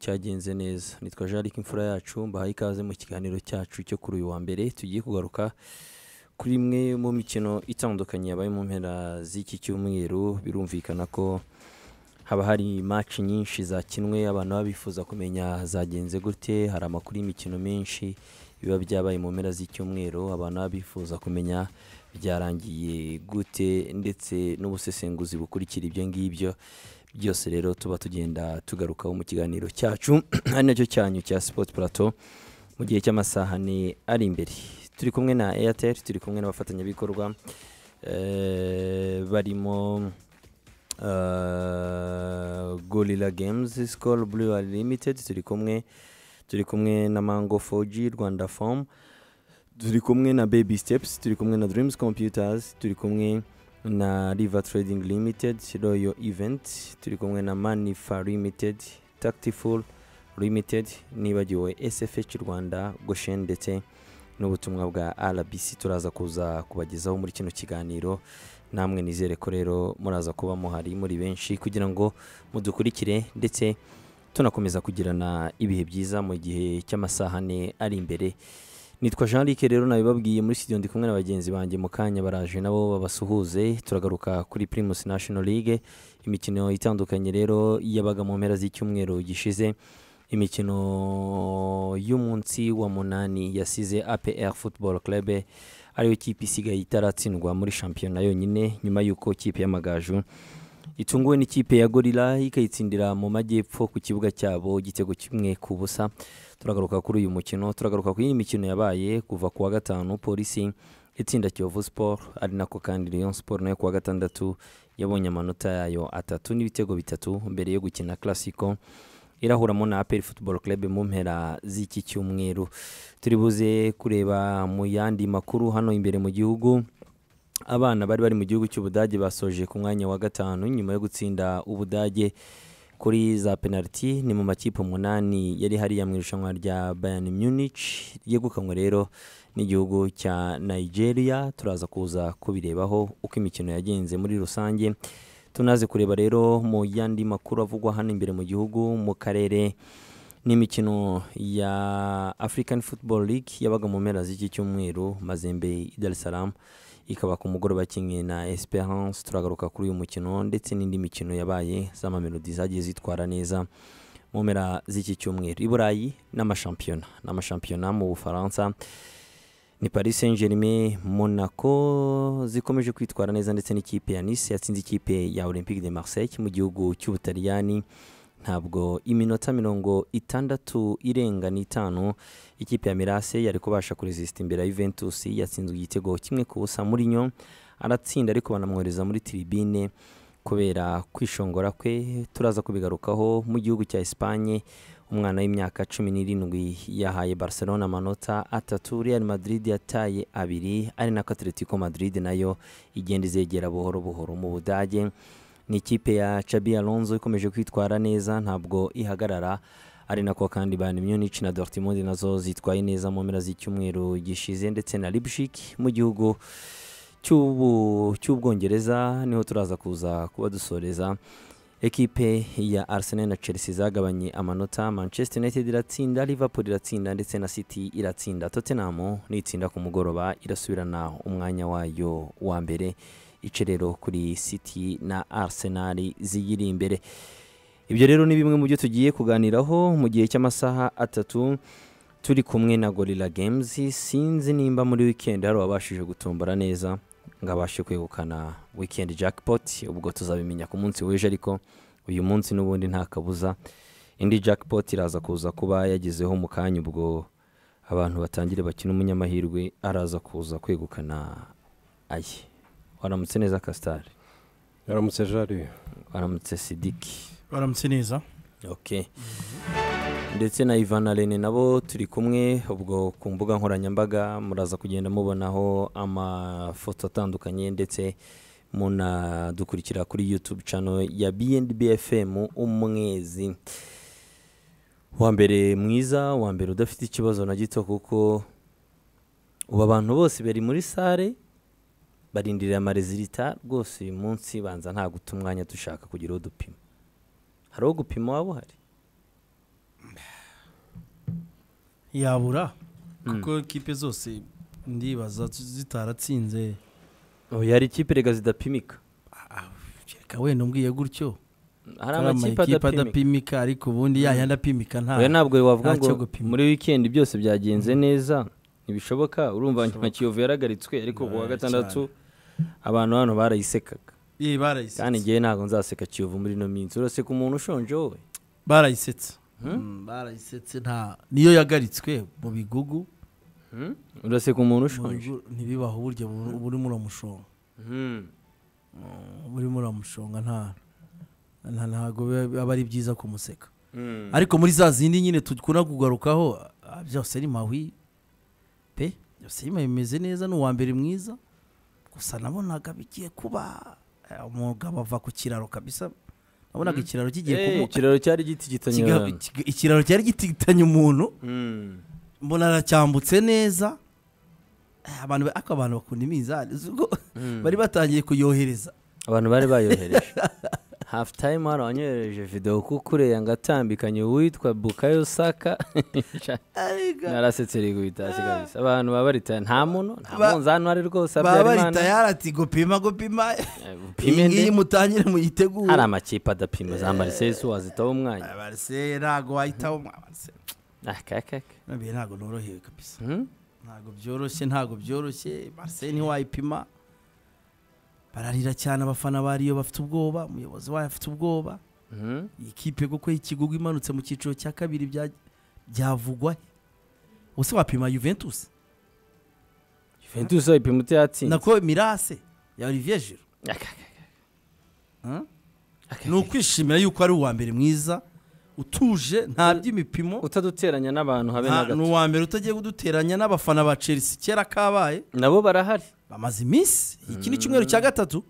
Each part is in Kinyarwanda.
cyagenze neza nitwa jean luc imfura yacu mbahaye ikaze mu kiganiro cyacu cyo kuri uyu wa mbere tugiye kugaruka kuri imwe mu mikino itandukanye yabaye mu mpera z'iki cyumweru birumvikana ko haba hari maci nyinshi zakinwe abantu baba bifuza kumenya zagenze gute hari amakuru y'imikino menshi biba byabaye mu mpera z'icyumweru abantu baba bifuza kumenya byarangiye gute ndetse n'ubusesenguzi bukurikira ibyo ngibyo byose rero tuba tugenda tugarukaho mu kiganiro cyacu ari nacyo cyanyu cya sipoti purato mu gihe cy'amasaha ane ari imbere turi kumwe na airtel turi kumwe n'abafatanyabikorwa eh, barimo Uh, gorilla games skol brewer limited turi kumwe turi kumwe na mango 4g rwanda form turi kumwe na baby steps turi kumwe na dreams computers turi kumwe na river trading limited royal event turi kumwe na manifa limited tactiful limited nibagiwe sfh rwanda goshen ndetse n'ubutumwa bwa rbc turaza kuza kubagezaho muri kino kiganiro namwe nizere ko rero muraza kuba muhari muri benshi kugira ngo mudukurikire ndetse tunakomeza kugirana ibihe byiza mu gihe cy'amasaha ane ari imbere nitwa jean luc rero nabibabwiye muri studio ndi kumwe na bagenzi banjye mu kanya baraje nabo babasuhuze turagaruka kuri primus national league imikino itandukanye rero yabaga mu mpera z'icyumweru gishize imikino y'umunsi wa munani yasize APR Football Club ariyo kipe isigaye itaratsindwa muri shampiyona yonyine nyuma y'uko kipe y'amagaju itunguwe n'ikipe ya gorila ikayitsindira mu majyepfo ku kibuga cyabo igitego kimwe ku busa turagaruka kuri uyu mukino turagaruka ku yindi mikino yabaye kuva ku wa gatanu polisi itsinda kiyovu siporo ari nako kandi leon siporo nayo ku wa gatandatu yabonye amanota yayo atatu n'ibitego bitatu mbere yo gukina classico irahuramo na aperi futuboro kerebe mu mpera z'iki cyumweru turi buze kureba mu yandi makuru hano imbere mu gihugu abana bari bari mu gihugu cy'ubudage basoje ku mwanya wa gatanu nyuma yo gutsinda ubudage kuri za penaliti ni mu makipe umunani yari hariya mu irushanwa rya bayani munich ryegukanywe rero n'igihugu cya nigeria turaza kuza kubirebaho uko imikino yagenze muri rusange tunaze kureba rero mu yandi makuru avugwa hano imbere mu gihugu mu karere n'imikino ya african football league yabaga mu mpera z'iki cyumweru mazembe i dar es salaam ikaba ku mugoroba kimwe na esperance turagaruka kuri uyu mukino ndetse n'indi mikino yabaye z'amamelodi zagiye zitwara neza mu mpera z'iki cyumweru i burayi n'amashampiyona n'amashampiyona mu bufaransa ni paris saint germain monaco zikomeje kwitwara neza ndetse n'ikipe ya nice yatsinze ikipe ya olympique de marseille mu gihugu cy'ubutaliyani ntabwo iminota mirongo itandatu irenga n'itanu ikipe ya mirase yari kubasha kuresisita imbere ya juventus yatsinzwe igitego kimwe ku busa muri nyo aratsinda ariko banamwohereza muri tiribine kubera kwishongora kwe turaza kubigarukaho mu gihugu cya esipanye umwana w'imyaka cumi n'irindwi yahaye barcelona amanota atatu real madrid yataye abiri ari nako atletico madrid nayo igenda izegera buhoro buhoro mu budage ni ikipe ya chabi alonso ikomeje kwitwara neza ntabwo ihagarara ari nako kandi bayern munich na dortmund nazo zitwaye neza mu mpera z'icyumweru gishize ndetse na leipzig mu gihugu cy'ubwongereza niho turaza kuza kuba dusoreza ekipe ya arsenal na chelsea zagabanye amanota manchester united iratsinda liverpool iratsinda ndetse na city iratsinda tottenham nitsinda ku mugoroba irasubirana umwanya wayo wa mbere ice rero kuri city na arsenal ziyiri imbere ibyo rero ni bimwe mu byo tugiye kuganiraho mu gihe cy'amasaha atatu turi kumwe na gorilla games sinzi nimba muri weekend hari uwabashije gutombora neza ngo abashe kwegukana wikendi jackpot ubwo tuzabimenya ku munsi w'ejo ariko uyu munsi n'ubundi nta kabuza indi jackpot iraza kuza kuba yagezeho mu kanya ubwo abantu batangire bakina umunyamahirwe araza kuza kwegukana aye waramutse neza kasitari yaramutse jari waramutse sidiki baramutse neza ok ndetse na ivana rene nabo turi kumwe ubwo ku mbuga nkoranyambaga muraza kugenda mubonaho amafoto atandukanye ndetse munadukurikira kuri yutube cano ya bnbfm umwezi wa mbere mwiza wa mbere udafite ikibazo na gito kuko ubu abantu bose bari muri sare barindiriye amarezilita rwose uyu munsi banza nta guta umwanya dushaka kugira uwo dupima hari uwo gupima waba uhari yabura Mm. kuko kipe zose ndibaza zitaratsinze oya hari ikipe rega zidapimika reka wenda umbwiye gutyo hari Hari amakipe amakipe adapimika adapimika ariko ubundi ya yandi apimika nta oya ntabwo wavuga nta cyo ngo gupima. muri wikendi byose byagenze neza ntibishoboka urumva nka Bishoboka. kiyovu yaragaritswe ariko ku wa Oya, gatandatu abantu hano barayisekaga Ye, barayisetse. kandi ngewe ntabwo nzaseka kiyovu muri ino minsi uraseka umuntu ushonje wowe barayisetse Hmm? Mm, barayisetse nta niyo yagaritswe mu bigugu Hmm? uraseka umuntu mu ushonje bigu- ntibibaho uburyo bur- burimo uramushonga Hmm. burimo uramushonga nta nta- ntabwo biba- aba ari byiza kumuseka Hmm. ariko muri za zindi nyine tukunda kugarukaho ah, byose ari mahwi pe byose ari mahwi bimeze neza ni uwa mbere mwiza gusa nabonaga bigiye kuba eh, umugabo ava ku kiraro kabisa nabonaga ikiraro kigiye Eh, kumuka ikiraro cyari gititanyura Kiga- kiga- ikiraro cyari gitikitanye umuntu mbona aracyambutse neza Eh, abantu ba- ariko abantu bakunda imizani uzi ubwo bari batangiye kuyohereza abantu bari bayohereje hafu tayimu hano wanyohereje videwo kuko ureya ngo atambikanye uwitwa bukayo saka narasetse rego bitashye kabisa abantu baba baritaye nta muntu nta Ba- munzani uhari rwose baba bahita habyarimana yarati gupima gupima Eh, upime iyi nde ngiyi mutangire muyitegure hari amakipe adapima za marisesu wazitaho umwanya abariseri ntabwo wahitaho abariseri akakaka ntabwo norohewe kabisa ntabgo byoroshye ntabwo byoroshye marcel ntiwayipima bararira cyane abafana bariyo bafite ubwoba umuyobozi wayo afite ubwoba iyi kipe kuko ikigugu imanutse mu cyiciro cya kabiri bya- byavugwa he? ubuse wapima juventus ventus ayipima uti yatsinze nako mirase ya olivier giro ni ukwishimira yuko ari uwa mbere mwiza utuje nta by'imipimo utaduteranya n'abantu habe na nta- ni gato uwa mbere utagiye kuduteranya n'abafana ba chelsea kera kabaye nabo barahari bamaze iminsi iki ni icyumweru cya gatatu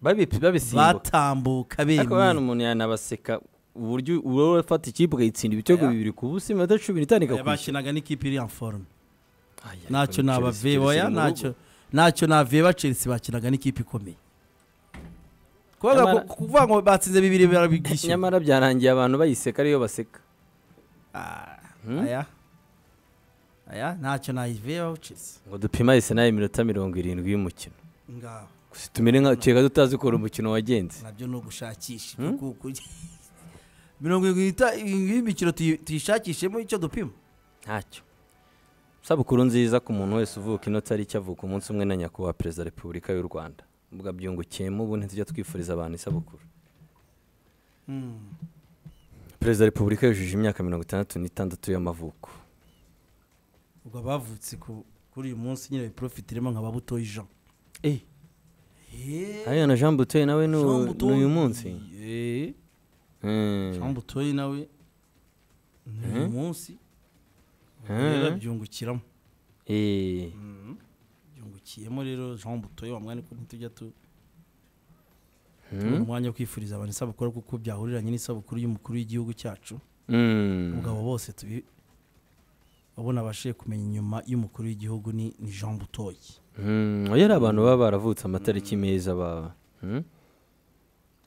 babipi babisimbuka batambuka ariko hano bemye umuntu yanabaseka uburyo wowe ufata ikipe ukayitsinda ibitego Oya. bibiri ku busa iminota cumi n'itanu ikakwishyura bakinaga n'ikipe iri en forme Aya, ariko ntacyo ni Chelsea, Chelsea nabaveboya iri mu rugo. ntacyo ntacyo naveba chelsea bakinaga n'ikipe ikomeye kuvuga Nyamara- ko- kuvuga ngo batsinze bibiri barabishyura nyamara byarangiye abantu bayiseka ariyo baseka aya aya ntacyo nayivebaho chelsea ngo dupime arsenal iminota mirongo irindwi y'umukino ngaho gusa tumere nka keka tutazi ukuntu umukino wagenze nabyo ni ugushakisha ibyo kuku- mirongo irindwi n'ita- irindwi y'imikino tuyi- tuyishakishemo icyo dupima ntacyo isabukuru nziza ku muntu wese uvuka ino tariki avuka umunsi umwe na nyakubahwa perezida wa repubulika y'u rwanda ubwo abyungukiyemo ubu ntitujya twifuriza abantu isabukuru perezida wa repubulika yujuje imyaka mirongo itandatu n'itandatu y'amavuko ubwo abavutse ku- kuri uyu munsi nyine biprofitiremo nka babutoye jean Eh, hariya na jean butoye nawe ni Jean u- ni Butoyi. uyu munsi Eh, Mm. Jean butoye nawe ni uyu munsi Ubwo Eh. rero byungukiramo Eh, byungukiyemo rero jean butoye wa mwanya ko ntitujya tu Hmm. tubona umwanya wo kwifuriza abantu isabukuru kuko byahuriranye n'isabukuru y'umukuru w'igihugu cyacu mm. ubwo abo bose tubi babona abashe kumenya inyuma y'umukuru w'igihugu ni ni jean butoye Mm, oya ari abantu baba baravutse amatariki meza baba Mm?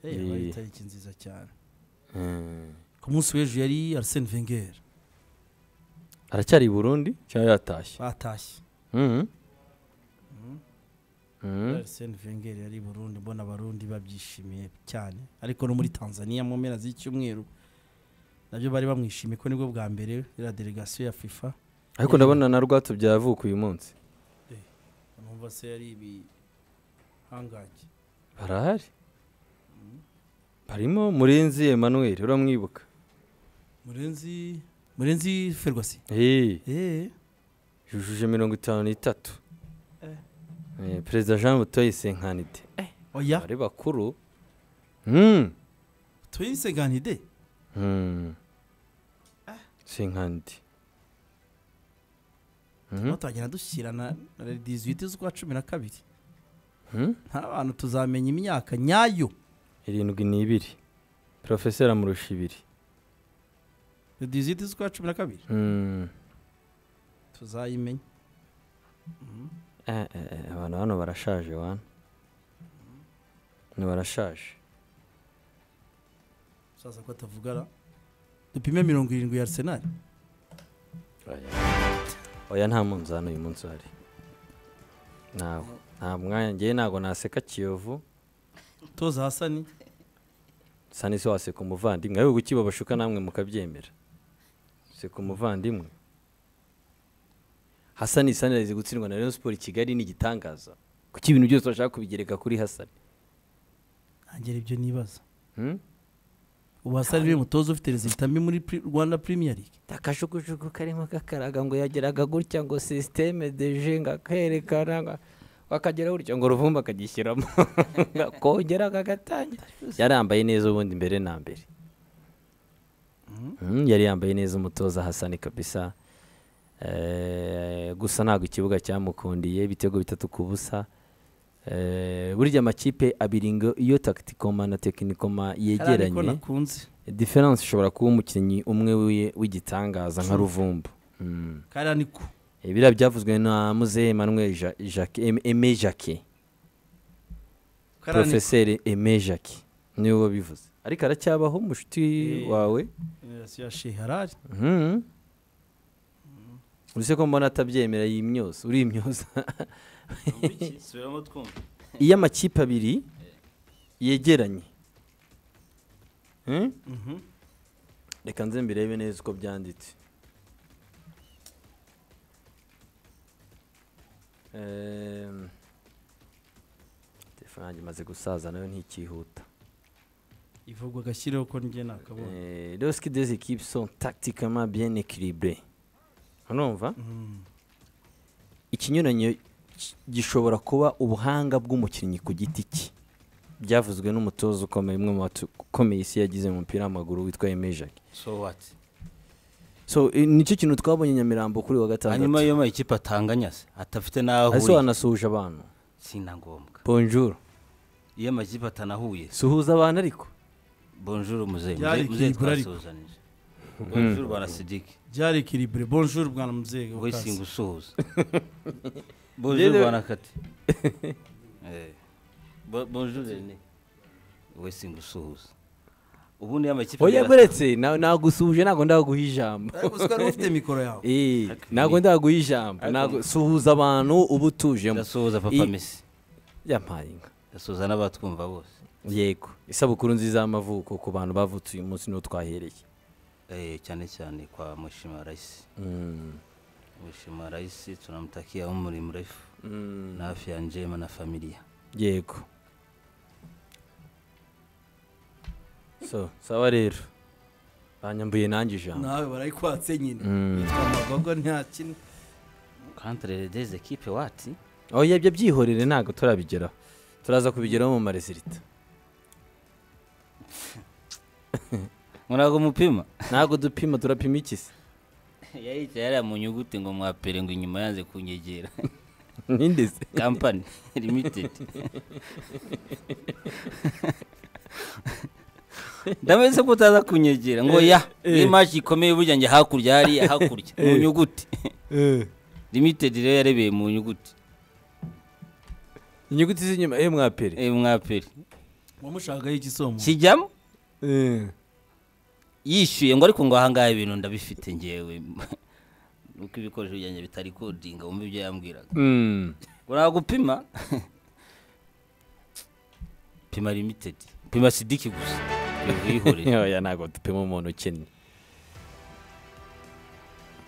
Eh, Eh. yabaye itariki nziza cyane Mm. ku munsi w'ejo yari arsene wenger aracyari i burundi cyangwa yatashye batashye Mm. Mm. arsene wenger yari i burundi mbona abarundi babyishimiye cyane ariko no muri tanzania mu mpera z'icyumweru nabyo bari bamwishimiye ko nibwo bwa mbere iriya delegasiyo ya fifa ariko ndabona na rwatsi byavuka uyu munsi numva se yari ibihangange barahari barimo murenzi emmanuel uramwibuka murenzi murenzi ferwasi Eh, eee yujuje mirongo itanu n'itatu Eh, perezida jean butoye senkanide oya bari bakuru Mm. tuyise ganide Mm. senkanide Mm. twatangira dushyirana na 18 z'ukwa cumi na kabiri Mm. nta bantu tuzamenya imyaka nyayo irindwi n'ibiri porofeseri amurusha ibiri 18 z'ukwa cumi na kabiri Mm. tuzayimenya Eh, eh, eh, abantu hano barashaje wana ntibarashaje saza ko atavugara dupime mirongo irindwi ya arsenal oya nta munzani uyu munsi uhari ntawe nta mwanya ngewe ntabwo naseka kiyovu toza hasani sa n'isi waseka umuvandimwe ahubwo ukiba bashuka namwe mukabyemera seka umuvandimwe hasani isani arizi gutsindwa na rayon siporo i kigali ni igitangaza kuko ibintu byose bashaka kubigereka kuri hasani ntangira ibyo nibaza Hmm? ubu hasani niwe mutoza ufite rezilita mbi muri Pri- rwanda premier league akajugujugu karimo kakaraga ngo yageraga gutya ngo sisiteme deje ngo akerekana ngo- akagera gutya ngo uruvumba akagishyiramo akongera kagatangira yari yambaye neza ubundi mbere na mbere Mm, yari yambaye neza umutoza hasani kabisa Eh, gusa ntabwo ikibuga cyamukundiye ibitego bitatu ku busa Eh, burya amakipe abiri ngo iyo takitikoma na tekinikoma Hari ariko yegeranye nakunze diferanse ishobora kuba umukinnyi umwe w'i- w'igitangaza nka ruvumbu Mm. kariya niko Eh, biriya byavuzwe na muzehe emmanuel Ja- Jacques- Em- aime jacke kariya niko porofeseri aime jacke niwe wabivuze ariko aracyabaho mushuti Eh. wawe generasiyo ya shehe harari Mhm. Uzi ko mbona atabyemera iyi myose uri imyose subiramo twumva iyo amakipe abiri yegeranye Mm? reka nze mbirebe neza uko byanditse Em, telefone yanjye imaze gusaza nayo ntikihuta ivugwa agashyireho ko njye nakabonye Eh, lorsque des équipes sont tactiquement bien équilibrées urumva Mm. ikinyuranyo ki- gishobora kuba ubuhanga bw'umukinnyi ku giti cye byavuzwe n'umutoza ukomeye umwe mu bakomeye isi yagize mu mupira w'amaguru witwa emejaki so what so eh, nicyo kintu twabonye nyamirambo kuri wa hanyuma gatandatu iyo mayikipe atanganya se atafite n'aho ese ahuriye wanasuhuje abantu si na ngombwa bonjour iyo amakipe atanahuye suhuza abantu ariko bonjour muzehe Byari muzehe muzehe ikiribura ariko. twasuhuzanije bonjour bwana sidiki byari kiribure bonjour bwana muzeye wowe singa usuhuza bonjour Njyewe- bwana kati Eh. Bo- bonjour rene wowe singa usuhuza ubundi iyo amakipe oya yara- buretse na- nagusuhuje ntabwo ndaguha ijambo ufite mikoro yawe Eh, Ariko- ntabwo ndaguha ijambo Ntabwo- suhuza abantu uba utujemo ndasuhuza papa I- mesi yampaye inka ndasuhuza n'abatwumva bose yego isabukuru nziza y'amavuko ku bantu bavutse uyu munsi niho twahereye Eh, cyane cyane kwa mushima rayisi Mm. mushima rayisi tunamtakia umri mrefu Mm. na afya njema na familia yego so sawa rero banyambuye nanjye ijambo nawe barayikwatse nyine Mm. Yitwa amagogo nta kintu contre des équipes wati oya ibyo byihorere ntabwo turabigeraho turaza kubigeraho mu marezilita murago mupima ntabwo dupima turapima iki se yayicaye yariya mu nyuguti ngo mwapere ngo inyuma yanze kunyegera ninde se company limited ndameze ko utaza kunyegera ngo ya imaji ikomeye burya njye hakurya hariya hakurya mu nyuguti limited rero yarebeye mu nyuguti inyuguti z'inyuma eh mwapere Eh, mwapere wamushagaho igisomo kijyamo Eh. yishyuye ngo ariko ngo ahangaha ibintu ndabifite ngewe nuko ibikoresho byanjye bitari kodinga wumva ibyo yambwiraga Mm. ngo nagupima pima limited pima sidiki gusa wihorere oya ntabwo dupima umuntu ukennye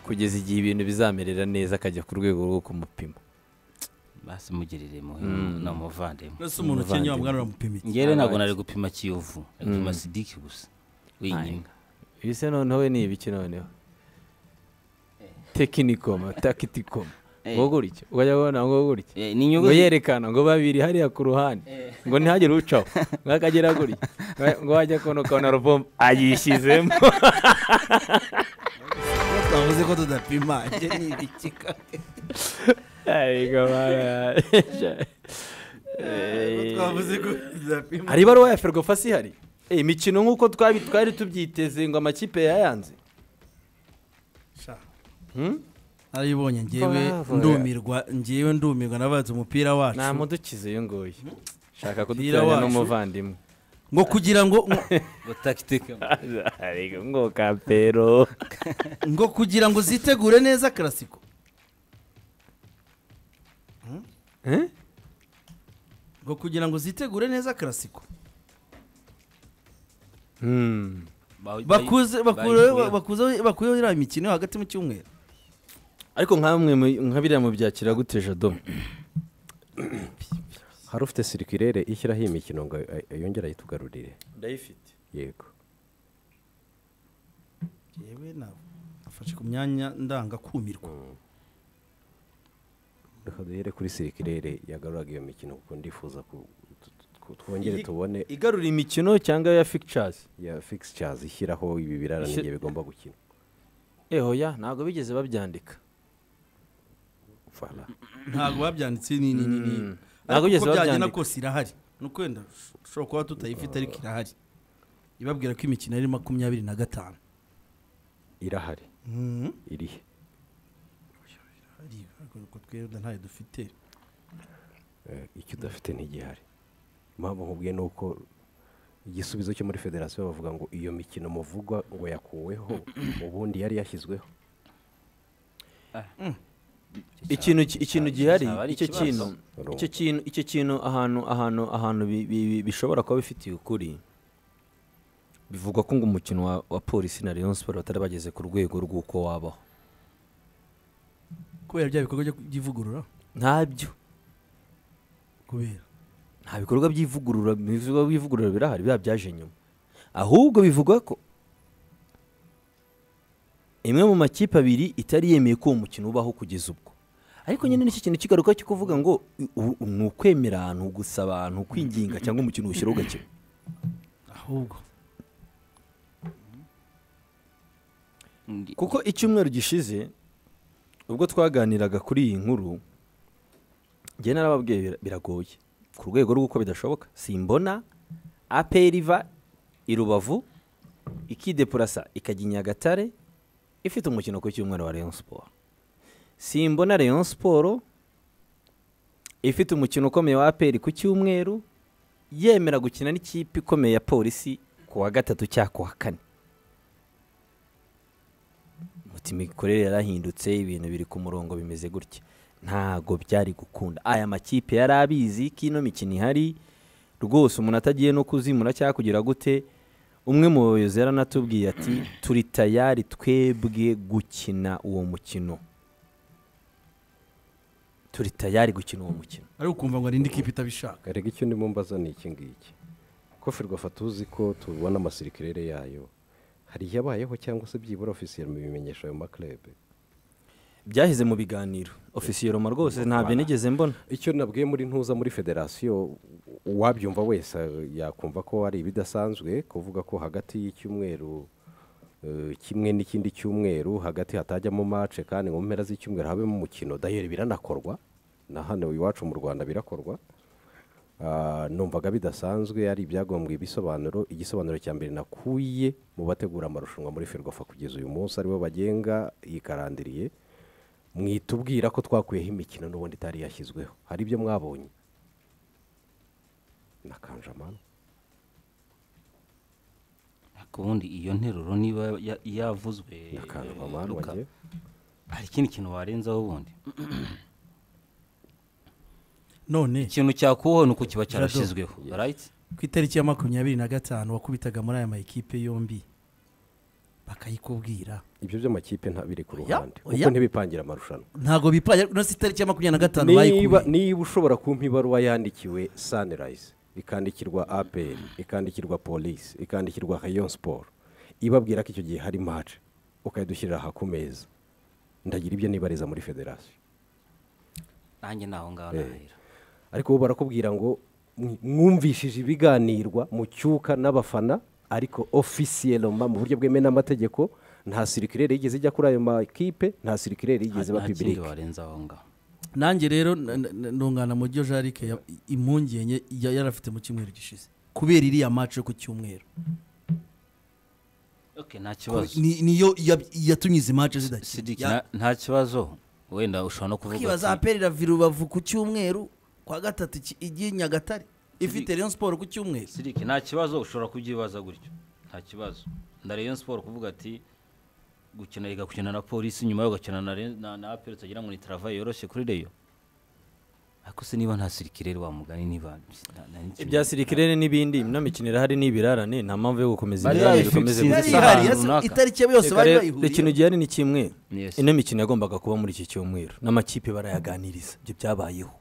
kugeza igihe ibintu bizamerera neza akajya ku rwego rwo kumupima basi mugirire muhe Mm. ni umuvandimwe ese umuntu ukennye Umuvandimwe. wamwana uramupima iki ngewe ntabwo Alright. nari gupima kiyovu nari gupima Mm. sidiki gusa wenyine ibi se noneho we ni ibiki noneho tekinikoma takitikoma Eh. ngo gutya ugajya kubona ngo gutya Eh, ni ngo inyuguti yerekana ngo babiri hariya ku ruhande ngo ntihagire ucaho ngo akagera gutya Ngo- ngo wajya kubona ukabona ruvumba ayishyizemo Iyo twavuze ko tudapima njye ni ibikika Ariko bara- Iyo twavuze ko tudapima hari ibaruwa ya fergofasi ihari Eh, imikino nk'uko twabi- twari tubyiteze ngo amakipe yayanze Sha. Hmm? narayibonye ngewe Bravo. ndumirwa ngewe ndumirwa nabatse umupira wacu nta mudukize uyu nguyu shaka Umupira kuduteranya wacu. n'umuvandimwe ngo kugira ngo ngo tagitike ariko ngo kapero ngo kugira ngo zitegure neza karasiko Eh? ngo kugira ngo zitegure neza karasiko Hmm. bakuze bakure- bakuze- bakuyeho iriya mikino hagati mu cyumweru ariko nk'amwe mu- nka biriya mu byakira gute jado hari ufite sirikirere ishyiraho iyi mikino ngo ay- yongere ayitugarurire ndayifite yego yewe nawe afashe ku myanya ndangakumirwa reka duhere kuri sirikirere yagaruraga iyo mikino kuko ndifuza ku tu- tu- twongere tubone igarura imikino cyangwa ya fictures ya fixtures ishyiraho ibi birarane Ise- igihe bigomba gukina eho ya ntabwo bigeze babyandika Voilà. ntabwo babyanditse ni ni ni ni Mm. Ntabwo ariko bigeze uko byagenda babyandika. kose irahari ni uko wenda ushobora kuba tutayifite ariko irahari ibabwira ko imikino ari makumyabiri na gatanu irahari irihe Hari, ariko uko twenda ntayo dufite Eh, icyo udafite ntigihari impamvu nkubwiye ni uko igisubizo cyo muri federasiyo bavuga ngo iyo mikino muvugwa ngo yakuweho ubundi yari yashyizweho ikintu ki- ikintu gihari cyaba ari icyo ikibazo. kintu Urumva. icyo kintu icyo kintu ahantu ahantu ahantu bi- bi- bi- bishobora kuba bifitiye ukuri bivugwa ko ngo umukino wa, wa polisi na Rayon Sport batari bageze ku rwego rw'uko wabaho kubera bya bikorwa byo by'ivugurura ntabyo kubera nta bikorwa by'ivugurura ibikorwa by'ivugurura birahari biba byaje nyuma ahubwo bivugwa ko imwe mu makipe abiri itari yemeye ko uwo mukino ubaho kugeza ubwo ariko nyine n'iki kintu kigaruka cyo kuvuga ngo i- u- u- ni ukwemera abantu gusa abantu kwinginga cyangwa umukino ushyiraho ugakina ahubwo kuko icyumweru gishize ubwo twaganiraga kuri iyi nkuru njye narababwiye bira- biragoye ku rwego rw'uko bidashoboka simbona aperi iva i rubavu ikidepurasa ikajya i nyagatare ifite umukino ku cyumweru wa rayon siporo simbona rayon siporo ifite umukino ukomeye wa aperi ku cyumweru yemera gukina n'ikipe ikomeye ya polisi ku wa gatatu cyangwa ku wa kane muti imikorere yarahindutse ibintu biri ku murongo bimeze gutya ntago byari gukunda aya makipe yari abizi ko ino mikino ihari rwose umuntu atagiye no kuzimura cyangwa kugira gute umwe mu bayobozi yaranatubwiye ati turi tayari twebwe gukina uwo mukino turi tayari gukina uwo mukino ariko ukumva ngo hari indi kipe itabishaka erega icyo ndimo mbaza ni iki ngiki ko ferwafa tuzi ko tubona amasirikirere yayo hari iyabayeho cyangwa se byibura ofisiye mu bimenyesha ayo maklebe byaheze mu biganiro ofisiye roma rwose ntabyo nigeze mbona icyo nabwiye muri ntuza muri federasiyo uwabyumva wese eh, yakumva ko ari ibidasanzwe kuvuga ko hagati y'icyumweru eh, kimwe n'ikindi cyumweru hagati hatajyamo mace kandi mu mpera z'icyumweru habemo umukino dayeri biranakorwa na hano iwacu mu rwanda birakorwa Ah, numvaga bidasanzwe ari ibyagombwe ibisobanuro igisobanuro cya mbere nakuye mu bategura amarushanwa muri ferwafa kugeza uyu munsi aribo bagenga yikarandiriye mwitubwira ko twakuyeho imikino n'ubundi itari yashyizweho hari ibyo mwabonye na kanjamano ariko ubundi iyo nteruro niba ya- yavuzwe na eh, kanjamano Luka, wagiye hari ikindi kintu warenzaho ubundi none ikintu cyakuweho ni uko kiba Jado. cyarashyizweho right ku itariki ya makumyabiri na gatanu wakubitaga muri aya makipe yombi bakayikubwira ibyo by'amakipe nta biri ku Oya, ruhande kuko oya. ntibipangira amarushanwa ntabwo bipaye no si itariki ya makumyabiri na gatanu niba bayikubwiye niba ushobora kumpa ibaruwa yandikiwe sanirayizi ikandikirwa aperi ikandikirwa polisi ikandikirwa rayon siporo ibabwira ko icyo gihe hari mace ukayidushyirira aha ku meza ndagira ibyo nibariza muri federasiyo nanjye ni aho ngaho Eh. nahera ariko bo barakubwira ngo mw- mwumvishije ibiganirwa mu cyuka n'abafana ariko ofisiyeloma mu buryo bwemewe n'amategeko nta sirikirere yigeze ijya kuri ayo makipe nta sirikirere yigeze iba nta kindi pibirike warenza aho ngaho nanjye rero na- na- na- ndungana mu byo jarike ya- impungenge ya- yarafite mu cyumweru gishize kubera iriya maci yo ku cyumweru okay nta kibazo Ni- niyo yab- yatumye izi maci Sidiki, zidakina nta- nta kibazo wenda ushobora no kuvuga kwibaza ati aperi ravi rubavu ku cyumweru kwa gatatu iki- igiye nyagatare ifite Rayon siporo ku cyumweru sirike nta kibazo ushobora kubyibaza gutyo nta kibazo na Rayon siporo kuvuga ati gukina yiga gukina na polisi nyuma yo gukina na Rayon- na- na aperi utagira ngo ni travayi yoroshye kuri reyo ariko se niba nta sirikire rero wamugani niba nta- nta n'ikintu- ibya sirikirere n'ibindi ino mikino irahari ni ibirarane nta mpamvu yo gukomeza Bari ibirarane babifixinze bikomeze Sinzi gusa yari ihari ahantu yasi- runaka. itariki yabo yose bari bayihuriyeho ikintu gihari ni kimwe Yes. ino mikino yagombaga kuba muri iki cyumweru n'amakipe barayaganiriza ibyo byabayeho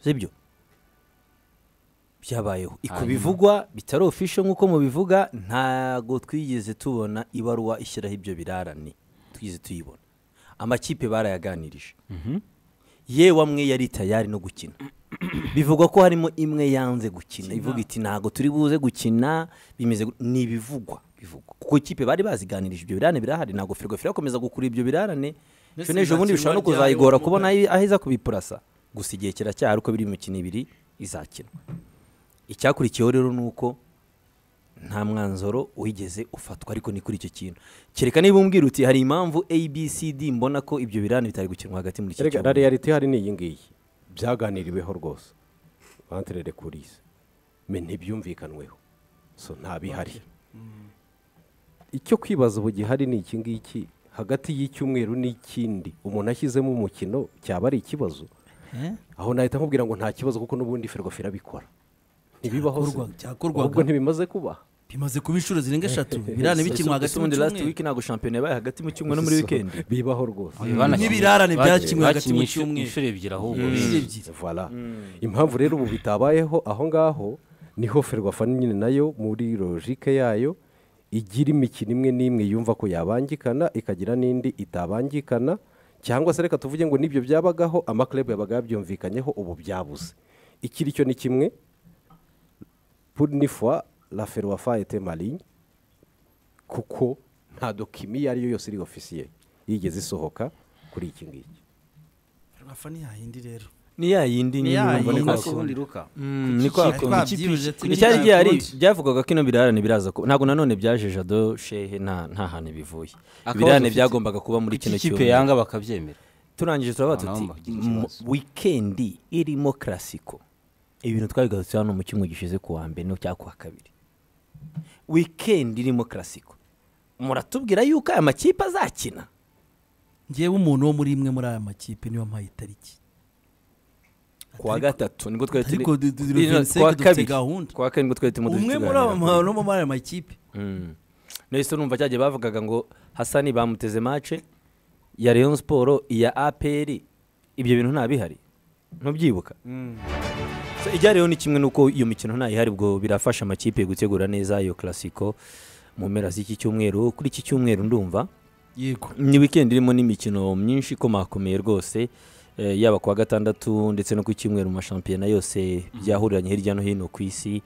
sibyo byabayeho ku Hanyuma. bivugwa bitari ofisho nk'uko mubivuga ntago twigeze tubona ibaruwa ishyiraho ibyo birarane twigeze tuyibona amakipe barayaganirije yewe amwe yari tayari no gukina bivugwa ko harimo imwe yanze gukina ivuga iti ntago turi buze gukina bimeze gut-" ni ibivugwa bivugwa kuko ikipe bari baziganirije ibyo birarane birahari ntabwo firigo irakomeza gukurura ibyo birarane Mbese ejo n'ejo bundi bishobora izakina no ryari kuzayigora mu kubona aho aho iza kubipurasa gusa igihe kiracyahari uko biri mu mikino ibiri izakinwa icyakurikiyeho rero ni uko nta mwanzuro wigeze ufatwa ariko ni kuri icyo kintu kereka niba umbwira uti hari impamvu abcd mbona ko ibyo birane bitari gukinwa hagati muri iki Erega na cyumweru." reality hari ni iyi ngiyi byaganiriweho rwose vantere kurise me ntibyumvikanweho so ntabihari icyo kwibaza ubu gihari ni iki ngiki hagati y'icyumweru n'ikindi umuntu ashyizemo umukino cyaba ari ikibazo aho nahita nkubwira ngo nta kibazo kuko n'ubundi ferwafa irabikora ntibibaho se Cyakorwaga- cyakorwaga. ahubwo ntibimaze kubaha bimaze kuba inshuro zirenga eshatu birarane Ese- bikinwa hagati ese mu ubundi last week cyumweru ntabwo shampiyona yabaye hagati mu cyumweru no muri So, wikendi bibaho rwose n'ibirarane byakinwe hagati mu bakinye inshuro- cyumweru. inshuro ebyiri ahubwo inshuro ebyiri Voilà. impamvu rero ubu bitabayeho aho ngaho niho ferwafa nyine nayo muri logike yayo igira imikino imwe n'imwe yumva ko yabangikana ikagira n'indi itabangikana cyangwa se reka tuvuge ngo n'ibyo byabagaho amaklub yabaga yabyumvikanyeho ubu byabuze ikiri cyo ni kimwe pour une fois la ferwafa était maligne kuko nta dokimi iyo ari yo yose iri ofisiye yigeze isohoka kuri iki ngiki Ferwafa ni yayindi rero ni ya yindi Ni nyine ya urumva niko yindi. Niko niko hakunda. ubundi ruka Mm, niko hakunda. twabyibuje turi icyari gihari ntakundi. byavugaga ko ino birarane biraza kuba ntabwo nanone byaje jado shehe nta nta hantu bivuye Akabazo ibirarane ufite. byagombaga kuba muri kuko kino ikipe cyumweru yanga bakabyemera turangije turabaha Nta tuti namba, iki ni ikibazo. "M- wikendi irimo karasiko ibintu twabigarutse hano mu cyumweru gishize ku wa mbere no cyangwa ku wa kabiri wikendi irimo karasiko muratubwira yuko aya makipe azakina ngewe umuntu wo muri imwe muri aya makipe niyo mpaye itariki ku wa gatatu nibwo twari turi ariko du- du- du- Ino, Vincent ku wa dufite kabiri gahunda. ku wa kabiri nibwo twari turimo umwe muri aba bantu bo muri aya makipe nahise numva cyagiye bavugaga ngo hasani bamuteze mace ya Rayon siporo iya aperi ibyo bintu nta bihari ntubyibuka So, ijyariyeho ni kimwe nuko iyo mikino nta ihari ubwo birafasha amakipe gutegura neza iyo karasiko mu mpera z'iki cyumweru kuri iki cyumweru ndumva yego ni weekend irimo n'imikino myinshi ikomakomeye rwose eh, yaba kuwa gatandatu ndetse no ku cyumweru mu mashampiyona yose byahuriranye hirya no hino ku isi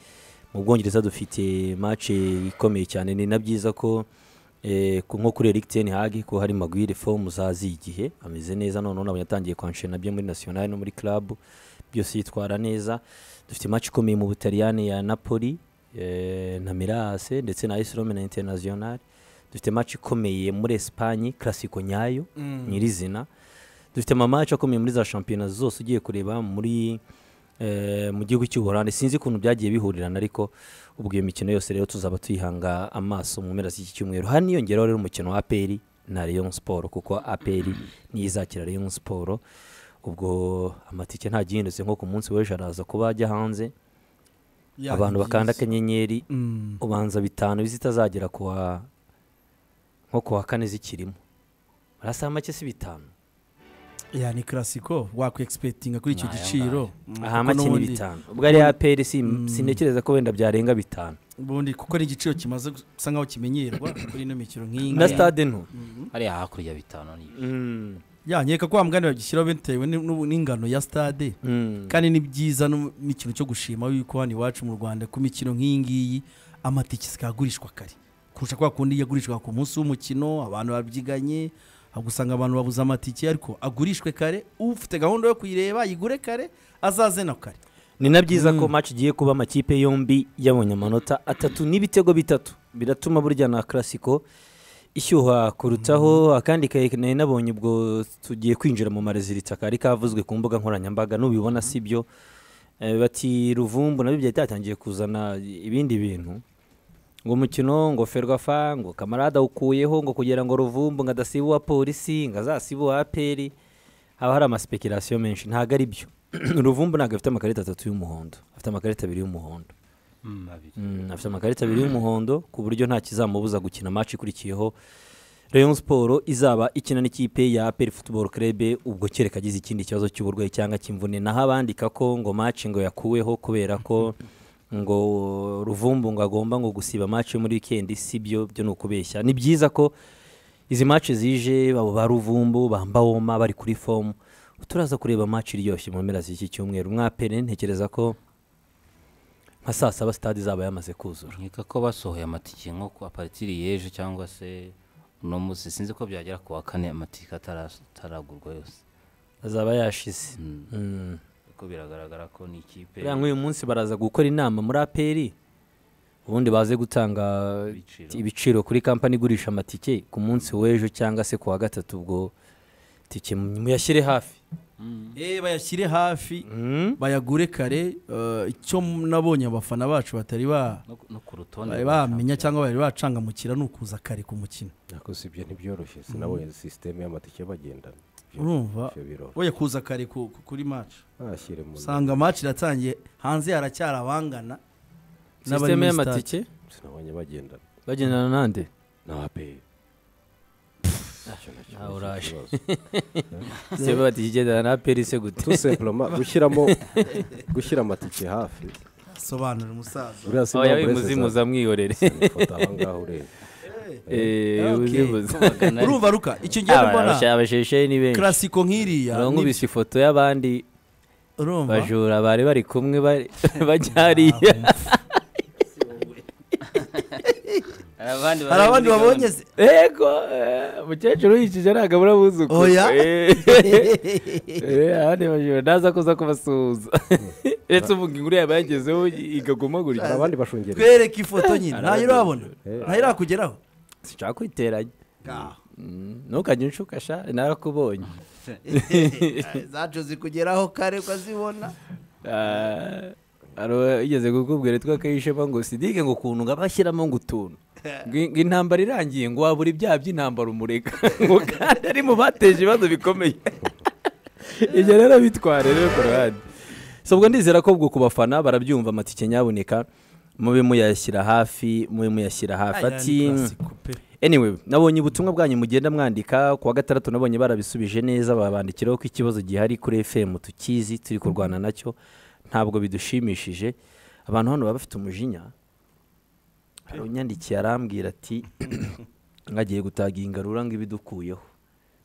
mu bwongereza dufite mace ikomeye cyane ni na byiza ko eh, ku- nko kuri Eric Ten Hag ko hari Maguire form uzazi igihe ameze neza none nabonye atangiye kwanshena nabyo muri national no muri club byose yitwara neza dufite match ikomeye mu Butaliyani ya Napoli eh, na Milas ndetse na AS Roma na Internazionale dufite match ikomeye muri Espagne classico nyayo nyirizina dufite amamaci akomeye muri za shampiyona zose ugiye kureba muri eh, mu gihugu cy'ubuholandi sinzi ukuntu byagiye bihurirana ariko ubwo iyo mikino yose rero tuzaba tuyihanga amaso mu mpera z'iki cyumweru haniyongeraho rero umukino wa aperi na Rayon Sport kuko aperi niyo izakira Rayon Sport ubwo amatike nta gihindutse nko ku munsi w'ejo araza kuba ajya hanze Ya, abantu ni bakanda byiza. akanyenyeri Mm. ubanza bitanu bizitazagera kuwa nko kuwa kane zikirimo urasaba make si bitanu ya ni karasiko wakwegispekitinga kuri icyo Nta, ya giciro Mm, aha kuko make ni n'ubundi- bitanu ubwo ari aperi sintekereza ko wenda byarenga bitanu ubundi kuko ari igiciro kimaze gu- gusa nkaho kimenyerwa kuri ino mikino nk'iyi na ngiyi stade nto hariya hakurya bitanu ni Mm, ya nkeka ko wa mugani bagishyiraho bitewe ni- n'ubu- n'ingano ya stade mm. kandi ni byiza no- n'ikintu cyo gushima yuko hano iwacu mu rwanda ku mikino nk'iyi ngiyi amatike zikagurishwa kare kurusha kwa kundi yagurishwa ku munsi w'umukino abantu babyiganye ahubwo usanga abantu babuze amatike ariko agurishwe kare ufite gahunda yo kuyireba yigure kare azaze na kare ni na byiza ko match igiye kuba amakipe yombi yabonye amanota atatu n'ibitego bitatu biratuma burya na karasiko ishyuha kurutaho akandi kaye nari nabonye ubwo tugiye kwinjira mu mareziritsa kari kavuzwe ku mbuga nkoranyambaga nubibona si byo Eh, bati ruvumbu nabyo byari byatangiye kuzana ibindi bintu ngo umukino ngo ferwafa ngo kamarada awukuyeho ngo kugira ngo ruvumbu ngo adasiba uwa polisi ngo azasibe uwa aperi haba hari amasipekurasiyo menshi ntabwo ari byo ruvumbu ntabwo afite amakarita atatu y'umuhondo afite amakarita abiri y'umuhondo Mm, afite amakarita abiri y'umuhondo ku buryo nta kizamubuza gukina match ikurikiyeho Rayon Sport izaba ikina n'ikipe ya APR Football Club ubwo kereka agize ikindi kibazo cy'uburwayi cyangwa cy'imvune naho abandika ko ngo match ngo yakuweho kubera ko ngo Ruvumbu ngo agomba ngo gusiba match yo muri weekend sibyo byo ni ukubeshya ni byiza ko izi match zije babo ba Ruvumbu bamba woma bari kuri form turaza kureba match iryoshye mu mpera z'iki cyumweru mwapere ntekereza ko nka saa saba sitade izaba yamaze kuzura nkeka ko basohoye amatike nko ku aparitiri y'ejo cyangwa se uno munsi sinzi ko byagera ku wa kane amatike atara- ataragurwa yose azaba yashize kuko biragaragara ko ni ikipe buriya nk'uyu munsi baraza gukora inama muri aperi ubundi baze gutanga Ibiciro. ibiciro kuri kampani igurisha amatike ku munsi w'ejo cyangwa se ku wa gatatu ubwo tike muyashyire hafi Eh, bayashyire hafi bayagure kare eh, icyo nabonye abafana bacu batari ba no, no ku rutonde bari rwa bamenya cyangwa bari bacangamukira ni ukuza kare ku mukino ariko si ibyo ntibyoroshye sinabonye sisiteme y'amatike bagendana Ibyo- urumva ibyo biroroshye oya kuza kare ku- ku- kuri match ntashyire mu usanga match iratangiye hanze haracyari abangana n'abari sisiteme muri stade. y'amatike sinabonye bagendana bagendana nande na aperi nawe uraje sisiteme y'amatike igendana na aperi se gute tu sempuroma gushyiramo gushyira amatike hafi sobanura umusaza uriya oya simba burese wimuzimuza mwihorere ifoto aha ngaha ureba Eh, Okay. wimuzimuza Bagana- urumva ruka icyo ngiye mbona Abashe- abashesheyi ni benshi karasiko nk'iriya ni- bankubise ifoto y'abandi urumva bajura bari bari kumwe bari- bajya hariya Hari abandi hari abandi muri babonye gahunda. se yego eh, umukecuru yikije ntabwo abura abuzuku Oya. Eh, eh, abandi bajura ntaza kuza kubasuhuza uretse uvuga inkuru yaba yagezeho ikaguma hari gutya abandi bashungereye twereke ifoto nyine ntayo urabona Eh. ntayo irakugeraho sinshaka kwiteranya ntukajye unshuka sha narakubonye zacu zikugeraho kare ukazibona Ah, hari uwigeze kukubwira yitwa kayishema ngo sidike ngo ukuntu ngo abashyiramo ngo utuntu ngo in- ngo intambara irangiye ngo wabura ibyaha by'intambara umurega ngo kandi ari mu bateje ibibazo bikomeye ibyo rero bitware rero ku ruhande so ubwo ndizera ko ubwo ku bafana barabyumva amatike nyaboneka mube muyashyira hafi mube muyashyira hafi ati anyway nabonye ubutumwa bwanyu mugenda mwandika ku wa gatandatu nabonye barabisubije neza babandikiraho ko ikibazo gihari kuri fm tukizi turi kurwana nacyo ntabwo bidushimishije abantu hano baba bafite umujinya hari unyandikiye arambwira ati ngagiye gutaga iyi ngarura ngo ibidukuyeho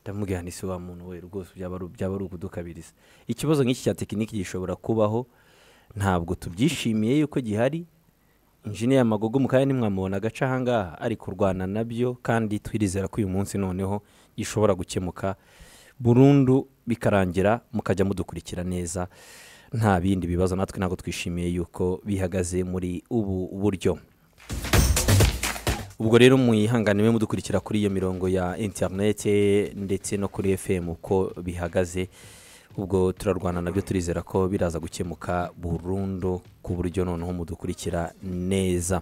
ndamubwira nti si wa muntu we rwose byaba ari- byaba ari ukudukabiriza ikibazo nk'iki cya tekiniki gishobora kubaho ntabwo tubyishimiye yuko gihari injiniya magogo mu kanya ntimwamubona agace ahangaha ari kurwana nabyo kandi twirizera ko uyu munsi noneho gishobora gukemuka burundu bikarangira mukajya mudukurikira neza nta bindi bibazo natwe ntabwo twishimiye yuko bihagaze muri ubu buryo ubwo rero mwihanganiwe mudukurikira kuri iyo mirongo ya interinete ndetse no kuri fm uko bihagaze ubwo turarwana nabyo turizera ko biraza gukemuka burundu ku buryo noneho mudukurikira neza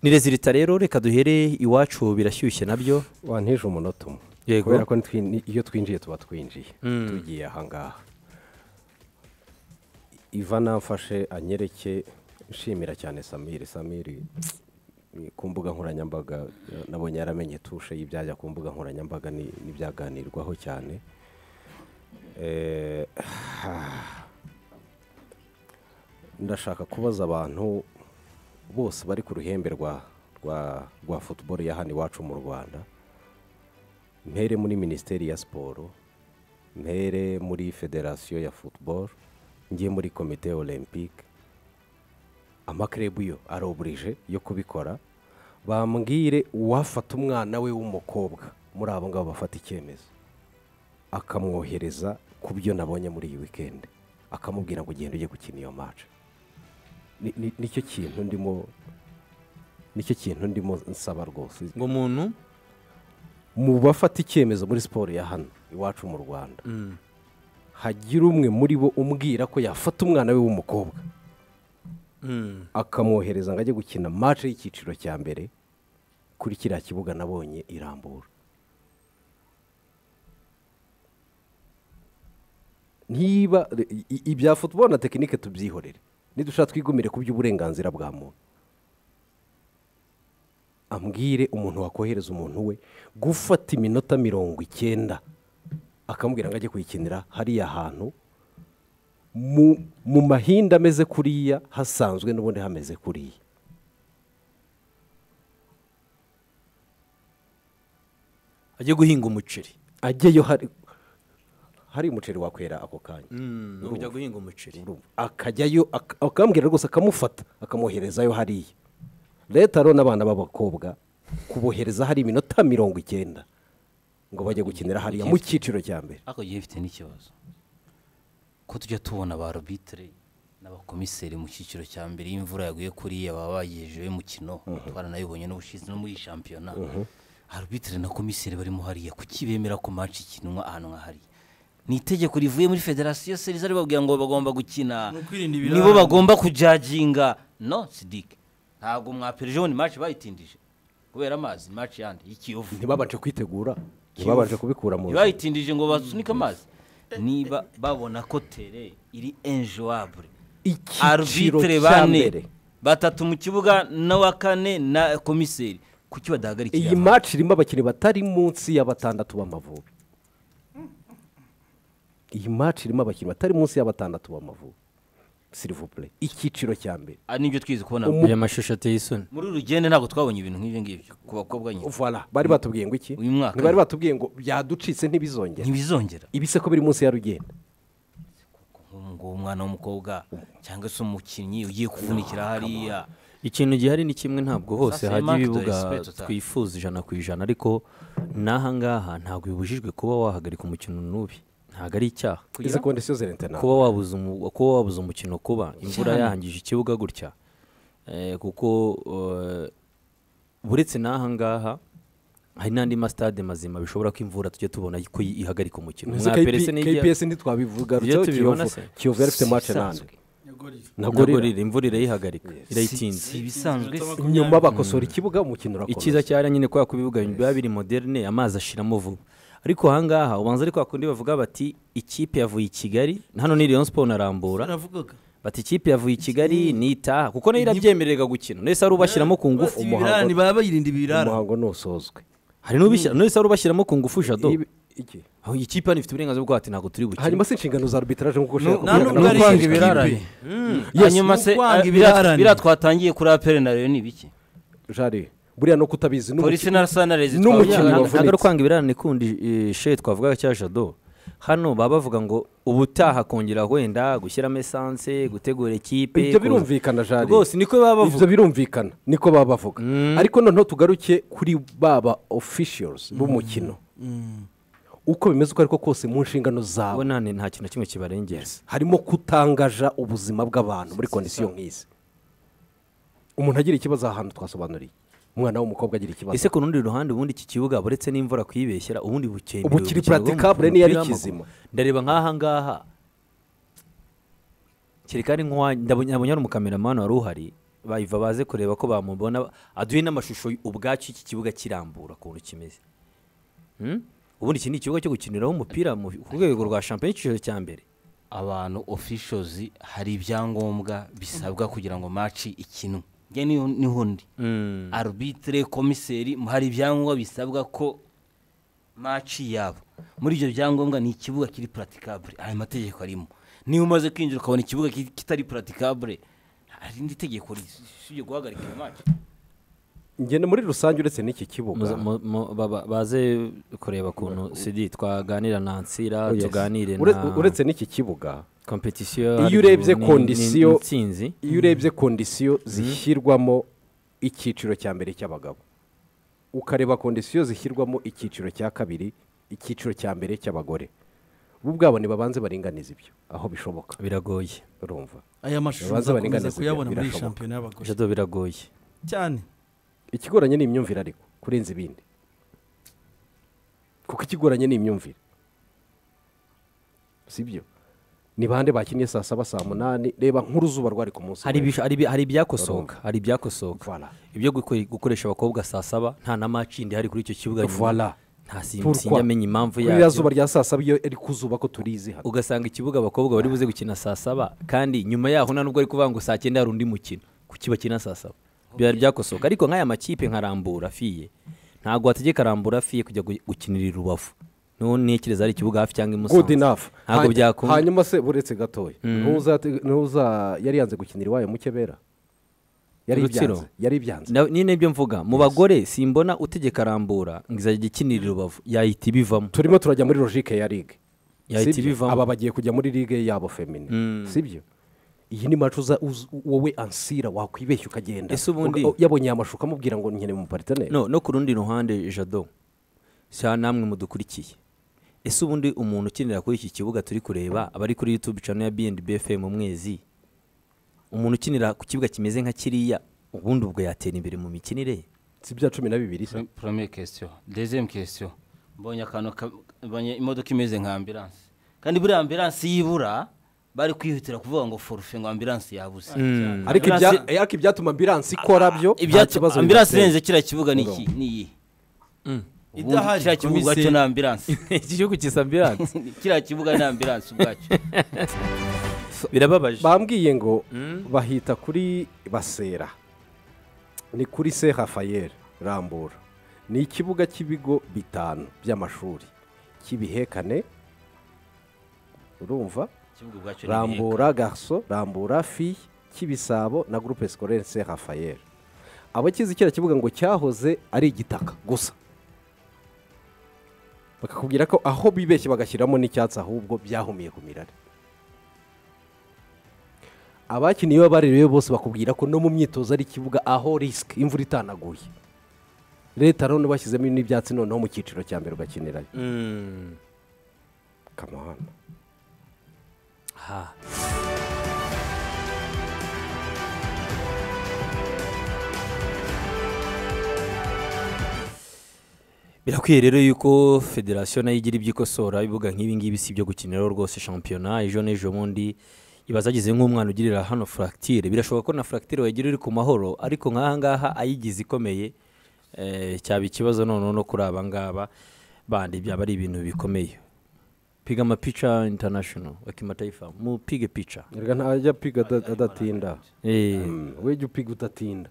ni rezilita rero reka duhere iwacu birashyushye nabyo wantije umunota umwe Yego. kubera ko ntwi- ni- iyo twinjiye tuba twinjiye tugiye ahangaha iva namfashe anyereke nshimira cyane samiri samiri ni ku mbuga nkoranyambaga eh, nabonye yaramenye tushe y'ibyajya ku mbuga nkoranyambaga ni- n'ibyaganirwaho cyane Eh, ndashaka kubaza abantu bose bari ku ruhembe rwa rwa rwa futuboro ya hano iwacu mu rwanda mpere muri minisiteri ya siporo mpere muri federasiyo ya futuboro njye muri komite olympique amakirebu yo aroburije yo kubikora bambwire uwafata umwana we w'umukobwa muri abo ngabo bafata icyemezo akamwohereza ku byo nabonye muri iyi wikendi akamubwira ngo ugenda ujye gukina iyo mace Ni- ni- nicyo kintu ndimo nicyo kintu ndimo nsaba rwose ngo umuntu mu bafata icyemezo muri siporo ya hano iwacu mu rwanda hagira umwe muri bo umbwira ko yafata umwana we w'umukobwa akamwohereza ngo ajye gukina mace y'icyiciro cya mbere kuri kiriya kibuga nabonye irambura niba i- ibya futuboro na tekinike tubyihorere nidusha twigumire ku by'uburenganzira bwa muntu ambwire umuntu wakohereza umuntu we gufata iminota mirongo icyenda akamubwira ngo ajye kuyikinira hariya hantu mu, mu mahinda ameze kuriya hasanzwe n'ubundi hameze kuriya ajye guhinga umuceri ajyeyo hari hari umuceri wakwera ako kanya ujya guhinga umuceri urumva. akajyayo ak- akambwira rwose akamufata akamwoherezayo hariya leta rero n'abana b'abakobwa kubohereza hari iminota mirongo icyenda ngo bajye gukinira hariya mu cyiciro cya mbere ariko gihe bifite n'ikibazo ko tujya tubona ba robitire n'abakomiseri mu cyiciro cya mbere iyo imvura yaguye kuriya baba bagejejeho umukino twaranayibonye n'ubushize no muri iyi shampiyona arubitire na komiseri barimo hariya kuki bemera ko match ikinwa ahantu nka hariya ni itegeko rivuye muri federasiyo se riza ribabwira ngo bagomba gukina Ni ukwirinda ibirara. nibo bagomba kujaginga no sidike ntabwo mwapera ejo ni match bayitindije kubera amazi ni match yandi y'ikiyovu ntibabanje kwitegura ntibabanje kubikura mu nzu ntibayitindije ngo basunike amazi niba babona ko tere iri enjowabure icyiciro arbitre cya bane mbere batatu mu kibuga n'uwa kane na komiseri kuki badahagarikira iyi maci irimo abakinnyi batari munsi ya batandatu b'amavubi iyi maci irimo abakinnyi batari munsi ya batandatu b'amavubi sirivupure icyiciro cya mbere Ah, nibyo twize kubona aya mashusho ateye isoni muri uru rugendo ntabwo twabonye ibintu nk'ibyo ngibyo ku bakobwa nyine Voilà. bari batubwiye ngo iki Uyu mwaka. ntibari batubwiye ngo byaducitse ntibizongere ntibizongera ibise ko biri munsi ya rugenda nguwo umwana w'umukobwa cyangwa se umukinnyi ugiye kuvunikira hariya ikintu gihari ni kimwe ntabwo hose Sasa hajya Mark, ibibuga dore respect utaha. twifuza ijana ku ijana ariko n'aha ngaha ntabwo bibujijwe kuba wahagarika umukino n'ubi ntabwo ari icyaha izi kondisiyo zirentena kuba wabuza umu- kuba wabuze umukino kuba imvura yahangije ikibuga gutya eh, kuko eh, buretse n'aha ngaha hari n'andi masitade mazima bishobora ko imvura tujya tubona ko ihagarika umukino Mwa Perese n'igiya- kps ntitwabivugarutseho Ibyo tubibona kiyovu se. kiyovu yari ifite mace nande Bisanzwe. ntabwo ntabwo rero riri imvura irayihagarika irayitinze si ibisanzwe si nyuma bakosora ikibuga umukino urakomeza icyiza cyari nyine kubera ko ibibuga biba biri moderne amazi ashiramo vuba ariko ahangaha ubanza ari kwa kundi bavuga bati ikipe yavuye i kigali hano ni Rayon Sport na Rambura baravugaga bati ikipe yavuye i kigali nitaha kuko nayo irabyemererwa gukina nahise ari ubashyiramo ku ngufu Bati umuhango- ibirarane baba bayirinda ibirara umuhango ntusozwe hari n'ubishyira nahise ari ubashyiramo ku ngufu jado Ibi- iki? aho iyi kipe hano ifite uburenganzira bwo ati ntabwo turi bukine hanyuma se inshingano za arbitraje nk'uko ushaka nta kubwira nubwo ari nawe- ikipe. hanyuma se Kwanga ah, biriya- ibirarane. biriya twatangiye kuri apere na rero ni ibiki Jari, buriya no kutabizi polisi n'umukino na sanarezi n'umukino twabonye. wavunitse. ntabwo ari ukwanga ibirarane kundi eh, she twavugaga cya jado hano baba bavuga ngo ubutaha kongera wenda gushyiramo esanse gutegura ikipe ibyo kuza- birumvikana jari rwose niko baba bavuga ibyo birumvikana niko baba bavuga ariko noneho tugaruke kuri baba officials b'umukino uko bimeze uko ariko kose mu nshingano zawe ubona nta kintu na kimwe kibarengera harimo kutangaja ubuzima bw'abantu muri kondisiyo nk'izi umuntu agira ikibazo aha hantu twasobanuriye umwana w'umukobwa agira ikibazo ese ku rundi ruhande ubundi iki kibuga buretse n'imvura kuyibeshyera ubundi bukenewe Ubu kiri urukino rw'umupira practicable n'iyo ari w'amaguru. kizima. ndareba nk'aha ngaha kereka ari nk'uwa ndabonye ari umukameramani wari uhari bayiva baze kureba ko bamubona aduhe n'amashusho ubwacu iki kibuga kirambura ukuntu kimeze Hmm? ubundi iki ni ikibuga cyo gukiniraho umupira mu- ku rwego rwa shampiyona y'icyiciro cya mbere abantu officials hari ibyangombwa bisabwa kugira ngo match ikinwe njye niho niho ndi arbitre komiseri hari ibyangombwa bisabwa ko match yaba muri ibyo byangombwa ni ikibuga kiri praticable aya mategeko arimo niba umaze kwinjira ukabona ikibuga ki- kitari praticable hari indi tegeko risibye guhagarika iyo match ngende muri rusange uretse n'iki kibuga Muza- mu- mu- baba- baze kureba ukuntu sidi twaganira na ansira Yes. tuganire Ure- na uretse n'iki kibuga kompetisiyo Iyo ariko urebye ni- ni- kondisiyo- ni intsinzi iyo urebye kondisiyo zishyirwamo icyiciro cya mbere cy'abagabo ukareba kondisiyo zishyirwamo icyiciro cya kabiri icyiciro cya mbere cy'abagore bo ubwabo ntibabanze baringaniza ibyo aho bishoboka biragoye urumva aya mashusho Babanza uzakomeza baringaniza kuyabona muri iyi birashoboka. shampiyona y'abagore jado biragoye cyane ikigoranye ni imyumvire ariko kurenza ibindi kuko ikigoranye ni imyumvire si byo ni bande bakinnye saa saba saa munani reba nk'uruzuba rwari ku munsi hari w'ejo. ibisho- hari ibi- hari ibyakosoka hari ibyakosoka Voilà. ibyo gukore- gukoresha abakobwa saa saba nta na maci indi hari kuri icyo kibuga nyuma. Voilà. nta Pourquoi? sinjyamenya impamvu kuri iriya yabyo zuba rya saa saba iyo iri kuzuba ko turizi hano ugasanga ikibuga abakobwa bari buze gukina saa saba kandi nyuma yaho nta nubwo ari kuvuga ngo saa cyenda hari undi mukino kuki bakina saa saba biba byakosoka ariko nk'aya makipe nka rambura afiye ntabwo wategeka rambura afiye kujya gu- gukinira i rubavu niho ntekereza hari ikibuga hafi cyangwa i good musanze enough ntabwo Hany- byakunda. hanyuma se buretse gatoya ntuza ntuza yari yanze gukinira iwayo mukebera yari Rutsiro. ibyanze yari ibyanze Na- ni nibyo mvuga mu bagore simbona utegeka rambura ngo izajya ikinira i rubavu yahita ibivamo turimo turajya muri logique ya ligue Yahita Sibyo? ibivamo. aba bagiye kujya muri ligue yabo femine sibyo iyi ni match uza uz- wowe ansira wakwibeshya ukagenda Ese ubundi- Uga- yabonye aya mashuka amubwira ngo nkeneye mu partenaire no no ku rundi ruhande jado sha namwe mudukurikiye ese ubundi umuntu ukinira kuri iki kibuga turi kureba aba ari kuri youtube channel ya bnb fm umwezi umuntu ukinira ku kibuga kimeze nka kiriya ubundi ubwo yatera imbere mu mikinire si bya cumi na bibiri se porome kesiyo dezemu kesiyo mbonye akantu ka- mbonye imodoka imeze nka ambiranse kandi buriya ambiranse y'ibura bari kwihutira kuvuga ngo forufe ngo ambiranse yabuze ariko ibya- eh, ariko ibyatuma ambiranse ikora byo nta kibazo ambiranse bibateye. irenze kiriya kibuga ni iki ni iyi ubundi Idahari, kiriya kibuga komise- ubwacyo ni ambiranse iki gihugu kisa ambulance kiriya kibuga ni ambiranse ubwacyo birababaje bambwiye ngo bahita kuri basera ni kuri se rafael rambura ni ikibuga cy'ibigo bitanu by'amashuri cy'ibihekane urumva ikibuga ubwacyo ni ibiheka. rambura garso rambura fi kibisabo na groupe scolaire se rafael abakizi kiriya kibuga ngo cyahoze ari igitaka gusa bakakubwira ko aho bibeshye bagashyiramo n'icyatsi ahubwo byahumiye ku mirare abakiniye iyo baririwe bose bakubwira ko no mu myitozo ari ikibuga aho risike imvura itanaguye leta rero bashyizemo n'ibyatsi noneho mu cyiciro cya mbere ugakinirayo Mm. kamahana Ha. birakwiye rero yuko federasiyo nayo igira ibyo ikosora ibibuga nk'ibingibi si ibyo gukiniraho rwose shampiyona ejo n'ejo bundi iba zagize nk'umwana ugirira hano furagitire birashoboka ko na furagitire wayigira uri ku mahoro ariko nk'aha ngaha ayigize ikomeye eh, cyaba ikibazo noneho no kuri aba ngaba bandi byaba ari ibintu bikomeye piga amapica international akimataifa mupige pica reka ntajya apiga ada- adatinda Eh, we jya upiga udatinda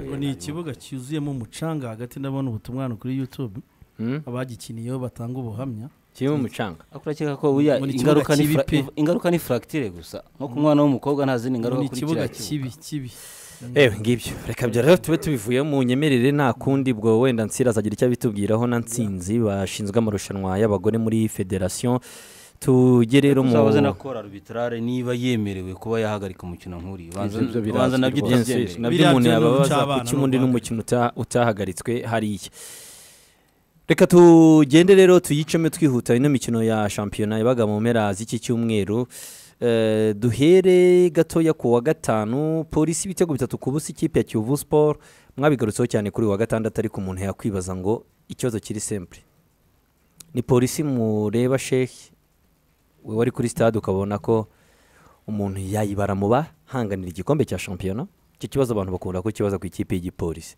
ngo ni ikibuga cyuzuyemo umucanga hagati ndabona ubutumwa hano kuri youtube Hmm? abagikiniyeho batanga ubuhamya kirimo umucanga Ariko urakeka ko buriya Ngo ni ikibuga ingaruka ni fra- kibi pe. ingaruka ni furagitire gusa nko ku mwana w'umukobwa nta zindi ngo ngaruka ni kuri ikibuga kiriya kibuga kibi kibi ewe ngibyo reka bya rero tube tubivuye mu nyemerere nta kundi bwo wenda nsira azagira icyo abitubwiraho na nsinzi bashinzwe amarushanwa y'abagore muri federasiyo tugere rero mu tuzabaze na kora arbitrare niba yemerewe kuba yahagarika umukino nk'uriya ubanza Ibyo- ibyo birazwi ubanza nabyo rwose. utabyemera nabyo Biriya umuntu byo ni yababaza ucabana kuki ubundi n'ubuhanga. n'umukino uta- utahagaritswe hariya reka tugende rero tuyicemo twihuta ino mikino ya shampiyona yabaga mu mpera z'iki cyumweru Eh, duhere gatoya ku wa gatanu polisi ibitego bitatu ku busa ikipe ya kiyovu siporo mwabigarutseho cyane kuri uyu wa gatandatu ariko umuntu yakwibaza ngo ikibazo kiri sempure ni polisi mureba shehi wowe wari kuri sitade ukabona ko umuntu yayibara mu bahanganira igikombe cya shampiyona icyo kibazo abantu bakunda kukibaza ku ikipe y'igipolisi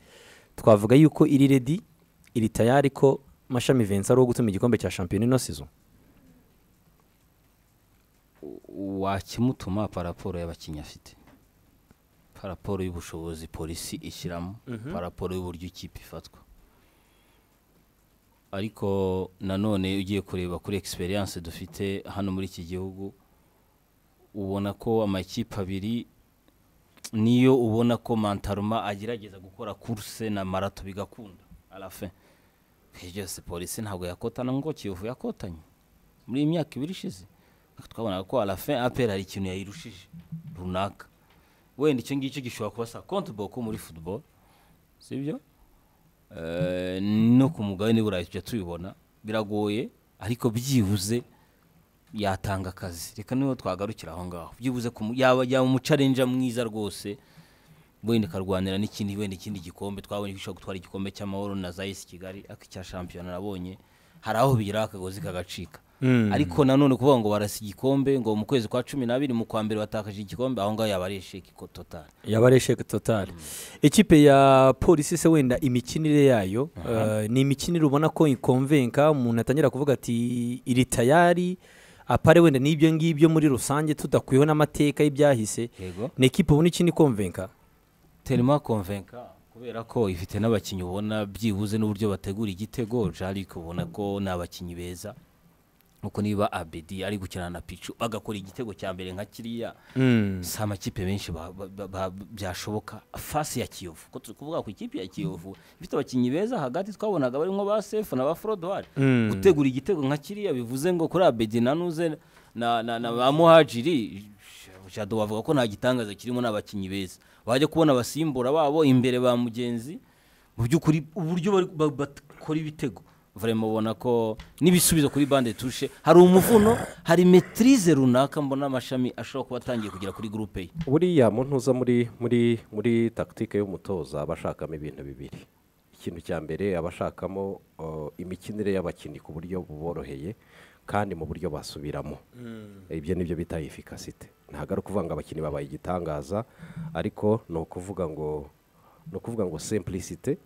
twavuga yuko iri redi iri tayari ko mashami Vincent ari uwo gutuma igikombe cya shampiyona ino sizo wakimutuma paraporo y'abakinnyi afite paraporo y'ubushobozi polisi ishyiramo paraporo y'uburyo ikipe ifatwa ariko nanone ugiye kureba kuri egisperiyanse dufite hano muri iki gihugu ubona ko amakipe abiri niyo ubona ko mantaruma agerageza gukora kurse na marato bigakunda arafe byose polisi ntabwo yakotana ngo kiyovu yakotanye muri iyi myaka ibiri ishize twabonaga ko arafe apera hari ikintu yayirushije runaka wenda icyo ngicyo gishobora kuba sa kontiboko muri futuboro sibyo Eh, no ku mugabane burayi tujya tubibona biragoye ariko byibuze yatanga akazi reka niho twagarukira aho ngaho byibuze ku mu- yaba yaba umucarenja mwiza rwose wenda ikarwanira n'ikindi wenda ikindi gikombe twabonye ko ishobora gutwara igikombe cy'amahoro na zayisi kigali ariko icya shampiyona nabonye hari aho bigira akagozi kagacika ariko nanone kuvuga ngo barasa igikombe ngo mu kwezi kwa cumi n'abiri mu kwa mbere watakaje igikombe aho ngaho yaba ari esheki ko totari yaba ari esheke totari ikipe ya polisi se wenda imikinire yayo eh, ni imikinire ubona ko ikonvenka umuntu atangira kuvuga ati iri tayari apare wenda n'ibyo ngibyo muri rusange tudakwiyeho n'amateka y'ibyahise yego ni ekipe ubona ikina ikonvenka terima konvenka kubera ko ifite n'abakinnyi ubona byibuze n'uburyo bategura igitego jarike ubona ko ni abakinnyi beza nuko niba abedi ari gukina na picu agakora igitego cya mbere nka kiriya si amakipe menshi ba- ba- ba- byashoboka fasi ya kiyovu ko turi kuvuga ku ikipe ya kiyovu ifite abakinnyi beza hagati twabonaga barimo ba sefu na ba forodwari Mm. gutegura igitego nka kiriya bivuze ngo kuri abedi nanuze na, na, na ba muhajiri jado bavuga ko nta gitangaza kirimo n'abakinnyi beza bajya kubona abasimbura babo imbere ba mugenzi mu by'ukuri uburyo bari- ba- bakora ibitego vraiment ubona ko n'ibisubizo kuri bande tushe hari umuvuno hari metirize runaka mbona amashami ashobora kuba atangiye kugera kuri gurupe ye buriya mu ntuza muri muri muri takitike y'umutoza aba ashakamo ibintu bibiri ikintu cya mbere aba ashakamo uh, imikinire y'abakinnyi ku buryo buboroheye kandi mu buryo basubiramo ibyo nibyo bita efikasite ntabwo ari ukuvuga ngo abakinnyi babaye igitangaza ariko ni ukuvuga ngo ni ukuvuga ngo simpulisite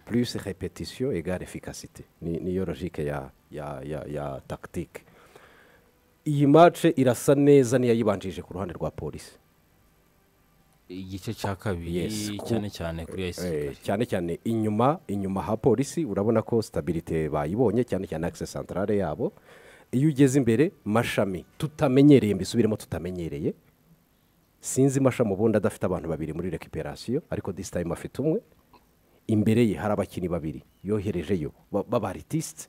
plus repetition egare efikasite Ni- niyo logike ya ya ya ya takitike iyi mace irasa neza n'iyayibanjije ku ruhande rwa polisi igice cya kabiri Yes, ku- cyane cyane kuri ya Eh, cyane cyane inyuma inyuma ha polisi urabona ko sitabirite bayibonye cyane cyane akisesi santarare yabo iyo ugeze imbere mashami tutamenyereye mbisubiremo tutamenyereye sinzi mashami ubundi adafite abantu babiri muri rekiperasiyo ariko disi tayime afite umwe imbere ye hari abakinnyi babiri yoherejeyo ba- b'abaritiste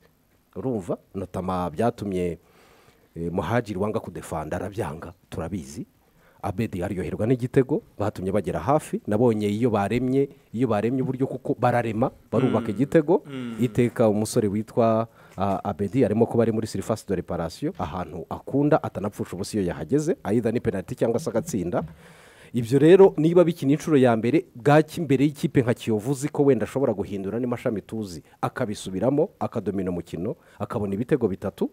urumva notama byatumye eh, muhajiri wanga kudefanda arabyanga turabizi abedi aryoherwa n'igitego batumye bagera hafi nabonye iyo baremye iyo baremye uburyo kuko bararema barubaka igitego iteka umusore witwa ah, abedi arimo kuba ari muri sirifasi de reparasiyo ahantu akunda atanapfusha ubusa iyo yahageze ayida ni penaliti cyangwa se agatsinda ibyo rero niba bikina inshuro ya mbere bwaki imbere y'ikipe nka kiyovu uzi ko wenda ashobora guhindura n'amashami tuzi akabisubiramo akadomina umukino akabona ibitego bitatu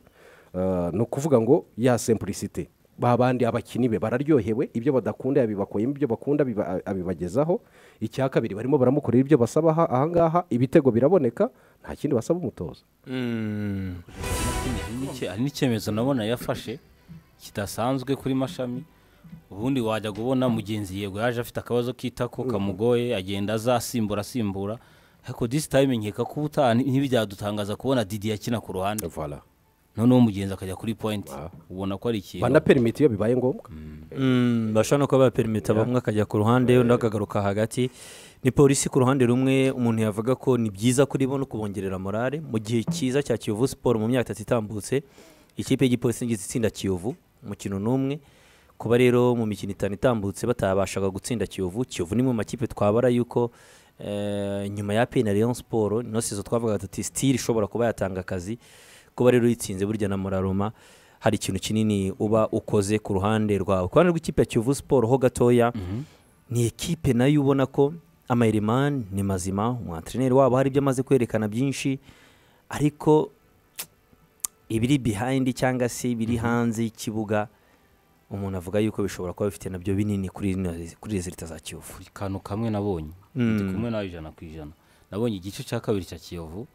Eh, ni ukuvuga ngo ya simpulisite ba bandi abakinnyi be bararyohewe ibyo badakunda yabibakoyemo ibyo bakunda abiba- abibagezaho icya kabiri barimo baramukorera ibyo basaba aha- ahangaha ibitego biraboneka nta kindi basaba umutoza Hari n'icye- hari n'icyemezo nabona yafashe kidasanzwe kuri mashami ubundi wajya kubona mugenzi yego yaje afite akabazo k'itako kamugoye agenda azasimbura asimbura ariko disi tayime nkeka ko ubutaha nti- ntibyadutangaza kubona didi akina ku ruhande Voilà. noneho umugenzi akajya kuri point ubona ko ari ikintu banaperimiti iyo bibaye ngombwa Mm, bashobora no kuba baperimita bamwe akajya ku ruhande undi akagaruka hagati ni polisi ku ruhande rumwe umuntu yavuga ko ni byiza kuri bo no kubongerera morale mu gihe cyiza cya kiyovu siporo mu myaka itatu itambutse ikipe y'igipolisi ngize itsinda kiyovu umukino n'umwe kuba rero mu mikino itanu itambutse batabashaga gutsinda kiyovu kiyovu ni mu makipe twabara yuko eh, nyuma ya peyina leon siporo nino sizo twavugaga tuti sitiri ishobora kuba yatanga akazi kuba rero uyitsinze burya na moraroma hari ikintu kinini uba ukoze ku ruhande rwawe ku ruhande rw'ikipe ya kiyovu siporo ho gatoya ni ekipe nayo ubona ko amayerimani ni mazima umwantereneri wabo hari ibyo amaze kwerekana byinshi ariko ibiri bihayindi cyangwa se biri hanze y'ikibuga umuntu avuga yuko bishobora kuba bifite nabyo binini kuri rino- kuri rezilita za kiyovu buri kantu kamwe nabonye ndi kumwe nawe ijana ku ijana nabonye igice cya kabiri cya kiyovu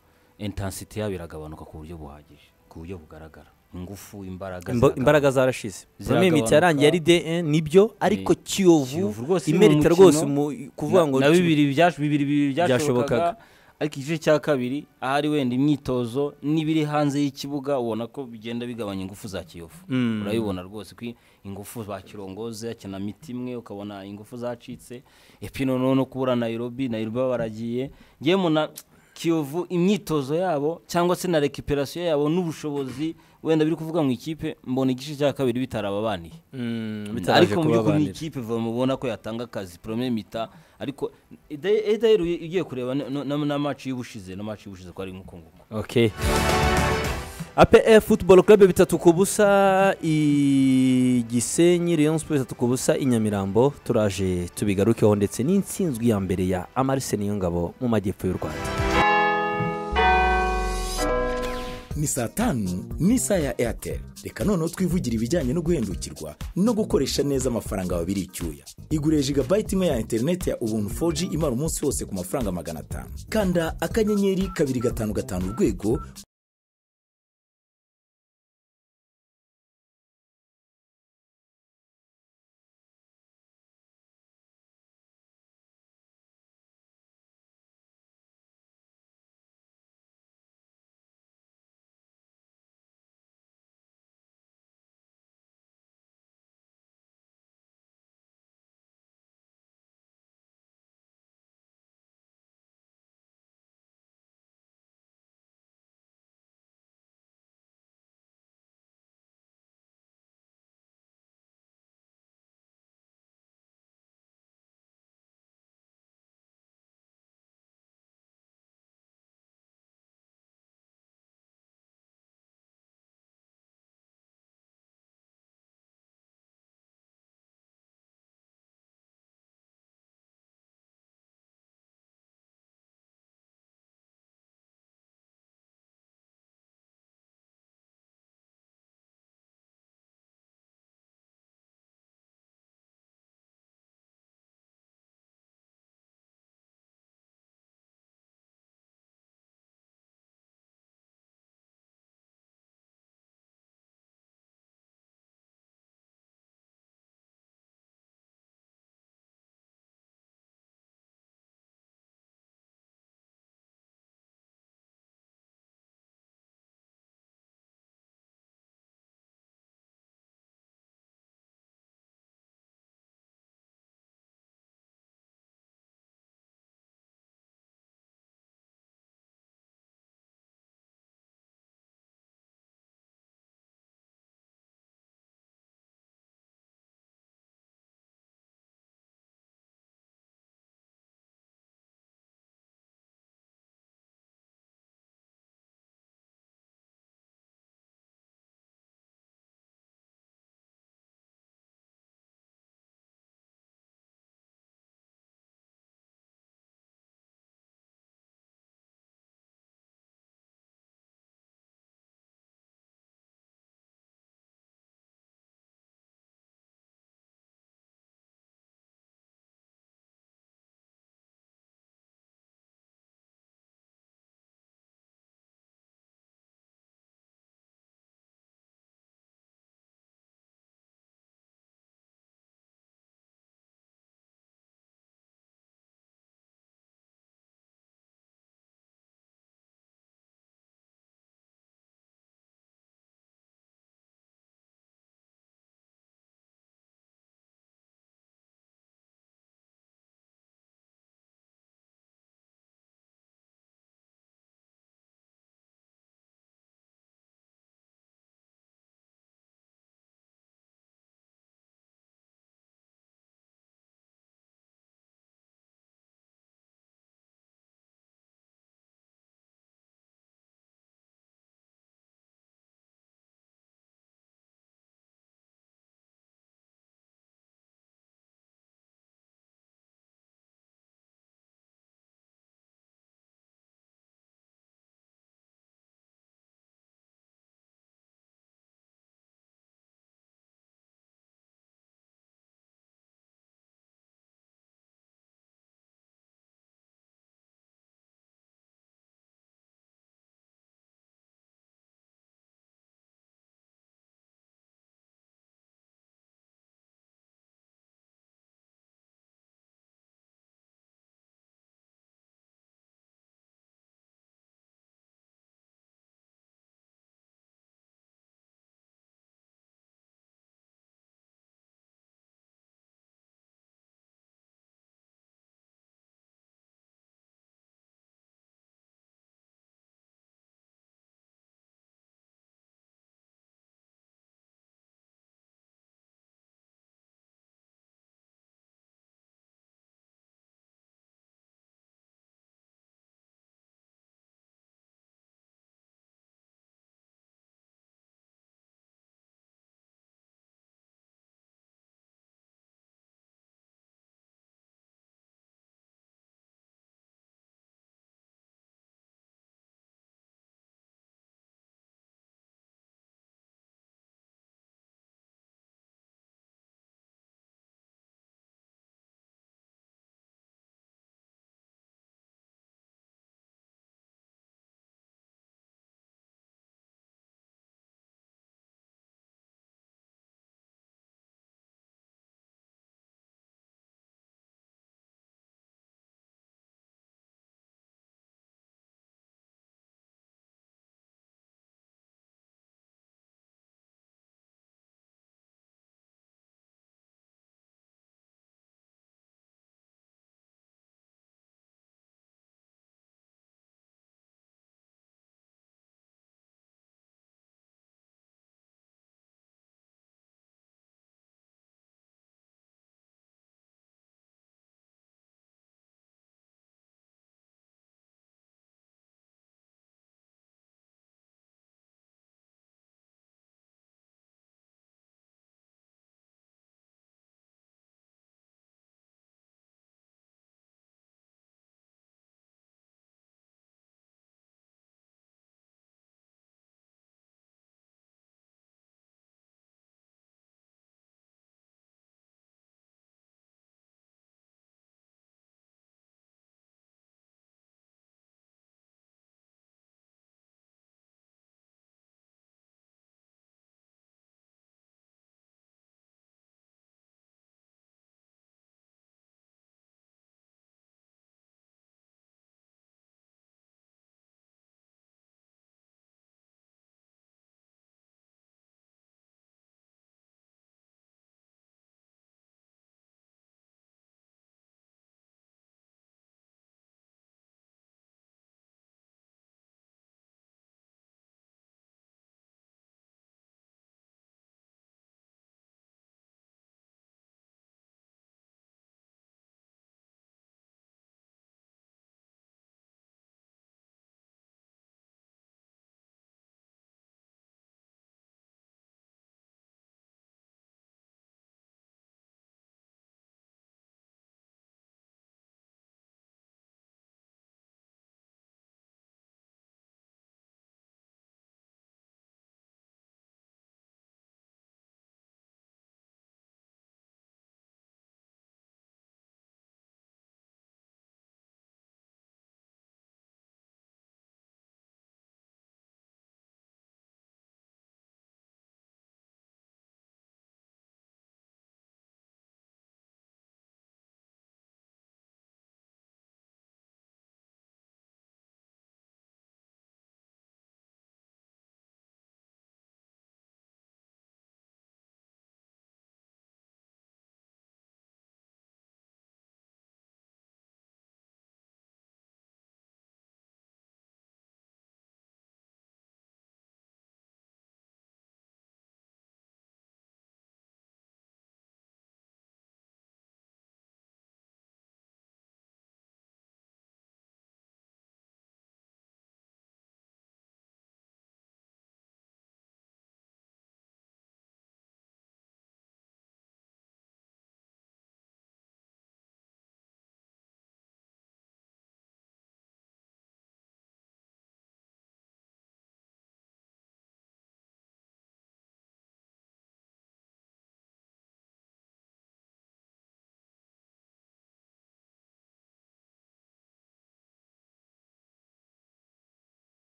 intansiti yabo iragabanuka ku buryo buhagije ku buryo bugaragara ingufu imbaraga Imba- ziragabanuka. imbaraga zarashize bamwe Ziragabanuka. imiti yarangiye ari de nibyo ariko Kiyovu kiyovu rwose ni imerita umukino. rwose mu- kuvuga Na- ngo na bibiri byash- bibiri bibiri Byashobokaga. byashobokaga ariko igice cya kabiri ahari wenda imyitozo n'ibiri hanze y'ikibuga ubona ko bigenda bigabanya ingufu za kiyovu urabibona rwose ko ingufu za kirongozi akina miti imwe ukabona ingufu zacitse epino noneho no kubura nayirobi nayirobi baragiye ngewe na kiyovu imyitozo yabo cyangwa se na rekiperasiyo yabo n'ubushobozi wenda biri kuvuga mu ikipe mbona igice cya kabiri bitarababaniye Mm, bitabanje ariko mu by'ukuri ni kubabanira. ikipe vuba mubona ko yatanga akazi premier mita ariko edayeri ugiye kureba ni- no- na maci y'ubushize na maci y'ubushize ko ari nk'uko nguko Okay. APR Football Club bitatu ku busa i Gisenyi Rayon Sports bitatu ku busa i Nyamirambo turaje tubigarukeho ndetse n'intsinzwi ya mbere ya Amarise Niyongabo mu majyepfo y'u Rwanda. ni saa tanu n'isaha ya airtel reka noneho twivugira ibijyanye no guhendukirwa no gukoresha neza amafaranga wawe icyuya igure jigabayiti imwe ya interineti ya ubuntu 4G imara umunsi wose ku mafaranga magana atanu kanda akanyenyeri kabiri gatanu gatanu urwego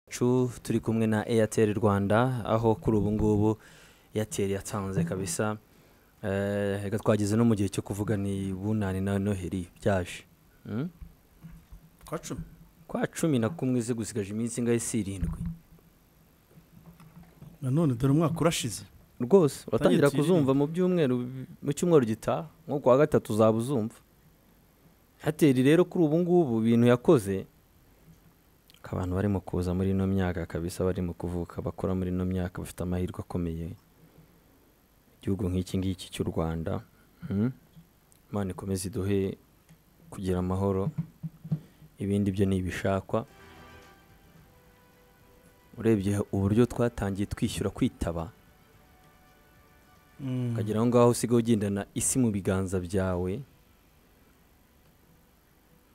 yacu turi kumwe na airtel rwanda aho kuri ubu ngubu airtel yatanze kabisa Eh, reka twageze no mu gihe cyo kuvuga ni bunani na noheri byaje Mm? kwa cumi kwa cumi na kumwe ze gusigaje iminsi ingahe si irindwi nanone dore umwaka urashize rwose watangira tuyirinde. kuzumva mu byumweru bi- mu cyumweru gitaha nko ku wa gatatu uzaba uzumva hateri rero kuri ubu ngubu ibintu yakoze ko abantu barimo kuza muri ino myaka kabisa barimo kuvuka bakora muri ino myaka bafite amahirwe akomeye igihugu nk'iki ngiki cy'u rwanda mm, imana ikomeze iduhe kugira amahoro ibindi byo ni ibishakwa urebye uburyo twatangiye twishyura kwitaba ukagera aho ngaho usigaye ugendana isi mu biganza byawe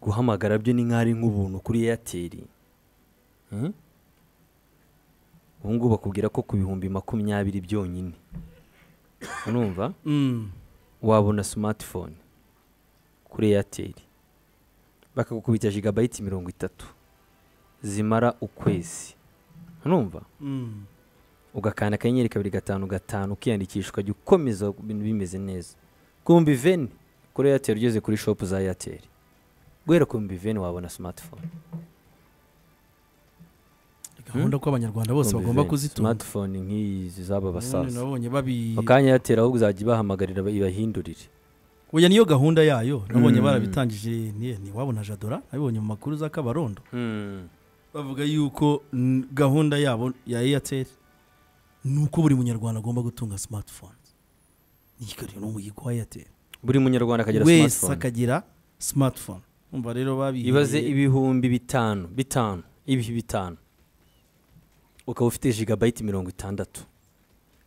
guhamagara byo ni nk'ari nk'ubuntu kuri eyateri ubu ngubu bakubwira ko ku bihumbi makumyabiri byonyine urumva Mm. wabona simatifone kuri eyateri bakagukubita jigabayiti mirongo itatu zimara ukwezi urumva Mm. ugakanda akanyenyeri kabiri gatanu gatanu ukiyandikisha ukajya ukomeza ibintu bimeze neza kumbi veni kuri airtel ugeze kuri shopu za airtel guhera kumbi veni wabona smartphone gahunda ko abanyarwanda bose Kumbi bagomba veni. kuzitunga smartphone nk'izi z'aba Nanone basaza nabonye babi mu kanya airtel ahubwo uzajya ibahamagarira ibahindurire oya niyo gahunda yayo nabonye Mm. barabitangije ni ntiwabona jadora nabibonye mu makuru za kabarondo bavuga yuko mm, gahunda yabo ya airtel ni uko buri munyarwanda agomba gutunga smartphone nikariro n'umuhigo wa airtel buri munyarwanda akagira wese smartphone akagira smartphone umva rero babihiye ibaze ibihumbi bitanu bitanu ibihe bitanu ukaba ufite jigabayiti mirongo itandatu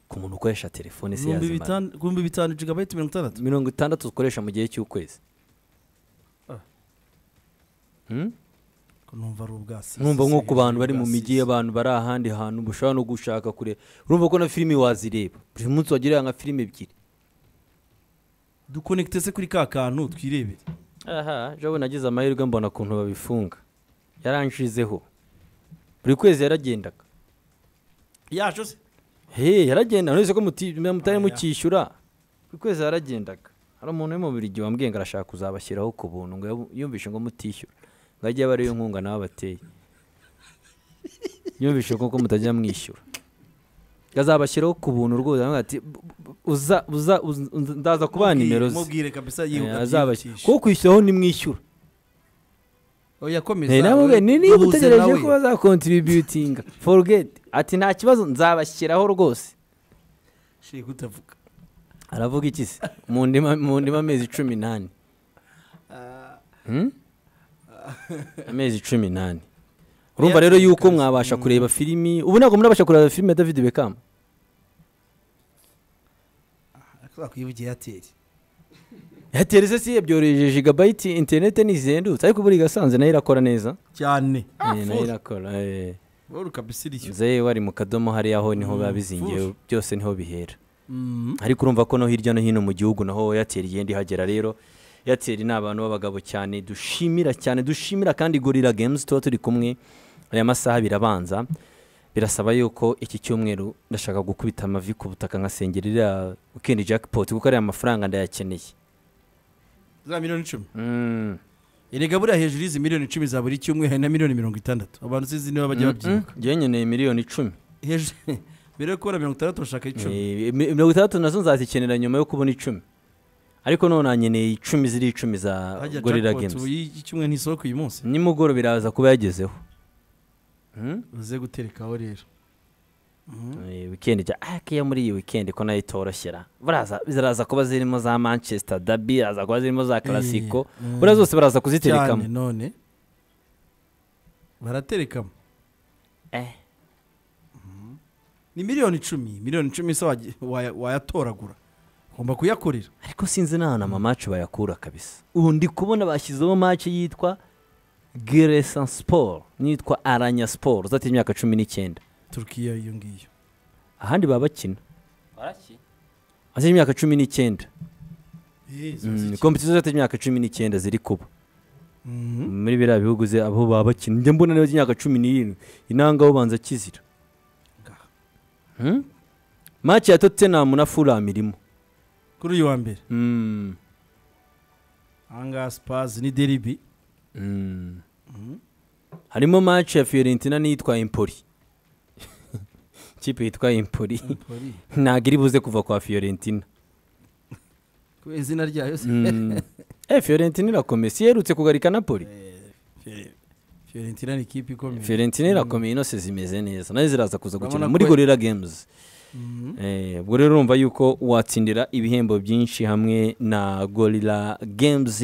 ku muntu ukoresha telefone se ibihumbi yazimara bitanu- ibihumbi bitanu jigabayiti mirongo itandatu mirongo itandatu ukoresha mu gihe cy'ukwezi Ah. Hmm? Ko numva ari ubwasi numva nko ku bantu bari mu mijyi abantu bari ahandi hantu ushobora no gushaka kure urumva ko na filimi wazireba buri munsi wagira nka filimi ebyiri dukonekite se kuri ka kantu twirebere aha jabo nagize amahirwe mbona ukuntu babifunga yaranshizeho buri kwezi yaragendaga yacu se he yaragenda none se ko muti- mutari Oya. mukishyura buri kwezi yaragendaga hari umuntu wo mu buri wambwiye ngo arashaka kuzabashyiraho ku buntu ngo yabu- yumvishe ngo mutishyura ngo ajye aba ariyo nkunga nawe abateye yumvishe ko ko mutajya mwishyura ngo azabashyiraho ku buntu rwose aravuga ati "Bu- bu- uza uza uz- uz- ndaza kubaha nimero ze mubwire kabisa Eh, yihuta azabashy- byihutisha. kuko kwishyuraho nimwishyura oya komeza Eh, nawe wowe ni niba duhuze utegereje nawe. ko bazakontributinga forugeti ati nta kibazo nzabashyiraho rwose Shiri kutavuga aravuga iki se mu ndima mu ndima amezi cumi n'ane Hmm? amezi cumi n'ane urumva rero yuko mwabasha kureba filimi ubu ntabwo murabasha kureba filimi ya david beckham twakwivugiye airtel airtel se si yabyoroheje jigabayiti interineti ntizihendutse ariko buriya igasanze nayo irakora neza cyane Eh, nayo irakora eh. wowe kabisa iryo nze wari mu kadomo hariya ho niho biba Mm, bizingiye full. byose niho bihera ariko urumva ko no hirya no hino mu gihugu naho airtel igenda ihagera rero airtel ni abantu b'abagabo cyane dushimira cyane dushimira kandi gorira games tuba turi kumwe aya masaha birabanza birasaba yuko iki cyumweru ndashaka gukubita amavi ku butaka nkasengera iriya weekend jackpot kuko ariya mafaranga ndayakeneye za miliyoni icumi Mm. erega buriya hejuru y'izi miliyoni icumi za buri cyumwe hari na miliyoni mirongo itandatu abantu sinzi niba bajya Mm, babyibuka njyewe nkeneye miliyoni icumi hejuru mbere yo kubona mirongo itandatu bashaka icumi Eh, mi- mirongo itandatu nazo nzazikenera nyuma yo kubona icumi ariko none nanyeneye icumi ziri icumi za hajya gorira jackpot ubu games y'icyumwe ntisoko uyu munsi nimugoroba biraza kuba yagezeho Mm? uze guterekaho rero Eh, weekend ja akiya muri iyi weekend ko nayo itoroshera baraza ziraza kuba zirimo za manchester dabi ziraza kuba zirimo za classico mm. buriya zose baraza cyane kuziterekamo none baraterekamo Eh. Mhm. ni miliyoni icumi miliyoni icumi se wagy- waya- wayatoragura ugomba kuyakorera ariko sinzi n'ahantu amamaci bayakura kabisa ubu ndi kubona bashyizeho maci yitwa geresa siporo n'iyitwa aranya siporo zati imyaka cumi n'icyenda turukiya iyo ngiyo ahandi baba bakina baraki ati imyaka cumi n'icyenda Eh, zo Mm, ziki- kompetisiyo zati imyaka cumi n'icyenda ziri kuba muri biriya bihugu ze aho baba bakina njya mbona niba imyaka cumi n'irindwi inanga banza kizira Ngaha. Hmm? maki ya tottenham na fulham irimo kuri uyu wa mbere Hmm. ahangaha sipazi ni deribi Hmm. harimo maki ya fiorentina n'iyitwa impoli ikipe yitwa impoli ntabwo iri buze kuva kwa fiorentina kubera izina ryayo se Mm. eh fiorentina irakomeye si iherutse kugarika napoli Fiore- fiorentina ni ikipe ikomeye fiorentina irakomeye inose zimeze neza nazo ziraza kuza gukina Urabona muri ko- gorira games Mhm. Eh, ubwo rero urumva yuko watsindira ibihembo byinshi hamwe na gorira games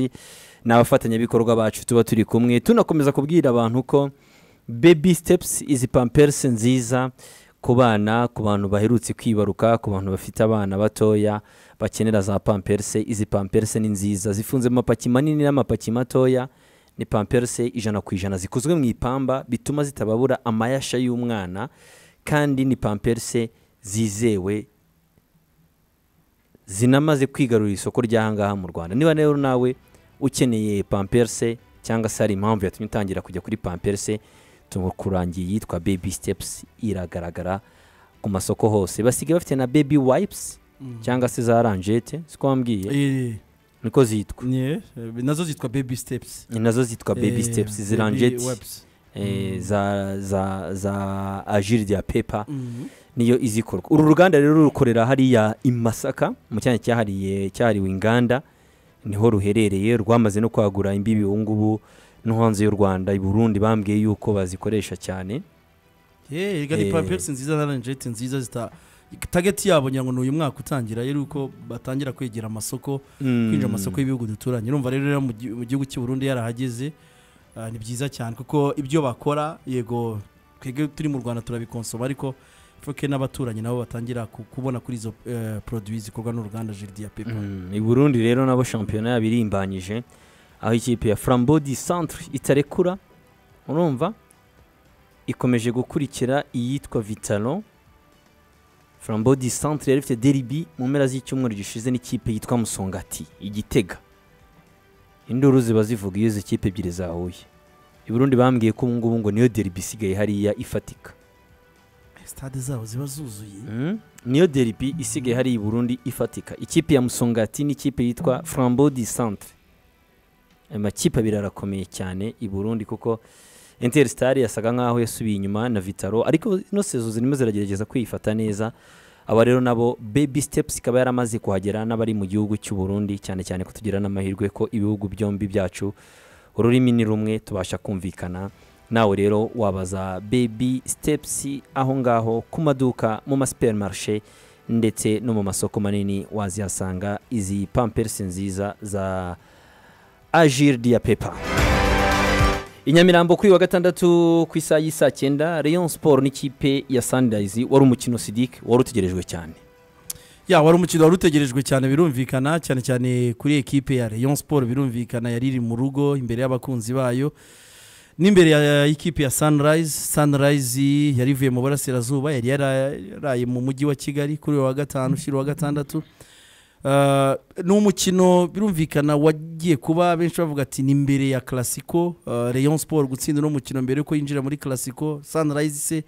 ni abafatanyabikorwa bacu tuba turi kumwe tunakomeza kubwira abantu ko baby steps izi pampers nziza ku bana ku bantu baherutse kwibaruka ku bantu bafite abana batoya bakenera za pamperse izi pamperse ni nziza zifunze mu mapaki manini n'amapaki matoya ni pamperse ijana ku ijana zikozwe mu ipamba bituma zitababura amayasha y'umwana kandi ni pamperse zizewe zinamaze kwigarurira isoko ry'ahangaha mu rwanda niba rero nawe ukeneye pamperse cyangwa se hari impamvu yatumye utangira kujya kuri pamperse tumukurangiye yitwa baby steps iragaragara ku masoko hose basigaye bafite na baby wipes cyangwa se za ranjete siko wambwiye Eh, niko zitwa nye, eh, nazo zitwa baby steps ni nazo zitwa baby Eh, steps izi baby ranjete wipes. eh, za za za agile de paper Mhm. niyo izikorwa uru ruganda rero rukorera hariya i masaka mu cyanya cyahariye cyahariwe inganda niho ruherereye rwamaze no kwagura imbibi ubu ngubu no hanze y'u rwanda i burundi bambwiye yuko bazikoresha cyane Eh, erega ni Eh. pampegisi nziza na ranjete nziza zita tageti yabo ngira ngo ni uyu mwaka utangira ari uko batangira kwegera amasoko kwinjira amasoko y'ibihugu duturanye urumva rero rero mu gi- mu gihugu cy'u Burundi yarahageze ah, ni byiza cyane kuko ibyo bakora yego twebwe turi mu rwanda turabikonsoma ariko foke n'abaturanyi nabo batangira ku- kubona kuri izo eh, produits zikorwa n'uruganda jiridi ya pepa Mm, i burundi rero nabo shampiyona yabo irimbanyije aho ikipe ya frambourg centre itarekura urumva ikomeje gukurikira iyitwa vitalo frambourg centre yari ifite deribi mu mpera z'icyumweru gishize n'ikipe yitwa musongati igitega induru ziba zivuga iyo izi kipe ebyiri zahuye i burundi bambwiye ko ubungubu ngo niyo deribi isigaye hariya ifatika sitade zabo ziba zuzuye Mm. niyo deribi isigaye hari i burundi ifatika ikipe ya musongati n'ikipe yitwa frambourg centre aya makipe abiri arakomeye cyane i burundi kuko interstar yasaga nkaho yasubiye inyuma na vitaro ariko ino sezo zirimo ziragerageza kwifata neza aba rero nabo baby steps ikaba yaramaze kuhagera n'abari mu gihugu cy'u burundi cyane cyane ko tugira n'amahirwe ko ibihugu byombi byacu ururimi ni rumwe tubasha kumvikana nawe rero wabaza baby steps aho ngaho ku maduka mu masupermarishe ndetse no mu masoko manini wazihasanga izi pampersi nziza za agir dia pepa inyamirambo kuri wa gatandatu ku isaha y'isaa cyenda rayon sport n'ikipe ya sunrise wari umukino sidik wari utegerejwe cyane ya wari umukino wari utegerejwe cyane birumvikana cyane cyane kuri ekipe ya Rayon Sport birumvikana yari iri mu rugo imbere y'abakunzi bayo n'imbere ya ekipe ya Sunrise Sunrise yari ivuye mu burasirazuba yari yaraye mu mujyi wa Kigali kuri uyu wa gatanu ushyira uwa gatandatu Uh, ni umukino birumvikana wagiye kuba benshi bavuga ati ni mbere ya classico uh, Rayon Sport gutsinda uno mukino mbere yuko yinjira muri classico Sunrise se iyo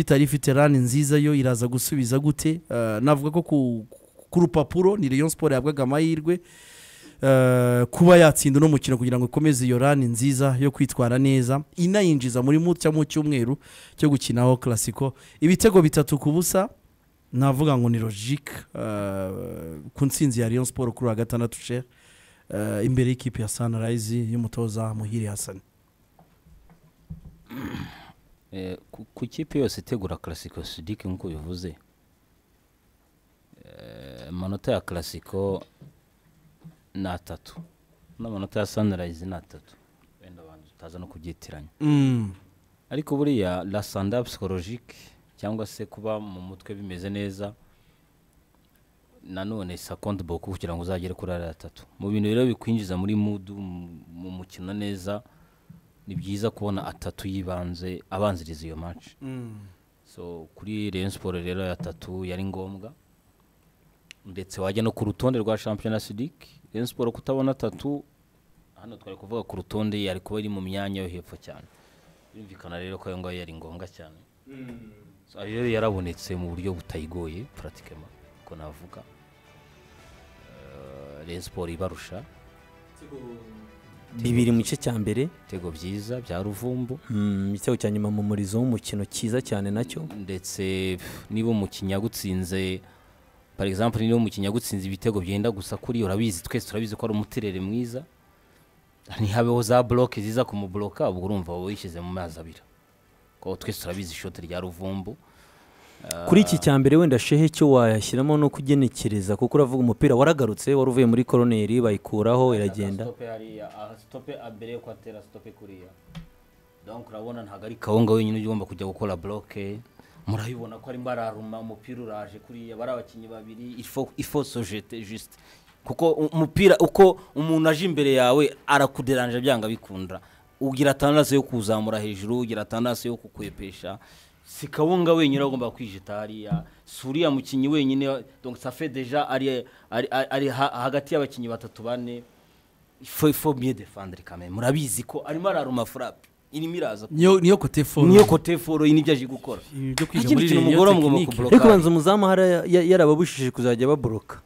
itari ifite rani nziza yo iraza gusubiza gute Eh, navuga ko ku, ku rupapuro ni Rayon Sport yahabwaga amahirwe eh, kuba yatsinda uno mukino kugira ngo ikomeze iyo rani nziza yo kwitwara neza inayinjiza muri mu cyangwa mu cyumweru cyo gukinaho classico ibitego bitatu ku busa navuga ngo ni logique eh, ku ntsinzi ya Rayon Sport kuri uwa gatandatu cher eh, imbere y'ikipe ya Sunrise y'umutoza Muhire Hassan Eh, ku- ku kipe yose itegura classico sidiki nk'uko bivuze Eh, amanota ya classico ni atatu n'amanota ya sunrise ni atatu wenda abantu tutaza no kubyitiranya mm. ariko buriya la sanda psychologique cyangwa se kuba mu mutwe bimeze neza nanone sa compte beaucoup kugira ngo uzagere kuri ari atatu mu bintu rero bikwinjiza muri mudu mu- mu mukino neza ni byiza kubona atatu yibanze abanziriza iyo match Mm. so kuri Rayon Sport rero ya tatu yari ngombwa ndetse wajya no ku rutonde rwa Champions League Rayon Sport kutabona tatu hano twari kuvuga ku rutonde yari kuba iri mu myanya yo hepfo cyane birumvikana rero ko ayo ngayo yari ngombwa cyane So, ayo rero yarabonetse mu buryo butayigoye puratikema ko navuga Eh, Rayon siporo ibarusha bibiri mu gice cya mbere ibitego byiza bya ruvumbu mm, igitego cya nyuma mu murizo w'umukino cyiza cyane nacyo ndetse pff, niba umukinnyi agutsinze par exemple niba umukinnyi agutsinze ibitego byenda gusa kuri urabizi twese turabizi ko ari umuterere mwiza ntihabeho za bloke ziza kumubloka ubwo urumva wowe wishyize mu mazi abira kuko twese turabizi ishoti rya ruvumbu kuri iki cya mbere wenda shehe cyo wayashyiramo no kugenekereza kuko uravuga umupira waragarutse wari uvuye muri koroneri bayikuraho iragenda stope mbere yo kwatera stope kuriya donc urabona ntabwo ari kawunga wenyine ujya ugomba kujya gukora bloke murabibona ko arimo araruma umupira uraje kuriya bari abakinnyi babiri ifo sojete juste kuko u- umupira uko umuntu aje imbere yawe arakuderanje byanga bikunda ugira atandatu yo kuzamura hejuru ugira atandatu yo kukwepesha si kawunga wenyine agomba kwijita hariya si uriya mukinnyi wenyine donc safe deja ari, ari, ari ha, hagati y'abakinnyi batatu bane ifo ifo miye defandre kame murabizi ko arimo araruma furape irimo iraza niyo niyo kote foro niyo kote foro iyi nibyo aje gukora Ibi byo kwiga nta kindi muri kintu Rayon mugora mugomba tekinike. ariko kubloka banza umuzamu hari yarababujije kuzajya baboroka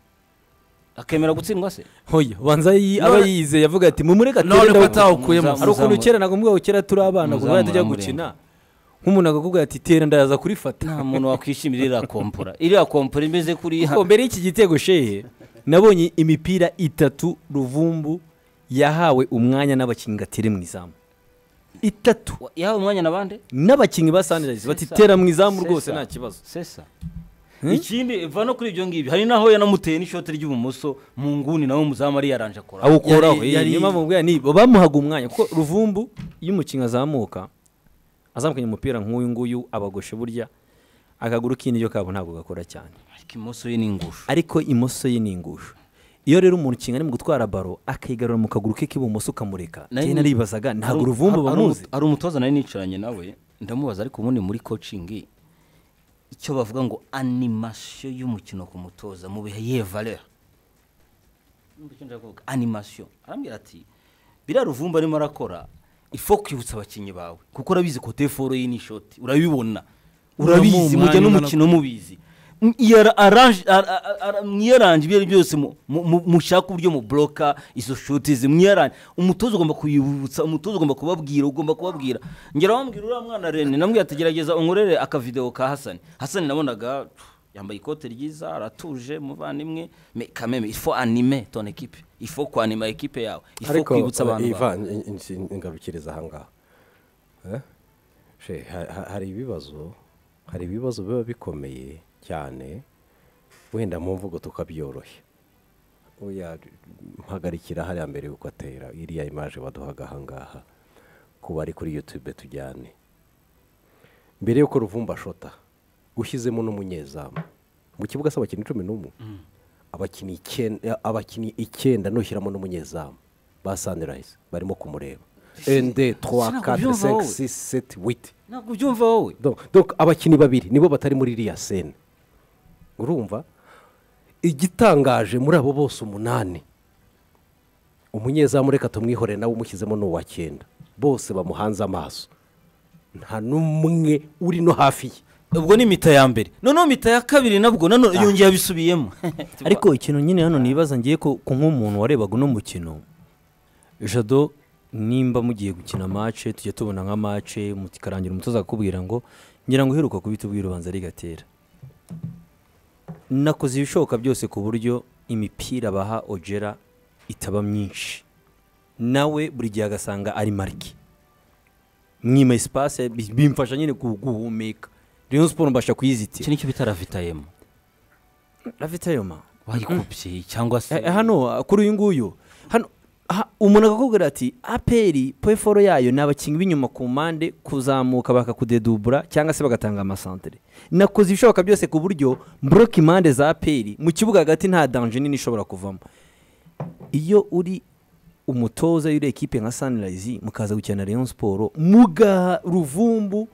akemera gutsindwa se hoya banza yi- aba None- yiyizeye avuga ati mumureka none ko ndawu- atawukuyemo umuzamu- hari ukuntu kera nagomba ngo kera turi abana kuva Umuzamu tujya uramuremba. gukina nk'umuntu akakubwira ati tera ndaza kurifata nta muntu wakwishimira iriya kompora iriya kompora imeze kuriya Kuko mbere y'iki gitego shehe nabonye imipira itatu ruvumbu yahawe umwanya n'abakinnyi ngo atere mu izamu itatu yahawe umwanya na bande n'abakinnyi ba sanirayizi bati Sesa. tera mu izamu rwose Sesa. nta kibazo sesa ikindi va no kuri ibyo ngibyo hari naho yanamuteye n'ishoti ry'ibumoso mu nguni nawe umuzamu ari yaranje akora awukuraho Yari- eh, yari- niyo mpamvu mbwira ni bamuhaga umwanya kuko ruvumbu iyo umukinnyi azamuka azamukanye umupira nk'uyu nguyu abagoshe burya akaguru k'indyo kabo ntabwo gakora cyane ariko imoso ye ni ingusho ariko imoso ye ni ingusho iyo rero umuntu ukinga ari mu gutwara baro akayigarura mu kaguru ke k'ibumoso ukamureka Nari- njye naribazaga ntabwo Hari- uruvumbu hari- hari bamuzi umu- hari umutoza nari nicaranye nawe ndamubaza ariko ubundi muri kocingi icyo bavuga ngo animasiyo y'umukino ku mutoza mu bihe ye valeur Urumva icyo nshaka kuvuga? animasiyo arambwira ati biriya ruvumbu arimo arakora ifo kwibutsa abakinnyi bawe kuko urabizi ko teforo ye ni ishoti urabibona urabizi Uramuha mujya umwanya n'umukino mubizi M- iyo ara- arrange- ara- ara- ara- mwiyaranje ibyo ari byo byose mu- mu- mu- mushaka uburyo mubloka izo shoti zimwiyaranje umutoza ugomba kuyibutsa umutoza ugomba kubabwira ugomba kubabwira ngera wambwira uriya mwana rene namwe yategerageza unkorere akavideo ka hasani hasani nabonaga pff, yambaye ikote ryiza aratuje muvandimwe me kameme ifo anime ton ekipe ifo kwanima ekipe yawe ifo ariko kwibutsa abantu iva bawe. n- n- n- ngarukiriza ahangaha Eh? She, ha- ha- hari ibibazo hari ibibazo biba bikomeye cyane wenda mu mvugo tukabyoroshya oya mpagarikira hariya mbere yuko atera iriya imaje baduhaga ahangaha ku bari kuri yutube tujyane mbere yuko ruvumba ashota ushyizemo n'umunyezamu mu kibuga se abakinnyi cumi n'umwe abakinnyi icyenda abakinnyi icyenda nushyiramo n'umunyezamu ba sanirayizi barimo kumureba ende twa Sinabwo kate byumva wowe. seki sisi seti witi ntabwo ubyumva wowe Donc- donc abakinnyi babiri nibo batari muri iriya sene urumva igitangaje muri abo bose umunani umunyezamu reka tumwihore nawe umushyizemo ni uwa cyenda bose bamuhanze amaso nta n'umwe uri no hafi ye ubwo ni mita ya mbere noneho mita ya kabiri nabwo nanone yongeye abisubiyemo ariko ikintu nyine hano nibaza ngiye ko ko nk'umuntu warebaga uno mukino jado nimba mugiye gukina mace tujya tubona nka mace mukarangira umutoza akakubwira ngo ngira ngo uheruka kubita ubwira ubanza rigatera nakoze ibishoboka byose ku buryo imipira baha ogera itaba myinshi nawe buri gihe agasanga ari marike mwima esipase bi- bimfasha nyine gu- guhumeka rero siporo mbasha iki kuyizitira nicyo bita ravitayemo ravitayoma wayikubye cyangwa se Eh, eh, hano ah, kuri uyu nguyu hano ha- umuntu akakubwira ati aperi peforo yayo ni abakinnyi b'inyuma ku mpande kuzamuka bakakudedubura cyangwa se bagatanga amasantere nakoze ibishoboka byose ku buryo mboroka impande za aperi mu kibuga hagati nta danje nini ishobora kuvamo iyo uri umutoza w'iriya ekipe nka sanirayizi mukaza gukina na leon siporo mugaha ruvumbu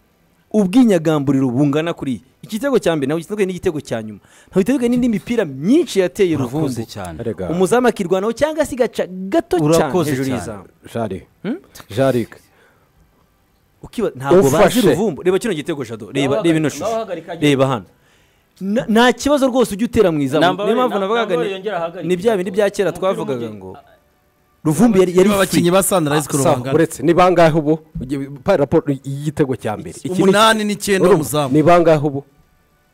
ubwinyagamburiro bungana kuriya igitego cya mbere ntabwo gitandukanye n'igitego cya nyuma ntabwo gitandukanye n'indi mipira myinshi yateye urakoze uruvumbu cyane Erega, umuzamu akirwanaho cyangwa se igaca gato cyane Urakoze hejuru cyane. y'izamu Jari Jari ukiba ntabwo bazi Ufashe. uruvumbu reba kino gitego jado reba Nawe reba ino hagarika- nawe shusho hagarika agira- reba hano Na- nta kibazo rwose ujya utera mu izamu Namba niyo mpamvu na- navugaga namba ni- yongera ahagarike ni bya bindi igitego. bya kera Umupira twavugaga umujyi- ngo ruvumbu yari yari niba abakinnyi free ba sandarayizi koro Sa- bangana uretse ni bangahe ubu Ugi- pa- raporo y'igitego cya mbere Iki ni- umunani n'icyenda Urumva, umuzamu ni bangahe ubu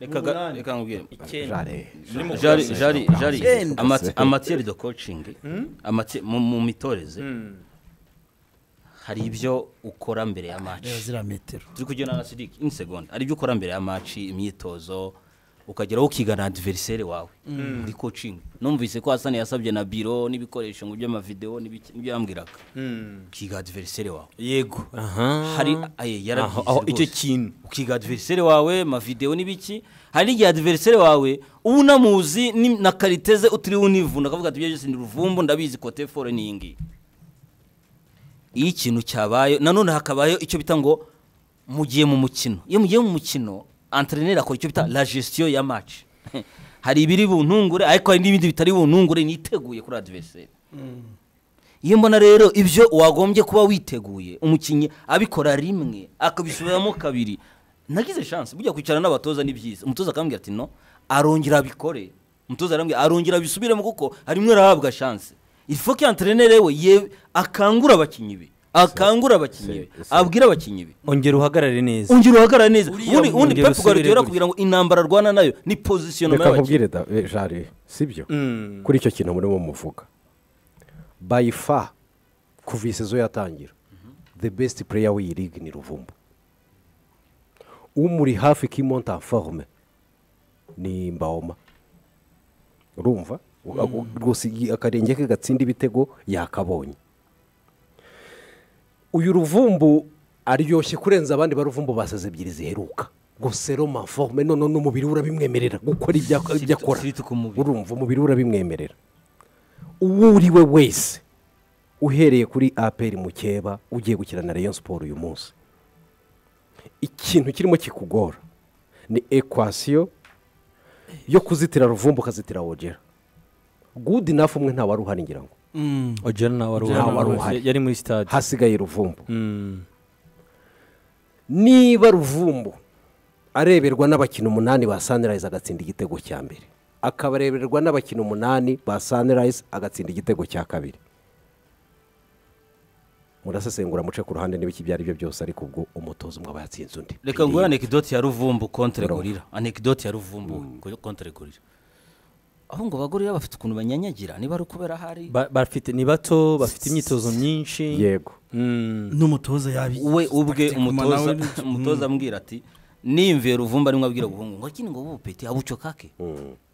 reka ga- reka nkubwire Jari jari jari jari Icyenda. amati- amatiyeri do kocingi amati- mu mu mitoreze hari ibyo ukora mbere ya reba maci ziriya metero turi kugenda na sidiki ini segonda hari ibyo ukora mbere ya maci imyitozo ukageraho ukigana adiveriseri wawe muri kocingi numvise ko hasani yasabye na biro n'ibikoresho ngo by'amavidewo n'ibiki- n'ibyo yambwiraga ukiga adiveriseri wawe yego aha hari aye yarabyize Aho- aho rwose. icyo kintu. ukiga adiveriseri wawe amavidewo n'ibiki hari n'igihe adiveriseri wawe uba unamuzi ni- na kariteze utiriwe univuna akavuga ati ibyo byose ni ruvumbu ndabizi kote fore ni iyi ngiyi iyo ikintu cyabaye nanone hakabayeho icyo bita ngo mugiye mu mukino iyo mugiye mu mukino anterineri akora icyo bita la gestion ya match hari ibiri buntungure ariko hari n'ibindi bitari buntungure niteguye kuri adiveriseri iyo mbona rero ibyo wagombye kuba witeguye umukinnyi abikora rimwe akabisubiramo kabiri nagize chance bujya kwicara n'abatoza ni byiza umutoza akambwira ati no arongera abikore umutoza arambwira arongera abisubiremo kuko harimwe arahabwa chance ifo ko anterinere we ye akangura abakinnyi be akangura abakinnyi be abwira abakinnyi be ongera uhagarare neza ongera uhagarara neza ubundi ubundi ongera Pep Guardiola usubire gutya. arakubwira ngo intambara arwana nayo ni position reka y'abakinnyi nkubwire da eh, jari sibyo kuri icyo kintu murimo muvuga bayifa kuva iyi sezo yatangira the best player w'iyi ligue ni ruvumbu umuri hafi kimonta forume ni mbaoma urumva Uga- rwose iyi- akarenge ke gatsinda ibitego yakabonye uyu ruvumbu aryoshye kurenza abandi ba ruvumbu basaze ebyiri ziheruka gusero maforume none n'umubiri we urabimwemerera gukora ibyo ak- ibyo akora sirite ku mubiri. urumva umubiri we urabimwemerera uwo uri we wese uhereye kuri aperi mukeba ugiye gukina na rayon siporo uyu munsi ikintu kirimo kikugora ni ekwasiyo yo kuzitira ruvumbu ukazitira wogera gudi nafu umwe ntawari uhari ngira ngo ongera nawe wari Nta wari uhari uhari. yari muri sitade hasigaye ruvumbu niba ruvumbu areberwa n'abakino umunani ba sanirayizi agatsinda igitego cya mbere akaba areberwa n'abakino umunani ba sanirayizi agatsinda igitego cya kabiri murasesengura muce ku ruhande n'ibiki ibyo ari byo byose ariko ubwo umutozo mwaba yatsinze undi reka nguhe anekidoti ya ruvumbu kontre gorira anekidoti ya ruvumbu ko- kontre gorira aho ngo abagorira bafite ukuntu banyanyagira niba ari ukubera ahari Ba- bafite ni bato bafite imyitozo myinshi yego n'umutoza yabi we ubwe Tactic umutoza Manawe- umutoza ambwira ati nimve ruvumbu arimo abwira guhungu ngo akini ngo bupeti abuco kake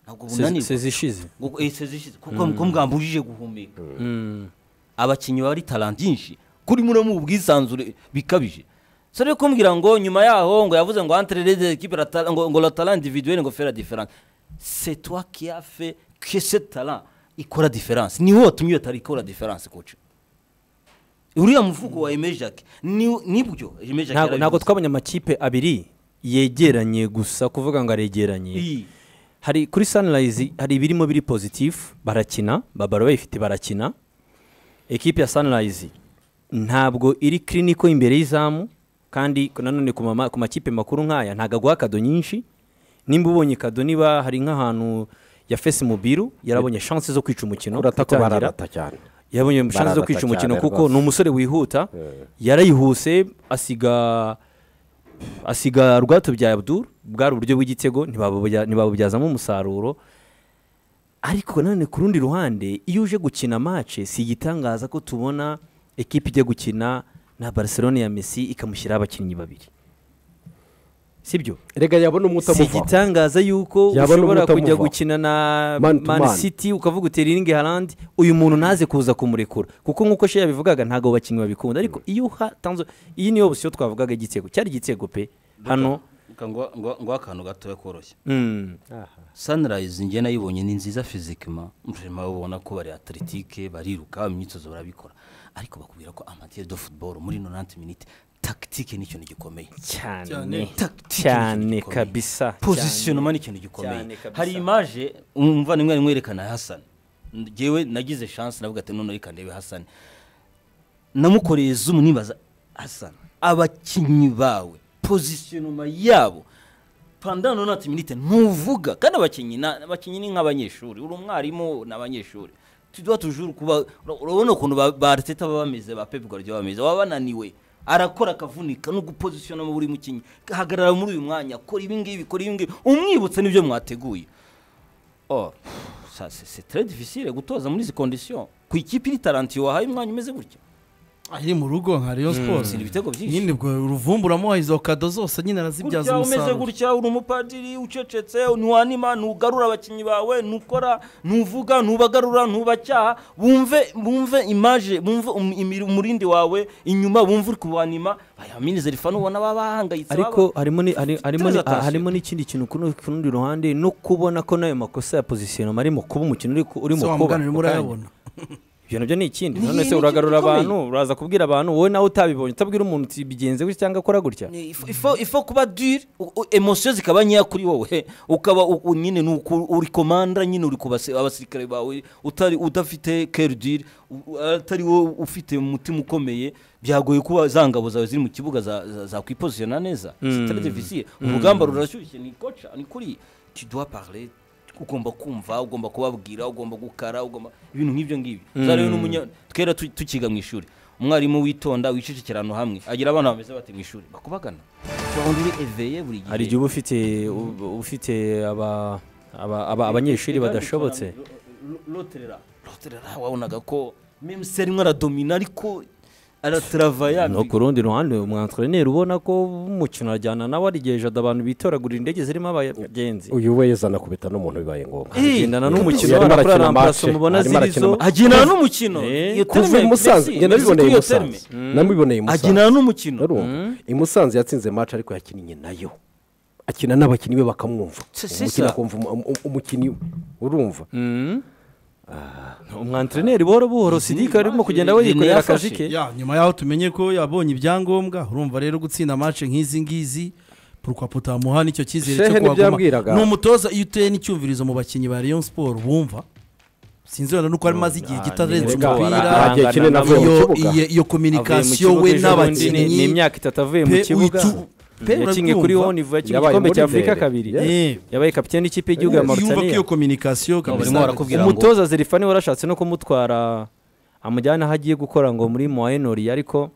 ntabwo Se- bunanirwa sezi ishize Ngo- eh, sezishize kuko ko mwambujije guhumeka abakinnyi bari talent nyinshi kuri muri mu bwisanzure bikabije so rero kumbwira ngo nyuma yaho ngo yavuze ngo entre les deux équipes la talent- ngo ngo la talent individuelle ngo fera différence c'est toi qui a fait que cette talent ikora différence ni wowe watumye iyo talent ikora différence coach uriya muvugo wa Aimé Jacques ni nibyo Aimé Jacques ntabwo ntabwo yarabivuze. twabonye amakipe abiri yegeranye gusa kuvuga ngo aregeranye Iyi. hari kuri sanirayizi hari ibirimo biri pozitifu barakina babara bayifite barakina ekipi ya sanirayizi ntabwo iri kiriniko imbere y'izamu kandi nanone ku mama- ku makipe makuru nk'aya ntabwo aguha kado nyinshi nimba ubonye kado niba hari nk'ahantu ya fesi mubiru yarabonye shansi zo kwica umukino urata ko itangira. bararata cyane yabonye shansi zo Bararata kwica umukino cyane kuko rwose. ni umusore wihuta yarayihuse asiga asiga rwato bya abdul bwari uburyo bw'igitego ntibabuya- ntibabubyazamo umusaruro ariko nanone ku rundi ruhande iyo uje gukina mace si igitangaza ko tubona ekipa ijya gukina na barcelone ya messi ikamushyiraho abakinnyi babiri sibyo rega yabona si umutamuvaho igitangaza yuko Yabona ushobora kujya ubutamuvaho. gukina na Man to man man. city ukavuga utera iringi harandi uyu muntu ntaze kuza kumurekura kuko nk'uko she yabivugaga ntabwo abakinnyi babikunda ariko iyo hatanzwe iyi niyo opsiyo twavugaga igitego cyari igitego pe hano Reka ngo- ngo ngo akantu gatoya koroshye mm, sunrise njye nayibonye ni nziza fizikima murema ubona ko bari atletique bariruka imyitozo barabikora ariko bakubwira ko amateur de football muri 90 minutes tagitike ni ikintu gikomeye cyane Cyane. Tactique ni cyane ikintu gikomeye. kabisa positionnement ni ikintu gikomeye Cyane kabisa. hari image umva nimwe mwerekana Hassan ngewe nagize chance navuga ati none reka ndebe Hassan namukoreye zoom nibaza Hassan abakinnyi bawe positionnement yabo pendant 90 minutes ntuvuga kandi abakinnyi na- abakinnyi ni nk'abanyeshuri uri umwarimu n'abanyeshuri tuba tujuru kuba ura- urabona ukuntu ba- ba Arteta baba bameze ba Pep Guardiola bameze baba bananiwe arakora akavunika no gupozisiona mu buri mukinnyi hagarara muri uyu mwanya kora ibi ngibi kora ibi ngibi umwibutse n'ibyo mwateguye Or, ça, c'est c'est très difficile gutoza muri izi conditions ku ikipe iri taranti wahaye umwanya umeze gutya iri mu rugo nka Rayon Sports Gutsinda ibitego byinshi nyine ubwo uruvumbu uramuha izo kado zose nyine arazibyaza gutya umeze umusaruro gutya uri umupadiri ucecetse ntiwanima ntugarura abakinnyi bawe ntukora ntuvuga ntubagarura ntubacyaha bumve bumve imaje bumve um- imiri- umurindi wawe inyuma bumve uri kubanima bayamineze rifana ubona baba bahangayitse ariko baba- harimo ni- hari- harimo ni- attention. harimo n'ikindi kintu ku rundi- ku rundi ruhande no kubona ko n'ayo makosa ya positionnement arimo kuba umukino uri ku- urimo so kuba wamuganira urimo ako kanya. urayabona ibyo nabyo ni ikindi Ni- none ni se ikintu uragarura gikomeye. abantu uraza kubwira abantu wowe nawe utabibonye utabwira umuntu uti bigenze gutya cyangwa akora gutya Ni- ifo- ifo- ifo kuba dure emosiyo zikaba nkeya kuri wowe ukaba u- u- nyine ni uku- uri komanda nyine uri ku basi- abasirikare bawe utari udafite keri dure atari wowe ufite umutima ukomeye byagoye kuba za ngabo zawe ziri mu kibuga za- za- zakwipozisiona neza sitari divisiye urugamba rurashyushye ni koca ni kuri tuduha parle ugomba kumva ugomba kubabwira ugomba gukara ugomba ibintu nk'ibyo ngibyo za rero n'umunya twera tu- tukiga mu ishuri umwarimu witonda wicecekera ahantu hamwe agira abana bameze bate mu ishuri bakubagana uba uri eveye buri gihe hari igihe uba ufite uba ufite aba- aba- aba- abanyeshuri badashobotse roterera roterera wabonaga ko meme se arimo aradomina ariko aratarava no ku rundi ruhande umwantreneri ubona ko umukino arajyana nawe arigejeje abantu bitoragurira indege zirimo abagenzi uyu we yazanakubita n'umuntu bibaye ngombwa Eh, agendana Uyu n'umukino arimo bakora arakina ramparasi match, mubona arimo ziri arakina zo. match. agenana n'umukino Eh, Iyo kuva i terme, musanze Messi, njye nabiboneye nzi i ko iyo terme. musanze nabiboneye i musanze agenana n'umukino urumva i musanze yatsinze match ariko yakinnye nayo akina n'abakinnyi be bakamwumva Si- si umukinnyi sa. akumva umu- umu- umukinnyi we urumva umwantreneri buhoro buhoro sidika arimo kugenda we Zidane yikorera yafashe. akazi ke Ya, nyuma yaho tumenye ko yabonye ibyangombwa urumva rero gutsinda match nk'izi ngizi pourquoi potamuha nicyo cyizere Shehe cyo kuhaguma ntibyambwiraga. ni umutoza iyo uteye n'icyumvirizo mu bakinnyi ba Rayon Sport bumva sinzi wenda nuko ari maze igihe Ah, gitarenze nirega, umupira barahangana nta gihe kinini avuye mu iyo kibuga iyo- iyo communication we ni n'abakinnyi imyaka itatu avuye mu pe kibuga uyitu- pe yakinnye urabyumva? kuri honivu yakinnye Yabaye igikombe muri cya afurika mbere. kabiri Yeah. Eh, yabaye kapiteni n'ikipe y'igihugu ya yumva ko mauritania iyo communication barimo kabisa barakubwira ngo- umutoza zerifani warashatse no kumutwara amujyana aho agiye gukora ngo muri moyenori ariko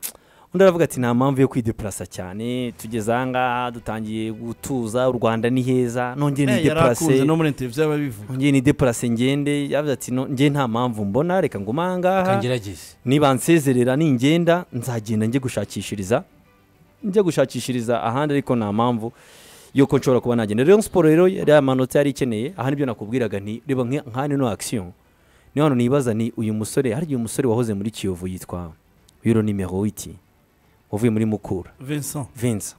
undi aravuga ati nta mpamvu yo kwidepurasa cyane tugeze aha ngaha dutangiye gutuza u rwanda ni heza nongere Eh, nidepurase yarakunze no muri interview yababivuga nongere nidepurase ngende yavuze ati "No, njye nta mpamvu mbona reka ngume aha ngaha kangerageze niba nsezerera ningenda nzagenda njye gushakishiriza njye gushakishiriza ahandi ariko nta mpamvu yuko nshobora kuba nagenda rero siporo rero yari amanota yari ikeneye aha nibyo nakubwiraga nti reba nka- nka hano no akisiyo niyo hano nibaza ni uyu musore hari igihe umusore wahoze muri kiyovu yitwa yuro nimero witi wavuye muri mukura Vincent vinsa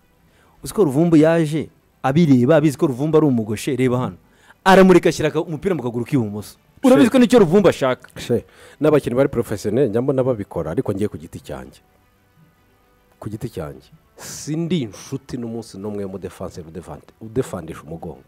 uzi ko ruvumbu yaje abireba abizi ko ruvumbu ari umugoshe reba hano aramurika ashyira aka- umupira mu kaguru k'ibumoso urabizi ko nicyo ruvumbu ashaka She, n'abakinnyi bari porofesiyoneri njya mbona babikora ariko ngiye ku giti cyanjye ku giti cyanjye sindi inshuti n'umunsi n'umwe w'umudefanse udefandisha umugongo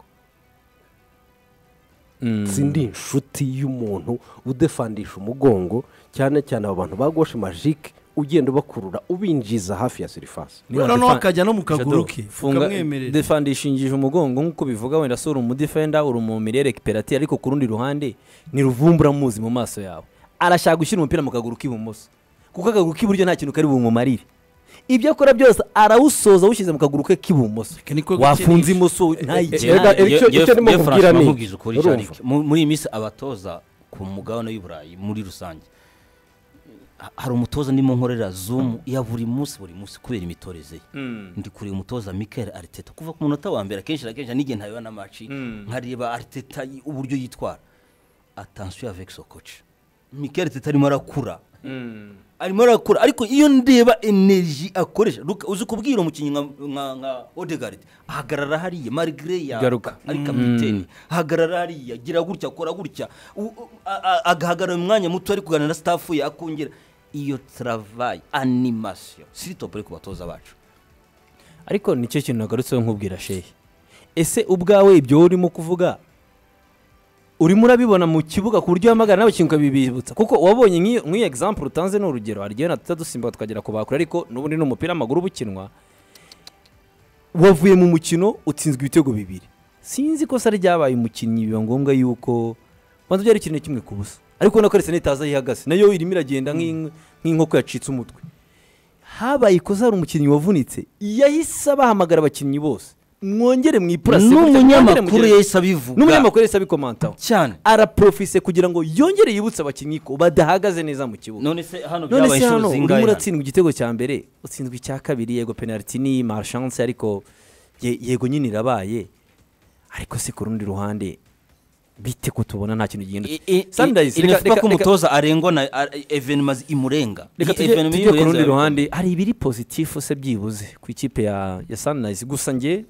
sindi inshuti y'umuntu udefandisha umugongo cyane cyane abo bantu bagoshe majike ugenda ubakurura ubinjiza hafi ya sirifasi Niba noneho defa- akajya no mu kaguru Jado, ke funga ukamwemerera defanda ishingije umugongo nk'uko bivuga wenda si uri umudefenda uri umumire rekiperati ariko ku rundi ruhande ni ruvumbura muzi mu maso yawe arashaka gushyira umupira mu kaguru k'ibumoso kuko akaguru k'iburyo nta kintu kari bumumarire ibyo akora byose arawusoza awushyize mu kaguru ke k'ibumoso Aka niko wafunze gakeneye. imoso ntayigera Erega, Jewe- icyo- jewe- icyo ndimo jewe kubwira Francois ni- nkubwiza ukuri urumva? Jarik, mu- muri iyi minsi abatoza ku mugabane w'i Burayi muri rusange ha- hari umutoza ndimo nkorera zoom ya buri munsi buri munsi kubera imitoreze ye ndi kureba umutoza Mikel Arteta kuva ku munota wa mbere akenshi na kenshi n'igihe ntareba na match nkareba Arteta y- uburyo yitwara attention avec son coach Mikel Arteta arimo arakura arimo arakora ariko iyo ndeba energy akoresha Luka- uzi kubwira umukinnyi nka nka- nka Odegaard ahagarara hariya marigre ya Garuka. ari kapiteni ahagarara hariya gira gutya akora gutya U- u- a- a- agahagarara mu mwanya muto ari kuganira na staff ye akongera iyo travayi animasiyo siri topu iri ku batoza bacu ariko nicyo kintu nagarutseho nkubwira shehe ese ubwawe ibyo wowe urimo kuvuga urimo urabibona mu kibuga ku buryo uhamagara nawe ikintu ukabibibutsa kuko wabonye nk'iyo nk'iyo egisampu utanze ni urugero hari igihe natuta dusimba tukagera ku bakure ariko n'ubundi ni umupira w'amaguru uba ukinwa wavuye mu mukino utsinzwe ibitego bibiri sinzi ko se ryabaye umukinnyi biba ngombwa yuko banza byari ikintu kimwe ku busa ariko urabona ko ari sanitaza yihagaze nayo irimo iragenda nk'in- nk'inkoko yacitse umutwe habaye ikosa hari umukinnyi wavunitse yahise bahamagara abakinnyi bose mwongere mwipurase n'umunyamakuru yahise abivuga n'umunyamakuru yahise abikomantaho cyane araprofise kugira ngo yongere yibutse abakinnyi ko badahagaze neza mu kibuga none se hano none byabaye se hano inshuro urimo zingahe uratsindwa igitego cya mbere utsinzwe icya kabiri yego penaliti ni marishanse ariko ye- yego nyine irabaye ariko se ku rundi ruhande bite ko tubona nta kintu gihindutse Sundays, reka- inifuza reka- ko reka- umutoza arengwa na a- evenima zi- imurenga reka Iyi tujye evenima tujye ku imurenza rundi yabikora. ruhande hari ibiri pozitifu se byibuze ku ikipe ya ya sanirayizi gusa njye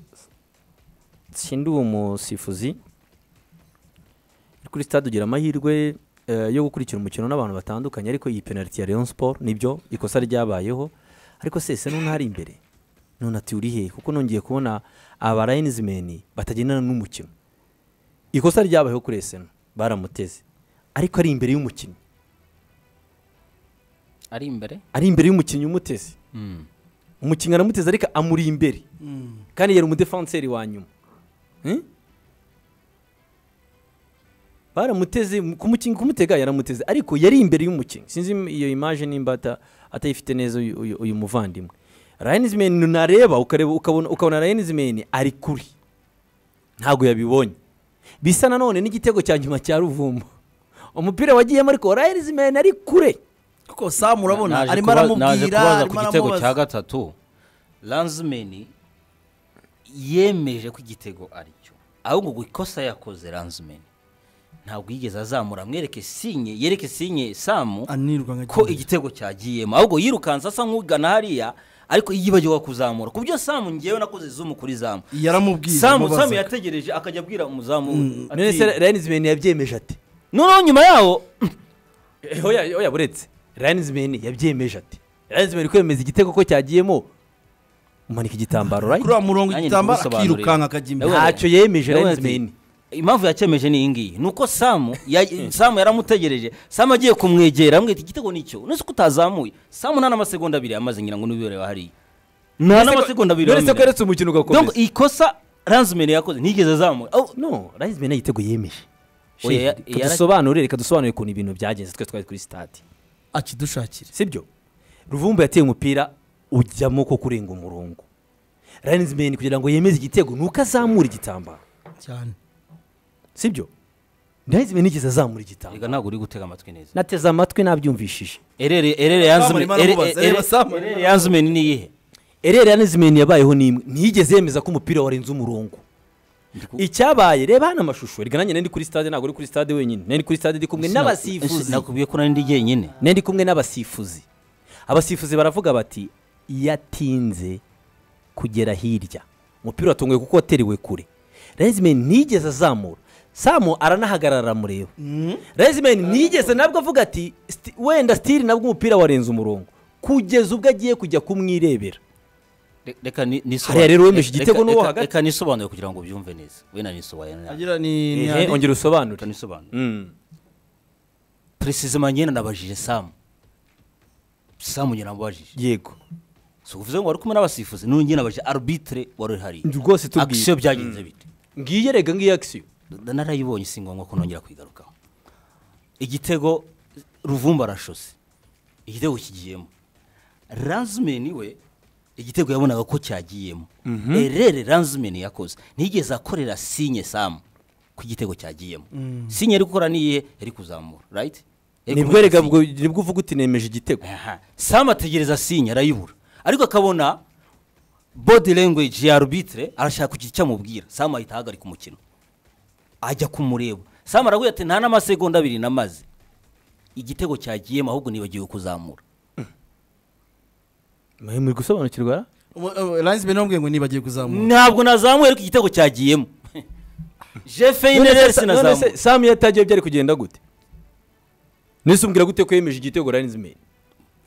sindi uwo musifuzi kuri stade ugira amahirwe eh, yo gukurikira umukino n'abantu batandukanye ariko iyi penaliti ya Rayon Sport nibyo ikosa ryabayeho ariko sese n'untari imbere none ati uri he kuko nongeye kubona aba linesmen batagendana n'umukino ikosa ryabayeho kuri Eseno baramuteze ariko ari imbere y'umukinnyi ari imbere ari imbere y'umukinnyi umuteze umukinnyi aramuteze ariko amuri imbere kandi yari umudefanseri wa nyuma Hmm? baramuteze kumukinnyi kumutega yaramuteze ariko yari imbere y'umukinnyi sinzi im- iyo image nimba ata- atayifite neza uyu- uyu uyu muvandimwe rayinismeni nareba ukareba ukabona ukabona rayinismeni ari kuri ntabwo yabibonye bisa nanone n'igitego cya nyuma cya ruvumba umupira wagiyemo ariko rayinismeni ari kure kuko samu urabona Naje arimo kuba- naje aramubwira kubaza ku arimo gitego cya aramubaza gatatu lanzimeni yemeje ko igitego ari cyo ahubwo ngo ikosa yakoze lanzimeni ntabwo yigeze azamura amwereke sinye yereke sinye samu anirwa nka ko gihe. igitego cyagiyemo ahubwo yirukansa asa nk'ugana hariya ariko yibagiwe kuzamura ku byo samu ngewe nakoze zumu kuri zamu yaramubwiye samu amubaza. samu yategereje akajya abwira umuzamu ati, none se rayinismeni yabyemeje ati noneho nyuma yaho Eh, oya oya buretse rayinismeni yabyemeje ati rayinismeni kwemeza igitego ko cyagiyemo umanika igitambaro kuri right wa murongo Nanjye igitambaro ndikugusobanurira. akirukanka akajya imbere Ewe, ntacyo yemeje Yawe rayinismeni ati, impamvu yakemeje ni iyi ngiyi ni uko samu ya- samu yaramutegereje samu agiye kumwegera amwita igitego nicyo nonese ko utazamuye samu nta n'amasegonda abiri yamaze ngira ngo n'ubibereba hariya nta n'amasegonda abiri none se ko yamaze yaretse umukino donc ugakomeza ikosa ranzimeni yakoze ntigeze azamura Aho- no rayinismeni igitego yemeje Oya, Shehe, ya- yara- reka dusobanure reka dusobanure ukuntu ibintu byagenze twe twari kuri stade akidushakire sibyo ruvumbu yateye umupira ujyamo ko kurenga umurongo rayinismeni kugira ngo yemeze igitego ni uko azamura igitambaro cyane sibyo rayinismeni yigeze azamura igitambaro Erega ntabwo uri gutega amatwi neza nateze amatwi nabyumvishije erere erere Samu arimo aramubaza, reba Samu. yanzimeni ni iyihe erere yanizimeni yabayeho n'imwe ntiyigeze yemeza ko umupira warenze umurongo icyabaye reba hano amashusho reka nanjye nari ndi kuri stade ntabwo uri kuri stade wenyine nari ndi kuri stade ndi kumwe n'abasifuzi nakubwiye ko nari ndi jyenyine nari ndi kumwe n'abasifuzi abasifuzi baravuga bati yatinze kugera hirya umupira watunguye kuko wateriwe kure rezimeni ntigeze azamura samu aranahagarara aramureba rezimeni ntigeze nabwo avuga ati "Sti- wenda sitiri nabwo umupira warenze umurongo kugeza ubwo agiye kujya kumwirebera Re- reka ni- nisobanure. Hariya rero wemeje Reka- igitego reka- n'uwo reka- hagati. reka nisobanure kugira ngo ubyumve neza we na nisobanure na- agira ni ni Ehe, hari- ongera usobanure reka nisobanure Mm. perezida ngena nabajije samu samu ngena nabajije yego si ukuvuze ngo wari kumwe n'abasifuzi n'ubu ngena nabajije arbitire wari uhari rwose tubwiye akisiyo byagenze bite ngiye rega ngiye akisiyo narayibonye si ngombwa ko nongera kuyigarukaho igitego ruvumba arashose igitego kigiyemo ranzimeni we igitego yabonaga ko cyagiyemo erere ranzimeni yakoze ntigeze akorera sinye samu ku gitego cyagiyemo sinye yari gukora niye yari kuzamura rayiti nibwo rega bwo- nibwo uvuga uti nemeje igitego Aha. samu ategereza sinye arayibura ariko akabona body language ya arbitre arashaka kugira icyo amubwira samu ahita ahagarika umukino ajya kumureba samu aravuga ati nta n'amasegonda abiri namaze igitego cyagiyemo ahubwo nibagiwe kuzamura Mwe muri gusobanukirwa Umu- umu- Linesman yamubwiye ngo nibagiye kuzamura ntabwo nazamuye ariko igitego cyagiyemo jefe None se- ineresi none nazamuye se samu yatagiye byari kugenda gute nese umbwira gute ko yemeje igitego rayinismeni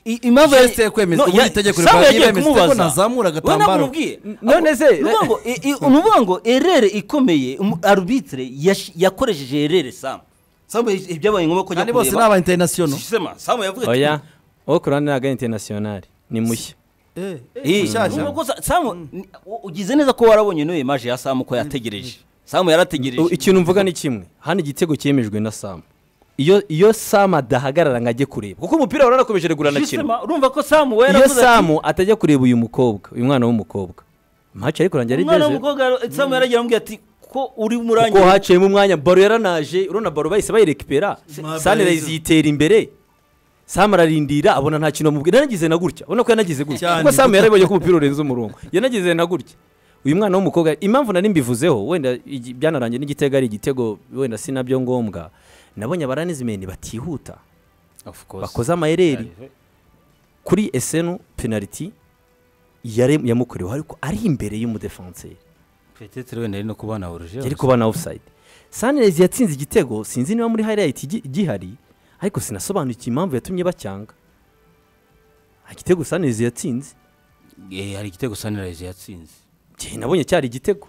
i- impamvu yari- Geste yo kwemezwa, No, ubundi ya- itegeko Sawa rivuga yagiye yemezwa kumubaza. ko nazamura Wowe agatambaro. ntabwo umubwiye. none se- Ni ukuvuga ngo, i- i- ni ukuvuga ngo erere ikomeye umu- arbitre yash- yakoresheje erere samu samu yaje- ibyabaye ngombwa ko ajya kandi bose ni kureba aba international sema samu yavuga ati- oya uwo kurani ntabwo ari internationali ni mushya eh Eh, ni mushyashya ukuvuga ko Sa- samu ni- u- ugize neza ko warabonye n'uyu maje ya samu ko yategereje samu U- yarategereje ikintu mvuga ni kimwe hano igitego cyemejwe na samu iyo iyo samu adahagarara ngo ajye kureba kuko umupira wari warakomeje regura anakina Shisema, urumva ko samu we iyo yaravuze ati samu atajya kureba uyu mukobwa uyu mwana w'umukobwa mpaca ariko kurangira ari umwana dezero w'umukobwa yara- samu yaragira amubwira ati ko uri kuko murangiye haciyemo umwanya baro yaranaje urabona baro bahise bayirekipera Mabarizo. sanirayizi yitera imbere samu ararindira abona nta kintu amubwira yanagize na gutya ubona ko yanagize gutya Cyane. kuko samu yarabonye ko umupira urenze umurongo yanagize na gutya uyu mwana w'umukobwa impamvu nari mbivuzeho wenda igi- byanarangiye n'igitego ari igitego wenda si nabyo ngombwa nabonye abaranizimeni batihuta Of course. bakoze amayeri Yeah, kuri esenu penaliti yare- yamukorewe ariko ari imbere y'umudefenseri Petetre wenda ari no kuba anahuruje yari kuba na offside sanirezi yatsinze igitego sinzi niba muri highlight gi- gihari ariko sinasobanukiwe impamvu yatumye bacyanga nta gitego sanirezi yatsinze Eh, hari igitego sanirayizi yatsinze njye nabonye cyari igitego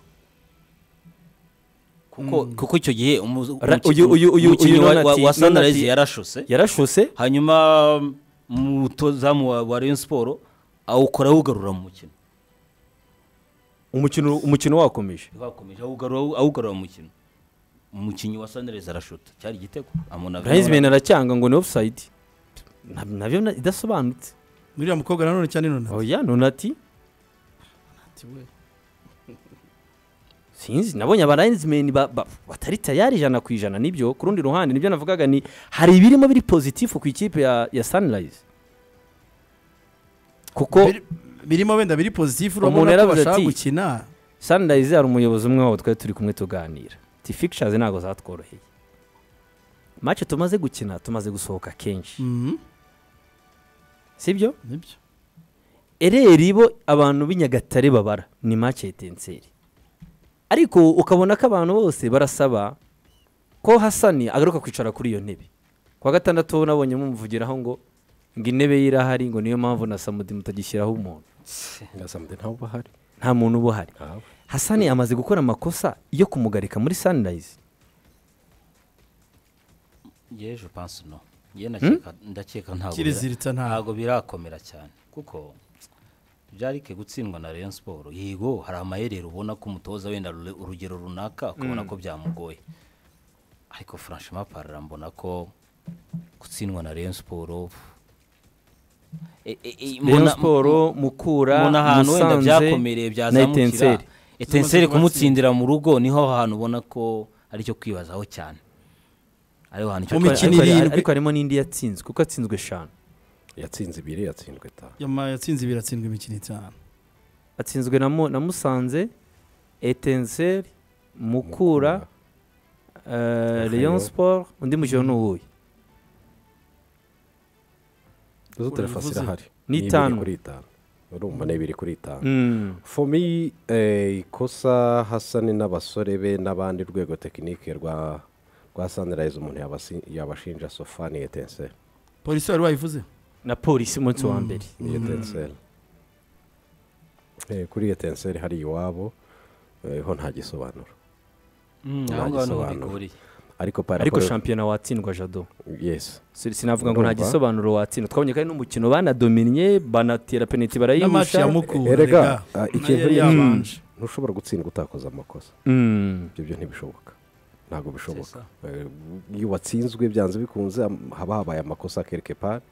kuko kuko icyo gihe umuzi- Ra- umuki- uyu- uyu- uyu- umukinnyi uyu wa- Nonati- wa- wa Nonati- sanirayizi yarashose yarashose hanyuma umutozamu wa- wa rayon siporo awukora awugarura mu mukino umukino umukino wakomeje bakomeje awugarura awugarura mu mukino umukinnyi wa sanirayizi arashuta cyari igitego amuna burayizimeni aracyanga ngo ni offside Na- nabyo na- idasobanutse uriya mukobwa nanone cyane none oya nonati ati we sinzi nabonye abaranizimeni batari tayari ijana ku ijana nibyo ku rundi ruhande nibyo navugaga ni hari ibirimo biri pozitifu ku ikipe ya, ya sanirayizi kuko Biri- birimo wenda biri pozitifu Umuntu urabona ko yaravuze bashaka ati, gukina sanirayizi hari umuyobozi umwe wabo twari turi kumwe tuganira ti fikishazi ntabwo zatworoheye mace tumaze gukina tumaze gusohoka kenshi Mhm, sibyo nibyo ereri bo abantu b'i nyagatare babara ni mace yetenseri ariko ukabona ko abantu bose barasaba ko hasani agaruka kwicara kuri iyo ntebe kuwa gatandatu nabonye mumuvugiraho ngo ngo intebe ye irahari ngo niyo mpamvu na samudi mutagishyiraho umuntu ngasamde ntawe uba ahari nta muntu uba uhari ntawe hasani amaze gukora amakosa yo kumugarika muri sanirayizi yeje panse no ye ndakeka ndakeka ntabwo bira- Kiriziritsa ntabwo. ntabwo birakomera cyane kuko byarike gutsindwa na rayon siporo yego hari amayerere ubona ko umutoza wenda rure- urugero runaka ukabona ko byamugoye ariko franchement parara mbona ko gutsindwa na rayon siporo e- e- e, rayon mbona- siporo mukura mbona ahantu wenda Musanze byakomereye na byazamukira Etenseri. etenseri kumutsindira mu rugo niho hantu ubona ko ari cyo kwibazaho cyane ariho hantu cyo Mu Ariko- mikino ariko- irindwi. ariko harimo n'indi yatsinzwe kuko yatsinzwe eshanu yatsinze ibiri yatsinzwe itanu yama yatsinze ibiri atsindwa imikino itanu atsinzwe na, Mu- na musanze etenseri mukura eh, Rayon. leon sport undi mukino ni uwuhe izo telefasi bivuze. irahari Ni ibiri itanu. kuri itanu urumva ni ibiri kuri itanu Mm. fomi ikosa hasani n'abasore be n'abandi rwego tekinike rwa rwa sanirayizi umuntu yabasi- yabashinja sofani yetenseri polisi wari wayivuze na polisi umunsi wa mbere ni yetenseri Eh, kuri yetenseri hari iwabo eh, ho nta gisobanuro aho ngaho niho biguriye ariko para ariko shampiyona watsindwa jado yesi Si- sinavuga ngo nta Urumva? gisobanuro watsindwa twabonye kandi n'umukino banadominye banatera penaliti n'amashi barayihusha ya mukura erega ah, nayo ikintu yari ni- yabanje ntushobora gutsindwa utakoze amakosa Mm. ibyo byo ntibishoboka ntabwo bishoboka Eh, iyo watsinzwe byanze bikunze am- haba habaye amakosa quelque part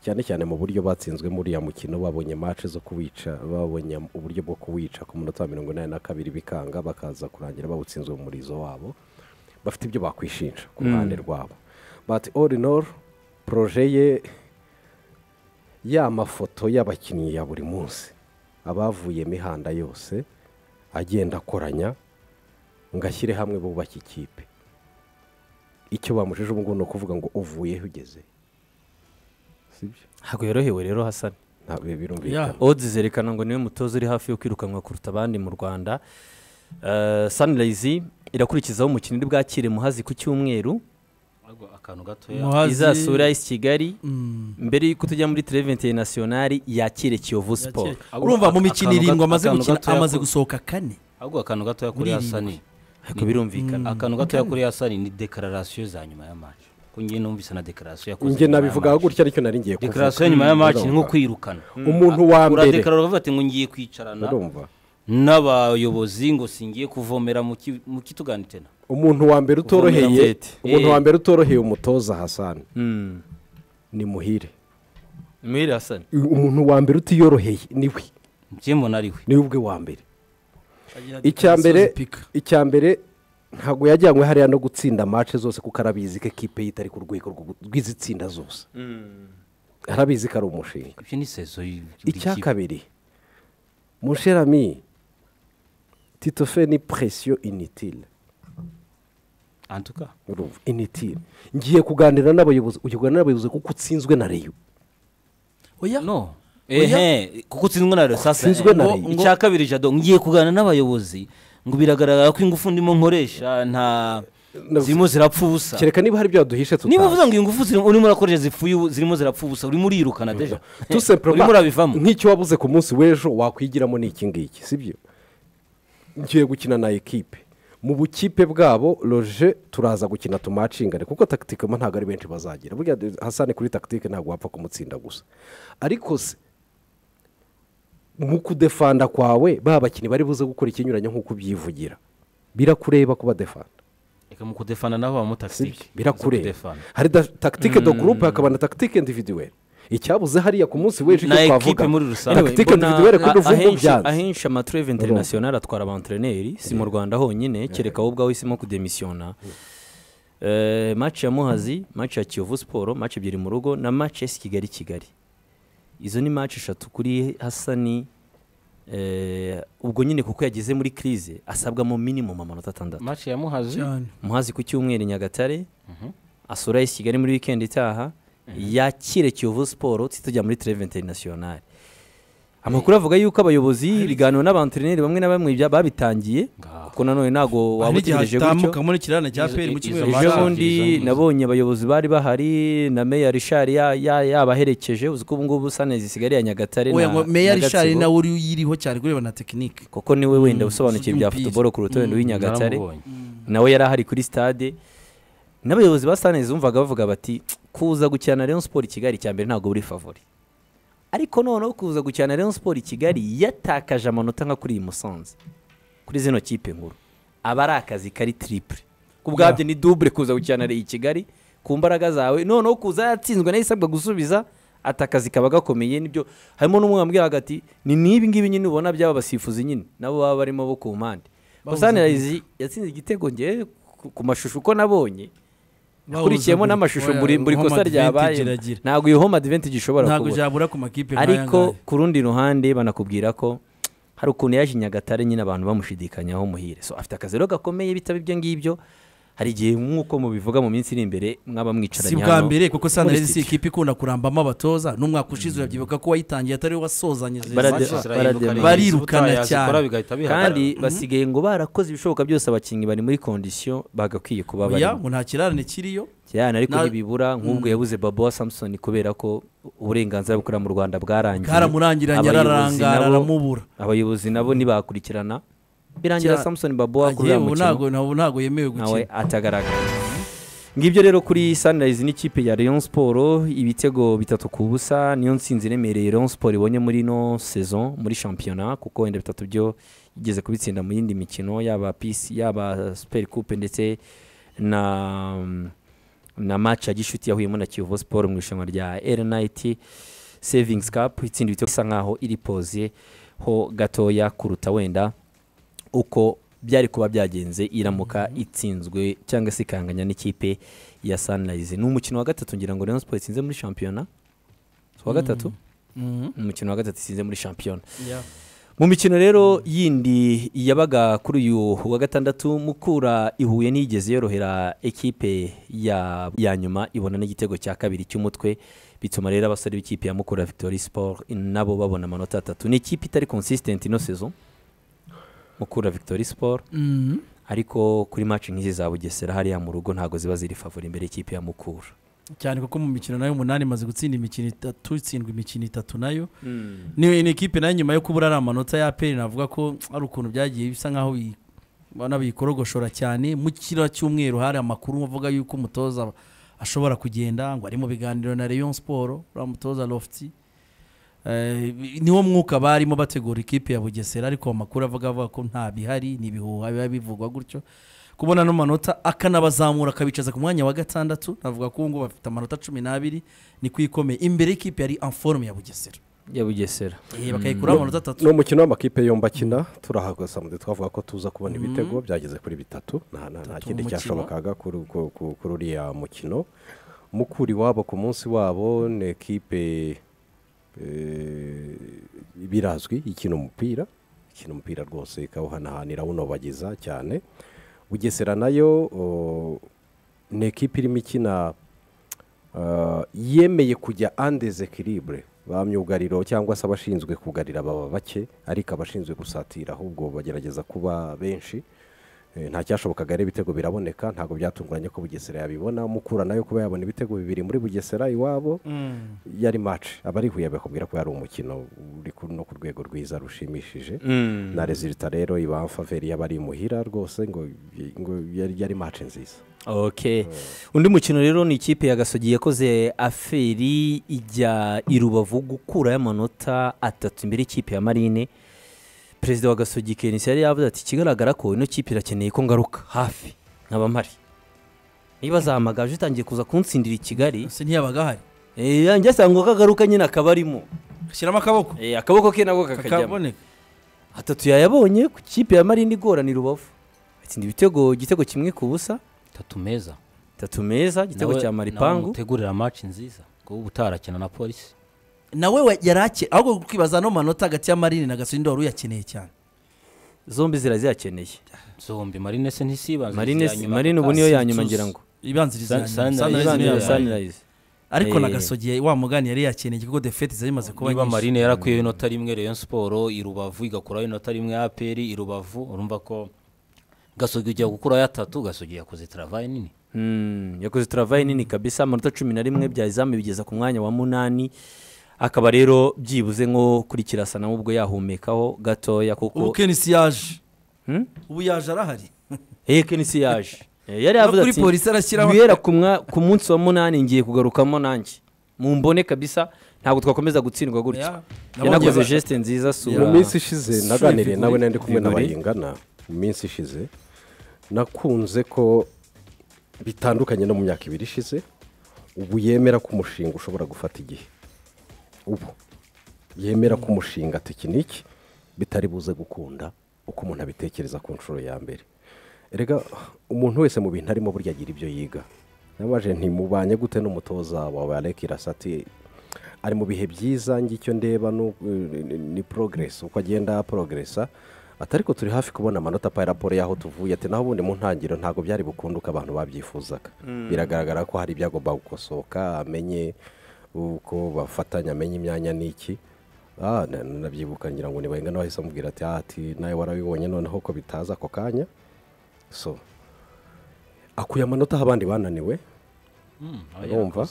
cyane cyane mu buryo batsinzwe muri ya mukino babonye match zo kuwica babonye am- uburyo bwo kuwica ku munota wa mirongo inani na kabiri bikanga bakaza kurangira bawutsinzwe mu murizo wabo bafite ibyo bakwishinja ku ruhande rwabo but all in all proje ye ya mafoto y'abakinnyi ya buri munsi abavuye imihanda yose agenda akoranya ngo ashyire hamwe bubake ikipe icyo bamujije ubu ngubu ni ukuvuga ngo uvuyeho ugeze sibyo ntabwo yorohewe rero hasani ntabwo Yeah. birumvikana odds zerekana ngo niwe mutoza uri hafi yo kwirukanwa kuruta abandi mu rwanda Eh, sunrise irakurikizaho umukino uri bwakire muhazi ku cyumweru ahubwo akantu gatoya Muhazi- izasura isi kigali Mm. mbere y'uko tujya muri televenti nasiyonari yakire kiyovu siporo Ahubwo urumva mu aka- mikino akantu irindwi gato- amaze akantu gukina gatoya amaze ku- gusohoka kane ahubwo akantu gatoya kuri Muri hasani ariko birumvikana akantu gatoya kuri hasani ni dekararasiyo za nyuma ya match ko njye numvise na dekararasiyo yakoze njye nyuma ya nabivugaho match. gutya ariko nari ngiye kuvuga dekararasiyo ya nyuma ya match ni nko kwirukana umuntu wa mbere uradekarara ukavuga ati ngo ngiye kwicarana urumva n'abayobozi ngo singiye kuvomera mu ki- mu kitugani tena umuntu wa mbere utoroheye Uvumera umuntu Eh. wa mbere utoroheye umutoza hasani ni muhire muri hasani umuntu wa mbere utiyoroheye niwe njye mbona ari we niwe ubwe wa mbere icya mbere icya mbere ntabwo yajyanywe hariya no gutsinda mace zose kuko arabizi ko ekipe ye itari ku rwego rwo- rw'izitsinda zose arabizi ko ari umushinga ibyo ni sezo y- icya y'ikipe. kabiri musherami titofe ni presiyo initile En tout cas, urumva initile ngiye kuganira n'abayobozi ugiye kuganira n'abayobozi kuko utsinzwe na reyo oya no Oya. ehe kuko utsinzwe na sasa Utsinzwe na ngo- Rayon. icya kabiri jado ngiye kuganira n'abayobozi ngo biragaragara ko ingufu ndimo nkoresha nta zirimo zirapfa ubusa kereka niba hari ibyo waduhishe niba tutazi. uvuze ngo ingufu zirimo- urimo urakoresha zipfuye ubu- zirimo zirapfa ubusa urimo urirukana deja tout simplement urimo urabivamo nk'icyo wabuze ku munsi w'ejo wakwigiramo ni iki ngiki sibyo ngiye gukina na ekipe mu bukipe bwabo roje turaza gukina tumacingane kuko takitike mo ntabwo ari benshi bazagira burya hasane kuri takitike ntabwo wapfa kumutsinda gusa ariko se mu kudefanda kwawe ba bakinnyi bari buze gukora ikinyuranye nk'uko ubyivugira birakureba kuba defanda reka mu kudefana nabo baba mu sibyo takitike birakureba Zo kudefana. hari da- takitike do gurupe hakaba na takitike individuweri icyabuze hariya ku munsi w'ejo Na icyo ekipe twavuga muri rusange. takitike individuweri kuri ruvugo byanze ahenshi amatureve interinasiyonari atwara abanterineri si mu rwanda honyine kereka wowe ubwawe uhisemo kudemisiyona Eh, match ya muhazi match ya kiyovu siporo match ebyiri mu rugo na match esi kigali kigali izo ni match eshatu kuri hasani eh, ubwo nyine kuko yageze muri kirize asabwamo minimum amanota atandatu match ya muhazi cyane muhazi ku cyumweru i nyagatare asura isi kigali muri wikendi itaha yakire kiyovu siporo tujya muri tereve interinasiyonari amakuru avuga yuko abayobozi ibiganiro n'abanterineri bamwe na bamwe bya- babitangiye Ngaho. kuko nanone ntabwo waba utegereje gutyo hatambuka muri kirana cya peri mu cyumweru ejo Izo- bundi izo- izo- nabonye abayobozi bari bahari na meya rishari yabaherekeje uzi ko ubu ngubu sanezi isigaye ya nyagatare oya na- ngo na meya rishari Gatsibo. nawe uri uyiriho cyane kureba na tekinike kuko niwe wenda Mm, usobanukiwe uzi bya iby'umupira. futuboro kuruta wenda uw'inyagatare naramubonye. nawe yari ahari kuri stade n'abayobozi ba sanezi bumvaga bavuga bati kuza gukina na Rayon Sport i Kigali cya mbere ntabwo buri favori ariko noneho kuza gukina na Rayon Sport i Kigali yatakaje amanota nka kuri iyi Musanze kuri zino kipe nkuru aba ari akazi kari triple ku bwabyo ni double kuza gukina na Rayon i Kigali ku mbaraga zawe noneho kuza yatsinzwe nayo isabwa gusubiza ati akazi kaba gakomeye nibyo harimo n'umwe wambwiraga ati ni n'ibi ngibi nyine ubona byaba abasifuzi nyine nabo baba barimo bo ku mpande Babuze Sanirayizi yatsinze igitego ngewe ku- ku mashusho uko nabonye akurikiyemo Bahuza n'amashusho gutya. buri Oya, buri home kosa advantage ryabaye iragira. ntabwo iyo home advantage ishobora ntabwo kubura byabura ku makipe ariko nk'aya ngaya. ku rundi ruhande banakubwira ko hari ukuntu yaje i nyagatare nyine abantu bamushidikanyaho muhire so afite akazi rero gakomeye bitaba ibyo ngibyo hari igihe nk'uko mubivuga mu minsi iri imbere mwaba mwicaranye si bwa hano mbere kuko muri sanirezi si studio. ikipe ikunda kurambamo abatoza n'umwaka ushize urabyibuka ko wayitangiye atari we wasozanyije Barade- match. Barade- barirukana cyane. kandi basigaye ngo barakoze ibishoboka byose abakinnyi bari muri kondisiyo bagakwiye kuba oya barimo ngo nta kirarane kiriyo cyane ariko Na- ntibibura nk'ubwo yabuze babo wa samson kubera ko uburenganzira bukorera mu rwanda bwarangiye karamurangiranye Abayobozi nabo- ararangara aramubura abayobozi nabo ntibakurikirana birangira Kira- samson babo wa kuri uriya agiye ubu mukino ntabwo ntabwo ntabwo yemewe nawe gukina atagaragara ngibyo rero kuri sunrise n'ikipe ya Rayon Sport ibitego bitatu ku busa niyo ntsinzi iremereye Rayon Sport ibonye muri ino saison muri shampiyona kuko wenda bitatu byo igeze kubitsinda mu yindi mikino yaba PC yaba Super Coupe ndetse na na match ya Gishuti yahuyemo na Kiyovu Sport mu irushanwa rya RNIT Savings Cup itsinda ibitego bisa nkaho iri pose ho gatoya kuruta wenda uko byari kuba byagenze iramuka itsinzwe cyangwa se ikanganya n'ikipe ya Sunrise ni umukino wa gatatu ngira ngo Rayon Sport itsinze muri shampiyona Si uwa gatatu Mhm. Ni umukino wa gatatu itsinze muri shampiyona Yeah. mu mikino rero yindi yabaga kuri uyu wa gatandatu mukura ihuye n'iyigeze yorohera ekipe ya, ya nyuma ibona n'igitego cya kabiri cy'umutwe bituma rero abasore b'ikipe ya mukura victory sport nabo babona amanota atatu ni ikipe itari consistent ino saison mukura victory sport Mhm. ariko kuri maci nk'izi za bugesera hariya mu rugo ntabwo ziba ziri favori imbere y'ikipe ya mukura cyane kuko mu mikino nayo umunani imaze gutsinda imikino itatu itsindwa imikino itatu nayo ni ni ikipe nayo nyuma yo kubura ari amanota ya peri navuga ko hari ukuntu byagiye bisa nkaho bi- ubona biyikorogoshora cyane mu kira cy'umweru hari amakuru avuga yuko umutoza ashobora kugenda ngo ari mu biganiro na Rayon Sport uriya mutoza Lofty Eh, niwo mwuka barimo bategura ikipe ya bugesera ariko amakuru avuga avuga ko nta bihari ni ibihuha biba bivugwa gutyo kubona ano manota akanabazamura akabicaza ku mwanya wa gatandatu navuga ko ubu ngubu bafite amanota cumi n'abiri ni kwikomeye imbere y'ikipe yari anforume ya bugesera ya bugesera Eh, bakayikuraho amanota atatu ni umukino w'amakipe yombi akina turahagasamude twavuga ko tuza kubona ibitego byageze kuri bitatu nta nta- nta Bitatu kindi mu mukino. cyashobokaga kuri ku- ku- kuri uriya mukino mukuri wabo ku munsi wabo ni ekipe eh, birazwi ikina umupira ikina umupira rwose ikawuhanahanira awunobagiza cyane bugesera nayo oh, ni ekipe irimo ikina Uh, yemeye kujya andes ekiribure ba myugariro cyangwa se abashinzwe kugarira baba bake ariko abashinzwe gusatira ahubwo bagerageza kuba benshi Eh, nta cyashobokaga rero ibitego biraboneka ntabwo byatunguranye ko bugesera yabibona mukura nayo kuba yabona ibitego bibiri muri bugesera iwabo yari maci abarihuye bakubwira ko yari umukino uri ku- no ku rwego rwiza rushimishije na rezilita rero iba faveri y'abari imuhira rwose ngo ngo yari yari maci nziza ok undi mukino rero ni ikipe ya gasogi yakoze aferi ijya i rubavu gukurayo amanota atatu imbere y'ikipe ya marine perezida wa gasogi kenisi yari yavuze ati ikigaragara ko ino kipe irakeneye ko ngaruka hafi nk'abamari niba zahamagaje utangiye kuza kunsindira i kigali ese ntiyabaga ahari eh, yanjye asanga ko agaruka nyine akaba arimo ashyiramo akaboko Eh, akaboko ke nako kakajyamo kakaboneka atatu yayabonye ku kipe ya marine igorana i rubavu atsinda ibitego igitego kimwe ku busa tatu meza tatu meza igitego Nawe- cya nawe maripangu mutegurira amaci nziza kuko uba utarakina na polisi nawe we- yari akeye ahubwo kwibaza ano manota hagati ya marine na gasindi wari uyakeneye cyane zombi ziraziyakeneye zombi marine se ntisibanze marine marine ubu niyo ya nyuma ngira ngo ibanziriza Sun- Sunrise Sunrise niyo niyo ya yabaye. Sunrise. sunrise ariko na Eh. gasogi wa mugani yari yakeneye kuko defete zari zimaze kuba niba nyinshi marine yarakwiyeho inota rimwe rayon siporo i rubavu igakuraho inota rimwe ya aperi i rubavu urumva ko gasogi ujya gukuraho atatu gasogi yakoze travaye nini Mm, yakoze turavaye nini kabisa amanota cumi na rimwe bya izamu bigeza ku mwanya wa munani akaba rero byibuze nko kuri kirasana ubwo yahumekaho gatoya ubu kuko kenisi yaje Hmm? ubu yaje arahari Eh, kenisi yaje Eh, yari No yavuze kuri ati polisi arashyiraho- guhera ku mwa- ku munsi wa munani ngiye kugarukamo nanjye mumbone kabisa ntabwo twakomeza gutsindwa gutya Yeah. yanakoze Nabonye- geste nziza mu sura minsi ishize naganiriye nawe nari ndi kumwe Figure. n'abayingana mu minsi ishize nakunze ko bitandukanye no mu myaka ibiri ishize ubu yemera ko umushinga ushobora gufata igihe ubu yemera ko umushinga tekiniki bitari buze gukunda uko umuntu abitekereza ku nshuro ya mbere erega umuntu wese mu bintu arimo burya agira ibyo yiga nabaje ntimubanye gute n'umutoza wawe areka irasati ari mu bihe byiza ngicyo ndeba ni uko- ni- ni- ni porogeresi uko agenda porogeresa ati ariko turi hafi kubona amanota pa raporo y'aho tuvuye ati naho ubundi mu ntangiriro ntabwo byari bukunduka abantu babyifuzaga biragaragara ko hari ibyagomba gukosoka amenye uko bafatanya amenye imyanya n'iki Ah, na- nabyibuka ngira ngo nibayenga n'abahise amubwira ati "Ah, ati nawe warabibonye noneho ko bitaza ako kanya so akuye amanota aho abandi bananiwe urumva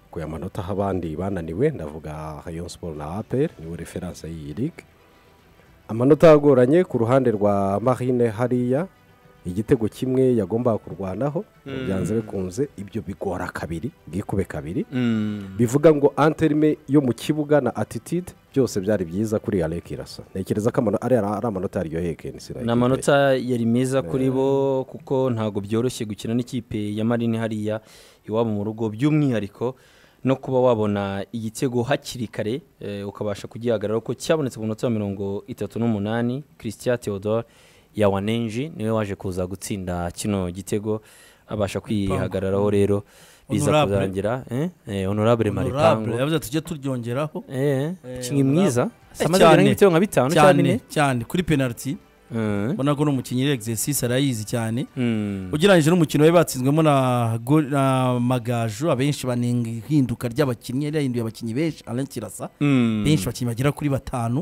akuye amanota aho abandi bananiwe ndavuga rayon siporo na aperi niwe referanse y'iyi ligue amanota agoranye ku ruhande rwa marine hariya igitego kimwe yagombaga kurwanaho byanze bikunze ibyo bigora kabiri bwikube kabiri bivuga ngo anterime yo mu kibuga na atitide byose byari byiza kuri areke irasa ntekereza ko amano- ari ari amanota yaryoheye kenisi ni amanota yari meza kuri bo kuko ntabwo byoroshye gukina n'ikipe ya marine hariya iwabo mu rugo by'umwihariko no kuba wabona igitego hakiri kare eh, ukabasha kugihagarara ko cyabonetse ku munota wa mirongo itatu n'umunani christian theodore yawanenji niwe waje kuza gutsinda kino gitego abasha kwihagararaho rero biza Honorable. kurangira eh? eh, honorable maripango honorable yavuze tujye turyongeraho eh, Eh, umukinnyi mwiza honorable. amaze kugera Cyane. nk'ibitego nka bitanu cyangwa bine cyane cyane kuri penaliti Mm. ubona ko n'umukinnyi yari exercise arayizi cyane Mm. ugereranyije n'umukino we batsinzwemo na go- na magaju abenshi banenga ihinduka ry'abakinnyi yari yahinduye abakinnyi benshi alain kirasa Mm. benshi abakinnyi bagera kuri batanu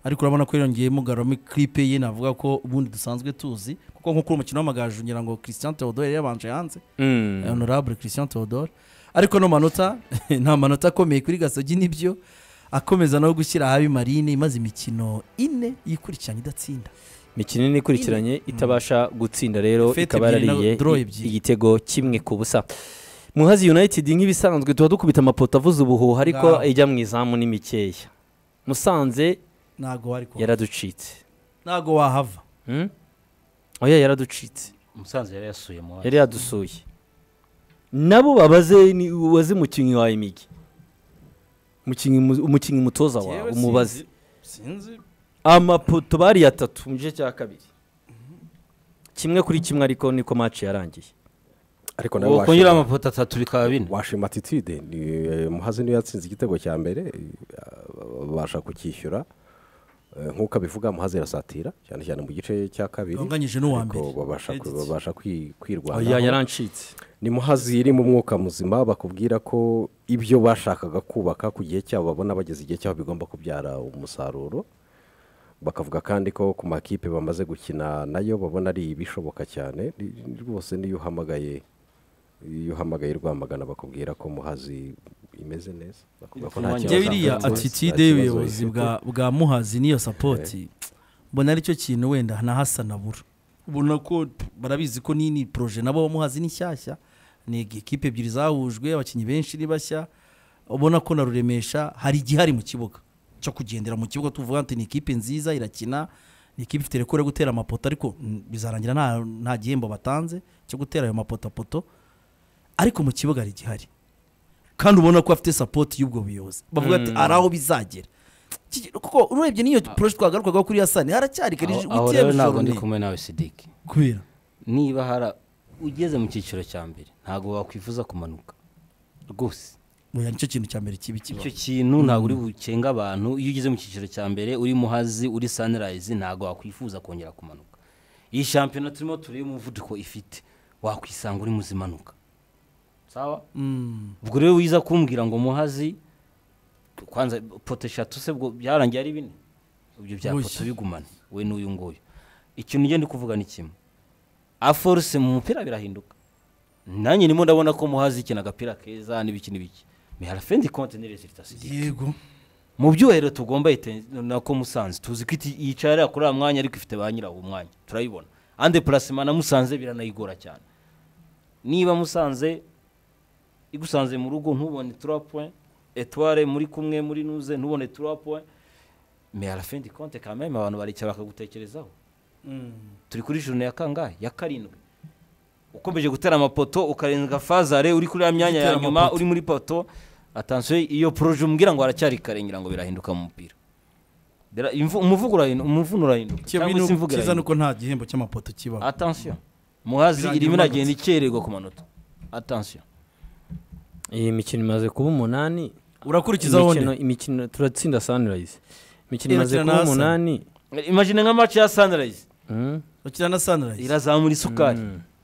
ariko urabona ko yongeyemo garome kiripe ye navuga ko ubundi dusanzwe tuzi kuko nko kuri umukino w'amagaju ngira ngo christian theodore yari yabanje hanze Mm. honorable christian theodore ariko no manota nta manota akomeye kuri gasogi nibyo akomeza no gushyira ahabi marine imaze imikino ine yikurikiranye idatsinda mikino ine ikurikiranye itabasha gutsinda rero Fete ikaba ebyiri na yarariye draw i- ebyiri. igitego kimwe ku busa muhazi united nk'ibisanzwe tuba dukubita amapoto avuze ubuhuha ariko Ngaho. ijya mu izamu ni mikeya musanze ntago wari kuhava yaraducitse ntago wahava Hmm? oya yaraducitse umusanzu yari yasuye mu yari yadusuye nabo babaze ni- ubaze umukinnyi wawe imigi umukinnyi mu- umukinnyi umutoza wawe Jyewe umubaze sinzi- sinzi amapoto bari atatu mu gice cya kabiri kimwe kuri kimwe ariko niko match yarangiye ariko nawe kongera washima, amapoto atatu bikaba bine washima attitude ni eh, muhazi niyo yatsinze igitego cya mbere eh, babasha kucyishyura Eh, nk'uko abivuga muhazi irasatira cyane cyane mu gice cya kabiri Banganyije n'uwa Ariko mbere. babasha ku- Edit. babasha kwi- oya kwirwanaho yarancitse ni muhazi iri mu mwuka muzima bakubwira ko ibyo bashakaga kubaka ku gihe cyabo babona bageze igihe cyabo bigomba kubyara umusaruro bakavuga kandi ko ku makipe bamaze gukina nayo babona ari ibishoboka cyane Ni- ni- rwose niyo uhamagaye iyo uhamagaye rwamagana bakubwira ko muhazi imeze neza bakuvuga ko nta Njyewe kibazo njyewe iriya afite, nta attitude kibazo y'ubuyobozi ifite. bwa bwa muhazi n'iyo sapoti mbona aricyo kintu wenda na hasa na bura ubona ko barabizi ko ni ni poroje nabo muhazi ni nshyashya ni ekipe ebyiri zahujwe abakinnyi benshi ni bashya ubona ko na ruremesha hari igihari mu kibuga cyo kugendera mu kibuga tuvuga ati ni ikipe nziza irakina ni ikipe ifite rekore yo gutera amapoto ariko mm, bizarangira nta nta gihembo batanze cyo gutera ayo mapoto poto ariko mu kibuga hari igihari kandi ubona ko bafite sapoti y'ubwo buyobozi bavuga ati ari aho bizagera Iki- kuko urebye n'iyo poroje twagarukaga kuri yasani haracyari kare Aho- aho ugiye rero ntabwo gushora ndi kumwe nawe sidiki kubera niba hara ugeze mu cyiciro cya mbere ntabwo wakwifuza kumanuka rwose Oya, nicyo kintu cya mbere kibi kiba icyo kintu ntabwo uri bukenga abantu iyo ugeze mu cyiciro cya mbere uri muhazi uri sanirayizi ntabwo wakwifuza kongera kumanuka iyi shampiyona turimo tureba umuvuduko ifite wakwisanga uri muzimanuka sawa ubwo rero wiza kumbwira ngo muhazi kwanza poto eshatu se bwo byarangiye ari bine ibyo bya Oya. poto bigumane we n'uyu nguyu ikintu ugenda kuvuga ni kimwe aforuse mu mupira birahinduka nanjye ndimo ndabona ko muhazi ikintu agapira keza n'ibiki n'ibiki miharafendi konti n'ireziritasi yego mu byubahiro tugomba ite- nako musanze tuzi ko iti- yicara kuri uwo mwanya ariko ifite ba nyirawo umwanya turayibona ande purasima na musanze biranayigora cyane niba musanze igusanze mu rugo ntubone turapoye etuware muri kumwe muri nuze ntubone turapoye meyarafendi konte kameme abantu baricara bakagutekerezaho turi kuri jurune ya kangahe ya karindwi ukomeje gutera amapoto ukarenga fazare uri kuri ya myanya ya Gutera nyuma amapoto. uri muri poto atansiyo iyo poroje umbwira ngo haracyari kare ngira ngo birahinduka mu mupira Bira- imvu- umuvugo urahinduka umuvuno urahinduka cyangwa se imvugo kiza irahinduka nuko nta gihembo cy'amapoto kibaho atansiyo muhazi Birangira irimo imanutse. iragenda ikererwa ku manota atansiyo iyi mikino imaze kuba umunani urakurikizaho Imikino- undi imikino turatsinda sunrise imikino imaze Irakina na kuba Arsenal. umunani imagine nka match ya sunrise Hmm? bakina na sanirayizi irazamura isukari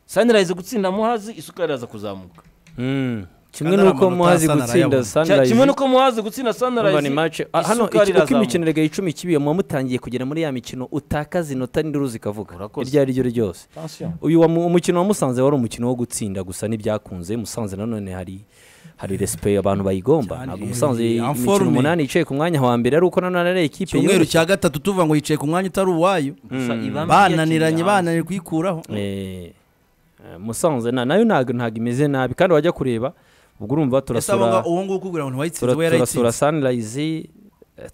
sunrise gutsinda muhazi isukari iraza kuzamuka Hmm. kimwe Kandi ari n'uko amanota muhazi Arsenal gutsinda Cya- kimwe sunrise nuko muhazi gutsinda urumva ni sunrise match Ah, hano isukari iki- uko irazamuka. imikino erega icumi kibiye muba mutangiye kugera muri ya mikino utakaza inota n'induru zikavuga Urakoze. iryo ari ryo ryose atansiyo uyu wa mu- umukino wa musanze wari umukino wo gutsinda gusa ntibyakunze musanze nanone hari hari resipe abantu bayigomba Cyane, ntabwo musanze eh, imikino informe. umunani yicaye ku mwanya wa mbere ari uko nanone ari ekipe icyumweru yoroshye cya gatatu tuvuga ngo yicaye ku mwanya utari uwayo bananiranye bananiye kuyikuraho Eh, eh, musanze na- nayo ntabwo ntabwo imeze nabi kandi wajya kureba ubwo urumva ese abo turasura ngabo- uwo nguwo ukubwira ngo ntiwayitsinze tura- we turasura yarayitsinze sanirayizi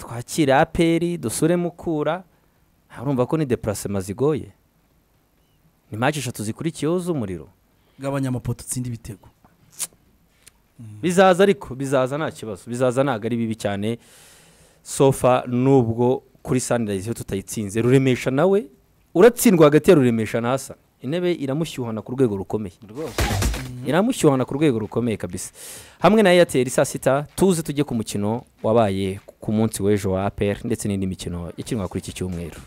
twakira aperi dusure mukura urumva ko ni depurasema zigoye ni maci eshatu zikurikiyeho z'umuriro gabanya amapoto utsinde ibitego bizaza ariko bizaza nta kibazo bizaza ntabwo ari bibi cyane sofa nubwo kuri sanirayizi iyo tutayitsinze ruremesha nawe uratsindwa hagati ya ruremesha na hasa intebe iramushyuhana ku rwego rukomeye rwose iramushyuhana ku rwego rukomeye kabisa hamwe na eyateri saa sita tuze tujye ku mukino wabaye ku munsi w'ejo wa aperi ndetse n'indi mikino ikinwa kuri iki cyumweru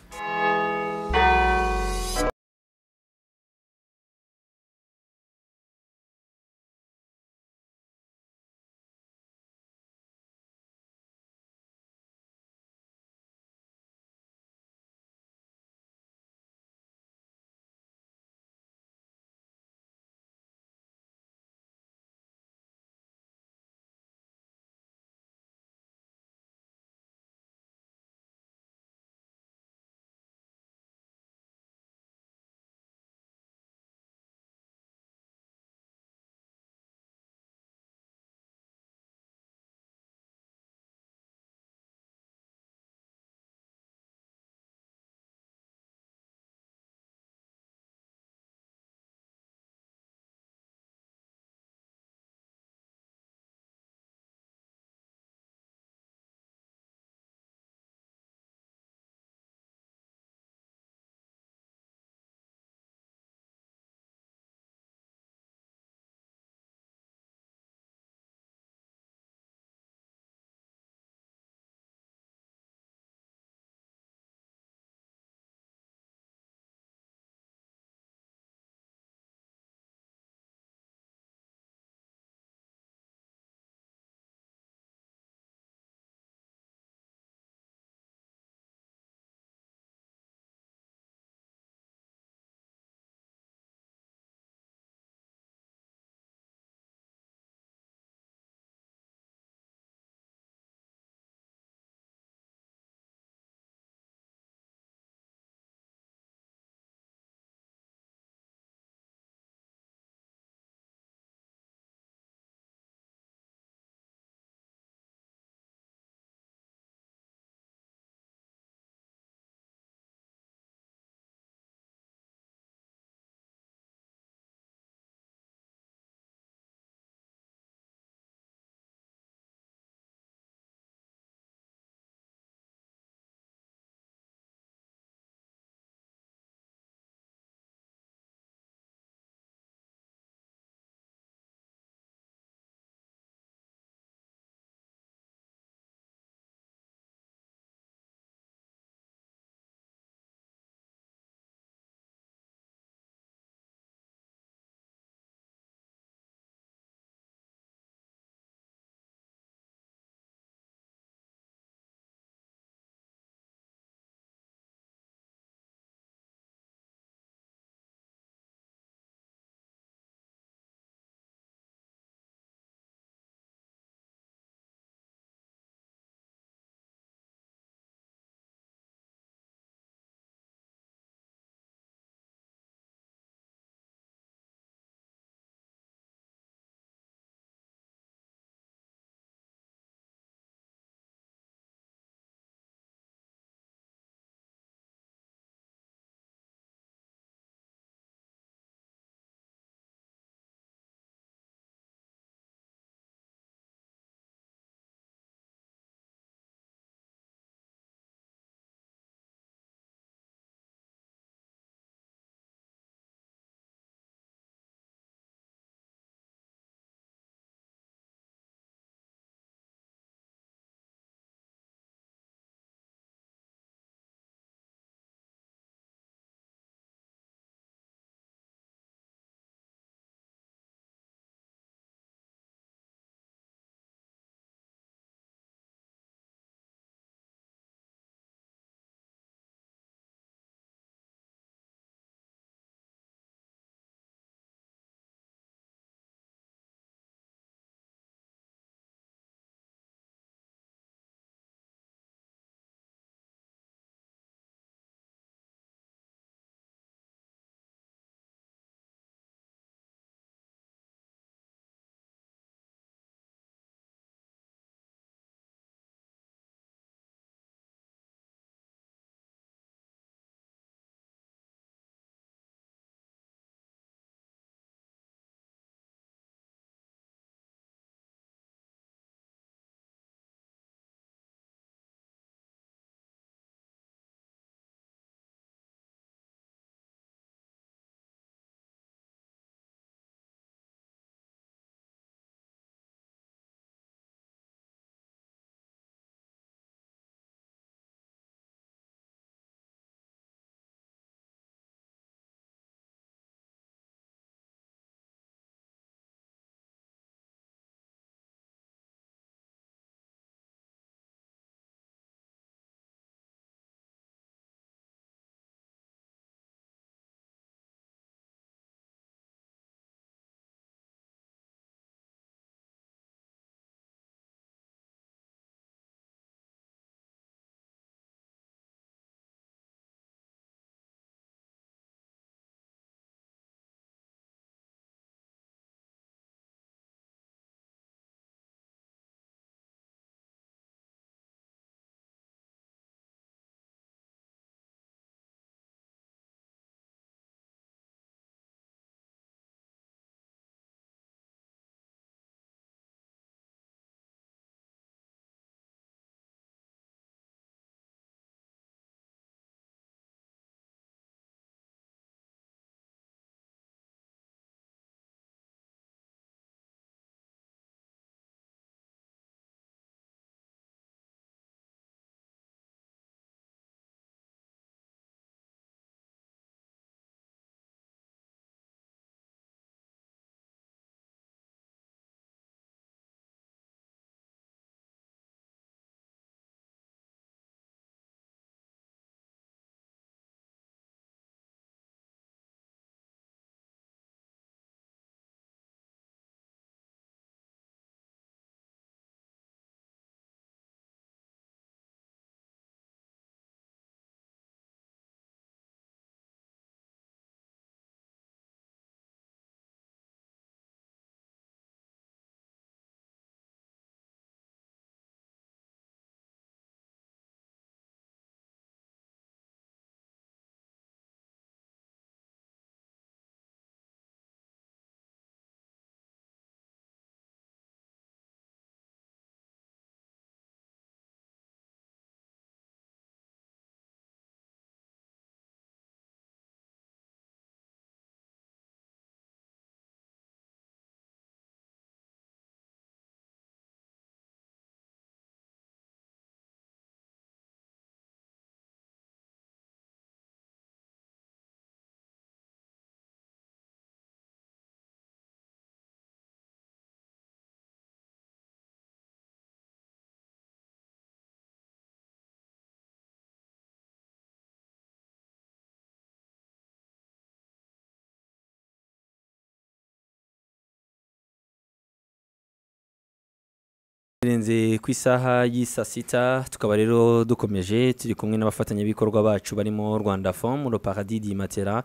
tugeze ku isaha y'isa sita tukaba rero dukomeje turi kumwe n'abafatanyabikorwa bacu barimo rwanda fomu roparadidi matera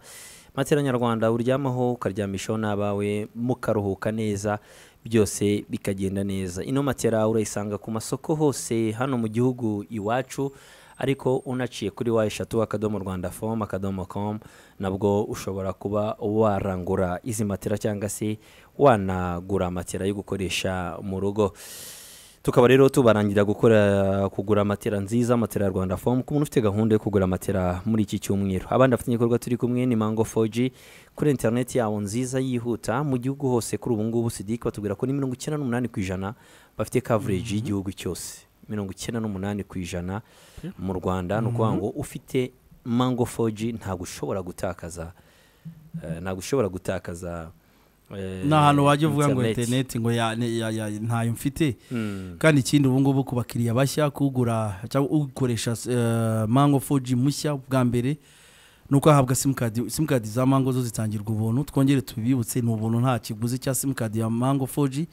matera nyarwanda uryamaho ukaryamishaho n'abawe mukaruhuka neza byose bikagenda neza ino matera urayisanga ku masoko hose hano mu gihugu iwacu ariko unaciye kuri wa eshatu akadomo rwanda fomu akadomo komu nabwo ushobora kuba warangura izi matera cyangwa se wanagura matera yo gukoresha mu rugo tukaba rero tubarangira gukora kugura matera nziza matera ya rwanda fomu ku muntu ufite gahunda yo kugura matera muri iki cyumweru abandi bafatanyabikorwa turi kumwe ni mango foji kuri interineti yabo nziza yihuta mu gihugu hose kuri ubu ngubu sidiki batubwira ko ni mirongo icyenda n'umunani ku ijana bafite kavureji y'igihugu cyose mirongo icyenda n'umunani ku ijana mu rwanda ni ukuvuga ngo ufite mango foji ntabwo ushobora gutakaza eh, ntabwo ushobora gutakaza eh, ni ahantu wajya uvuga ngo internet. interineti ngo ya- ne- ya- ya- ntayo mfite Mm. kandi ikindi ubu ngubu ku bakiriya bashya kugura cyangwa ukoresha eh, mango foji mushya bwa mbere ni uko ahabwa simukadi simukadi za mango zo zitangirwa ubuntu twongere tubibutse ni ubuntu nta kiguzi cya simukadi ya mango foji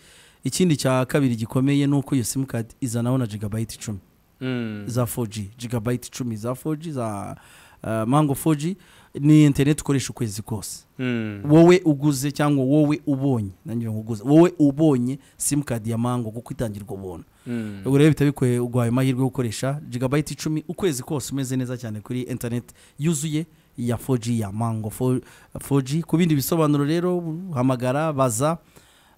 ikindi cya kabiri gikomeye ni uko iyo simukadi izanaho na jigabayiti icumi Mm. za 4G gigabyte icumi za 4G za uh, mango 4G ni internet ukoresha ukwezi kose Mm. wowe uguze cyangwa wowe ubonye nanjye nguguze wowe ubonye simukadi ya mango kuko itangirwa ubuntu Mm. ubwo rero bitabikwiye uguhaye amahirwe yo gukoresha gigabyte icumi ukwezi kose umeze neza cyane kuri internet yuzuye ya 4G ya mango 4- 4G ku bindi bisobanuro rero hamagara baza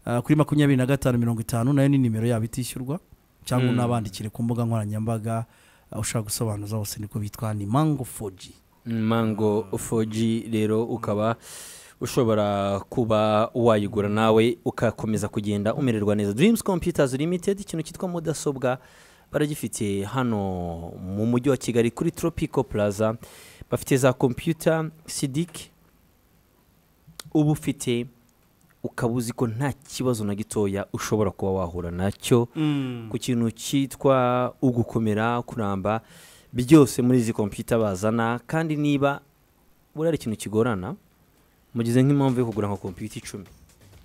uh, kuri makumyabiri na gatanu mirongo itanu nayo ni nimero yabo itishyurwa cyangwa Mm. unabandikire ku mbuga nkoranyambaga uh, ushaka gusobanuza hose niko bitwa ni mango 4G mango 4G rero ukaba ushobora kuba wayigura nawe ukakomeza kugenda umererwa neza Dreams Computers Limited ikintu cyitwa mudasobwa baragifite hano mu mujyi wa Kigali kuri Tropico Plaza bafite za computer Sidic uba ufite ukaba uzi ko nta kibazo na gitoya ushobora kuba wahura nacyo ku kintu cyitwa ugukomera kuramba byose muri izi kompiyuta bazana kandi niba buriya ari ikintu kigorana mugize nk'impamvu yo kugura nka kompiyuta icumi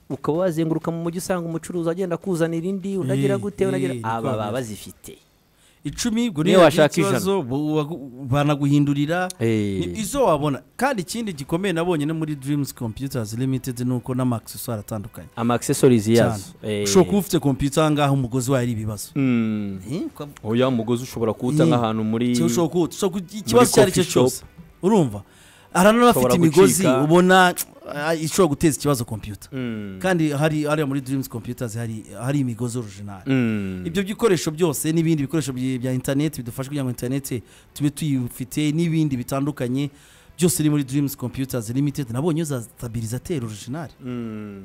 ukaba wazenguruka mu mujyi usanga umucuruzi agenda akuzanira indi unagira Eh, gute unagira eh, aba baba niko bazifite icumi ubwo Niyo rero washaka ikibazo bu- wagu- banaguhindurira Eh. Ni izo wabona kandi ikindi gikomeye nabonye no muri dreams computers limited ni uko n'amaakiseswari atandukanye ama accessories yazo Eh, ushobora kuba ufite kompiyuta aha ngaha umugozi wayo ari ibibazo mm, oya umugozi ushobora kuwuta Eh. nk'ahantu muri Cyangwa ushobora kuba ushobora kuba ikibazo icyo ari cyo coffee shop. cyose urumva hari n'abafite Ushobora imigozi gucika. ubona ah, ishobora guteza ikibazo kompiyuta Mm, kandi hari hariya muri dreams computers hari hari imigozi orijinali mm, ibyo bikoresho byose n'ibindi bikoresho byi- bya interineti bidufasha kugira ngo interineti tube tuyifite n'ibindi bitandukanye byose ni muri dreams computers limited nabonye za stabilizateri orijinali mm.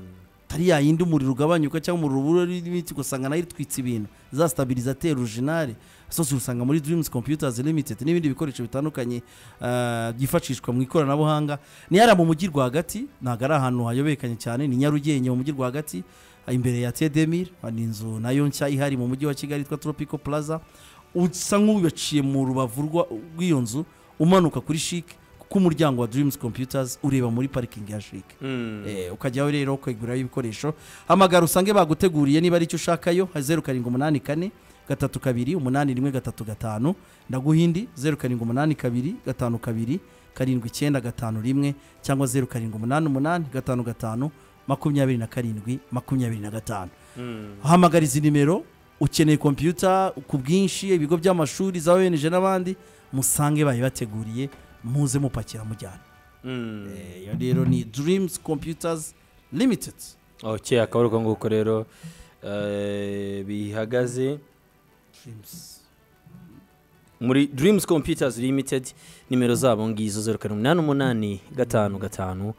atari yayindi umuriro ugabanyuka cyangwa umuriro ubura n'ibiti ugasanga nayo itwitse ibintu za stabilizateri orijinali zose usanga muri dreams computers limited n'ibindi bikoresho bitandukanye ah, byifashishwa mu ikoranabuhanga ni yari mu mujyi rwagati ntabwo ari ahantu hayobekanye cyane ni nyarugenge mu mujyi rwagati ah, imbere ya tedemir ah, ni inzu nayo nshya ihari mu mujyi wa kigali yitwa tropical plaza usa nk'ubaciye mu rubavu rwa- rw'iyo nzu umanuka kuri chic kuko umuryango wa dreams computers ureba muri parikingi ya chic Eh, ukajyaho rero ukaguraho ibikoresho hamagara usange baguteguriye niba ari icyo ushakayo zeru karindwi umunani kane gatatu kabiri umunani rimwe gatatu gatanu ndaguhindi zeru karindwi umunani kabiri gatanu kabiri karindwi icyenda gatanu rimwe cyangwa zeru karindwi umunani umunani gatanu gatanu makumyabiri na karindwi makumyabiri na gatanu hamagara izi nimero ukeneye kompiyuta ku bwinshi ibigo by'amashuri za ONG n'abandi musange bayibateguriye muze mupakira mujyana Eh, iyo rero ni dreams computers limited ok akaba ari uko nguko rero eh, bihagaze muri Dreams Computers Limited nimero zabo ngizo zeru karindwi umunani umunani gatanu gatanu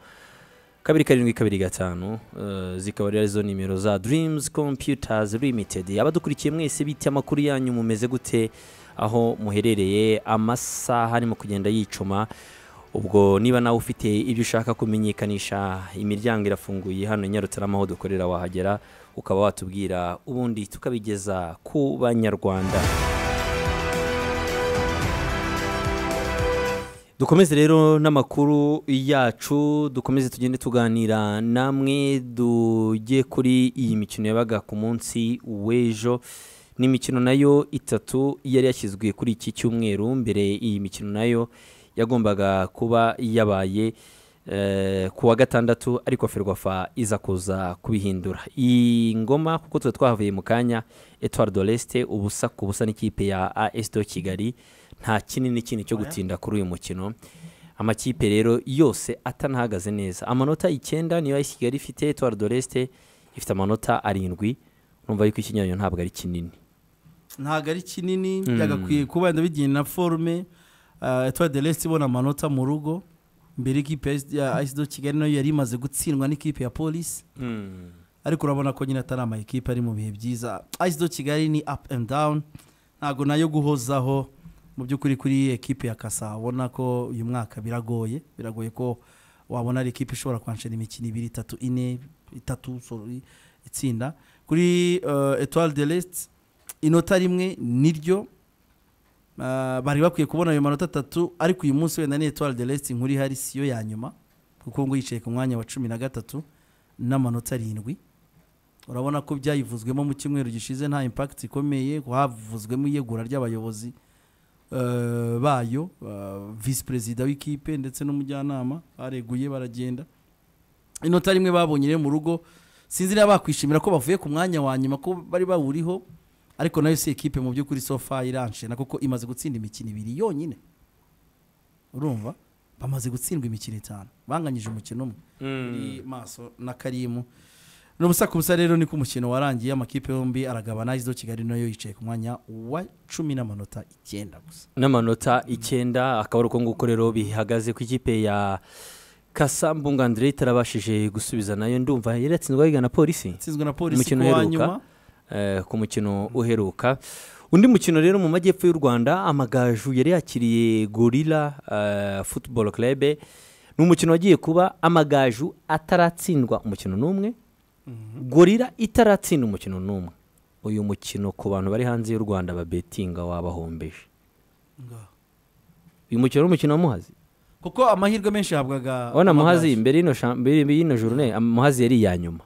kabiri karindwi kabiri gatanu eh, zikaba rero arizo nimero za Dreams Computers Limited abadukurikiye mwese bite amakuru yanyu mumeze gute aho muherereye amasaha arimo kugenda yicuma ubwo niba nawe ufite ibyo ushaka kumenyekanisha imiryango irafunguye hano i Nyarutarama aho dukorera wahagera ukaba watubwira ubundi tukabigeza ku banyarwanda dukomeze rero n'amakuru yacu dukomeze tugende tuganira namwe tujye kuri iyi mikino yabaga ku munsi w'ejo n'imikino nayo itatu yari yashyizwe kuri iki cyumweru mbere iyi mikino nayo yagombaga kuba yabaye eh, ku wa gatandatu ariko ferwafa iza kuza kubihindura iyi ngoma kuko tuba twahavuye mu kanya etward leste ubusa ku busa n'ikipe ya as do kigali nta kinini kinini cyo gutinda kuri uyu mukino amakipe rero yose atanahagaze neza amanota icyenda niyo ayisi kigali ifite etward leste ifite amanota arindwi numva yuko ikinyanyo ntabwo ari kinini ntabwo ari kinini byagakwiye kuba wenda bigiye na forume etuwari de resite ibona amanota mu rugo mbere ikipe ya ayisido kigali nayo yari imaze gutsindwa n'ikipe ya polisi ariko urabona ko nyine atari ama ekipe ari mu bihe byiza ayisido kigali ni apu endi dawuni ntabwo nayo guhozaho mu by'ukuri kuri ekipe ya kasa ubona ko uyu mwaka biragoye biragoye ko wabona ari ekipe ishobora kwanshira imikino ibiri itatu ine itatu sorry, itsinda kuri etuwari de resite inota rimwe niryo Ah, bari bakwiye kubona ayo manota atatu ariko uyu munsi wenda ni etuwari de resite inkuru ihari siyo ya nyuma kuko ngo yicaye ku mwanya wa cumi na gatatu n'amanota arindwi urabona ko byayivuzwemo mu cyumweru gishize nta impakiti ikomeye havuzwemo iyegura ry'abayobozi eh, bayo visi perezida w'ikipe ndetse n'umujyanama bareguye baragenda inota rimwe babonye rero mu rugo sinzi niba bakwishimira ko bavuye ku mwanya wa nyuma ko bari bawuriho ariko nayo si ekipe mu by'ukuri sofa iranshena kuko imaze gutsinda imikino ibiri yonyine urumva bamaze gutsindwa imikino itanu banganyije umukino umwe kuri maso na karimu n'ubusa ku busa rero niko umukino warangiye amakipe yombi aragabana izo kigali nayo yicaye ku mwanya wa cumi n'amanota icyenda gusa n'amanota icyenda akaba ari uko nguko rero bihagaze ku ikipe ya kasambunga andre itarabashije gusubiza nayo ndumva yari yatsinzwe yigana polisi itsinzwe na polisi Umukino ku wa uheruka. nyuma eh, ku mukino uheruka undi mukino rero mu majyepfo y'u rwanda amagaju yari yakiriye gorila eh, football club ni umukino wagiye kuba amagaju ataratsindwa umukino n'umwe gorila itaratsinda umukino n'umwe uyu mukino ku bantu bari hanze y'u rwanda babetinga wabahombeje Ngaho. uyu mukino ni umukino wa muhazi kuko amahirwe menshi yahabwaga abona amagaju. muhazi mbere y'ino sha- mbere y'ino jurune muhazi yari iya nyuma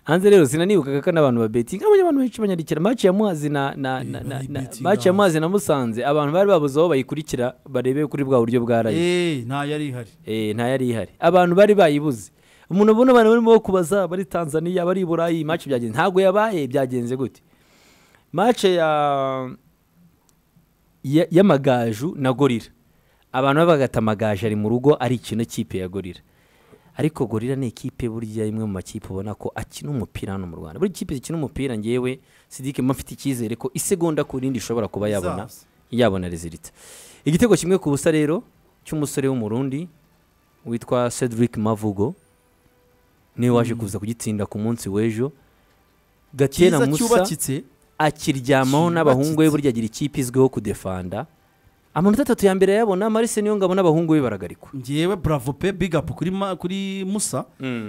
hanze rero sinanibukaga ko n'abantu babetinga abonye abantu benshi banyandikira match ya muhazi na na na na, na baribetinga match ya muhazi na musanze abantu bari babuze aho bayikurikira barebe kuri bwa buryo bwa rayi Eh, nta yari ihari eh nta yari ihari abantu bari bayibuze umuntu ubona abantu barimo kubaza bari Tanzania bari i Burayi match byagenze ntabwo yabaye byagenze gute match ya ya- y'amagaju na gorira abantu babagata amagaju ari mu rugo ari ikintu kipe ya gorira ariko gorira ni ikipe burya imwe mu makipe ubona ko akina umupira hano mu rwanda buri kipe ikina umupira ngewe sidike mba mfite icyizere ko isegonda ku rindi ishobora kuba yabona Izaza. yabona rezilita igitego kimwe ku busa rero cy'umusore w'umurundi witwa cedric mavugo niwe waje kuza kugitsinda ku munsi w'ejo gatera cyiza musa cyubakitse akiryamaho n'abahungu be Cyubakitse. burya agira ikipe izwiho kudefanda amanota atatu ya mbere yabona marise niyo ngabo n'abahungu be baragarikwa ngewe bravo pe big up kuri, ma, kuri musa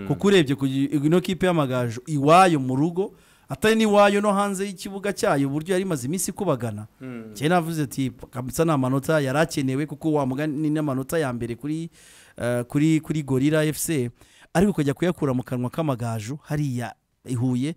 kuko urebye ku gi- ino kipe y'amagaju iwayo mu rugo atari n'iwayo no hanze y'ikibuga cyayo uburyo yari imaze iminsi ikubagana cyane navuze ati kabisa nta manota yari akenewe kuko wamugani n'amanota ya mbere kuri eh, kuri kuri gorira fc ariko ukajya kuyakura mu kanwa k'amagaju hariya i Huye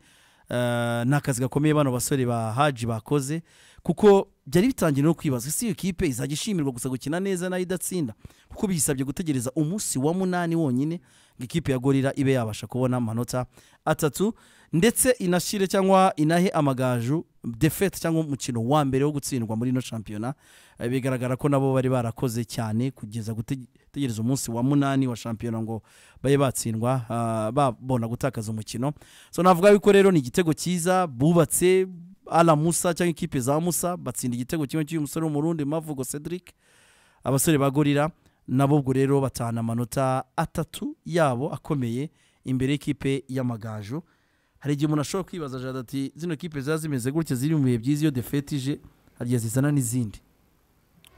eh, ni akazi gakomeye bano basore ba haji bakoze kuko byari bitangiye no kwibazwa ese iyo kipe izajya ishimirwa gusa gukina neza nayo idatsinda kuko biyisabye gutegereza umunsi wa munani wonyine ngo ikipe ya gorira ibe yabasha kubona amanota atatu ndetse inashyire cyangwa inahe amagaju defete cyangwa umukino wa mbere wo gutsindwa muri ino shampiyona Eh, bigaragara ko nabo bari barakoze cyane kugeza gute- gutegereza umunsi wa munani wa shampiyona ngo babe batsindwa ah, babona gutakaza umukino so navuga yuko rero ni igitego cyiza bubatse ala musa cyangwa ikipe za musa batsinda igitego kimwe cy'uyu musore w'umurundi mavugo cedric abasore ba gorira nabo ubwo rero batahana amanota atatu yabo akomeye imbere y'ikipe y'amagaju hari igihe umuntu ashobora kwibaza jada ati zino kipe ziba zimeze gutya ziri mu bihe byiza iyo defete ije hari igihe zizana n'izindi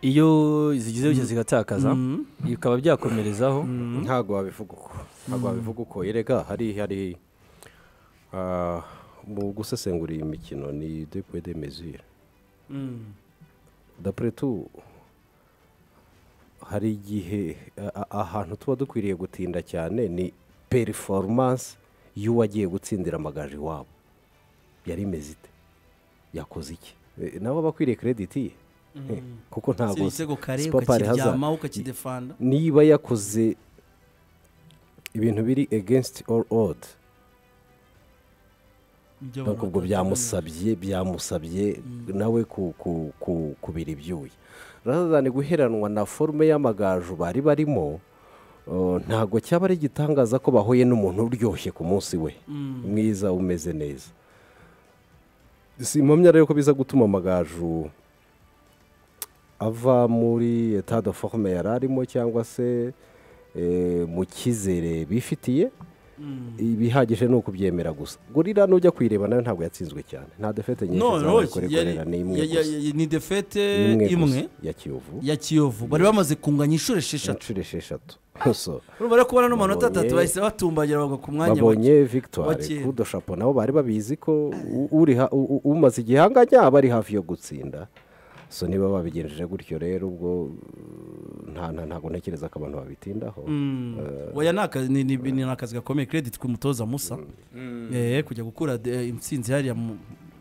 iyo zigize gutya zigatakaza bikaba byakomerezaho ntabwo wabivuga uko ntabwo wabivuga uko yereka hari hari ah, mu gusesengura iyi mikino ni depuwe de mezire dapure tu hari igihe a- a- ahantu tuba dukwiriye gutinda cyane ni periforumanse y'uwagiye gutsindira amagaju iwabo yari imeze ite yakoze iki Eh, nawe aba akwiriye krediti Eh, kuko Si ntabwo ibitego kare Sipopari Hazard- ukakiryamaho ukakidefanda niba yakoze ibintu biri against all odd ntabwo ubwo byamusabye byamusabye nawe ku- ku- ku- kubira ibyuya razani guheranwa na forume y'amagaju bari barimo uh, ntabwo cyaba ari igitangaza ko bahuye n'umuntu uryoshye ku munsi we mwiza umeze neza si impamya rero ko biza gutuma amagaju ava muri etat de forme yari arimo cyangwa se eh, mu cyizere bifitiye ibihagije ni ukubyemera gusa gorira nujya kuyireba nayo ntabwo yatsinzwe cyane nta defete nyinshi no no zabaye kuri yari- gorira ni imwe ya- ya- gusa. ya- ni defete Ni imwe gusa imwe ya kiyovu ya kiyovu bari bamaze kunganya inshuro esheshatu inshuro esheshatu so urumva rero kubona n'amanota Babonye- atatu bahise batumbagira bagwa ku mwanya babonye victoire wakera. kudo shapo nabo bari babizi ko u- uri ha- u- u- umaze igihanganya aba ari hafi yo gutsinda so niba babigenjeje gutyo rero ubwo uh, nta nta- ntabwo ntekereza ko abantu babitindaho oya ni akazi ni- ni- ni akazi gakomeye credit ku mutoza musa Eh, kujya gukura de- intsinzi hariya mu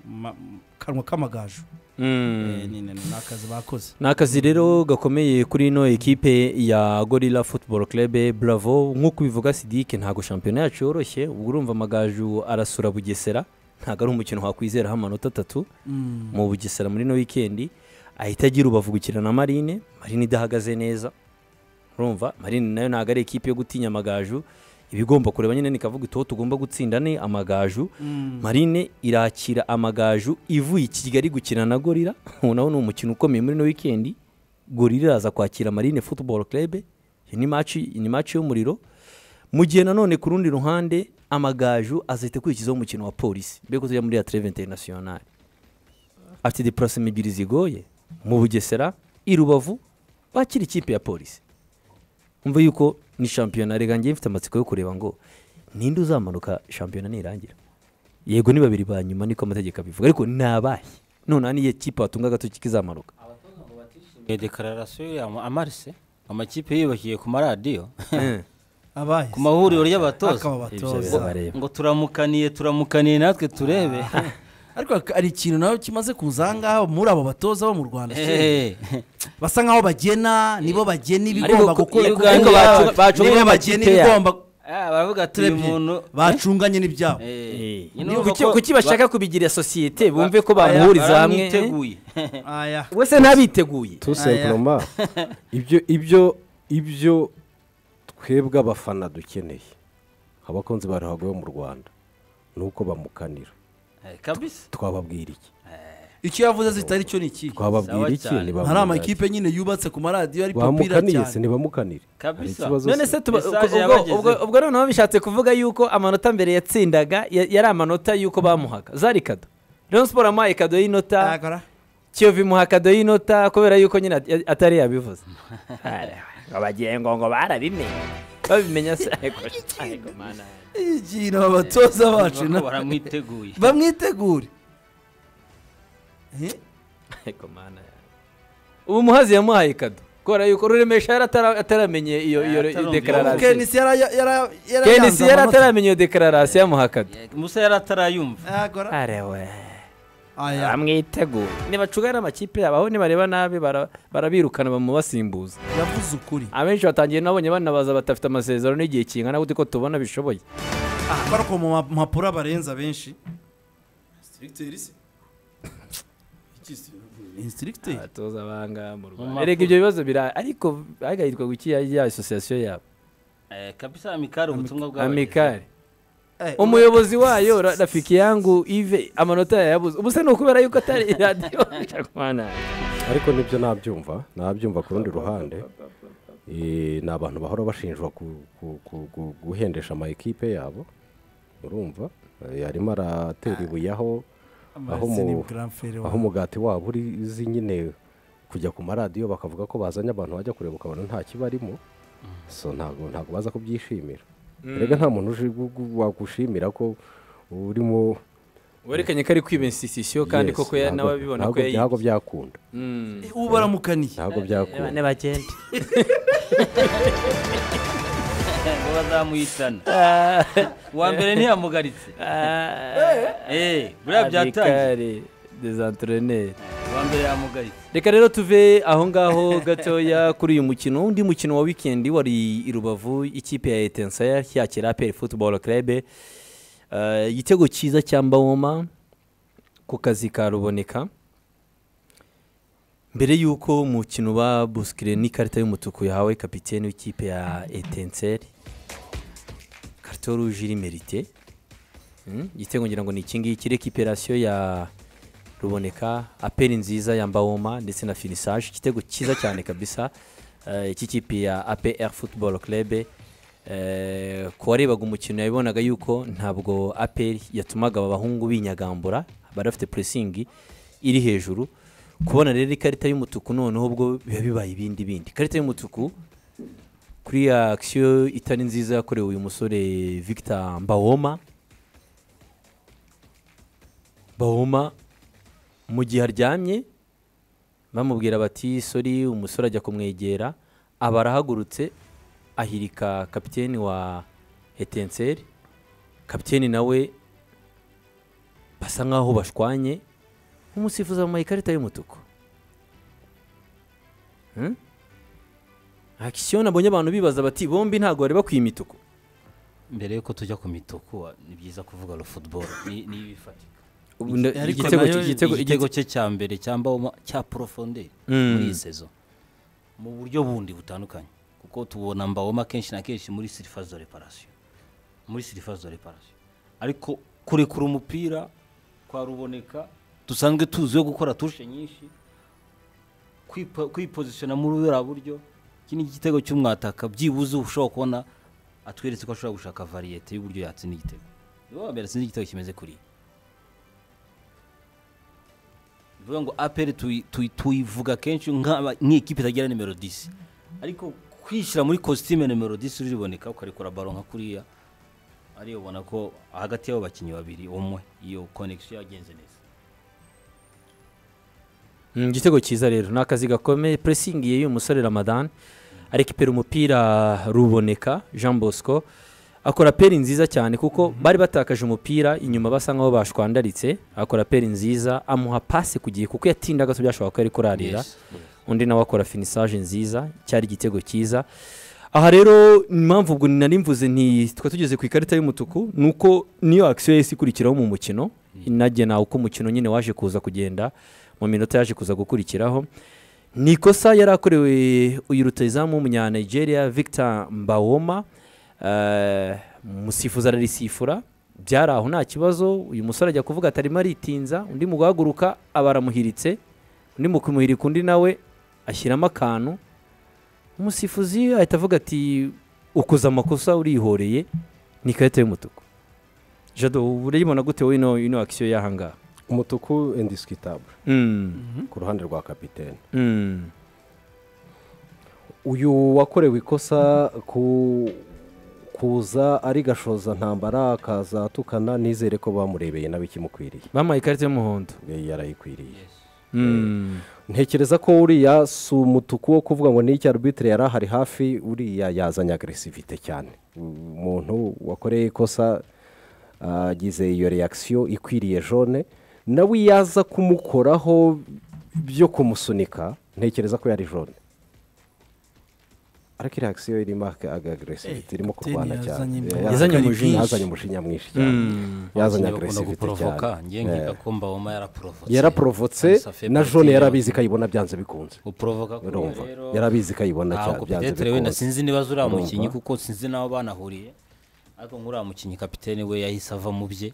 ma- mu kanwa k'amagaju Eh, ni ni- ni akazi bakoze ni akazi rero gakomeye kuri ino ekipe ya gorilla football club bravo nk'uko ubivuga sidike ntabwo shampiyona yacu yoroshye ubwo urumva amagaju arasura bugesera ntabwo ari umukino wakwizeraho amanota atatu mu bugesera muri ino wikendi ahita agira ubavu gukina na marine marine idahagaze neza urumva marine nayo ntabwo ari ekipe yo gutinya amagaju ibigomba kureba nyine nikavuga itoho tugomba gutsinda ni amagaju marine irakira amagaju ivuye i kigali gukina na gorira ubu nawo ni umukino ukomeye muri ino wikendi gorira iraza kwakira marine football club iyi ni match ni match y'umuriro mu gihe nanone ku rundi ruhande amagaju azahita akurikizaho umukino wa polisi mbere ko tujya muri ya treve internationale afite deparasema ebyiri zigoye mu bugesera i rubavu bakira ikipe ya polisi umva yuko ni shampiyona reka njye mfite amatsiko yo kureba ngo ninde uzamanuka shampiyona nirangira yego ni babiri ba nyuma niko amategeko abivuga ariko ni abahe noneho n'iyo kipe watunga agatoki kizamanuka dekararasiyo ya amarise amakipe yubakiye ku maradiyo Eh, abaye ku mahuriro y'abatoza akaba ibyo abatoza bizabareba ngo turamukaniye turamukaniye natwe turebe ariko hari ikintu nawe kimaze kuza aha ngaha muri abo batoza bo mu rwanda se. Ehehe. basa nkaho bagena nibo bagena ibigomba Ariko ku- gukorwa Uganda ariko bacunga- bacunga- nibo bagena ibigomba Ah, baravuga ati uyu muntu bacunganye n'ibyabo Eh, Eh, nyine ni urumva kuki- ko kuki bashaka kubigira sosiyete bumve ko bara- bamuhuriza hamwe baramwiteguye. aya eh? wese ntabiteguye tout simplement ibyo ibyo ibyo twebwe abafana dukeneye abakunzi ba ruhago yo mu rwanda ni uko bamukanira Eh, kabisa twababwira iki icyo yavuze zitari cyo ni ikihe twababwira Sawa iki cyane. hari ntibamukanire amakipe nyine yubatse ku maradiyo ari popira bamukaniye se cyane ntibamukanire hari Kabisa. ikibazo none se se tuba- Message ubwo- yabagezeho. ubwo- ubwo noneho bishatse kuvuga yuko amanota mbere yatsindaga ya- yari amanota y'uko bamuhaga zari kado Rayon Sport amuhaye kado y'inota Yakora. kiyovu imuha kado y'inota kubera yuko nyine at- ya- atari yabivuze ngo bagiye ngo ngo barabimenye babimenya se ariko ariko mana ikintu abatoza bacu Urumva ko na- baramwiteguye bamwitegure Eh? ariko mana ubu muhazi yamuhaye kado kubera yuko ruremesha yari atara- ataramenye iyo iyo Atarumva. dekararasiyo kenisi yara- yara- yara- kenisi yaranze yari amanota. ataramenye iyo dekararasiyo yamuha kado musa yari atarayumva Yakora. arewe Aya. bamwiteguye nibacugana amakipe yabo aho nibareba nabi bara- barabirukana bamubasimbuza yavuze ukuri abenshi batangiye nabonye banabaza batafite amasezerano n'igihe kingana gute ko tubona bishoboye Ah, ariko mu ma- mpapuro abarenza benshi Instructeur se? Iki se? Instructeur? abatoza abanga mu Mu rwanda mapuro. erega ibyo bibazo bira ariko hagahitwa guki ya ya asosiyasiyo yabo Eh, kabisa amikari ubutumwa bw'abagezeho. amikari Eh, umuyobozi wayo Ra- rafiki yangu ive amanota yayabuze ubu se ni ukubera yuko atari radiyo Shakwana. ariko nibyo nabyumva nabyumva ku rundi ruhande Eh, ni abantu bahora bashinjwa ku- ku- ku- ku- guhendesha ama ekipe yabo urumva Eh, arimo aratera ibuye aho aho Marcel ni mu- grand frère wa- aho umugati wabo uri uzi nyine kujya ku maradiyo bakavuga ko bazanye abantu bajya kureba ukabona nta kibarimo so ntabwo ntabwo baza kubyishimira erega nta muntu uje gu- gu- wagushimira ko urimo werekanye ko ari kwibensisisiyo kandi Yes, koko ya- ntabwo- nawe abibona ko ntabwo- ntabwo yayibye byakunda Mm. Eh, ubu baramukaniye ntabwo byakunda bagenda ngo bazamuhitana uwa mbere ntiyamugaritse Eh, buriya byatangiye Amikari. des entraîneurs abanza yamugaritse reka rero tuve aho ngaho gatoya kuri uyu mukino undi mukino wa wikendi wari i rubavu ikipe ya etensaya yakira aperi futuboro kerebe igitego cyiza cya mbawoma ku kazi ka ruboneka mbere y'uko umukino uba busikire n'ikarita y'umutuku yahawe kapitene w'ikipe ya etenseri karito ruje iri merite Mm, igitego ngira ngo ni iki ngiki rekiperasiyo ya ruboneka aperi nziza ya mbawoma ndetse na finisaje igitego cyiza cyane kabisa eh, iki kipe ya apr football club eh, ku warebaga umukino yabibonaga yuko ntabwo aperi yatumaga aba bahungu binyagambura bari bafite puresingi iri hejuru kubona rero ikarita y'umutuku noneho ubwo biba bibaye ibindi bindi ikarita y'umutuku kuri ya akisiyo itari nziza yakorewe uyu musore victor mbawoma bahuma mu gihe aryamye bamubwira bati sori umusore ajya kumwegera aba arahagurutse ahirika kapiteni wa etenseri kapiteni nawe basa nkaho bashwanye umusifuzi amuhaye ikarita y'umutuku Hmm? akisiyo nabonye abantu bibaza bati bombi ntabwo bari bakwiye imituku mbere y'uko tujya ku mituku wa- ni byiza kuvuga ro futuboro ni ni ibifatika Ubu nda- Ariko igitego- nayo- igitego- igitego cye cya mbere cyamba cya porofonderi Mm. muri iyi sezo mu buryo bundi butandukanye kuko tubona mbawoma kenshi na kenshi muri sirifazi do reparasiyo muri sirifazi do reparasiyo ariko kurekura umupira kwa ruboneka dusanzwe tuziho gukora tushe nyinshi kwipo- kwipozisiona muri buriya buryo iki ni igitego cy'umwataka byibuze ushobora kubona atweretse ko ashobora gushaka variyete y'uburyo yatsinda igitego niwe wa mbere atsinze igitego kimeze kuriya bivuga ngo aperi tuyi- tuyi- tuyivuga kenshi nk'aba- nk'ikipe itagira nimero 10 ariko kwishyira muri kositime nimero 10 uriboneka ukarekura baro nka kuriya ariyo ubona ko hagati y'abo bakinnyi babiri umwe iyo konegisiyo yagenze neza Mm, igitego cyiza rero ni akazi gakomeye puresingi y'uyu musore ramadan arekipera umupira ruboneka jean bosco akora peri nziza cyane kuko bari batakaje umupira inyuma basa nkaho bashwandaritse akora peri nziza amuha pasi ku gihe kuko yatinda gato byashoboka ko ari kurarira Yes, yes. undi nawe akora finisaje nziza cyari igitego cyiza aha rero impamvu ubwo nari mvuze nti twari tugeze ku ikarita y'umutuku ni uko niyo akisiyo yahise ikurikiraho mu mukino inagena uko umukino nyine waje kuza kugenda mu minota yaje kuza gukurikiraho ni ikosa yari akorewe uyu rutayizamu w'umunyanigeria victor mbawoma eh, umusifuzi ararisifura byari aho nta kibazo uyu musore ajya kuvuga atarimo aritinza undi mu guhaguruka aba aramuhiritse undi mu kumuhirika undi nawe ashyiramo akantu umusifuzi ahita avuga ati ukoze amakosa urihoreye ni ikarita y'umutuku jado uba urayibona gute wowe ino ino akisiyo y'ahangaha umutuku indisikitabure Mm, ku ruhande rwa kapitene mm, uyu wakorewe ikosa ku kuza ari gashoza ntambara akaza atukana nizere ko bamurebeye nabi ikimukwiriye bamuhaye ikarita y'umuhondo Ye, yarayikwiriye Mm, ntekereza ko uriya si umutuku wo kuvuga ngo ni icya arbitire yari ahari hafi uriya yazanye agresivite cyane umuntu wakoreye ikosa agize iyo reakisiyo ikwiriye jone nawe iyo aza kumukoraho byo kumusunika ntekereza ko yari jone ariko reakisiyo irimo agresivite Eh, irimo kapiteni kurwana cyane yazanye Eh, Yazanye umujinya. yazanye umujinya mwinshi cyane yazanye Abakinnyi bakunda agresivite guporovoka cyane ngiye nkiga ko mbawoma yaraporovotse yaraporofotse na jone yarabizi ko ayibona byanze bikunze guporovoka kuriya urumva rero yarabizi ko ayibona cyane ntabwo byanze petetere wenda bikunze sinzi niba uriya Urumva? mukinnyi kuko sinzi n'aho banahuriye ariko nk'uriya mukinnyi kapitene we yahise ava mu bye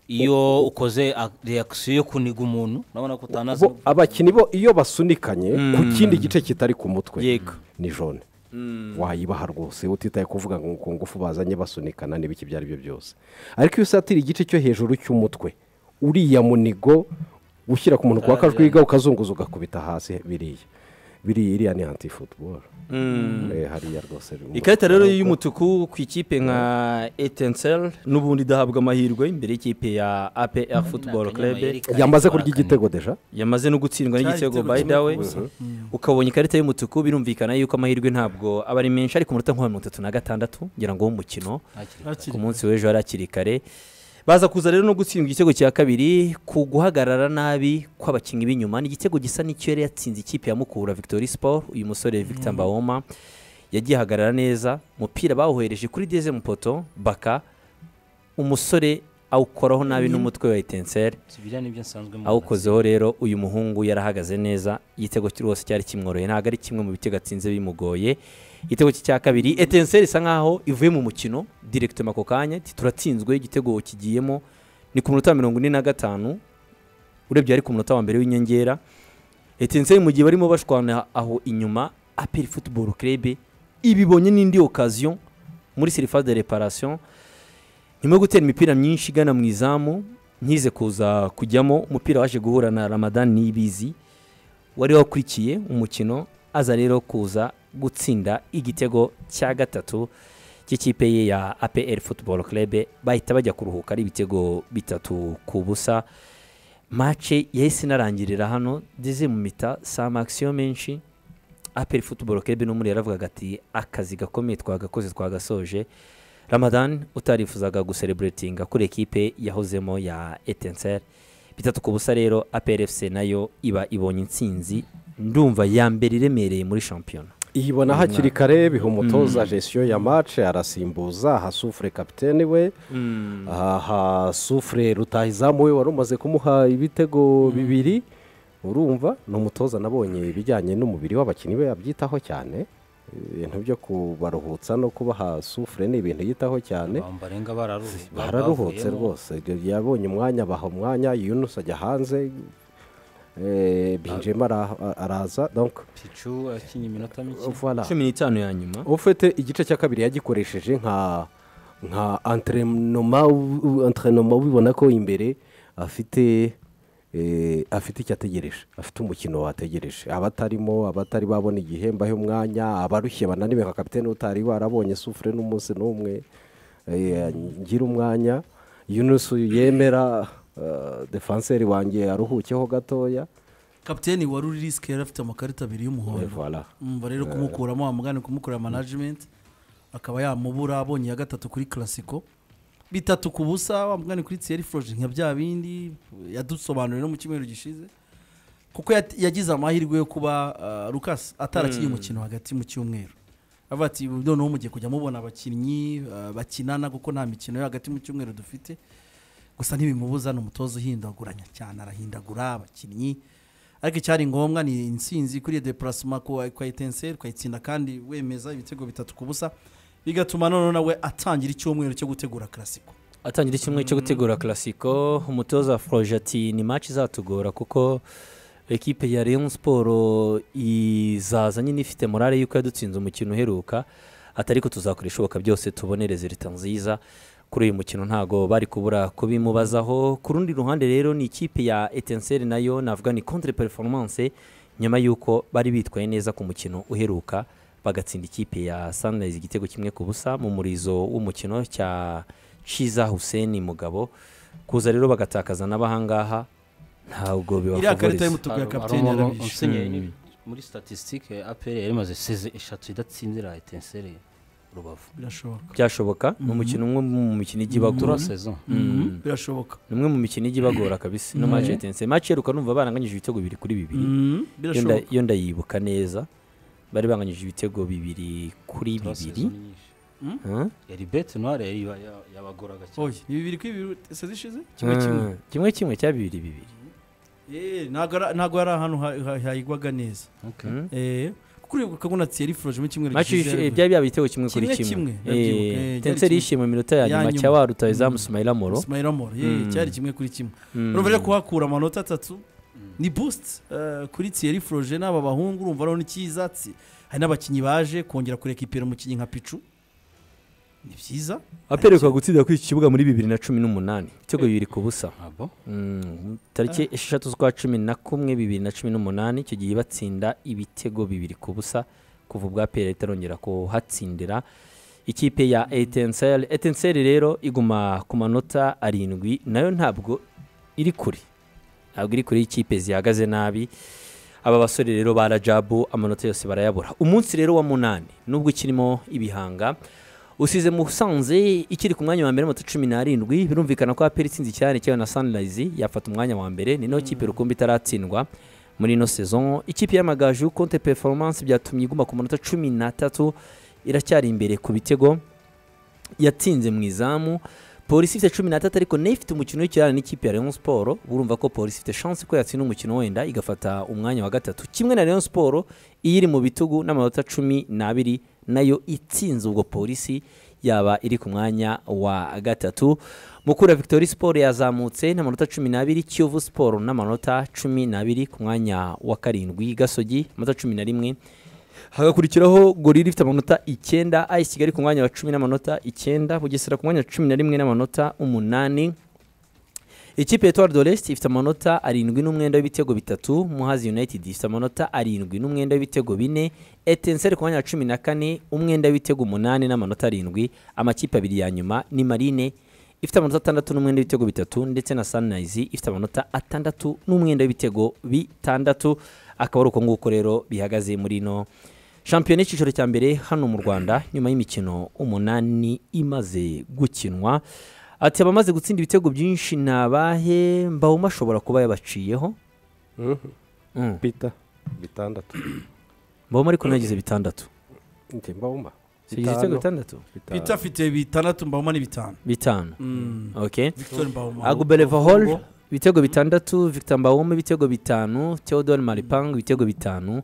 iyo ukoze reakisiyo yo kuniga umuntu urabona ko utanazi Bo- abakinnyi bo iyo basunikanye ku kindi gice kitari ku mutwe Yego. ni jone wayibaha rwose utitaye kuvuga ngo ku ngufu bazanye basunikana n'ibiki ibyo ari byo byose ariko iyo usatira igice cyo hejuru cy'umutwe uriya munigo ushyira ku muntu kwa kajwiga ukazunguza ugakubita hasi biriya biriya iriya ni anti futuboro hariya rwose ikarita rero y'umutuku ku ikipe nka etensel n'ubundi idahabwa amahirwe imbere y'ikipe ya apr football club yamaze kurya igitego deja yamaze no gutsindwa Cyari n'igitego igitego by kimwe the ku way busa. ukabonye ikarita y'umutuku birumvikana yuko amahirwe ntabwo aba ari menshi ariko umunota nka mirongo itatu na gatandatu ngira ngo w'umukino Hakiri ku munsi w'ejo hari hakiri kare baza kuza rero no gutsindwa igitego cya kabiri ku guhagarara nabi kw'abakinnyi b'inyuma ni igitego gisa n'icyo yari yatsinze ikipe ya mukura victory sport uyu musore victor mbawoma yagiye ahagarara neza umupira bawuhereje kuri deze mupoto baka umusore awukoraho nabi n'umutwe wa etenseri si biriya nibyo nsanzwe mubona. awukozeho rero uyu muhungu yarahagaze neza igitego cye rwose cyari kimworoye ntabwo ari kimwe mu bitego atsinze bimugoye igitego cye cya kabiri etenseri isa nkaho ivuye mu mukino direkitoma ako kanya iti turatsinzwe igitego kigiyemo ni ku minota mirongo ine na gatanu urebye ari ku munota wa mbere w'inyongera etenseri mu gihe barimo bashwana aho inyuma aperi futuboro kerebe ibibonye n'indi okaziyo muri serifa de reparasiyo nyuma yo gutera imipira myinshi igana mu izamu ntize kuza kujyamo umupira waje guhura na ramadan nibizi wari wakurikiye umukino aza rero kuza gutsinda igitego cya gatatu cy'ikipe ye ya apr football club bahita bajya kuruhuka ari ibitego bitatu ku busa mace yahise inarangirira hano ndeze mu mita saa makisiyo menshi aperi futuboro kebe n'umwe yaravugaga ati akazi gakomeye twagakoze twagasoje ramadan utarifuzaga gusereburetinga kuri ekipe yahozemo ya etenseri bitatu ku busa rero aperi fc nayo iba ibonye intsinzi ndumva ya mbere iremereye muri shampiyona iyibona hakiri kare biha umutoza gesiyo ya mace arasimbuza aha sufure kapitene we aha sufure rutahizamu we wari umaze kumuha ibitego bibiri urumva ni umutoza nabonye ibijyanye n'umubiri w'abakinnyi be abyitaho cyane ibintu byo kubaruhutsa no kubaha sufure ni ibintu yitaho cyane Abantu barenga bararuhu bararuhutse rwose yabonye umwanya baha umwanya yunus ajya hanze eh, binjema ara- araza donc picu akinye iminota mike voilà cumi n'itanu ya nyuma ufite igice cya kabiri yagikoresheje nka nka antrenoma antrenoma ubibona ko imbere afite eh, afite icyo ategereje afite umukino wategereje abatarimo abatari babona igihe mbahe umwanya abarushye bananiwe nka kapitene utari warabonye sufure n'umunsi n'umwe eh, ngira umwanya yunusu yemera eh, defanseri wanjye aruhukeho gatoya kapiteni wari uri risike yari afite amakarita abiri Eh, y'umuhondo voilà. umva rero kumukuramo wamugane kumukorera manajimenti akaba yamubura abonye iya gatatu kuri karasiko bitatu ku busa wamugane kuri tsiyeri foroje nka bya bindi yadusobanuriye no mu cyumweru gishize kuko yat- yagize amahirwe yo kuba ah, Lucas atarakiye umukino hagati mu cyumweru avuga ati "Ubu noneho mugiye kujya mubona abakinnyi ah, bakinana kuko nta mikino yo hagati mu cyumweru dufite gusa ntibimubuza ni umutoza uhindaguranya cyane arahindagura abakinnyi ariko icyari ngombwa ni intsinzi kuri depurasima kwa kwa etenseri ukayitsinda kandi wemeza ibitego bitatu ku busa bigatuma noneho nawe atangira icyumweru cyo gutegura karasiko atangira icyumweru cyo gutegura karasiko umutoza foroje ati ni maci izatugora kuko ekipe ya leon siporo izaza nyine ifite morale y'uko yadutsinze umukino uheruka atari ko tuzakora ishoboka byose tubone rezilita nziza kuri uyu mukino ntago bari kubura kubimubazaho ku rundi ruhande rero ni ikipe ya etenseri nayo navuga ni contre performance nyuma y'uko bari bitwaye neza ku mukino uheruka bagatsinda ikipe ya sunrise igitego kimwe ku busa mu murizo w'umukino cya Shiza Hussein Mugabo kuza rero bagatakaza n'abahangaha ntabwo iriya bibafavoriza karita y'umutuku ya Hari- hari kapiteni umuntu yarabishe usigaye ni- muri statisitike aperi yari imaze seze eshatu idatsinzira etenseri rubavu birashoboka byashoboka ni umukino umwe mu mikino ijya ibagora tura sezo Mhm, birashoboka ni umwe mu mikino ijya ibagora kabisa no maci etense maci yeruka numva baranganyije ibitego bibiri kuri bibiri Mhm, Iyo nda- birashoboka iyo ndayibuka neza bari banganyije ibitego bibiri kuri tura sezo ni bibiri nyinshi Huh? yari bete noire yari iba- ya- yabagoraga cyane oya ni bibiri kuri bibiri se zishize kimwe kimwe Ah, kimwe kimwe cya bibiri bibiri Eh, ntago ari- ntago yari ahantu ha- ha- hayigwaga neza Okay. Mm. Eh, kuko uribuka ko na tsiyeri foroje mu cyumweru maci gishize byari byaba ibitego kimwe kuri Kimwe kimwe, kimwe ndabyibuka, eh, byari tenseri kimwe. yishyuye mu minota ya Ya nyuma nyuma. cya warutaye izamu sumayira moro Ismail Amor ye Mm. cyari kimwe kuri kimwe Mm. urumva rero kuhakura amanota atatu ni boost eh, kuri Thierry Froge n'aba bahungu urumva rero n'ikiza hari n'abakinnyi baje kongera kurekipera umukinnyi nka Pichu ni byiza aperuka gutsinda kuri iki kibuga muri bibiri na cumi n'umunani ibitego bibiri ku busa Ah, bon? Mm, tariki esheshatu z'ukwa cumi na kumwe bibiri na cumi n'umunani icyo gihe batsinda ibitego bibiri ku busa kuva ubwa pera itarongera kuhatsindira ikipe ya etenseri etenseri rero iguma ku manota arindwi nayo ntabwo iri kure ntabwo iri kure y'ikipe zihagaze nabi aba basore rero ba rajabu amanota yose barayabura umunsi rero wa munani nubwo ikirimo ibihanga usize musanze ikiri ku mwanya wa mbere moto cumi n'arindwi birumvikana ko aperi itsinze icyane cyayo na sanirayizi yafata umwanya wa mbere ni nayo kipe rukumbi itaratsindwa muri ino sezon ikipe y'amagaju konte performance byatumye iguma ku manota cumi n'atatu iracyari imbere ku bitego yatsinze mu izamu polisi ifite cumi n'atatu ariko nayo ifite umukino w'ikirane n'ikipe ya Rayon siporo urumva ko polisi ifite shansi ko yatsinda umukino wenda igafata umwanya wa gatatu kimwe na Rayon siporo iyo iri mu bitugu n'amanota cumi n'abiri nayo itsinze ubwo polisi yaba iri ku mwanya wa gatatu mukura victoire siporo yazamutse n'amanota cumi n'abiri kiyovu siporo n'amanota cumi n'abiri ku mwanya wa karindwi gasogi amanota cumi na rimwe hagakurikiraho gorira ifite amanota icyenda ayisi kigali ku mwanya wa cumi n'amanota icyenda bugesera ku mwanya wa cumi na rimwe n'amanota umunani ikipe ya etoile de l'est ifite amanota arindwi n'umwenda w'ibitego bitatu muhazi united ifite amanota arindwi n'umwenda w'ibitego bine etenseri ku mwanya wa cumi na kane umwenda w'ibitego umunani n'amanota arindwi amakipe abiri ya nyuma ni marine ifite amanota atandatu n'umwenda w'ibitego bitatu ndetse na sunrise ifite amanota atandatu n'umwenda w'ibitego bitandatu akaba ari uko nguko rero bihagaze muri ino shampiyona y'icyiciro cya mbere hano mu rwanda nyuma y'imikino umunani imaze gukinwa ati abamaze gutsinda ibitego byinshi ni abahe mbawuma ashobora kuba yabaciyeho Mm. bita bitandatu mbawuma ariko nagize bitandatu njye mbawuma sigize ibitego bitandatu pita afite bitandatu mbawuma ni bitanu bitanu Mm. okay victor mbawuma agubeleva hall ibitego bitandatu victor mbawoma ibitego bitanu theodore maripang ibitego bitanu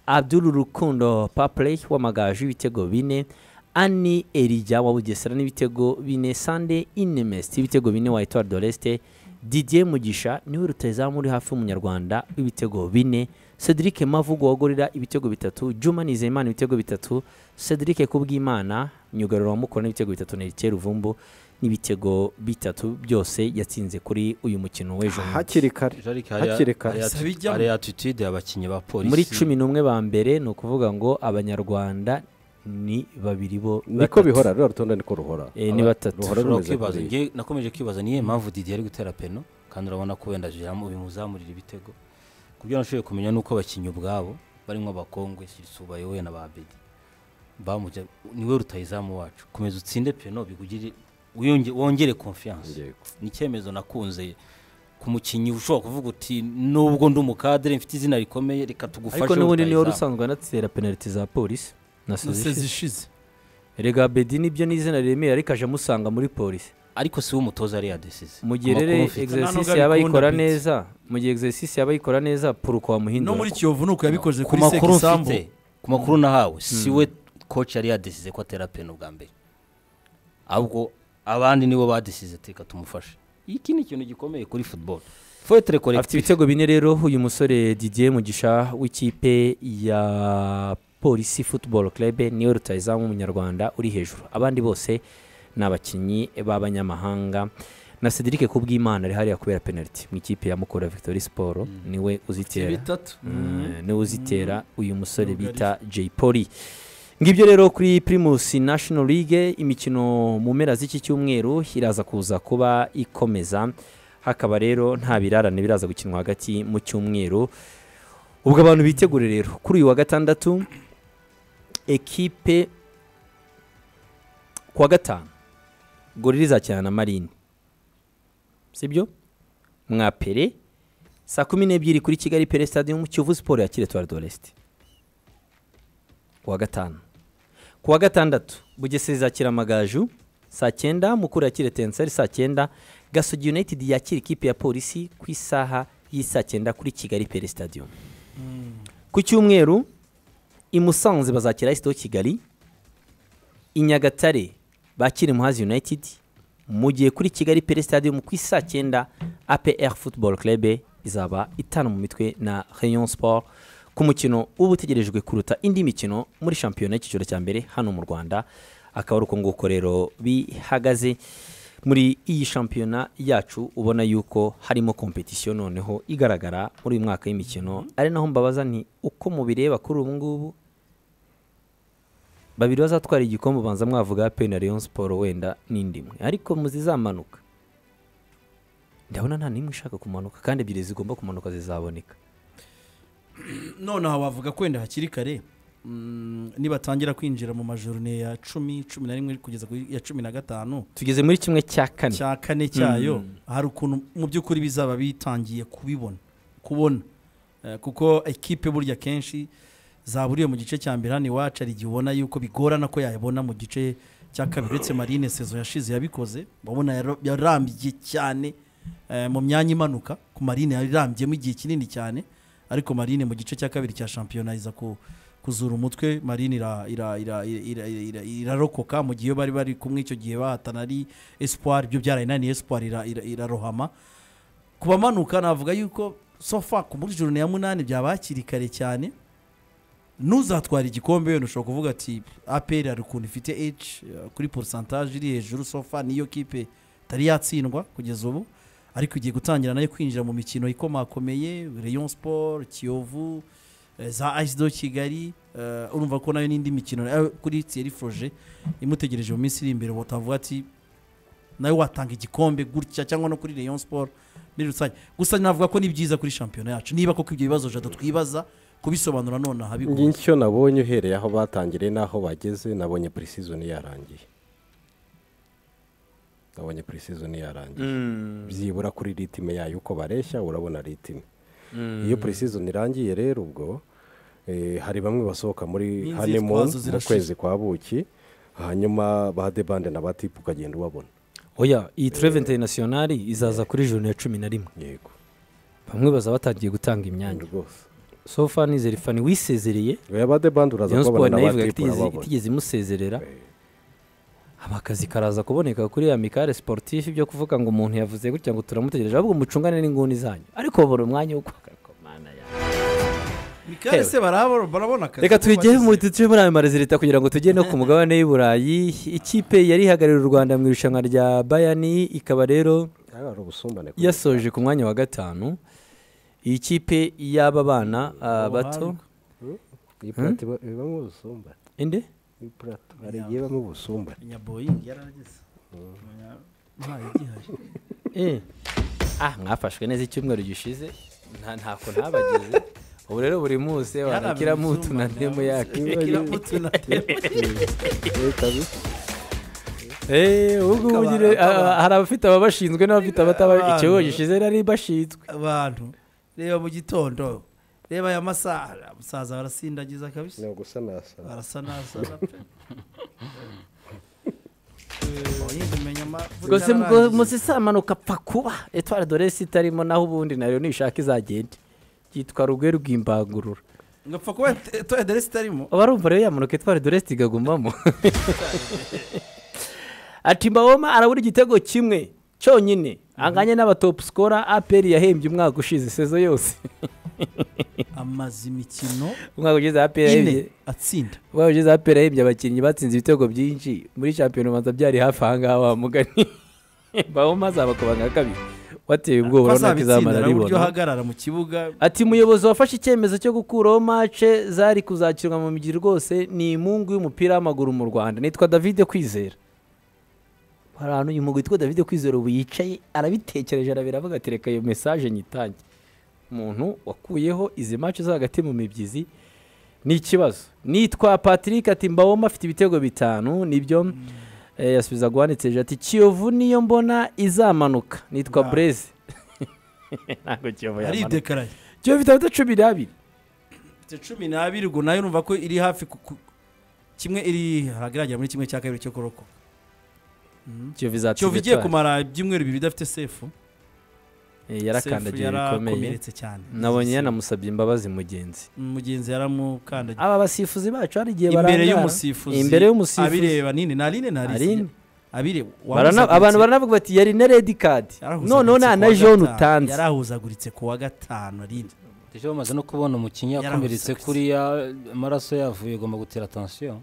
abdul rukundo papley w'amagaju ibitego bine ani erija wa bugesera n'ibitego bine sande inemest ibitego bine wa etoile de l'est didier mugisha niwe rutazamu uri hafi y'umunyarwanda w'ibitego bine cedric mavugo wagurira ibitego bitatu juma nizeyimana ibitego bitatu cedric kubwimana myugariro wa mukuru n'ibitego bitatu na erikiye ruvumbu n'ibitego bitatu byose yatsinze kuri uyu mukino w'ejo bundi. hakiri kare Jarike hakiri kare Sabijyamo. hari atitude y'abakinnyi ba polisi muri cumi n'umwe ba mbere ni ukuvuga ngo abanyarwanda ni babiri bo niko batatu. bihora ruriya rutonde niko ruhora Eh, ni Aba- batatu ruhora ushobora rumeze kwibaza kuriya. njye nakomeje kwibaza niyo mpamvu didiye ari gutera peno kandi urabona ko wenda jamu bimuzamurira ibitego ku byo nashoboye kumenya ni uko abakinnyi ubwabo barimo abakongwe subaye we na ba bedi bamujya niwe rutayizamu wacu komeza utsinde peno bigugire wiyonge- wongere konfiyanse Yego. ni icyemezo nakunze ku mukinnyi ushobora kuvuga uti nubwo ndi umukadere mfite izina rikomeye reka tugufashe ariko n'ubundi niwe wari rutahizamu." usanzwe anatera penaliti za polisi na naseze sezishize ishize rega bedi nibyo ni izina riremera ariko aje amusanga muri polisi ariko si we umutoza yari yadesize mu gihe rero nubwo exercise yaba abikunda yikora Pete. neza mu gihe exercise yaba yikora neza puruko wamuhindura no muri kiyovu ni uko yabikoze ku kuri makuru sekisambu mfite ku makuru nahawe si we koci yari yadesize ko atera peni ubwa mbere ahubwo abandi nibo badesize teka tumufashe iki ni ikintu gikomeye kuri football foyetere afite korekitifu ibitego bine rero uyu musore didier mugisha w'ikipe ya polisi football club niwe rutayizamu w'umunyarwanda uri hejuru abandi bose ni abakinnyi b'abanyamahanga na cedric kubwimana ari hariya kubera penaliti mu ikipe ya mukura victoire siporo niwe uzitera bitatu Mm, niwe uzitera uyu musore bita jay poli ngibyo rero kuri primus national league imikino mu mpera z'iki cyumweru iraza kuza kuba ikomeza hakaba rero nta birarane biraza gukinwa hagati mu cyumweru ubwo abantu bitegure rero kuri uyu wa gatandatu ekipe kuwa gatanu gorira izakina na marine sibyo mwapere saa kumi n'ebyiri kuri kigali pere stade mu kiyovu siporo yakira etuwari doresite kuwa gatanu kuwa gatandatu bugesera izakira amagaju saa cyenda mukuru yakira tenseri saa cyenda gasogi united yakira ikipe ya polisi ku isaha y'isaa cyenda kuri kigali pere stade ku cyumweru i musanze bazakira ayisito kigali i nyagatare bakira muhazi united mu gihe kuri kigali pere stadium ku isaa cyenda apr football club izaba itanu mu mitwe na rayon sport ku mukino uba utegerejwe kuruta indi mikino muri shampiyona y'icyiciro cya mbere hano mu rwanda akaba ari uko nguko rero bihagaze muri iyi shampiyona yacu ubona yuko harimo kompetisiyo noneho igaragara muri uyu mwaka w'imikino ari naho mbabaza nti uko mubireba kuri ubu ngubu babiri bazatwara igikombe ubanza mwavuga pe na Rayon Sport wenda n'indi imwe ariko muzizamanuka ndabona nta n'imwe ishaka kumanuka kandi ebyiri zigomba kumanuka zizaboneka none aha wavuga ko wenda hakiri kare mm, nibatangira kwinjira mu majorune ya cumi cumi na rimwe kugeza ku ya cumi na gatanu tugeze muri kimwe cya kane cya kane cyayo hari ukuntu mu by'ukuri bizaba bitangiye kubibona kubona Eh, kuko ekipe burya kenshi zaburiye mu gice cya mbere hano iwacu hari igihe ubona yuko bigorana ko yayabona mu gice cya kabiri uretse marine sezo yashize yabikoze urabona yaro- yarambye cyane eh, mu myanya imanuka ku marine yarambyemo igihe kinini cyane ariko marine mu gice cya kabiri cya shampiyona iza ku kuzura umutwe marine ira- ira- ira- ira- ira- ira- irarokoka mu gihe bari bari kumwe icyo gihe bahatana ari espoir ibyo byarayinaniye espoir ira- ira- irarohama ku bamanuka navuga yuko sofa ku muri joro ya munani byaba hakiri kare cyane n'uzatwara igikombe wenda ushobora kuvuga ati aperi hari ukuntu ifite h kuri porosantaje iri hejuru sofa niyo kipe itari yatsindwa kugeza ubu ariko igiye gutangira nayo kwinjira mu mikino ikomakomeye rayon sport kiyovu eh, za do kigali eh, urumva ko nayo n'indi mikino eh, kuri tiyeri foroje imutegereje mu minsi iri imbere watavuga ati nawe watanga igikombe gutya cyangwa no kuri rayon sport muri rusange gusa navuga ko ni byiza kuri shampiyona yacu niba koko ibyo bibazo jada twibaza kubisobanura nonaha bigoye icyo nabonye uhereye aho batangiriye n'aho bageze nabonye purisizoni yarangiye nabonye purisizoni yarangiye byibura kuri ritime yayo uko bareshya urabona ritime iyo purisizoni irangiye rero ubwo eh, hari bamwe basohoka muri N'inzitwazo honeymoon mu zirashira. kwezi kwa buki hanyuma ba debande na ba tipu ukagenda ubabona oya iyi tureve interinasiyonari izaza kuri joro ya cumi na rimwe yego bamwe baza batangiye gutanga imyanya rwose sofa nizere fani wisezereye oya ba debande uraza rayon kubabona siporo na nayo ivuga ko ba tipu itigeze- urababona itigeze imusezerera haba akazi karaza kuboneka kuri amikare siporutifu ibyo kuvuga ngo umuntu yavuze gutya ngo turamutegereje ahubwo mucungane n'inguni zanyu ariko babura umwanya wo guhagarika mana yawe mikari se barabona barabona akazi reka ko twigere bagize. mu tujye muri ayo marezi leta kugira ngo tujye no ku mugabane w'i burayi ikipe yari ihagarariye u rwanda mu irushanwa rya bayani ikaba rero hari ubusumbane kuri- yasoje ku mwanya wa gatanu iyi kipe y'aba bana ah, bato iyi purati iba- ibamo ubusumbane inde iyi purati hari igihe ibamo ubusumbane nyaboyingi yarageze ntayo igihari Eh. ah mwafashwe neza icyumweru gishize nta ntako ntabageze ubu rero buri munsi wanakira mutu na ntemu yake kiramutu na temu Eh, ubwo ubu nyine, ah, hari abafite ababashinzwe n'abafite abataba ikigo gishize nari bashinzwe abantu reba mu gitondo reba aya masaha umusaza barasindagiza kabisa ni ugusanasana barasa nasana pe boyingi umenya amavuta rwose yararangiye. musisamanuka apfa kuba etwara dore si itarimo naho ubundi nayo nishaka izagende yitwa rugwe rw'imbangurura ngapfa kuba toya deresi itarimo abarumva rero yamanuka etwara doresi igagumamo ati mbawoma arabura igitego kimwe cyonyine anganye n'abatopu sikora aperi yahembye umwaka ushize sezo yose amaze imikino umwaka ushize aperi yahembye ine atsinda umwaka ushize aperi yahembye abakinnyi batsinze ibitego byinshi muri shampiyona ubanza byari hafi aha ngaha wa mugani mbawoma azabakubanga kabiri wateye ubwoba urabona ko izamara Bazabitsinda uburyo ribona ahagarara mu kibuga ati umuyobozi wafashe icyemezo cyo gukuraho mace zari kuzakirwa mu migi rwose ni imungu y'umupira w'amaguru mu rwanda nitwa davide kwizera hari ahantu uyu mugwi witwa davide kwizera ubu yicaye arabitekereje arabira avuga ati reka iyo mesaje nyitange umuntu wakuyeho izi mace zo hagati mu mibyizi ni ikibazo nitwa patrick ati mbawoma afite ibitego bitanu nibyo eh, yasubiza guhanitse ati kiyovu niyo mbona izamanuka nitwa Wow. bureze ntabwo kiyovu yamanuka aridekaraye kiyovu ifite amanota cumi n'abiri ifite cumi n'abiri ubwo nayo numva ko iri hafi ku- ku- kimwe iri hagaragara muri kimwe cya kabiri cyo kuroko kiyovu izatsinda kiyovu igiye etaje. kumara ibyumweru bibiri idafite sefu Eh, Sefu yarakandagiye bikomeye yarakomeretse cyane nabonye Sefu. yanamusabye imbabazi mugenzi mugenzi yaramukandagiye aba basifuzi bacu hari igihe imbere barangara. y'umusifuzi imbere y'umusifuzi abireba nini na line na Aline. risine abire Barana- abantu baranavuga bati yari na redi kadi noneho nta na jone utanze yarahuzaguritse ku wa gatanu arinde tujye bamaze no kubona umukinnyi Yarahuze akomeretse kabisa. kuriya amaraso yavuye agomba gutera tansiyo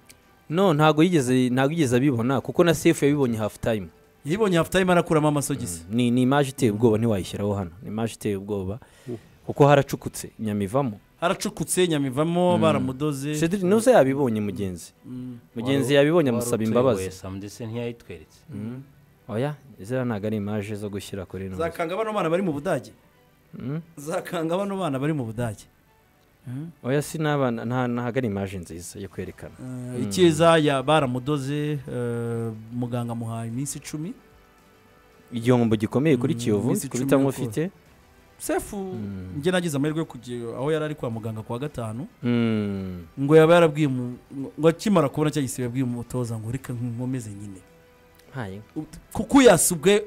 no ntabwo yigeze ntabwo yigeze abibona kuko na sefu yabibonye hafu tayimu yibonye hafutayime arakuramo amasogisi ni ni imaje iteye ubwoba ntiwayishyiraho hano ni imaje iteye ubwoba kuko haracukutse inyama ivamo haracukutse nyamivamo baramudoze Cedric nuze yabibonye mugenzi mugenzi yabibonye amusaba imbabazi ndetse ntiyayitweretse oya ziriya ntabwo ari imaje zo gushyira kuri ino zakanga bano bana bari mu budage zakanga bano bana bari mu budage oya sinabana nta ntabwo ari imaje nziza yo kwerekana Eh, icyiza ya- baramudoze eh, muganga amuhaye iminsi icumi igihombo gikomeye kuri Mm, kiyovu iminsi icumi kubitamo yo ufite sefu njye nagize amahirwe yo kujya aho yari ari kwa muganga kuwa gatanu Mm, ngo yaba yarabwiye mu- ngo- ngo akimara kubona cya gisibe yabwiye umutoza ngo reka nkomeze nyine ntaye kuko yasubwe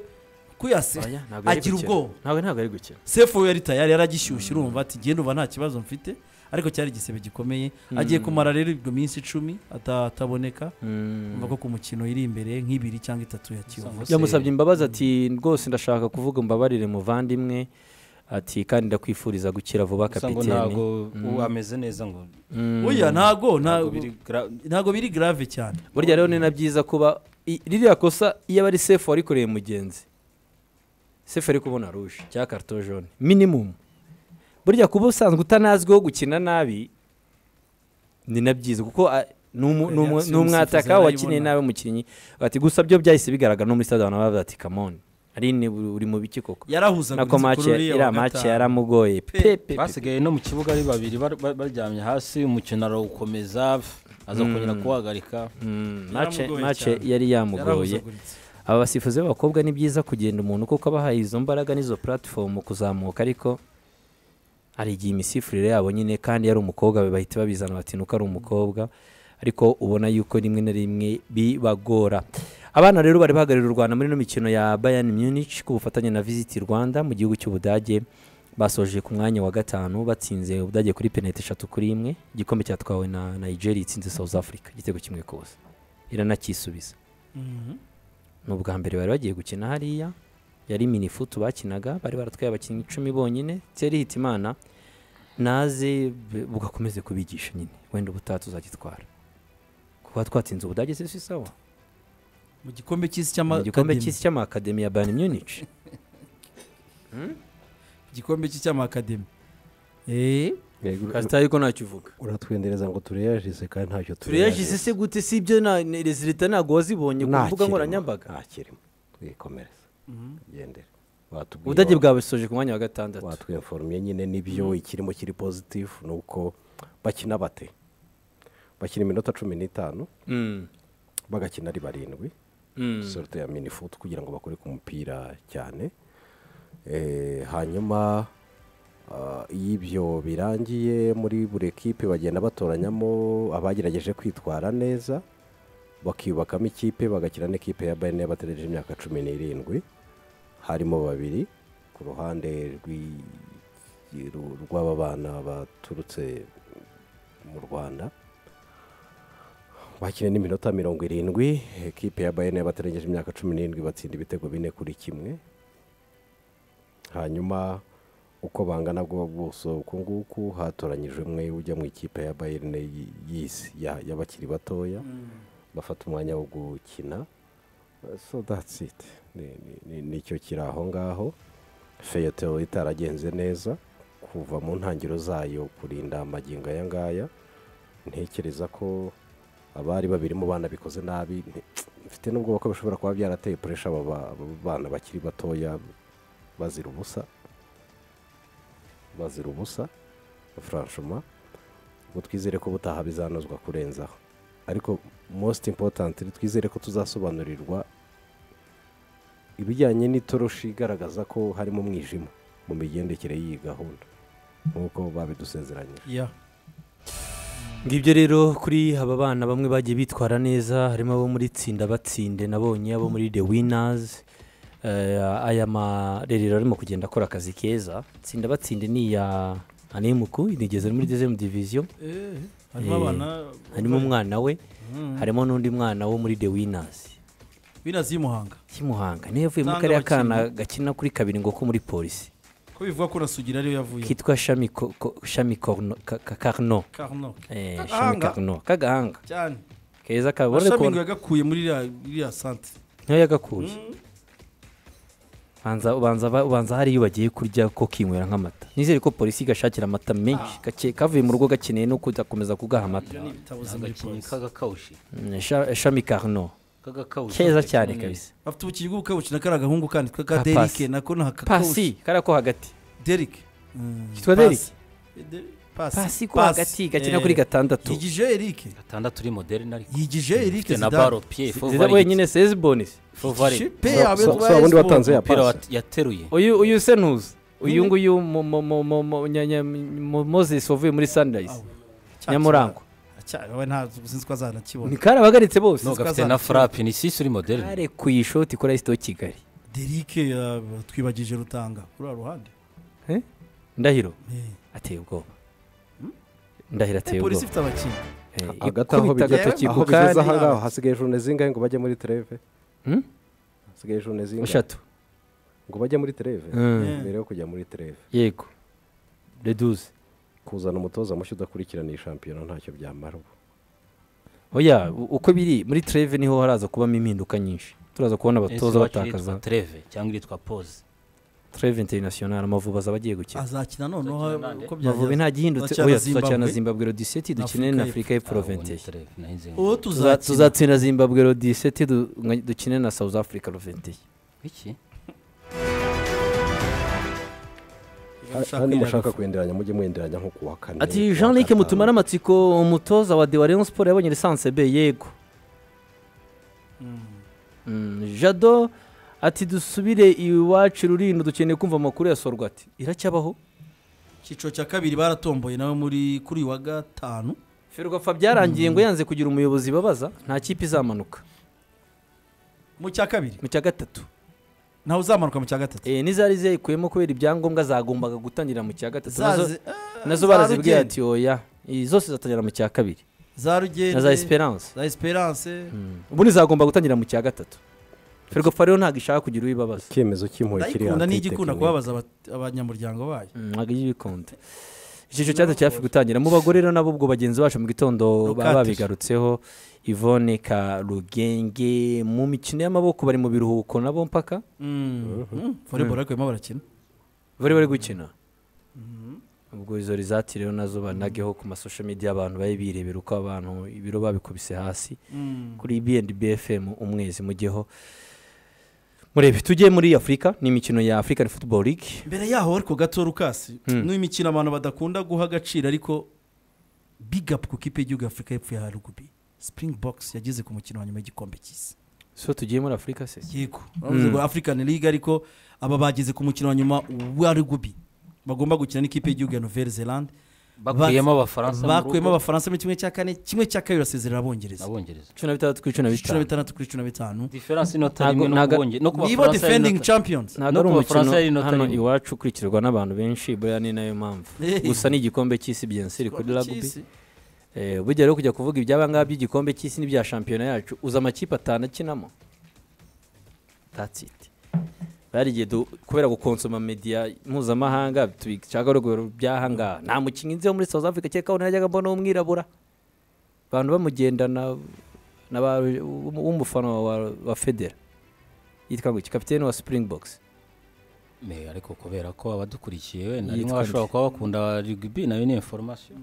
kuko yasi oya, ntabwo yari agira gukina. ubwoba. ntabwo ntabwo ari gukina sefu yari tayari yaragishyushye urumva ati genda uva nta kibazo mfite ariko cyari igisebe gikomeye agiye kumara rero ibyo minsi icumi ata- ataboneka Mm. umva ko ku mukino iri imbere nk'ibiri cyangwa itatu ya kiyovu yamusabye imbabazi ati rwose ndashaka kuvuga mbabarire muvandimwe ati kandi ndakwifuriza gukira vuba kapitene ntabwo ubu ameze neza ngo Mm. oya ntago ntabwo ntago biri gra- ntago biri grave cyane burya rero ni na byiza kuba i- ririya kosa iyo aba ari sefu warikoreye mugenzi sefu ari kubona ruje cyangwa karito jone minimumu burya kuba usanzwe utanazwiho gukina nabi ni na byiza kuko a- ni umu- ni umu- Reaction ni umwataka umusifuzi wakineye arayibona. nawe mukinnyi ati gusa byo byahise bigaragara no muri stade abantu bavuga ati kamoni ari ni- uri mu biki koko yarahuzaguritse nako mace iriya mace yaramugoye Pe- pe pe pe basigaye no mu kibuga ari babiri bar- bar- baryamye hasi umukino arawukomeza aza kongera kuwahagarika Mm, mace Yaramugoye mace cyane. yari yamugoye yarahuzaguritse aba basifuzi b'abakobwa ni byiza kugenda umuntu kuko abahaye izo mbaraga n'izo puratifomu kuzamuka ariko hari igihe imisifurire yabo nyine kandi yari umukobwa bahita babizana bati nuko ari umukobwa ariko ubona yuko rimwe na rimwe bibagora abana rero bari bahagarariye u rwanda muri ino mikino ya bayani munich ku bufatanye na visiti rwanda mu gihugu cy'ubudage basoje ku mwanya wa gatanu batsinze ubudage kuri penaliti eshatu kuri imwe igikombe cyatwawe na nigeria itsinze south africa igitego kimwe kose iranakisubiza ni ubwa mbere bari bagiye gukina hariya yari minifutu bakinaga bari baratwaye abakinnyi icumi bonyine teri hitimana naze b- bugakomeze kubigisha nyine wenda ubutaha tuzagitwara kuba twatsinze ubudage se si sawa mu gikombe cy'isi Ni cy'ama igikombe Academy. cy'isi cy'amakademi ya bayern munich igikombe cy'isi cy'amakademi eee kasita ariko ntacyo uvuga uratwendereza ngo tureyajize kandi ntacyo tureyajise se gute si ibyo rezilita ntabwo wazibonye ku mbuga nkoranyambaga ntakirimo twikomereza gendera watubwiye ubudage wa- bwabusoje ku mwanya wa gatandatu watwinforomye nyine n'ibyo ikirimo kiri pozitifu ni uko bakina bate bakina iminota cumi n'itanu Mm, bagakina ari barindwi mm. sorute ya minifutu kugira ngo bakore ku mupira cyane Eh, hanyuma ah, iyo ibyo birangiye muri buri kipe bagenda batoranyamo abagerageje kwitwara neza bakiyubakamo ikipe bagakina n'ikipe ya bayine y'abategereje imyaka cumi n'irindwi harimo babiri ku ruhande rw'i- ru- rw'aba bana baturutse mu rwanda bakina n'iminota mirongo irindwi ekipe ya bayern y'abatarengeje imyaka cumi n'irindwi batsinda ibitego bine kuri kimwe hanyuma uko bangana bwo buso uku nguku hatoranyijwe umwe ujya mu ikipe ya bayern y- y'isi ya- y'abakiri batoya bafata umwanya wo gukina so that's it Ni- ni- ni- nicyo kiri aho ngaho feyetero itaragenze neza kuva mu ntangiriro zayo kurinda amagingo aya ngaya ntekereza ko abari babiri mu bana bikoze nabi nti- mfite n'ubwoba ko bishobora kuba byarateye puresha aba ba- aba bana bakiri batoya bazira ubusa bazira ubusa franchement ngo twizere ko ubutaha bizanozwa kurenzaho ariko most important twizere ko tuzasobanurirwa ibijyanye n'itoroshi igaragaza ko harimo umwijima mu migendekere y'iyi gahunda nk'uko babidusezeranyije ya ngibyo rero kuri aba bana bamwe bagiye bitwara neza harimo abo muri tsinda batsinde nabonye abo muri the winners Eh, aya marerero arimo kugenda akora akazi keza tsinda batsinde ni iya anemuku inigeze muri dezemu diviziyo eee harimo Eh, abana harimo umwana we harimo n'undi mwana wo muri the winners binazi y'umuhanga kimuhanga niyo yavuye muri Nsanga kariya kana abakinnyi. gakina kuri kabiri ngo ko muri polisi ko bivuga ko na sugira ariyo yavuye kitwa shami Ko- Ko- shami Korno- Ka- Ka- karno karnoke Eh, shami Kagahanga. karno kagahanga cyane keza kabone ashami kubona ngo yagakuye muri iriya- iriya sante niyo yagakuye banza ubanza ba- ubanza hari iyo bagiye kurya ko kinywera nk'amata nizere ko polisi igashakira amata menshi gake kavuye mu rugo gakeneye no kudakomeza kugaha amata ni ibitabo ni muri agakinnyi polisi k'agakawushi Mm, Sha- shami karno k'agakawushi keza gakina cyane neza. kabisa bafite ubukiri bwo gukabukina kari agahungu kandi ka Ka derike pasi. nako ni akakawushi pasi kariya ko hagati derike Kitwa Pasi. Derike? Eh, Derike. pasi ko hagati gakina kuri gatandatu yigije eric gatandatu uri moderne ariko yigije eric ifite na baro piye ziza wenyine sezibonisi fovare wundi watanze ya umupira pasi wat- yateruye uyu uyu sentuzi uyu nguyu mo- mo- mo- mo- mo- nya- nya- mo- moses wavuye muri sunrise nyamurango we ntabwo sinzi ko azanakibona ni kari abahagaritse bose no gafite azana- na farape ni sisi uri moderne kare ku ishoti kuri ayisito kigali derike twibagije rutanga kuri uru ruhande ndahiro Eh. ateye ubwoba ndahiro ateye polisi ubwoba ifite abakinnyi Eh, hagati aho ikubita bigeze agatoki aho ku bigeze aha kari ngaho hasigaye jone zingahe ngo bajye muri tereve Hmm? hasigaye jone zingahe eshatu ngo bajye muri tereve Mm. mbere yo kujya muri tereve yego reduze kuzana umutoza mushya udakurikirana iyi shampiyona ntacyo byamara ubu oya u- uko biri muri treve niho haraza kubamo impinduka nyinshi turaza kubona abatoza batakaza tereve cyangwa iritwa pose treve international amavubi azaba agiye gukina azakina noneho Azakina uko amavubi byagenze nta gihindutse Turacyana oya tuzacyana Zimbabwe. zimbabwe rodiseti dukine Afurika na afurika y'epfo roventeye uwo Tuza- tuzakina tuzatsinda zimbabwe rodiseti du- nka- dukine na south africa roventeye iki hano mushaka kwenderanya mujye mwenderanya nko ku wa kane ati jean luc mutumara amatsiko umutoza wa de wa rayon sport yabonye lisansi be yego Mm, jado ati dusubire iwacu rurindo dukeneye kumva amakuru ya sorwati iracyabaho icyiciro cya kabiri baratomboye nawe muri kuri uyu wa gatanu ferwafa byarangiye ngo yanze kugira umuyobozi babaza nta kipe izamanuka mu cya kabiri mu cya gatatu ntawe uzamanuka mu cya gatatu Eh, n'izari zayikuyemo kubera ibyangombwa zagombaga gutangira mu cya gatatu nazo- Zaze- nazo za barazibwiye Rugende. ati oya Eh, zose zatangira mu cya kabiri za rugende na za esperance za esperance ubundi zagomba gutangira mu cya gatatu ferwafa rero ntabwo ishaka kugira uyibabaza icyemezo cy'impuhwe kiri ndayikunda hagati n'igikunda y'itekinike. kubabaza aba- abanyamuryango bayo ntabwo iyo ibikunde icyiciro cyatatu cyafi gutangira mu bagore rero nabo ubwo bagenzi bacu mu gitondo Rukatire. baba babigarutseho Yvonne Karugenge mu mikino y'amaboko bari mu biruhuko nabo mpaka voleboro ariko barimo barakina bari bari gukina ubwo izo rizati rero nazo banageho ku masosho media abantu babe birebera uko abantu ibiro babikubise hasi kuri bndbfm umwezi mujyeho murebe tujye muri afurika ni imikino ya african football league mbere yaho ariko gato rukasi n'uyu mikino abantu badakunda guha agaciro ariko big up ku kipe y'igihugu ya afurika y'epfo ya rugubi spring box yageze ku mukino wa nyuma y'igikombe cy'isi so tugiye muri afurika se yego baravuze ngo african league ariko aba bageze ku mukino wa nyuma wa rugubi bagomba gukina n'ikipe y'igihugu ya nouvelle zelande bakuyemo abafaransa mu bakuyemo rugo, abafaransa muri kimwe cya kane kimwe cya kabiri basezerera abongereza abongereza cumi na bitandatu kuri cumi na cumi na bitanu bitandatu kuri cumi na bitanu diferanse inota rimwe Ntago- no ntago- kubonge- no ku nibo bafaransa yari defending inota- champions ntabwo No ari ku umukino Bafaransa yari inota hano rimwe. iwacu ukurikirwa n'abantu benshi buriya ni nayo mpamvu gusa ni igikombe cy'isi byensiri kuri rugby Cy'isi. Eh, burya rero kujya kuvuga ibyaba ngaba by'igikombe cy'isi n'ibya shampiyona yacu uzi amakipe atanu akinamo that's it bari igihe du- kubera gukonsoma media mpuzamahanga tubishaka ruguru by'aha ngaha nta mukinnyi nziho muri south africa cyeka aho najyaga mbona w'umwirabura abantu bamugendana na ba- w'umufana wa, wa federa yitwa ngo iki kapitene wa springbox Me, ariko kubera ko abadukurikiye wenda Yitwa rimwe bashobora nde? kuba bakunda rugby nayo ni information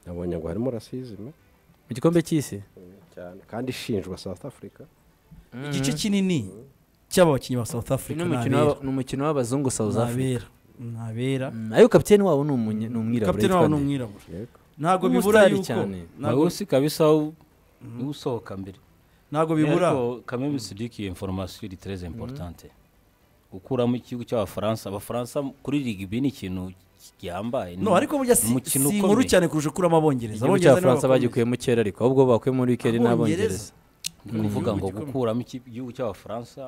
nabonye ngo harimo rasizime mu gikombe cy'isi cyane kandi ishinjwa south africa igice kinini cy'aba bakinnyi ba south africa ni umukino ni abera w'aba- ni umukino w'abazungu south Ni africa abera Ni abera Mm, ariko kapitene wabo ni umunya- ni umwirabura kapitene yitwa wabo ni nde? umwirabura yego ntabwo bibura Umusitari yuko cyane. ntabwo- nawe usi kabisa u- niwe usohoka mbere ntabwo bibura ariko kameme sidiki iyo information iri très importante ukuramo ikigo cy'abafaransa abafaransa kuri rugby ni ikintu cyambaye no ariko burya si umukino si inkuru ukomeye. cyane kurusha kuramo abongereza igihugu cy'abafaransa bagikuyemo kera ariko ahubwo bakuye muri wikendi n'abongereza ni ukuvuga ngo gukuramo ikipe- igihugu cy'abafaransa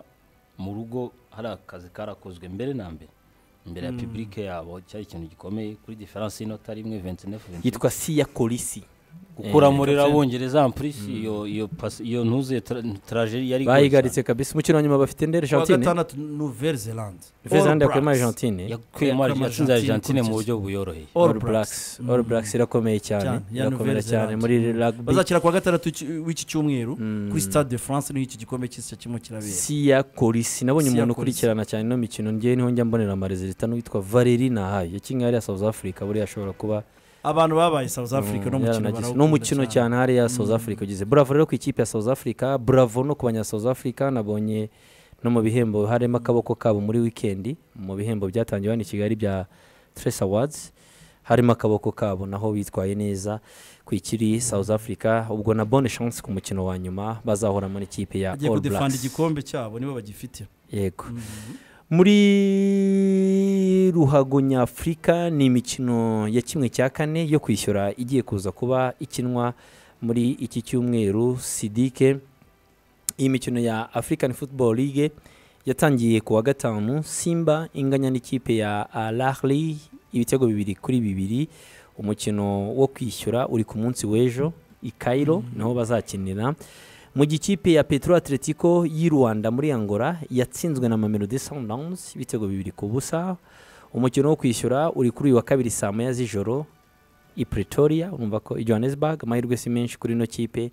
mu rugo hari akazi karakozwe mbere na mbere imbere ya pibulike yabo cyari ikintu gikomeye kuri diferanse y'inota rimwe 29 yitwa siya kolisi gukuramo rero abongereza ampurisi iyo iyo pasi- iyo ntuzuye tarajeri yari igoye bayigaritse kabisa umukino wa nyuma bafite ndere kuwa shantine gatandatu nouvelle zelande vezande All yakuyemo Blacks. argentine cyane. yakuyemo Yakuyemo yatsinze Argentine argentine mu kuri buryo buyoroheye All all blacks all blacks irakomeye cyane Cyane, ya irakomera Nouvelle cyane Zelande. muri rugby bazakira kuwa gatandatu w'iki- w'iki cyumweru kuri stade de france niho iki gikombe cy'isi kirimo kirabera siya kolisi nabonye Siya umuntu Kolisi. ukurikirana cyane ino mikino ngewe niho njya mbonera amarezerita n'uwitwa valeri nahaye yakinnye hariya south africa buriya ashobora kuba abantu babaye south africa no mukino yaranagize barawukunda n'umukino cyane hariya south africa ugize bravo rero ku ikipe ya south africa bravo no ku banya south africa nabonye no mu bihembo harimo akaboko kabo muri wikendi mu bihembo byatangiwe hano i kigali bya tres awards harimo akaboko kabo naho bitwaye neza ku ikiri south africa ubwo na bonne chance ku mukino wa nyuma bazahuramo n'ikipe ya bagiye all kudefanda blacks igikombe cyabo nibo bagifite yego muri ruhago nyafurika ni imikino ya kimwe cya kane yo kwishyura igiye kuza kuba ikinwa muri iki cyumweru sidike iyi mikino ya african football league yatangiye ku wa gatanu simba inganya n'ikipe ya alahli ibitego bibiri kuri bibiri umukino wo kwishyura uri ku munsi w'ejo i cairo niho bazakinira mu gikipe ya petro atletico y'i rwanda muri angola yatsinzwe na mamelodi sundowns ibitego bibiri ku busa umukino wo kwishyura uri kuri uyu wa kabiri saa moya z'ijoro i pretoria urumva ko i johannesburg amahirwe si menshi kuri ino kipe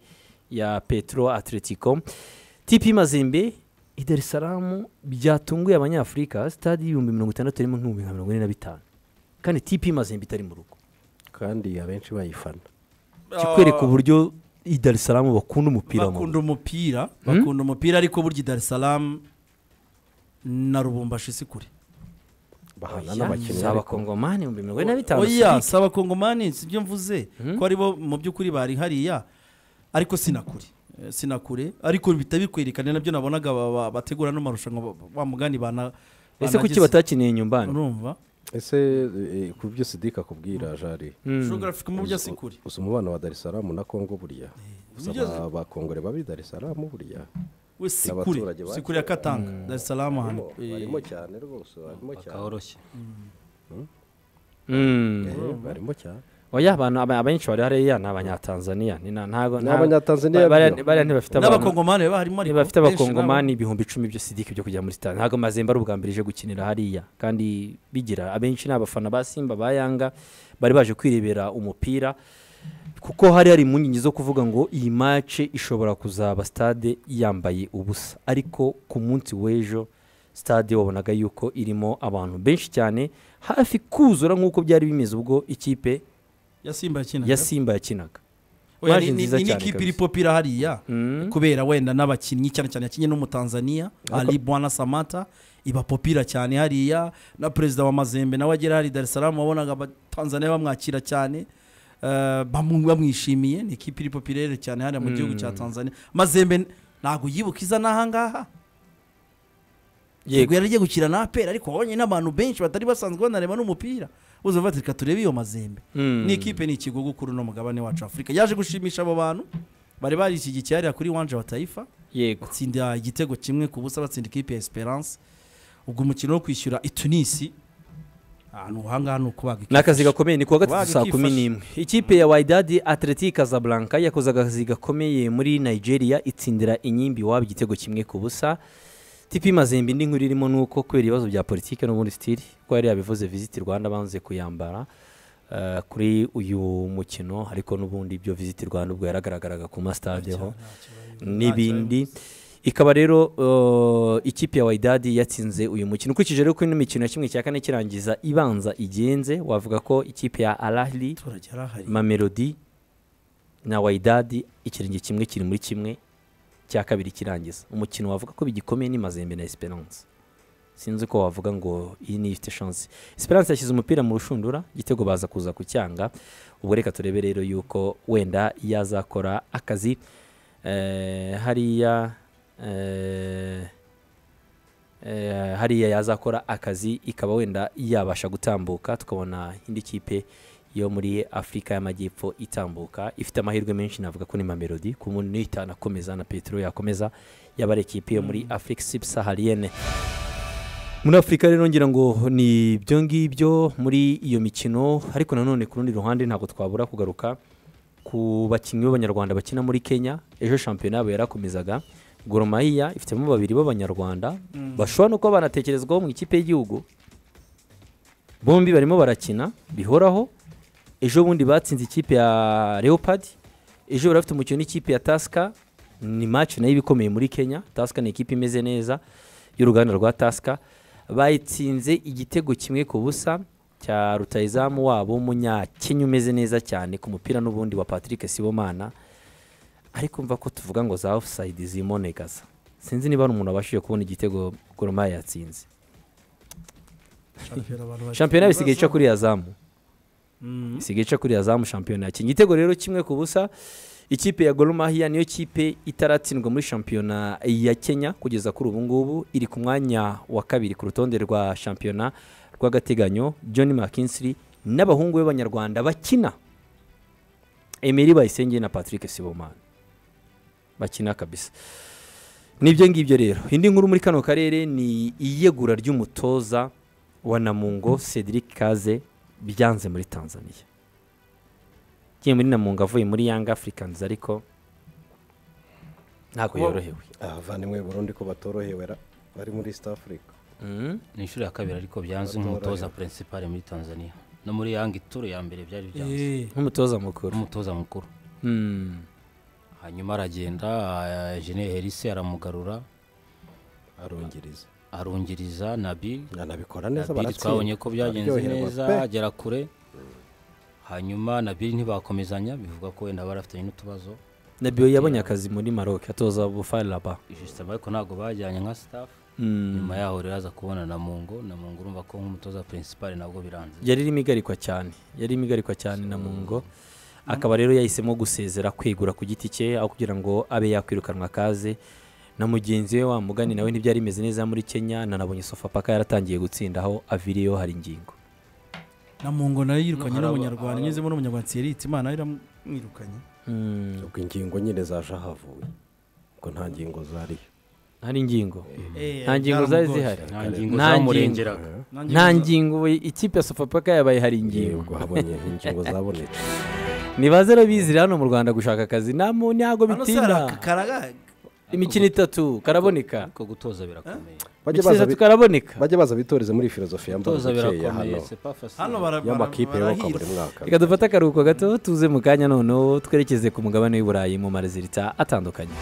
ya petro atletico tipi mazimbe i dar es salaam byatunguye abanyafurika sitade y'ibihumbi mirongo itandatu irimo nk'ibihumbi nka mirongo ine na bitanu kandi tipi mazimbe itari mu rugo kandi abenshi bayifana kikwereka uburyo i dar es salaam bakunda umupira bakunda umupira bakunda umupira ariko burya i dar es salaam na rubumbashi si kure bahana n'abakinnyi za abakongomani ibihumbi mirongo ine na bitanu oya Sidiki. si abakongomani si byo mvuze ko aribo mu by'ukuri bari hariya ariko sinakure sinakure ariko bihita bikwerekana nabyo nabonaga ba- ba- bategura no marushanwa ba- ba mugani bana ese kuki banagize. batakiniye nyumbani urumva ese eh, ku byo sidika akubwira jari geographic mu byo si kure usa umubano wa dar es salaam na kongo buriya Gusa Ujya- aba- abakongore babi dar es salaam buriya we si kure n'abaturage si bacu. kure ya katanga dar es salaam ahantu Barimo- barimo cyane rwose barimo cyane bakahoroshye Mm. Eh, barimo cyane oya abantu aba- abenshi bari hariya ni abanyatanzaniya ni na- ntago Ni Abanyatanzaniya ba- bariya- byo. bariya ntibafite abantu- n'abakongomani baba harimo ariko bafite benshi abakongomani ibihumbi icumi byo sidiki byo kujya muri stade ntabwo mazembe ari ubwa mbere ije gukinira hariya kandi bigira abenshi ni abafana ba simba ba yanga bari baje kwirebera umupira kuko hari hari impungenge zo kuvuga ngo iyi mace ishobora kuzaba stade yambaye ubusa ariko ku munsi w'ejo stade wabonaga yuko irimo abantu benshi cyane hafi kuzura nk'uko byari bimeze ubwo ikipe na- ya simba yakinaga ya simba yakinaga Oya, Maje ni- ni nziza ni cyane n'ikipe kabisa. iri popira hariya Mm. kubera wenda n'abakinnyi cyane cyane yakinye n'umutanzania ali bwana samata iba popira cyane hariya na perezida wa mazembe nawe agera hari i dar es salaam wabonaga abatanzaniya bamwakira cyane eh, bamu- bamwishimiye ni ikipe iri popirere cyane hariya mu gihugu cya tanzania mazembe ntabwo yibuka iza n'ahangaha yego yaragiye gukina na apera ariko wabonye n'abantu benshi batari basanzwe banareba n'umupira bose bafata reka turebe iyo mazembe Mm. ni ikipe ni ikigo kuri uno mugabane wacu afurika yaje gushimisha abo bantu bari barishyigikiye hariya kuri wanje wa tayifa yego batsinda igitego kimwe ku busa batsinda ikipe ya esperance ubwo umukino wo kwishyura i tunisi ahantu ahangaha ni ukubaga ni akazi gakomeye ni kuwa gatatu Waga saa kumi ikifashe. n'imwe ikipe ya waidadi atleti casablanca yakoze akazi gakomeye muri nigeria itsindira inyimbi iwabo igitego kimwe ku busa tipi mazembe indi nkuru irimo ni uko kubera ibibazo bya politiki no muri stili ko yari yabivuze visiti rwanda banze kuyambara eh, kuri uyu mukino ariko n'ubundi ibyo visiti rwanda ubwo yaragaragaraga ku masitadeho n'ibindi ikaba rero uh, ikipe ya waidadi yatsinze uyu mukino ukurikije rero ko ino mikino ya kimwe cya kane kirangiza ibanza igenze wavuga ko ikipe ya alahli abaturage yari ahari mamelodi na waidadi ikirenge kimwe kiri muri kimwe cya kabiri kirangiza umukino wavuga ko bigikomeye ni mazembe na esperance sinzi ko wavuga ngo iyi niyo ifite chance esperance yashyize umupira mu rushundura igitego baza kuza kucyanga ubwo reka turebe rero yuko wenda yazakora akazi eh, hariya eh, eh, hariya yazakora akazi ikaba wenda yabasha gutambuka tukabona indi kipe yo muri afurika y'amajyepfo itambuka ifite amahirwe menshi navuga ko ni mamelodi ku muntu nitanu akomeza na petero yakomeza yaba ari ikipe yo muri afurika sub sahariyene muri afurika rero ngira ngo ni ibyo ngibyo muri iyo mikino ariko nanone ku rundi ruhande ntabwo twabura kugaruka ku bakinnyi b'abanyarwanda bakina muri kenya ejo shampiyona yabo yarakomezaga goromahiya ifitemo babiri b'abanyarwanda bashobora no kuba banatekerezwaho mu ikipe y'igihugu bombi barimo barakina bihoraho ejo bundi batsinze ikipe ya leopard ejo bari bafite umukino n'ikipe ya tasika ni match nayo iba ikomeye muri kenya tasika ni ikipe imeze neza y'uruganda rwa tasika bayitsinze igitego kimwe ku busa cya rutayizamu wabo w'umunyakenya umeze neza cyane ku mupira n'ubundi wa patrick sibomana ariko mva ko tuvuga ngo za offside zimonekaza sinzi niba hari umuntu wabashije kubona igitego goromaya yatsinze shampiyona bisigaye ica kuri ya zamu isigaye ica kuriya zamu shampiyona yakinnye igitego rero kimwe ku busa ikipe ya gorumahiya niyo kipe itaratsindwa muri shampiyona ya kenya kugeza kuri ubu ngubu iri ku mwanya wa kabiri ku rutonde rwa shampiyona rw'agateganyo john mckinsey n'abahungu b'abanyarwanda bakina emery bayisenge na patrick sibomani bakina kabisa nibyo ngibyo rero indi nkuru muri kano karere ni iyegura ry'umutoza wa namungo cedric kaze byanze muri tanzania ugiye muri namungo avuye muri yanga afurikanizi ariko ntabwo yorohewe abavandimwe burundu ko batorohewera bari muri east africa Mhm. ni inshuro ya kabiri ariko byanze nk'umutoza purinsipale muri tanzania no muri yanga ituro ya mbere byari byanze Eh, nk'umutoza mukuru nk'umutoza mukuru Mhm. hanyuma aragenda ah, jene herise aramugarura arungiriza arungiriza nabi anabikora neza nabiri baratsinda twabonye ko byagenze bararyoherwa neza pe. agera kure hanyuma nabiri ntibakomezanya bivuga ko wenda barafitanye n'utubazo nabiyo yabonye akazi muri maroc atoza bufaraba jisitama ariko ntabwo bajyanye nka sitafu nyuma yaho rero aza kubona na mungo na mungo urumva ko nk'umutoza purinsipale nabwo biranze yari irimo igarikwa cyane yari irimo igarikwa cyane na mungo akaba rero yahisemo gusezera kwegura ku giti cye aho kugira ngo abe yakwirukanwa kaze na mugenzi we wamugani nawe ntibyari bimeze neza muri kenya nanabonye sofapaka yaratangiye gutsindaho aviriyo hari ingingo na mungo nayo yirukanye Haraba- n'umunyarwanda nyuzemo n'umunyarwanda siritse imana nayo iramwirukanye Mm, ubwo ingingo nyine zaje ahavuye ubwo nta ngingo zari hari ingingo Eh, nta ngingo zari zihari nta ngingo Nta zamurengeraga nta nta ngingo we- ikipe ya sofapaka yabaye hari ingingo ubwo habonye ingingo zabonetse nibaze rero bizira hano mu rwanda gushaka akazi namo ntabwo hano se hari bitinda akakaraga imikino itatu karaboneka ariko gutoza birakomeye bajye imikino baza itatu bi- karaboneka bajye baza bitoreze muri filozofiya gutoza mbabukeya birakomeye hano c'est pas facile. hano bara- bara- y'amakipe yubakwa barahirwa. buri mwaka reka dufate akaruhuko gato tuze mu kanya noneho twerekeze ku mugabane w'i burayi mu marezerita atandukanye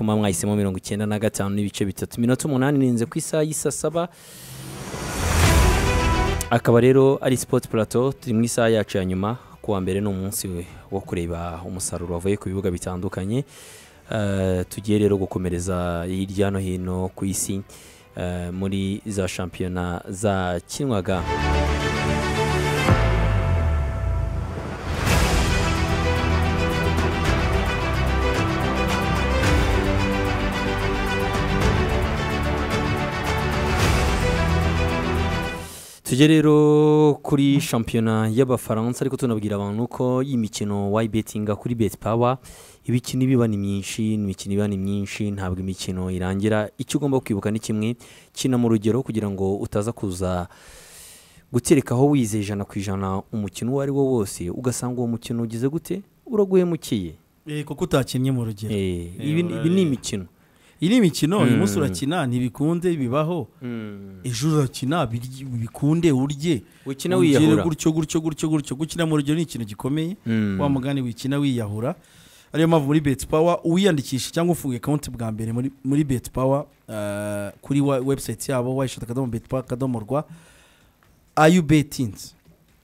muba mwahisemo mirongo icyenda na gatanu n'ibice bitatu iminota umunani irinze ku isaha y'isa saba akaba rero ari sipoti purato turi mu isaha yacu ya nyuma kuwa mbere ni umunsi wo kureba umusaruro wavuye ku bibuga bitandukanye Eh, tugiye rero gukomereza hirya no hino ku isi eh, muri za shampiyona zakinwaga tujye rero kuri shampiyona y'abafaransa ariko tunabwira abantu ko imikino wayibetinga kuri beti pawa imikino iba ni myinshi imikino iba ni myinshi ntabwo imikino irangira icyo ugomba kwibuka ni kimwe kina mu rugero kugira ngo utaza kuza guterekaho wize ijana ku ijana umukino uwo ari wo wose ugasanga uwo mukino ugize gute uraguhemukiye Eh, kuko utakinnye mu rugero Eh, ibi ni- ibi ni imikino iyi ni imikino uyu munsi urakina ntibikunde bibaho ejo urakina birye- bikunde urye Wikina Ugire wiyahura. gutyo gutyo gutyo gutyo gukina mu rugero ni ikintu gikomeye Mm. wa mugani wikina wiyahura ariyo mpamvu muri beti pawa uwiyandikisha cyangwa ufunguye konti bwa mbere muri, muri beti pawa kuri wa, website yabo wayishata akadomo beti pawa akadomo rwa ayu betinzi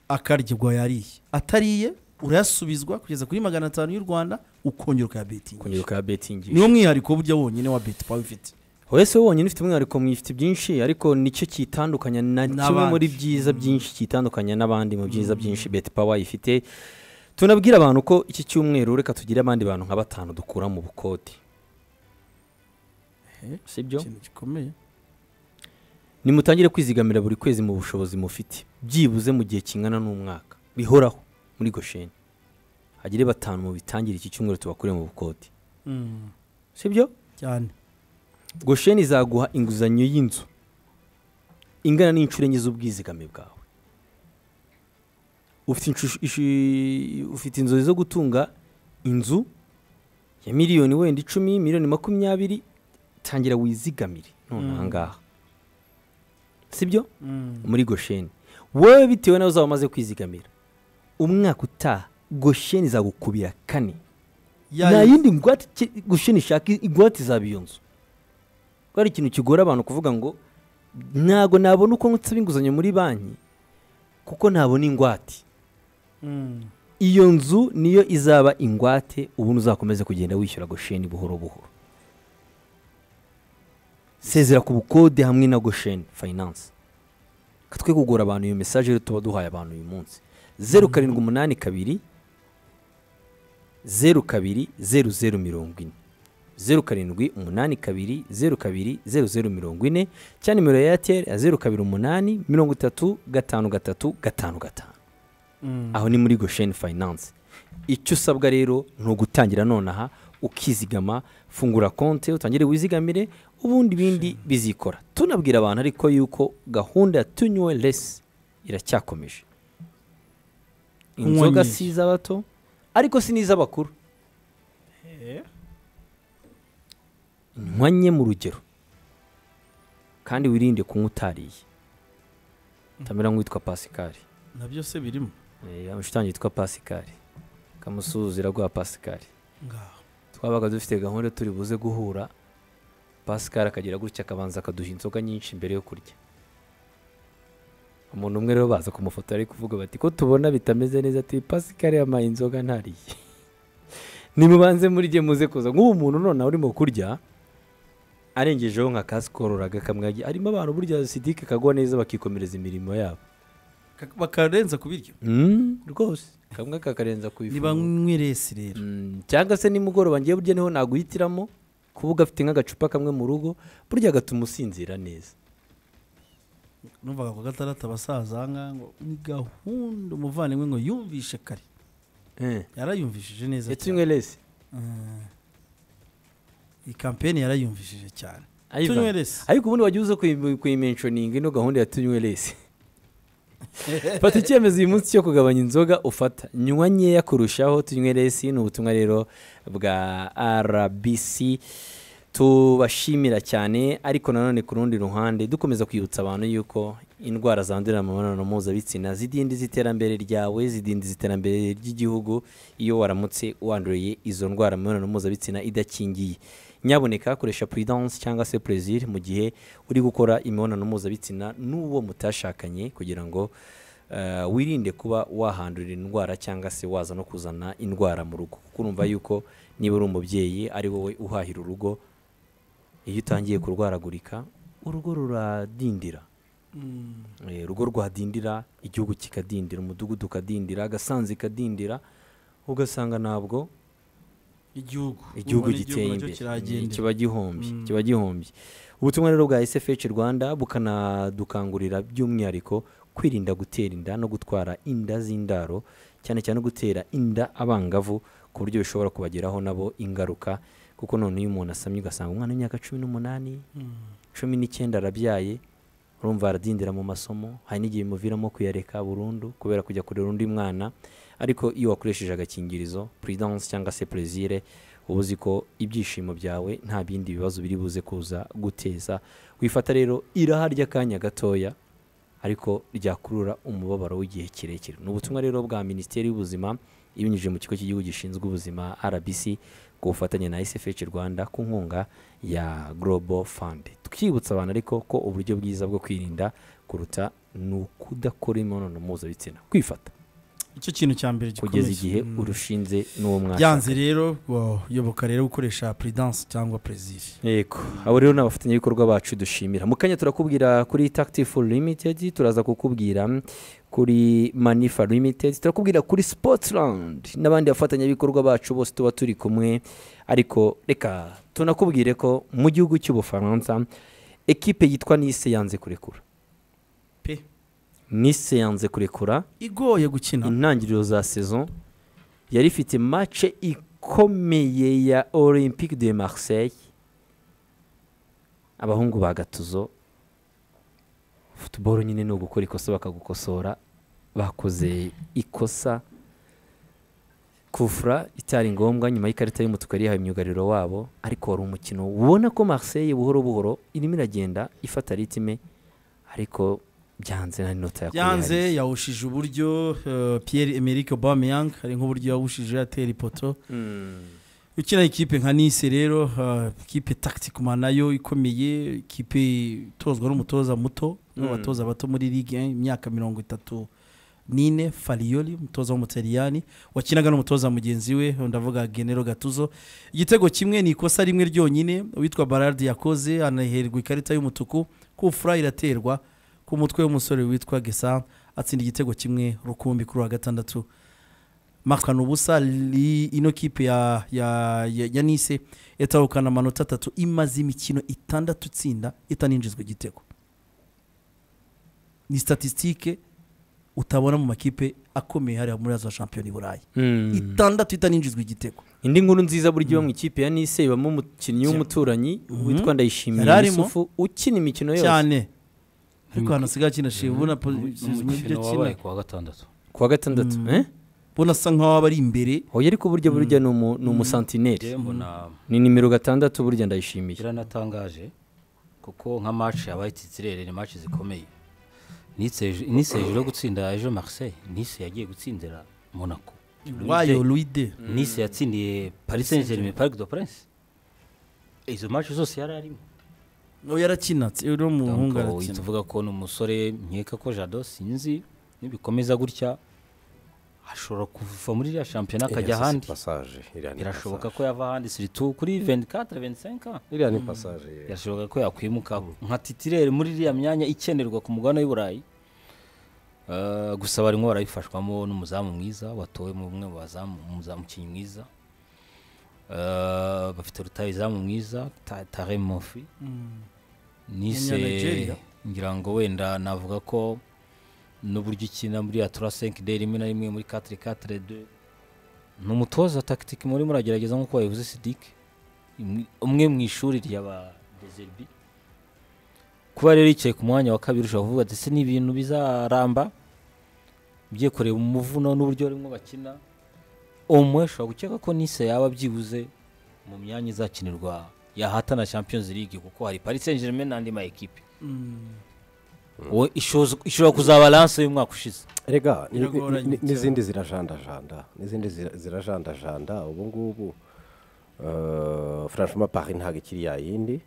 akaryirwa yariye atariye urayasubizwa kugeza kuri magana atanu y'u rwanda ukongera ukayabetinga kongera ukayabetingisha niwo mwihariko burya wonyine wa beti pawa ufite wese wonyine ufite umwihariko mwifite byinshi ariko nicyo kitandukanya na kimwe N'abandi. muri byiza byinshi kitandukanya n'abandi mu byiza byinshi beti pawa ifite tunabwira abantu ko iki cyumweru reka tugire abandi bantu nka batanu dukura mu bukode sibyo ikintu gikomeye nimutangire kwizigamira buri kwezi mu bushobozi mufite byibuze mu gihe kingana n'umwaka bihoraho muri gosheni hagire batanu mu bitangire iki cyumweru tubakure mu bukode sibyo cyane gosheni izaguha inguzanyo y'inzu ingana n'inshuro enye z'ubwizigame bwawe ufite inshu- ishi- ufite inzozi zo gutunga inzu ya miliyoni wenda icumi miliyoni makumyabiri tangira wizigamire none aha ngaha sibyo muri gosheni wowe bitewe nawe uzaba umaze kwizigamira umwaka utaha gosheni izagukubira kane nta yindi ngwate ki- gushini ishaka ingwate izaba iyo nzu ko ari ikintu kigora abantu kuvuga ngo ntabwo nabona uko nsaba inguzanyo muri banki kuko ntabona ingwate iyo nzu niyo izaba ingwate ubundi uzakomeza kugenda wishyura gosheni buhoro buhoro sezera ku bukode hamwe na gosheni fayinanse twe kugura abantu iyo mesaje rero tuba duhaye abantu uyu munsi zeru karindwi umunani kabiri zeru kabiri zeru zeru mirongo ine zeru karindwi umunani kabiri zeru kabiri zeru zeru mirongo ine cyangwa nimero ya eyateri zeru kabiri umunani mirongo itatu gatanu gatatu gatanu gatanu aho ni muri gosheni fayinanse icyo usabwa rero ni ugutangira nonaha ukizigama fungura konti utangire wizigamire ubundi ibindi bizikora tunabwira abantu ariko yuko gahunda ya tunywe lesi iracyakomeje Kunywa inzoga nyinshi. si iz'abato ariko si n'iz'abakuru nywanye mu rugero kandi wirinde kunywa utariye utamera nk'uwitwa pasikari na byose birimo Eh, inshuti yanjye yitwa pasikari kamusuhuza iraguha pasikari ngaho twabaga dufite gahunda turi buze guhura pasikari akagira gutya akabanza akaduha inzoga nyinshi mbere yo kurya umuntu umwe rero baza kumufotora ari kuvuga bati ko tubona bitameze neza ati pasikari yamaye inzoga ntariye nimubanze muri gihe muze kuza nk'ubu muntu noneho urimo kurya arengejeho nka kasikororaga kamwagi arimo abantu burya sidike kagwa neza bakikomereza imirimo yabo Ka- bakarenza ku biryo Mm, rwose kamwe kakarenza ku niba ifunguro nkweresi rero Mm, cyangwa se nimugoroba ngiye burya niho naguhitiramo kuvuga afite nk'agacupa kamwe mu rugo burya gatuma usinzira neza numvaga ku gataratu abasaza ahangaha ngo ni gahunda umuvandimwe ngo yumvishe kare yarayumvishije neza cyane yatunywe resi iyi kampeni yarayumvishije cyane Ivan. tunywe resi ariko ubundi wagiye uza kuyi- kuyimenshoninga ino gahunda ya tunywe resi fata icyemezo uyu munsi cyo kugabanya inzoga ufata nywa nkeya kurushaho tunywe resi ni ubutumwa rero bwa rbc tubashimira cyane ariko nanone ku rundi ruhande dukomeza kwibutsa abantu yuko indwara zandurira mu mibonano mpuzabitsina zidindiza iterambere ryawe zidindiza iterambere ry'igihugu iyo waramutse wanduye izo ndwara mu mibonano mpuzabitsina idakingiye nyaboneka koresha prudence cyangwa se plaisir mu gihe uri gukora imibonano mpuzabitsina n'uwo mutashakanye kugira ngo eh, wirinde kuba wahandurira indwara cyangwa se waza no kuzana indwara mu rugo kuko urumva yuko niba uri umubyeyi ari wowe uhahira urugo iyo utangiye kurwaragurika urugo ruradindira Eh, urugo rwadindira igihugu kikadindira umudugudu ukadindira agasanzi kadindira ugasanga ntabwo igihugu igihugu Ubona giteye nacyo imbere kiragendera. kiba gihombye Mm. kiba gihombye ubutumwa rero bwa sfh rwanda bukanadukangurira by'umwihariko kwirinda gutera inda no gutwara inda z'indaro cyane cyane gutera inda abangavu ku buryo bishobora kubageraho nabo ingaruka kuko none iyo umuntu asamye ugasanga umwana w'imyaka cumi n'umunani cumi n'icyenda arabyaye urumva aradindira mu masomo hari n'igihe bimuviramo kuyareka burundu kubera kujya kurera undi mwana ariko iyo wakoresheje agakingirizo prudence cyangwa se plaisir uba uzi ko ibyishimo byawe nta bindi bibazo biri buze kuza guteza wifata rero iraha ry'akanya gatoya ariko ryakurura umubabaro w'igihe kirekire ni ubutumwa rero bwa minisiteri y'ubuzima ibinyujije mu kigo cy'igihugu gishinzwe ubuzima rbc ku bufatanye na sfh rwanda ku nkunga ya global fund twibutsa abantu ariko ko uburyo bwiza bwo kwirinda kuruta ni ukudakora imibonano mpuzabitsina kwifata icyo kintu cya mbere gikomeye kugeza igihe urushinze n'uwo mwashakanye byanze rero uyoboka rero gukoresha prudence cyangwa plaisir yego abo rero ni abafatanyabikorwa bacu dushimira mu kanya turakubwira kuri tactifu limited turaza kukubwira kuri manifa limited turakubwira kuri sportland n'abandi bafatanyabikorwa bacu bose tuba turi kumwe ariko reka tunakubwire ko mu gihugu cy'ubufaransa ekipe yitwa nise yanze kurekura pe nise yanze kurekura igoye gukina intangiriro za saison yari ifite mace ikomeye ya olympique de marseille abahungu ba gatuzo futuboro nyine ni ugukora ikosa bakagukosora bakoze ikosa kufura itari ngombwa nyuma y'ikarita y'umutuku yari yahaye myugariro wabo ariko wari umukino ubona ko marseille buhoro buhoro irimo iragenda ifata ritime ariko byanze na nota ya kure byanze yarishye. yawushije uburyo eh, pierre emerick obameyang hari nk'uburyo yawushije atera ipoto ukina ikipe nka nise rero eh, ikipe tacticma nayo ikomeye ikipe itozwa n'umutoza muto n'abatoza bato muri ligue 1, imyaka mirongo itatu nine fariyoli umutoza w'umutaliyani wakinaga n'umutoza mugenzi we ndavuga genero gatuzo igitego kimwe ni ikosa rimwe ryonyine uwitwa barardi yakoze anaherwa ikarita y'umutuku kufura iraterwa ku mutwe w'umusore witwa gesa atsinda igitego kimwe rukumbi kuri wa gatandatu makana ubusa li- ino kipe ya, ya, ya, ya nise yatahukana amanota atatu imaze imikino itandatu itsinda itaninjizwa igitego ni statisitike utabona mu makipe akomeye hariya muri za shampiyona i burayi Mm. itandatu itaninjizwa igitego indi nkuru nziza buryo iba mu ikipe ya nise ibamo umukinnyi w'umuturanyi witwa Yari ndayishimiye arimo. yusufu ukina imikino yose cyane ariko hano asigaye akina shiwe ubona po- ibyo akina umukino wabaye ku wa gatandatu ku wa gatandatu eh? ubona asa nkaho aba ari imbere oya ariko burya burya ni umu- ni umusantineri njyewe mbona ni nimero gatandatu burya ndayishimiye biranatangaje kuko nka mace yabaye titirere ni mace zikomeye Nice hej- nice hejuru yo gutsinda ejo marseille nice yagiye gutsindira monaco wayo luide nice yatsindiye paris saint germain parc de prince izo mace zose yari arimo nawe yarakinatse uri mu muhungu Donc, uhita arakina uvuga ko ni umusore nkeka ko jado sinzi nibikomeza gutya ashobora kuva muri iriya shampiyona akajya ahandi pasaje iriya ni birashoboka pasaje ko yava ahandi siritu kuri 24 25 iriya ni pasaje ye. birashoboka ko yakwimuka nka titirere muri iriya myanya ikenerwa ku mugabane w'i burayi Eh, gusa barimo barabifashwamo n'umuzamu mwiza watowe mu bumwe mu bazamu umuzamu umukinnyi mwiza Eh, bafite rutayizamu mwiza Ta- tare mofi nise Umunya Nigeria. ngira ngo wenda navuga ko n'uburyo ikina muri ya tura senke de rimwe na rimwe muri katire katire de ni umutoza tagitike muri muragerageza nk'uko wabivuze sidike umwe mu ishuri rya ba dezerbi kuba rero yicaye ku mwanya wa kabiri ushobora kuvuga ndetse n'ibintu bizaramba ugiye kureba umuvuno n'uburyo barimo bakina umwe ushobora gukeka ko nise yaba byibuze mu myanya izakinirwa yahatana champions league kuko hari paris saint germain n'andi ma ekipe Uwo ishoza- ishobora kuzaba lance y'umwaka ushize rega ni- ni- Biragoranye ni- cyane. n'izindi zirajandajanda n'izindi zira- zirajandajanda ubu ngubu Eh, franchement pari ntabwo ikiri yayindi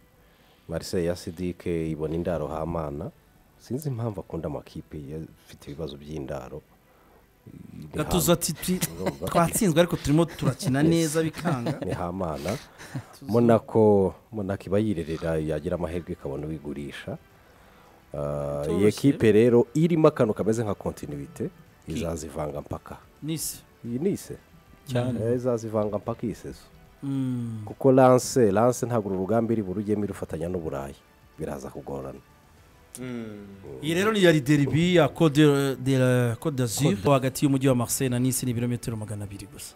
marise ya sidike ibona indaro hamana sinzi impamvu akunda amakipe afite ibibazo by'indaro gatuzo ati "Twi- twatsinzwe ariko turimo turakina neza bikanga ni hamana monako monako iba yirerera yagira amahirwe ikabona uwigurisha Eh, iyi ekipe rero irimo akantu kameze nka kontinuite izazivanga mpaka nisi iyi ni ise Cyane. Eh, izazivanga mpaka iyi sezo kuko lance lance ntabwo uru rugamba iri burujyemo irufatanya n'uburayi biraza kugorana iyi rero ni ya rideribi ya code de la code d'azur hagati y'umujyi wa marseille na nisi ni ibirometero magana abiri gusa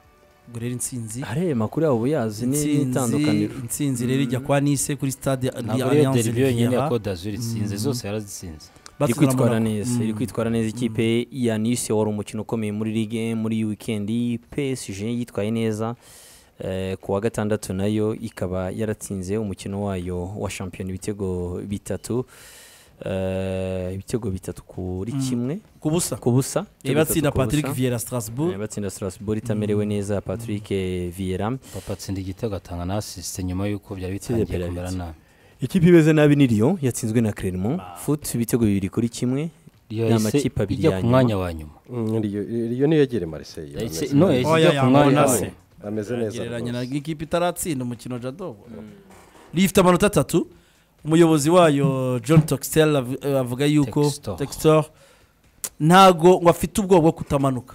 ubwo rero intsinzi hariya amakuru yabo uyazi n'itandukaniro intsinzi intsinzi rero ijya kwa nise kuri stade ntabwo ariyo alliance derivi yonyine ya riviera code d'azur itsinze zose yarazitsinze iri batsindira kwitwara Monaco. neza iri kwitwara neza ikipe ya nisi wari umukino ukomeye muri ligue muri iyi wikendi psg yitwaye neza Eh, ku wa gatandatu nayo ikaba yaratsinze umukino wayo wa shampiyona ibitego bitatu Eh, ibitego bitatu kuri kimwe ku busa ku busa Eh, Ibitego batsinda bitatu ku patrick busa. viera Eh, strasbourg batsinda strasbourg itamerewe neza patrick viera papa atsinda igitego agatanga na asisite nyuma y'uko byari bitangiye penaliti. kumera nabi ikipe imeze nabi ni riyo yatsinzwe na clermont foot ibitego bibiri kuri kimwe Iyo Ni yahise amakipe abiri ijya ya ku nyuma. mwanya wa nyuma iriyo niyo yegere marise yahise no yahise Oya, ijya ku yanga mwanya wa Onase. nyuma ameze neza gereranya na rwose. ikipe itaratsinda umukino jadobo rifite amanota atatu umuyobozi wayo john toxtel av- eh, avuga yuko Textor. textor ntago ngo afite ubwoba bwo kutamanuka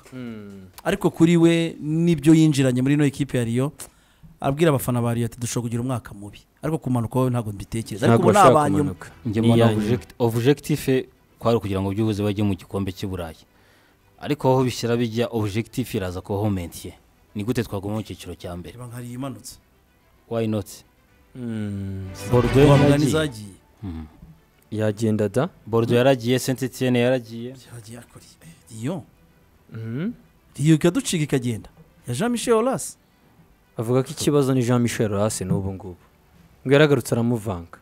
ariko kuri we n'ibyo yinjiranye muri ino ekipe ya riyo abwira abafana ba riyo ati dushobora kugira umwaka mubi ariko kumanuka wowe ntabwo mbitekereza ntabwo ariko ubu ni bashobora abanyuma kumanuka njye mbona Iya nyuma. object- objective kwari ukugira ngo byubuze bajye mu gikombe cy'i burayi ariko aho bishyira bijya objectif iraza ko homentiye ni gute twaguma mu cyiciro cya mbere reba nka riyo imanutse why not Mm, bordeaux ubu mugani yaragiye zagiye yagenda da bordeaux yaragiye saint etienne yaragiye byagiye akora riyo riyo ikaducika ikagenda ya jean michel horace avuga ko ikibazo ni jean michel rase n'ubu ngubu ngo yaragarutse aramuvanga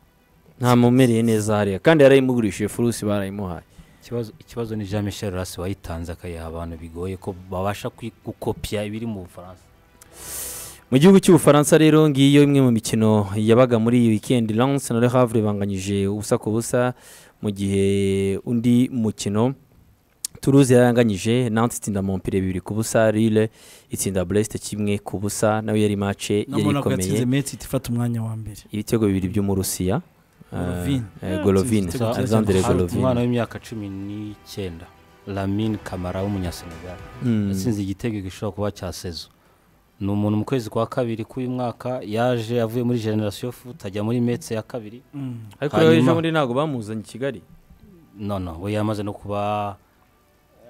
nta mumereye neza hariya kandi yarayimugurishije furusi barayimuhaye ikibazo ikibazo ni jean michel rasi wayitanze akayiha abantu bigoye ko babasha kwi- gukopya ibiri mu bufaransa mu gihugu cy'ubufaransa rero ngiyo imwe mu mikino yabaga muri iyi wikendi lance na le havre banganyije ubusa ku busa mu gihe undi mukino turuze yaranganyije nantes itsinda mompire bibiri ku busa rile itsinda brest kimwe ku busa nawe yari mace na yari monaco ikomeye yatsinze metsi ifata umwanya wa mbere ibitego bibiri by'umurusiya Golovin. eh, Golovin Yatsinze igitego cya Alexandre gatatu. Golovin umwana w'imyaka cumi n'icyenda lamine kamara w'umunyasenegali Mm. yatsinze igitego gishobora kuba cya sezo ni umuntu mu kwezi kwa kabiri k'uyu mwaka yaje avuye muri generasiyo futa ajya muri metse ya kabiri ariko Hanyuma- rero ejo bundi ntabwo bamuzanye i kigali none we yamaze no kuba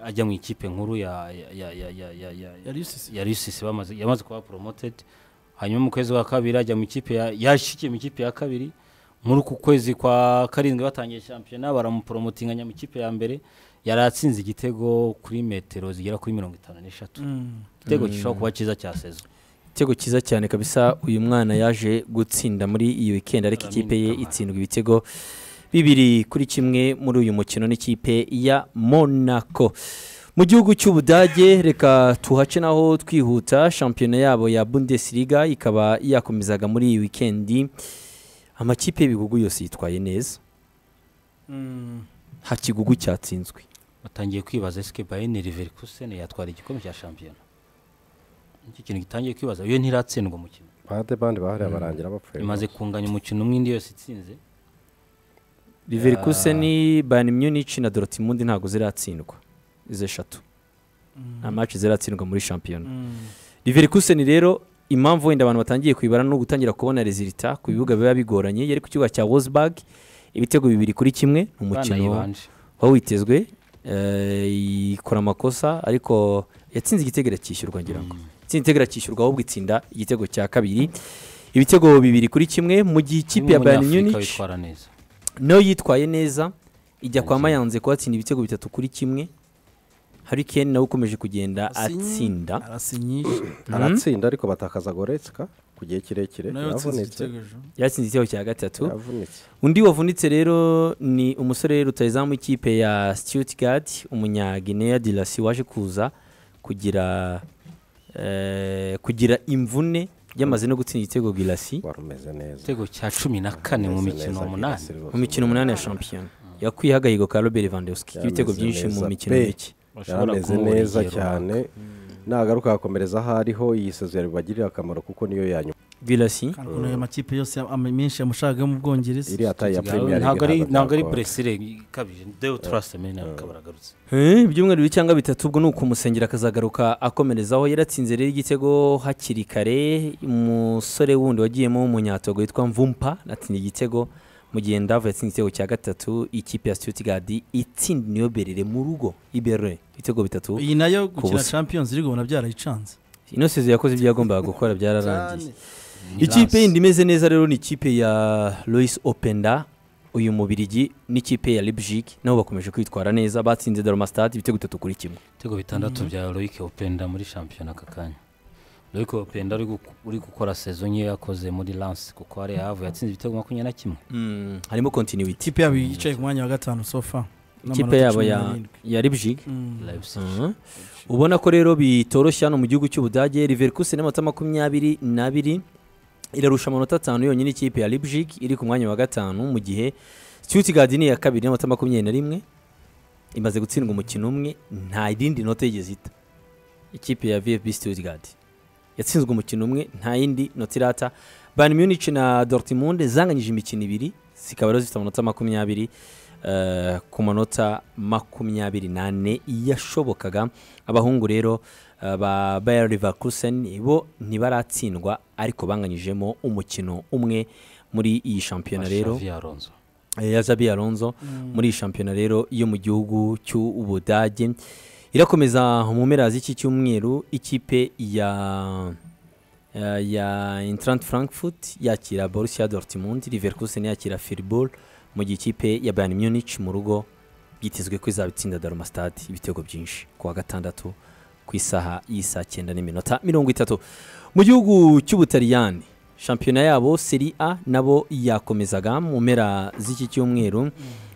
ajya mu ikipe nkuru ya ya- ya- ya- ya- ya- ya- yari yusise ya risisi bamaze yamaze kuba poromotedi hanyuma mu kwezi kwa kabiri ajya mu ikipe ya- yashyikiye mu ikipe ya kabiri muri uku kwezi kwa karindwi batangiye shampiyona baramuporomotinga ajya mu ikipe ya mbere yari atsinze igitego kuri metero zigera kuri mirongo itanu n'eshatu igitego gishobora kuba cyiza cya sezo igitego cyiza cyane kabisa uyu mwana yaje gutsinda muri iyi wikendi ariko Lamine ikipe ye Camara. itsindwa ibitego bibiri kuri kimwe muri uyu mukino n'ikipe ya monaco mu gihugu cy'ubudage reka tuhace naho twihuta shampiyona yabo ya bundesliga ikaba yakomezaga muri iyi wikendi amakipe y'ibihugu yose yitwaye neza nta kigugu cyatsinzwe batangiye kwibaza esike bayeni riverikusen yatwara igikombe cya shampiyona nicyo kintu gitangiye kwibaza iyo ntiratsindwa umukino bande bande bahariya barangira bapfuye imaze kunganya umukino umwe indi yose itsinze Leverkusen Bayern Munich na Dortmund ntabwo ziratsindwa izo eshatu nta match ziratsindwa muri shampiyona Leverkusen rero impamvu wenda abantu batangiye kuyibara no gutangira kubona resulta ku bibuga biba bigoranye yari ku kibuga cya Wolfsburg ibitego bibiri kuri kimwe ni umukino banayibanje wawitezwe eh, ikora amakosa ariko yatsinze igitego irakishyurwa ngira ngo itsinda igitego irakishyurwa ahubwo itsinda igitego cya kabiri ibitego bibiri kuri kimwe mu gihe ikipe ya Bayern Umunyafurika Munich witwara neza nayo yitwaye neza ijya kwa mayanze kuhatsinda ibitego bitatu kuri kimwe harikeni nawe ukomeje kugenda atsinda arasinyisha aratsinda ariko batakaza goretska ku gihe kirekire nayo yatsinze yavunitse igitego ejo yatsinze igitego cya gatatu yavunitse undi wavunitse rero ni umusore rutayizamu w'ikipe ya stuttgart umunyagineya dirasi waje kuza kugira eh, kugira imvune yamaze no gutsinda igitego girasi wari umeze neza igitego cya cumi na kane mu Umeze mikino neza, umunani Girassi rwose. mu mikino umunani ya shampiyona yakuye agahigo ka robert vandewski Yameze ibitego byinshi mu neza mikino pe. mike Ushobora yameze kumubura neza igihe cyane nagaruka agakomereza aho ariho iyi sezeri bibagirira akamaro kuko niyo ya nyuma girasi Kandi ukuntu ayo makipe yose ama- menshi yamushaka yo mu bwongereza iriya tayi ya runaka. premier ntabwo ari League ntabwo ari ntabwo puresire ikabije deyo turase mena akaba aragarutse Eh, ibyumweru bibiri cyangwa bitatu ubwo ni ukumusengera akazagaruka akomerezaho yaratsinze rero igitego hakiri kare umusore wundi wagiyemo w'umunyatogo witwa mvumpa atsinda igitego mu gihe ndavu yatsinze igitego cya gatatu ikipe ya stuttgart itsinda niyo berere mu rugo iberere ibitego bitatu iyi nayo gukina busa. champions league ubona byarayicanze ino sezo yakoze ibyo yagombaga gukora byararangiye Cyane. ikipe yindi imeze neza rero ni ikipe ya Lois Openda uyu mubirigi n'ikipe ya Leipzig nabo bakomeje kwitwara neza batsinze Darmstadt ibitego bitatu kuri kimwe ibitego bitandatu bya royike openda muri shampiyona aka kanya royike openda uri gu- uri gukora sezo nke yakoze muri lance kuko hari havu yatsinze ibitego makumyabiri na kimwe Mm, harimo continuity ikipe yabo yicaye ku mwanya wa gatanu sofa ikipe yabo ya, ya Leipzig Leipzig. Mhm. ubona ko rero bitoroshye hano mu gihugu cy'ubudage Leverkusen n'amanota makumyabiri n'abiri irarusha amanota atanu yonyine ikipe ya Leipzig iri ku mwanya wa gatanu mu gihe Stuttgart ni iya kabiri n'amanota makumyabiri na rimwe imaze gutsindwa umukino umwe nta yindi nota yigeze ita ikipe ya VfB Stuttgart yatsinzwe umukino umwe nta yindi nota irata Bayern Munich na Dortmund zanganyije imikino ibiri zikaba rero zifite amanota makumyabiri eh, ku manota makumyabiri n'ane yashobokaga abahungu rero eh, ba Bayer Leverkusen bo ntibaratsindwa ariko banganyijemo umukino umwe muri iyi shampiyona rero Xavi Alonso. eh, ya Xabi Alonso muri iyi shampiyona rero yo mu gihugu cy'Ubudage irakomeza mu mpera z'iki cyumweru ikipe ya ya- ya Eintracht Frankfurt yakira Borussia Dortmund Leverkusen yakira Freiburg mu gihe ikipe ya Bayern Munich mu rugo byitezwe ko izaba itsinda Darmstadt ibitego byinshi ku wa gatandatu ku isaha y'isaa cyenda n'iminota mirongo itatu mu gihugu cy'ubutaliyani shampiyona yabo seri a nabo yakomezaga mu mpera z'iki cyumweru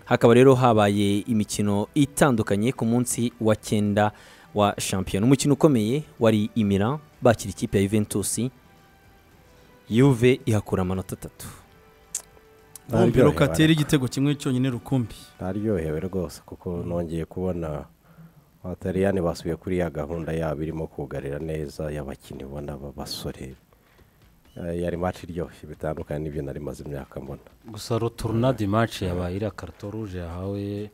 hakaba rero habaye imikino itandukanye ku munsi wa cyenda wa shampiyona umukino ukomeye wari imira bakira ikipe ya juventus yuve ihakura amanota atatu bombi rokateri igitego kimwe cyonyine rukumbi ntaryohewe rwose kuko nongeye kubona abataliyani basubiye kuri ya gahunda yabo irimo kugarira neza y'abakinnyi ubona b'abasore Eh, yari maci iryoshye bitandukanye n'ibyo nari maze imyaka mbona gusa rotorunadi maci yabaye iriya karito ruje yahawe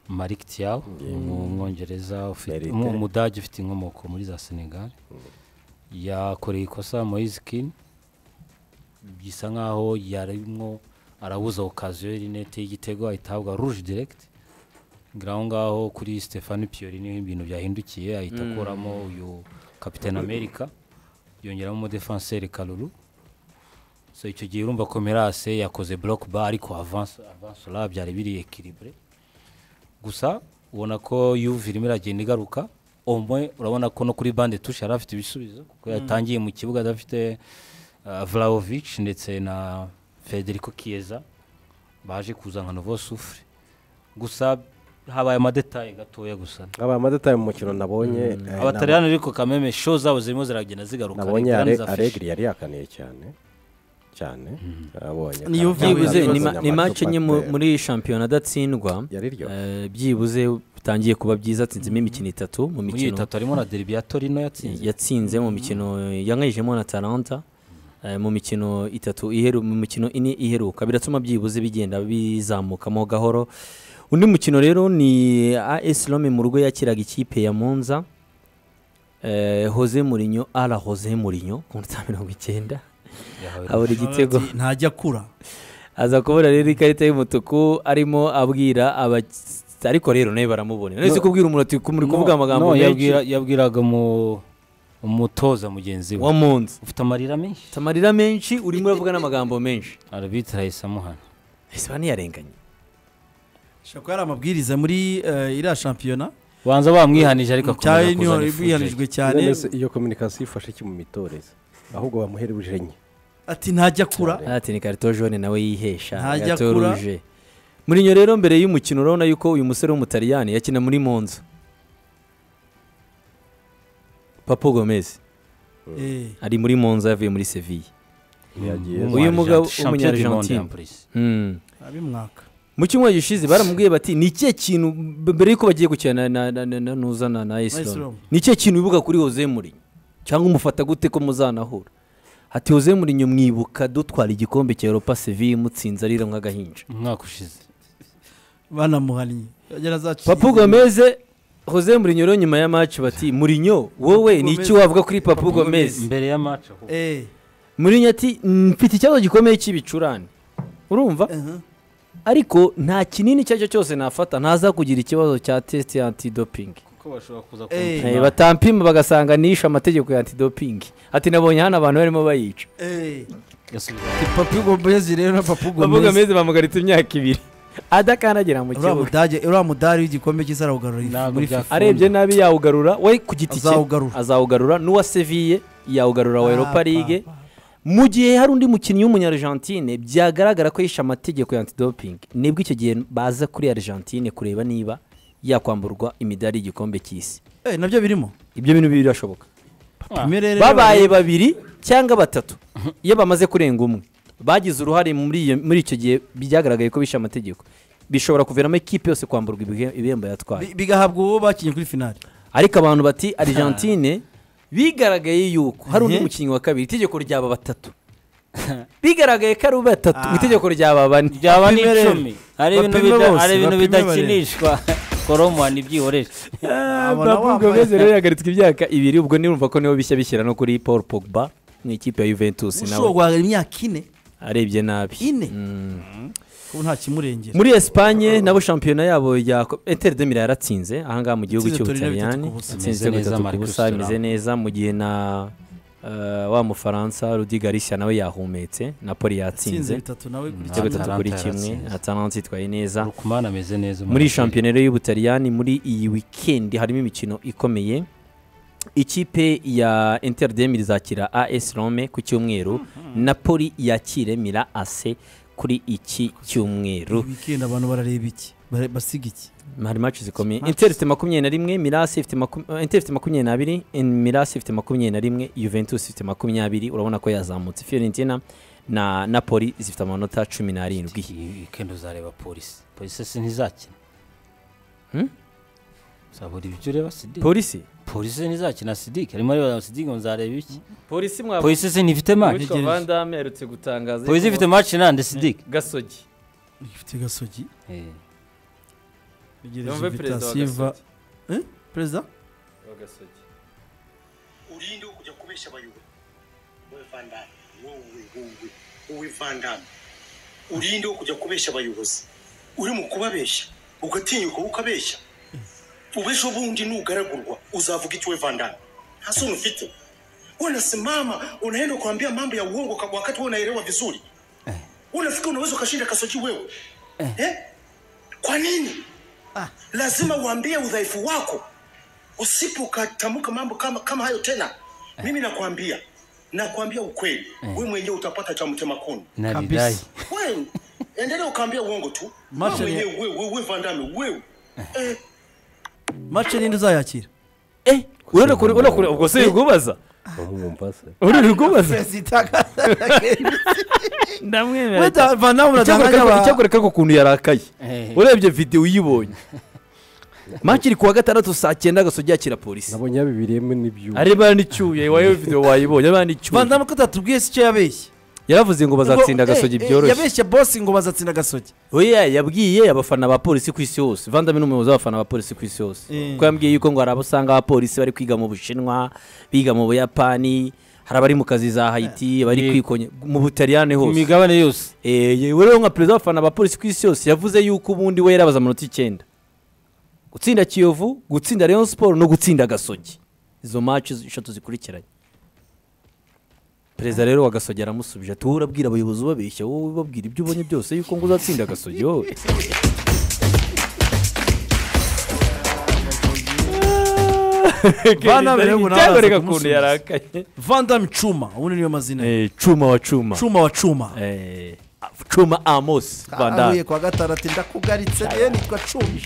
marik tiyaw umwongereza ufite- Mérite. umu- umudage ufite inkomoko muri za senegal yakoreye ikosa moise kini bisa nkaho yarimo arabuza okaziyo rinete y'igitego ahita ahabwa ruje diregiti ngaho ngaho kuri stefani piyori niho ibintu byahindukiye ahita akuramo uyu kapitani amerika yongeramo umudefanseri karuru so icyo gihe urumva komerase yakoze buroke ba ariko avanse avanse ra byari biri ekiribure gusa ubona ko yuve irimo iragenda igaruka umwe urabona ko no kuri bande tushe yari afite ibisubizo kuko yatangiye mu kibuga adafite uh, Vlahovic ndetse na Federico Chiesa baje kuza nka Novo Sufre gusa habaye amadetaye gatoya gusa abaye amadetaye mu mukino nabonye eh, abataliyani ariko kameme show zabo zirimo ziragenda zigaruka nabonye Italiyani Ale- zafashe. alegri yari yakaniye cyane cyane abonye Ni Juve kandi byibuze Byibuze ibibazo ni ma- ni amacupa match enye mu- atera. muri shampiyona adatsindwa yari iryoshye Eh, byibuze bitangiye kuba byiza atsinzemo imikino itatu mu muri iyi mikino itatu harimo na deribi ya torino yatsinze yatsinze mu mikino yangayijemo na Atalanta eh, mu mikino itatu iheru mu mikino ine iheruka biratuma byibuze bigenda bizamukamo gahoro undi mukino rero ni AS Rome mu rugo yakiraga ikipe ya Monza eh, Jose Mourinho ala Jose Mourinho ku minota mirongo icyenda yahawe abura igitego Ati, ntajya akura aza kubura rero ikarita y'umutuku arimo abwira aba ariko rero nawe baramubonera none se kubwira umuntu ati muri kuvuga amagambo No, menshi yabwira- yabwiraga mu- umutoza mugenzi wa we munsi ufite amarira menshi ufite amarira menshi urimo uravuga n'amagambo menshi arabitira ahise amuhana ese baniyarenganye ashobora kuba ari amabwiriza muri eh, iriya shampiyona banza bamwihanije ariko akomeza cyari niho kuzana ifuje. bihanijwe cyane none se iyo kominikasiyo ifashe iki mu mitoreze ahubwo bamuhere bujenye ati ntajya akura ati ni karito jone nawe yihesha Ntajya gato akura. ruje murinyo rero mbere y'umukino urabona yuko uyu musore w'umutaliyani yakina muri monza papo gomez Eh, ari muri monza yavuye muri seville yagiye uyu mugabo Champion du monde w'umunyargentine en plus. Mm. abimwaka mu cyumweru gishize baramubwiye bati ni ikihe kintu b- mbere y'uko bagiye gukina na na na na nuza na na Islam. isilamu ni ikihe kintu wibuka kuri Jose Mourinho cyangwa umufata gute ko muzanahura ati Jose Mourinho mwibuka dutwara igikombe cya Europa Seville mutsinze arira nk'agahinja umwaka ushize banamuhannye yagera azaciye Papu Gomez Jose Mourinho rero nyuma ya match bati Mourinho wowe ni iki Gomez. wavuga kuri Papu Gomez mbere ya match ahubwo. Eh, Mourinho ati mfite ikibazo gikomeye cy'ibicurane urumva uh-huh. ariko nta kinini icyo ari cyo cyose nafata ntazakugira ikibazo cya test ya antidoping kuko bashobora kuza Eh. Eh, kumupima batampima bagasanga nishe amategeko ya antidopingi ati nabonye hano abantu barimo bayica Eh, Yasubiza. papu gomezi rero na papu bavuga gomezi meze bamugaritse imyaka ibiri adakandagira mu uriya kibuga mudage uriya mudari w'igikombe cy'isi arawugarura ifu- Ntabwo muri byakunda. fifa arebye nabi yawugarura we ku giti cye Azawugarura. azawugarura n'uwa seviye yawugarura wa europa ligue mu gihe hari undi mukinnyi w'umunyargentine byagaragara ko yishe amategeko ya antidoping nibwo icyo gihe baza kuri argentine kureba niba yakwamburwa imidari y'igikombe cy'isi Eh, nabyo birimo ibyo bintu birashoboka Bimwe rero babaye babiri cyangwa batatu iyo bamaze kurenga umwe bagize uruhare muri iyo- muri icyo gihe byagaragaye ko bishe amategeko bishobora kuviramo ikipe yose kwamburwa ibihe- ibihembo yatwaye bi- bigahabwa uwo bakinnye kuri finali ariko abantu bati argentine bigaragaye yuko hari undi Mhm. mukinnyi wa kabiri itegeko ryaba batatu bigaragaye ko ari batatu Ah. itegeko ryaba bane byaba Bapime rero. n'icumi hari ibintu Bapime bida- bose, hari ibintu bapime barebe. bidakinishwa koromani ibyihoreje Abona bavuga wambaye- meze rero yagaritswe imyaka ibiri ubwo nirumva ko nibo bishya bishyira no kuri paul pogba mu ikipe ya juventus ushobora nawe guhagarara imyaka ine arebye nabi ine Mm. kuko nta kimurengera muri esipanye nabo shampiyona yabo ya inter de Milan yaratsinze ahangaha mu gihugu Yatsinze Torino cy'ubutaliyani bitatu ku busa. yatsinze Imeze ibitego neza, bitatu ku Marcus busa Thuram. bimeze neza mu gihe na eh, wa mufaransa rudi garishya nawe yahumetse napoli atsinze yatsinze bitatu nawe kuri ibitego bitatu Atalanta kuri kimwe yatsinze. atalanta yitwaye neza rukumana ameze neza muri shampiyona rero y'ubutaliyani muri iyi wikendi harimo imikino ikomeye ikipe ya inter de Milan izakira as rome ku cyumweru napoli yakire mira ase kuri iki cyumweru wikendi abantu barareba iki Bare- basiga iki hari match zikomeye inter ifite makumyabiri na rimwe mirasi ifite maku- eh, inter ifite makumyabiri n'abiri in- mirasi ifite makumyabiri na rimwe juventus ifite makumyabiri urabona ko yazamutse fiorentina na napoli zifite amanota cumi n'arindwi wikendi uzareba polisi polisi si ntizakina Hmm? uzabura ibyo ureba sidike polisi polisi ntizakina sidike harimo areba sidike ngo nzareba iki polisi mwaba polisi si ntifite match witwa vandame aherutse gutangaza polisi ifite match nande sidike gasogi ifite gasogi Yumve tegereje perezida wa vitasiva perezida urinde kujya kubeshya abayobozi wowe vandame wowe wowe wowe vandame urinde kujya kubeshya abayobozi uri mu kubabeshya ugatinyuka ukabeshya ubesho bundi nugaragurwa uzavuga iki we vandame nta soni ufite unasimama unaenda kuambia mambo ya uongo kwa- wakati wewe unaelewa vizuri unafikiri unaweza ukashinda kasoji wewe eh? kwa nini lazima uambie udhaifu wako usipokatamka mambo kama, kama hayo tena mimi nakwambia nakwambia ukweli we mwenyewe utapata cha mtema kuni naridai wewe endelea ukaambia uongo tu we Marshall ya- mwenyewe wewe wewe vandame wewe eh. mace ninde uzayakira eh urabona kure urabona kure ubwo se urwubaza bamwumva se urabona urwubaza We ndamwemera da- vandame uratanga Icyakora- nk'aba- icyakora kako ukuntu yarakaye Eh. urebye videwo uyibonye maci iri kuwa gatandatu saa cyenda agasogi yakira polisi nabonye yabibiriyemo n'ibyuma areba n'icyuye wowe videwo wayibonye areba n'icyuye vandame ko utatubwiye se icyo yabeshye yaravuze ngo bazatsinda Ngo- agasogi eh, eh, byoroshye yabeshye bosi ngo bazatsinda agasogi we yabwiye abafana ba polisi ku isi hose vandami ni umuyobozi w'abafana ba polisi ku isi hose Eh. kuko yambwiye yuko ngo hari abo usanga abapolisi bari kwiga mu bushinwa biga mu buyapani hari abari mu kazi za hayiti bari Yego. kwikonya mu butaliyani ku hose migabane yose Eh, yewe rero nka perezida w'abafana ba polisi ku isi yose yavuze yuko ubundi we yarabaza amanota icyenda gutsinda kiyovu gutsinda rayon siporo no gutsinda gasogi izo maci eshatu zikurikiranye perezida rero wa gasogi aramusubije ati wowe urabwira abayobozi ubabeshya wowe ubabwira ibyo ubonye byose yuko ngo uzatsinda gasogi wowe Bana rero ubu nawe araza Cyagoreka kumusubiza. ukuntu yarakaye vandame cuma ubundi niyo mazina ye. Eh, cuma wa cuma cuma wa cuma Eh, cuma amos vandame ahuye kwa gatandatu ndakugaritse rero nitwa cumi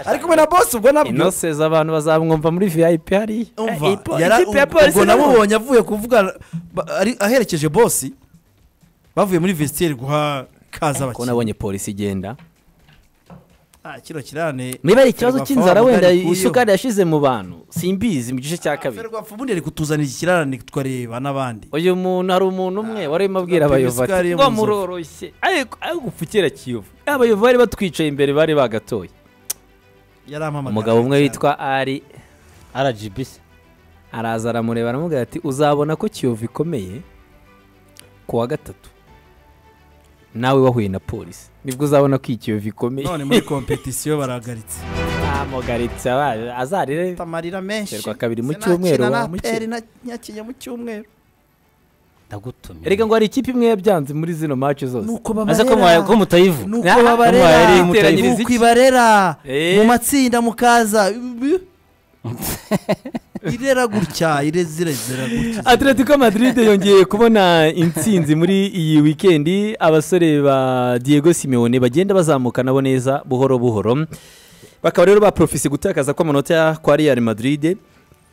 ari kumwe na bosi ubwo nabwo inose z'abantu bazamwumva muri vip hariya umva Eh, ipo- yara- ikipe ya ubwo polisi nabo namubonye avuye kuvuga ba- ari- aherekeje bosi bavuye muri vesiteri guha kaza ko abakiriya nabonye polisi igenda Ah, kino kirane niba ari ikibazo Ferwafa cy'inzara wa wenda Mugari kuyo. isukari yashize mu bantu simbizi mu gice cya kabiri Ferwafa ubundi ari kutuzanira ikirarane twareba n'abandi uyu muntu hari umuntu umwe wari urimo abwira tugapima abayovu isukari ati yo ngo mu nzovu." muroroshye ariko ariko upfukira kiyovu abayovu bari batwicaye imbere bari bagatoye yarampamagaye umugabo umwe witwa ari rgbc araza aramureba aramubwira ati uzabona ko kiyovu ikomeye ku wa gatatu nawe wahuye na polisi nibwo uzabona ko iyi kiyovu ikomeye none muri kompetisiyo barahagaritse amugaritse abaje azarire amarira menshi Terwa kabiri mu Sinakina cyumweru, na wa mukino. APR nakinye mu cyumweru ndagutumiye erega ngo hari ikipe imwe yabyanze muri zino match zose nuko aze ko mwa- ko mutayivu nuko Ah, babarera mwahereye iteranyiriza nuko iki? ibarera Eh. mu matsinda mukaza Bi- irera gutya ireze irezera gutya atletico madrid yongeye kubona intsinzi muri iyi wikendi abasore ba diego simeone bagenda bazamuka nabo neza buhoro buhoro bakaba rero baprofise gutakaza kw'amanota kwa real madrid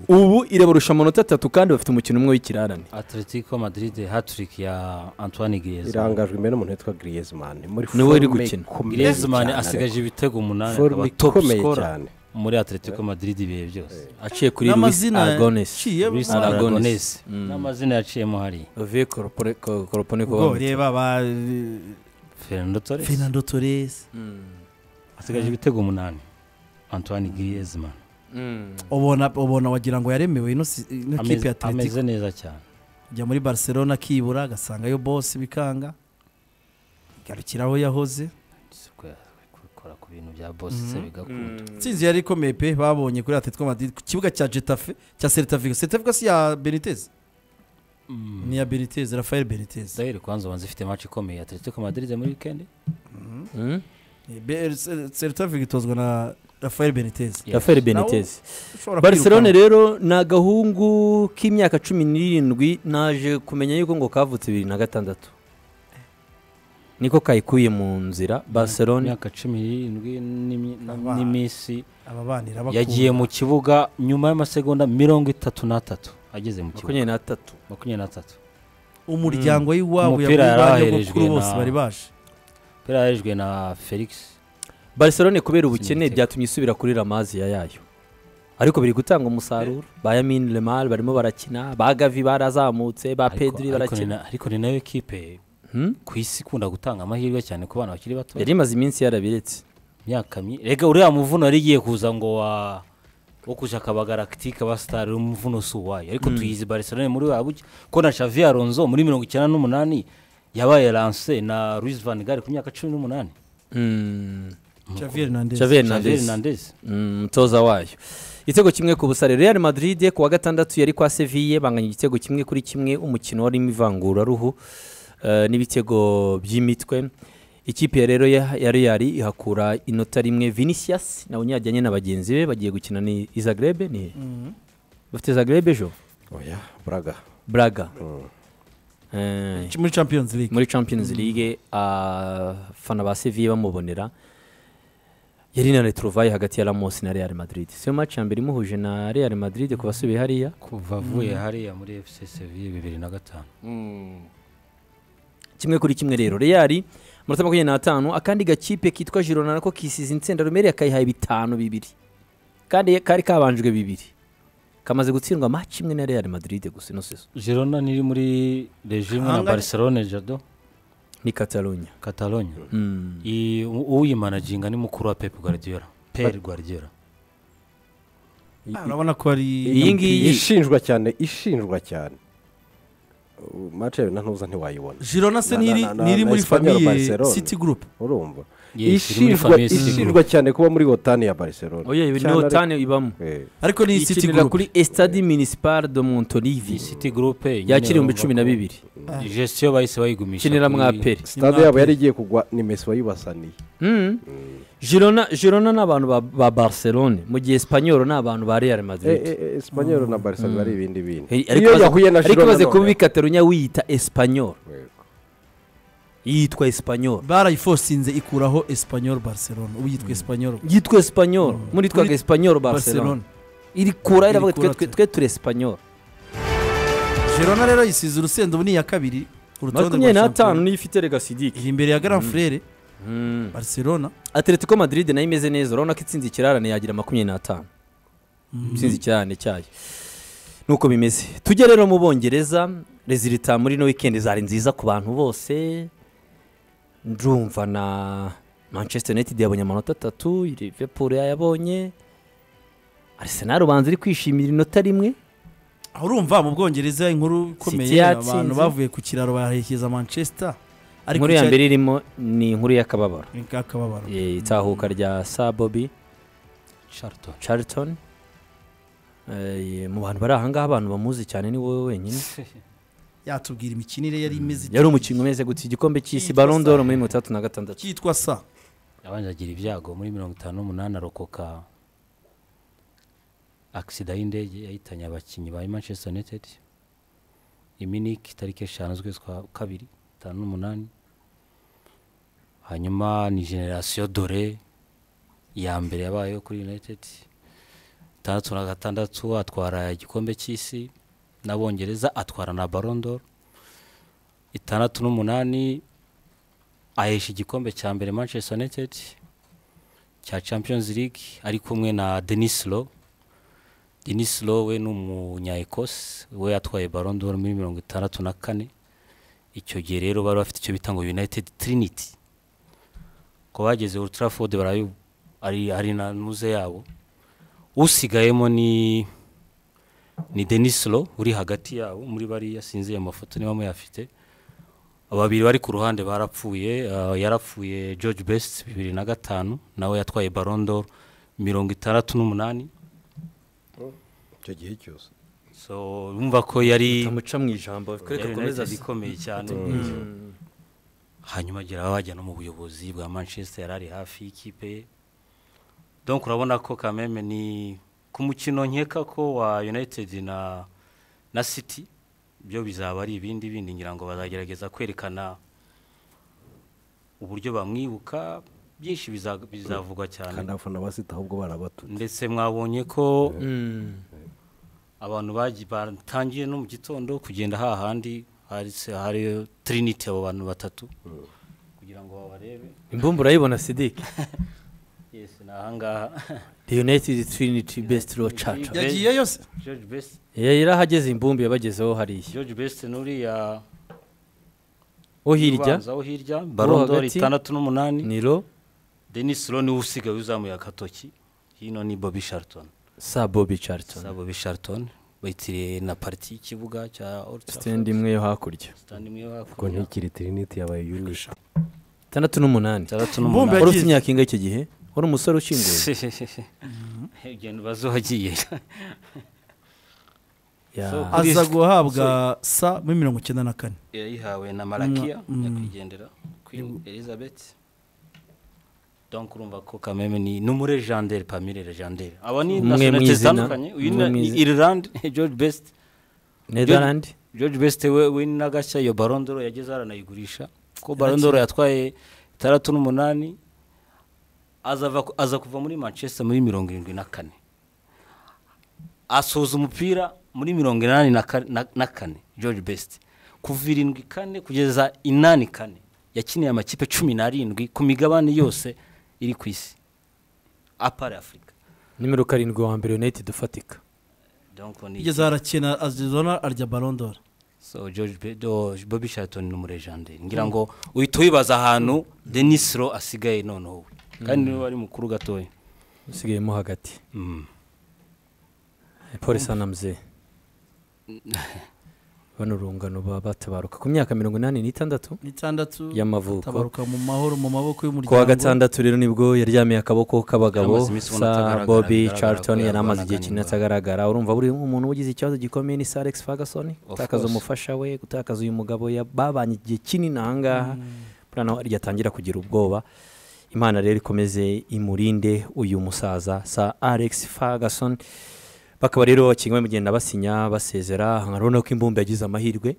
ubu irabarusha amanota atatu kandi bafite umukino umwe w'ikirarane atletico madrid hattrick ya antoine griezmann irangajwe imbere n'umuntu witwa griezmann muri Ni we uri forme gukina. ikomeye griezmann cyane, asigaje ibitego umunani forme akaba top ikomeye scorer cyane muri atletico madrid ibihe byose aciye kuri luis n'amazina aragones yaciyemo Luis Aragonese. Aragonese. n'amazina yaciyemo hariya ove koropone ubwo koropone reba ba fernando torres fernando torres asigaje ibitego umunani antoine griezmann ubona ubona wagira ngo yaremewe ino si- ino kipe ameze ya atletico ameze neza cyane ajya muri barcelona akibura agasangayo bosi bikanga igarukira aho yahoze gukora ku bintu bya bosi se bigakunda intsinzi yari ikomeye pe babonye kuri atletico madrid ku kibuga cya getafe cya seritavigo seritavigo si ya benitez ni iya benitez rafael benitez zahiri kwanza ubanza ifite match ikomeye atletico madrid muri weekend Be- Se- seritavigo itozwa na rafael benitez raferi benitez barcelone rero ni agahungu k'imyaka cumi n'irindwi naje kumenya yuko ngo kavutse bibiri na gatandatu niko kayikuye mu nzira barcelone imyaka cumi n'irindwi n'imi- Aba- n'iminsi ababanira yagiye mu kibuga nyuma y'amasegonda mirongo itatu n'atatu ageze mu kibuga makumyabiri n'atatu makumyabiri n'atatu umuryango w'iwabo Umupira yaguye ba yaraherejwe nyogokuru bose na- bari baje pera yarejwe na felix barcelone kubera ubukene Siniteka. byatumye isubira kuri ramaziya yayo ariko biri gutanga umusaruro ba yamin lemar barimo barakina ba gavi barazamutse ba Ariko- pedri ariko ni barakina na- ariko ni nayo kipe Hmm? ku isi ikunda gutanga amahirwe cyane ku bana bakiri bato yari imaze iminsi yarabiretse imyaka myi rega uriya muvuno yari igiye kuza ngo wa wo kuja kabagaraktike abasitari umuvuno si uwayo ariko tuyizi barcelone muri wa buke ko na xavi alonso muri mirongo icyenda n'umunani yabaye lance na luis van gaal ku myaka cumi n'umunani Mm, Xavi Hernandez Xavi Xavi Hernandez. Hernandez. umutoza wayo igitego kimwe ku busare real madrid ku wa gatandatu yari kwa seviye banganya igitego kimwe kuri kimwe umukino warimo ivanguraruhu eh, n'ibitego by'imitwe ikipe ya rero ya ya real ihakura inota rimwe vinicius nawe yajyanye na bagenzi be bagiye gukina ni izagrebe ni he? bafite zagrebe ejo oya buraga braga Eh, muri champions league muri champions league abafana ba seviye bamubonera yari na retrovaye hagati ya ramos na real madrid siyo match ya mbere imuhuje na real madrid ku basubiye hariya kuva avuye hariya muri fc seviye bibiri na gatanu kimwe kuri kimwe rero real amanota makumyabiri n'atanu akandi gakipe kitwa girona nako kisize insenda rumeri akayihaye bitanu bibiri kandi kari kabanjwe bibiri kamaze gutsindwa match imwe na real madrid gusa ino sezo girona niri muri regime na Ahanganye- barcelone jado ni catalonia catalogne Mm. I- u- uyimanaginga ni mukuru wa pep guardiola per guardiola Ah, urabona ko ari iyi ngiyi ishinjwa cyane ishinjwa cyane Uh, match yayo na ntuza ntiwayibona Girona se Na- niri na- na- niri na muri Espanyol famiye Barcelona. City Group urumva Yes, iri muri ishinjwa famille City ishinjwa cyane kuba muri otani ya barcelona oya ibi ni Cyane ariko- otani ibamo Eh, ariko ni City ikinira Group kuri estade municipal de montolivi iyi city group yakira ibihumbi cumi na bibiri gestiyo bahise bayigumisha ikinira kuri- mwa peri stade yabo yari igiye kugwa ni mesi wayibasaniye Mm. girona girona ni abantu ba- ba barcelone mu gihe espanyol ni abantu ba real madrid esipanyoro na barcelona ari ibindi bintu Eh, iyo baze- yahuye na ariko Girona baze none- kuba bikatarunya wiyita espanyol Yego. yitwa esipanyoro barayifosinze ikuraho esipanyoro bariserone ubu yitwa esipanyoro yitwa esipanyoro muri twaga Kuri- esipanyoro bariserone barcelona iri kura Iri iravuga kura twe- twe twe. twe turi esipanyoro jerona rero yisize urusenda ubu ni iya kabiri ku rutonde makumyabiri rwa n'atanu shampiyona niyo ifite legasidike iri imbere ya garan furere bariserona atletico madrid nayo imeze neza urabona ko itsinze ikirarane yagira makumyabiri n'atanu itsinze ikirarane cyayo nuko bimeze tujye rero mu bongereza rezilita muri ino wikendi zari nziza ku bantu bose ndumva na manchester united yabonye amanota atatu liverpool yayabonye arsenal ubanza iri kwishimira inota rimwe aho urumva mu bwongereza inkuru ikomeye City yatsinze. abantu bavuye ku kiraro baherekeza manchester inkuru ya mbere irimo ni inkuru y'akababaro akababaro Eh, itahuka rya sa bobi Charlton. Charlton Eh, mu bantu bari ahangaha abantu bamuzi cyane ni wowe wenyine yatubwira imikinire yari imeze yari umukinnyi umeze gutya igikombe cy'isi Yitwa Ballon d'Or Sarr. muri mirongo itandatu na gatandatu cyitwa sa abanje agira ibyago muri mirongo itanu n'umunani arokoka agisida y'indege yahitanye abakinnyi ba manchester united iminiki tariki eshanu z'ukwezi kwa kabiri itanu n'umunani hanyuma ni generasiyo dore ya mbere yabayeho kuri united itandatu na gatandatu atwara igikombe cy'isi n'abongereza atwara na barondoro itandatu n'umunani ahesha igikombe cya mbere manchester united cya champions league ari kumwe na denis lo denis lo we ni umunyaekose we yatwaye Ballon d'Or muri mirongo itandatu na kane icyo gihe rero bari bafite icyo bita ngo united trinity ko bageze Old Trafford barayu ari ari na nuze yabo usigayemo ni ni denis lo uri hagati yabo muri bariya sinzi ayo mafoto niba muyafite babiri bari ku ruhande barapfuye ah, yarapfuye george best bibiri na gatanu nawe yatwaye barondo mirongo itandatu n'umunani icyo gihe cyose so bumva ko yari amuca mu ijambo yari reka United akomeze ikomeye cyane hanyuma agira abajya no mu buyobozi bwa manchester yari ari hafi y'ikipe ye donc urabona ko kameme ni ku mukino nkeka ko wa united na na city byo bizaba ari ibindi bindi ngira ngo bazagerageza kwerekana uburyo bamwibuka byinshi biza- bizavugwa cyane kandi abafana basita ahubwo barabatutse ndetse mwabonye ko abantu bagi- batangiye no mu gitondo kugenda hahandi hari se- hariyo trinity abo bantu batatu kugira ngo babarebe imbumbu urayibona sidike yes ni ahangaha the united trinity best row church yagiye yose george best Eh, irahageze imbumbu yabagezeho hariya george best n'uriya wo hirya ubanza wo hirya barondori hagati? itandatu n'umunani ni ro denis lo niwe usigaye uzamuye agatoki hino ni bobby sharton sa bobi Charlton za bobby sharton bayitiriye na pariti y'ikibuga cya Old Trafford. sitendi imwe yo hakurya Stand imwe yo kuko hakurya. ntikiri trinity yabaye unisha itandatu n'umunani itandatu Mbumbe n'umunani wari yagiye- ufite imyaka ingahe icyo gihe wari umusore ushinguye ugenda ubaze uwagiye Ya. So, aza guhabwa sa muri mirongo icyenda na kane yayihawe na marakiya Mm. nyakwigendera queen elizabeth donc urumva ko kameme ni ni muri legendere pamire legendere aba ni Umwe mu nationalite izina- zitandukanye uyu umwe mu ni izina. irilande george best netherland george best we we ni na gashya iyo barondoro yageze haranayigurisha ko barondoro yatwaye itandatu n'umunani azava ku- aza kuva muri manchester muri mirongo irindwi na kane asoza umupira muri mirongo inani na ka- na- na kane george best kuva irindwi kane kugeza inani kane yakiniye amakipe cumi n'arindwi ku migabane yose iri ku isi apara afurika nimero karindwi wa mbere united ufatika Donc ni- igeze arakina azizona arya barondora so george Be- do- bobby sharton ni umuregenderi ngira ngo uhita wibaza ahantu denis ro asigaye noneho we kandi niwe ari mukuru gatoya usigayemo hagati Mm. polisi anamze bano urungano baba batabaruka ku myaka mirongo inani n'itandatu n'itandatu y'amavuko tabaruka mu mahoro mu maboko ku wa y'umuryango gatandatu rero nibwo yaryamiye akaboko k'abagabo Yaramaze iminsi ubona sa atagaragara, bobi bigaragara charlton ko yari amaze igihe yarwanaga kinini n'indwara. atagaragara urumva buri umuntu ugize ikibazo gikomeye ni sir alex ferguson Of gutakaza course. umufasha we gutakaza uyu mugabo ya- babanye igihe kinini ahangaha buriya naho arya atangira kugira ubwoba imana rero ikomeze imurinde uyu musaza sa alex ferguson bakaba rero kimwe mugenda basinya basezera urabona ko imbumbe yagize amahirwe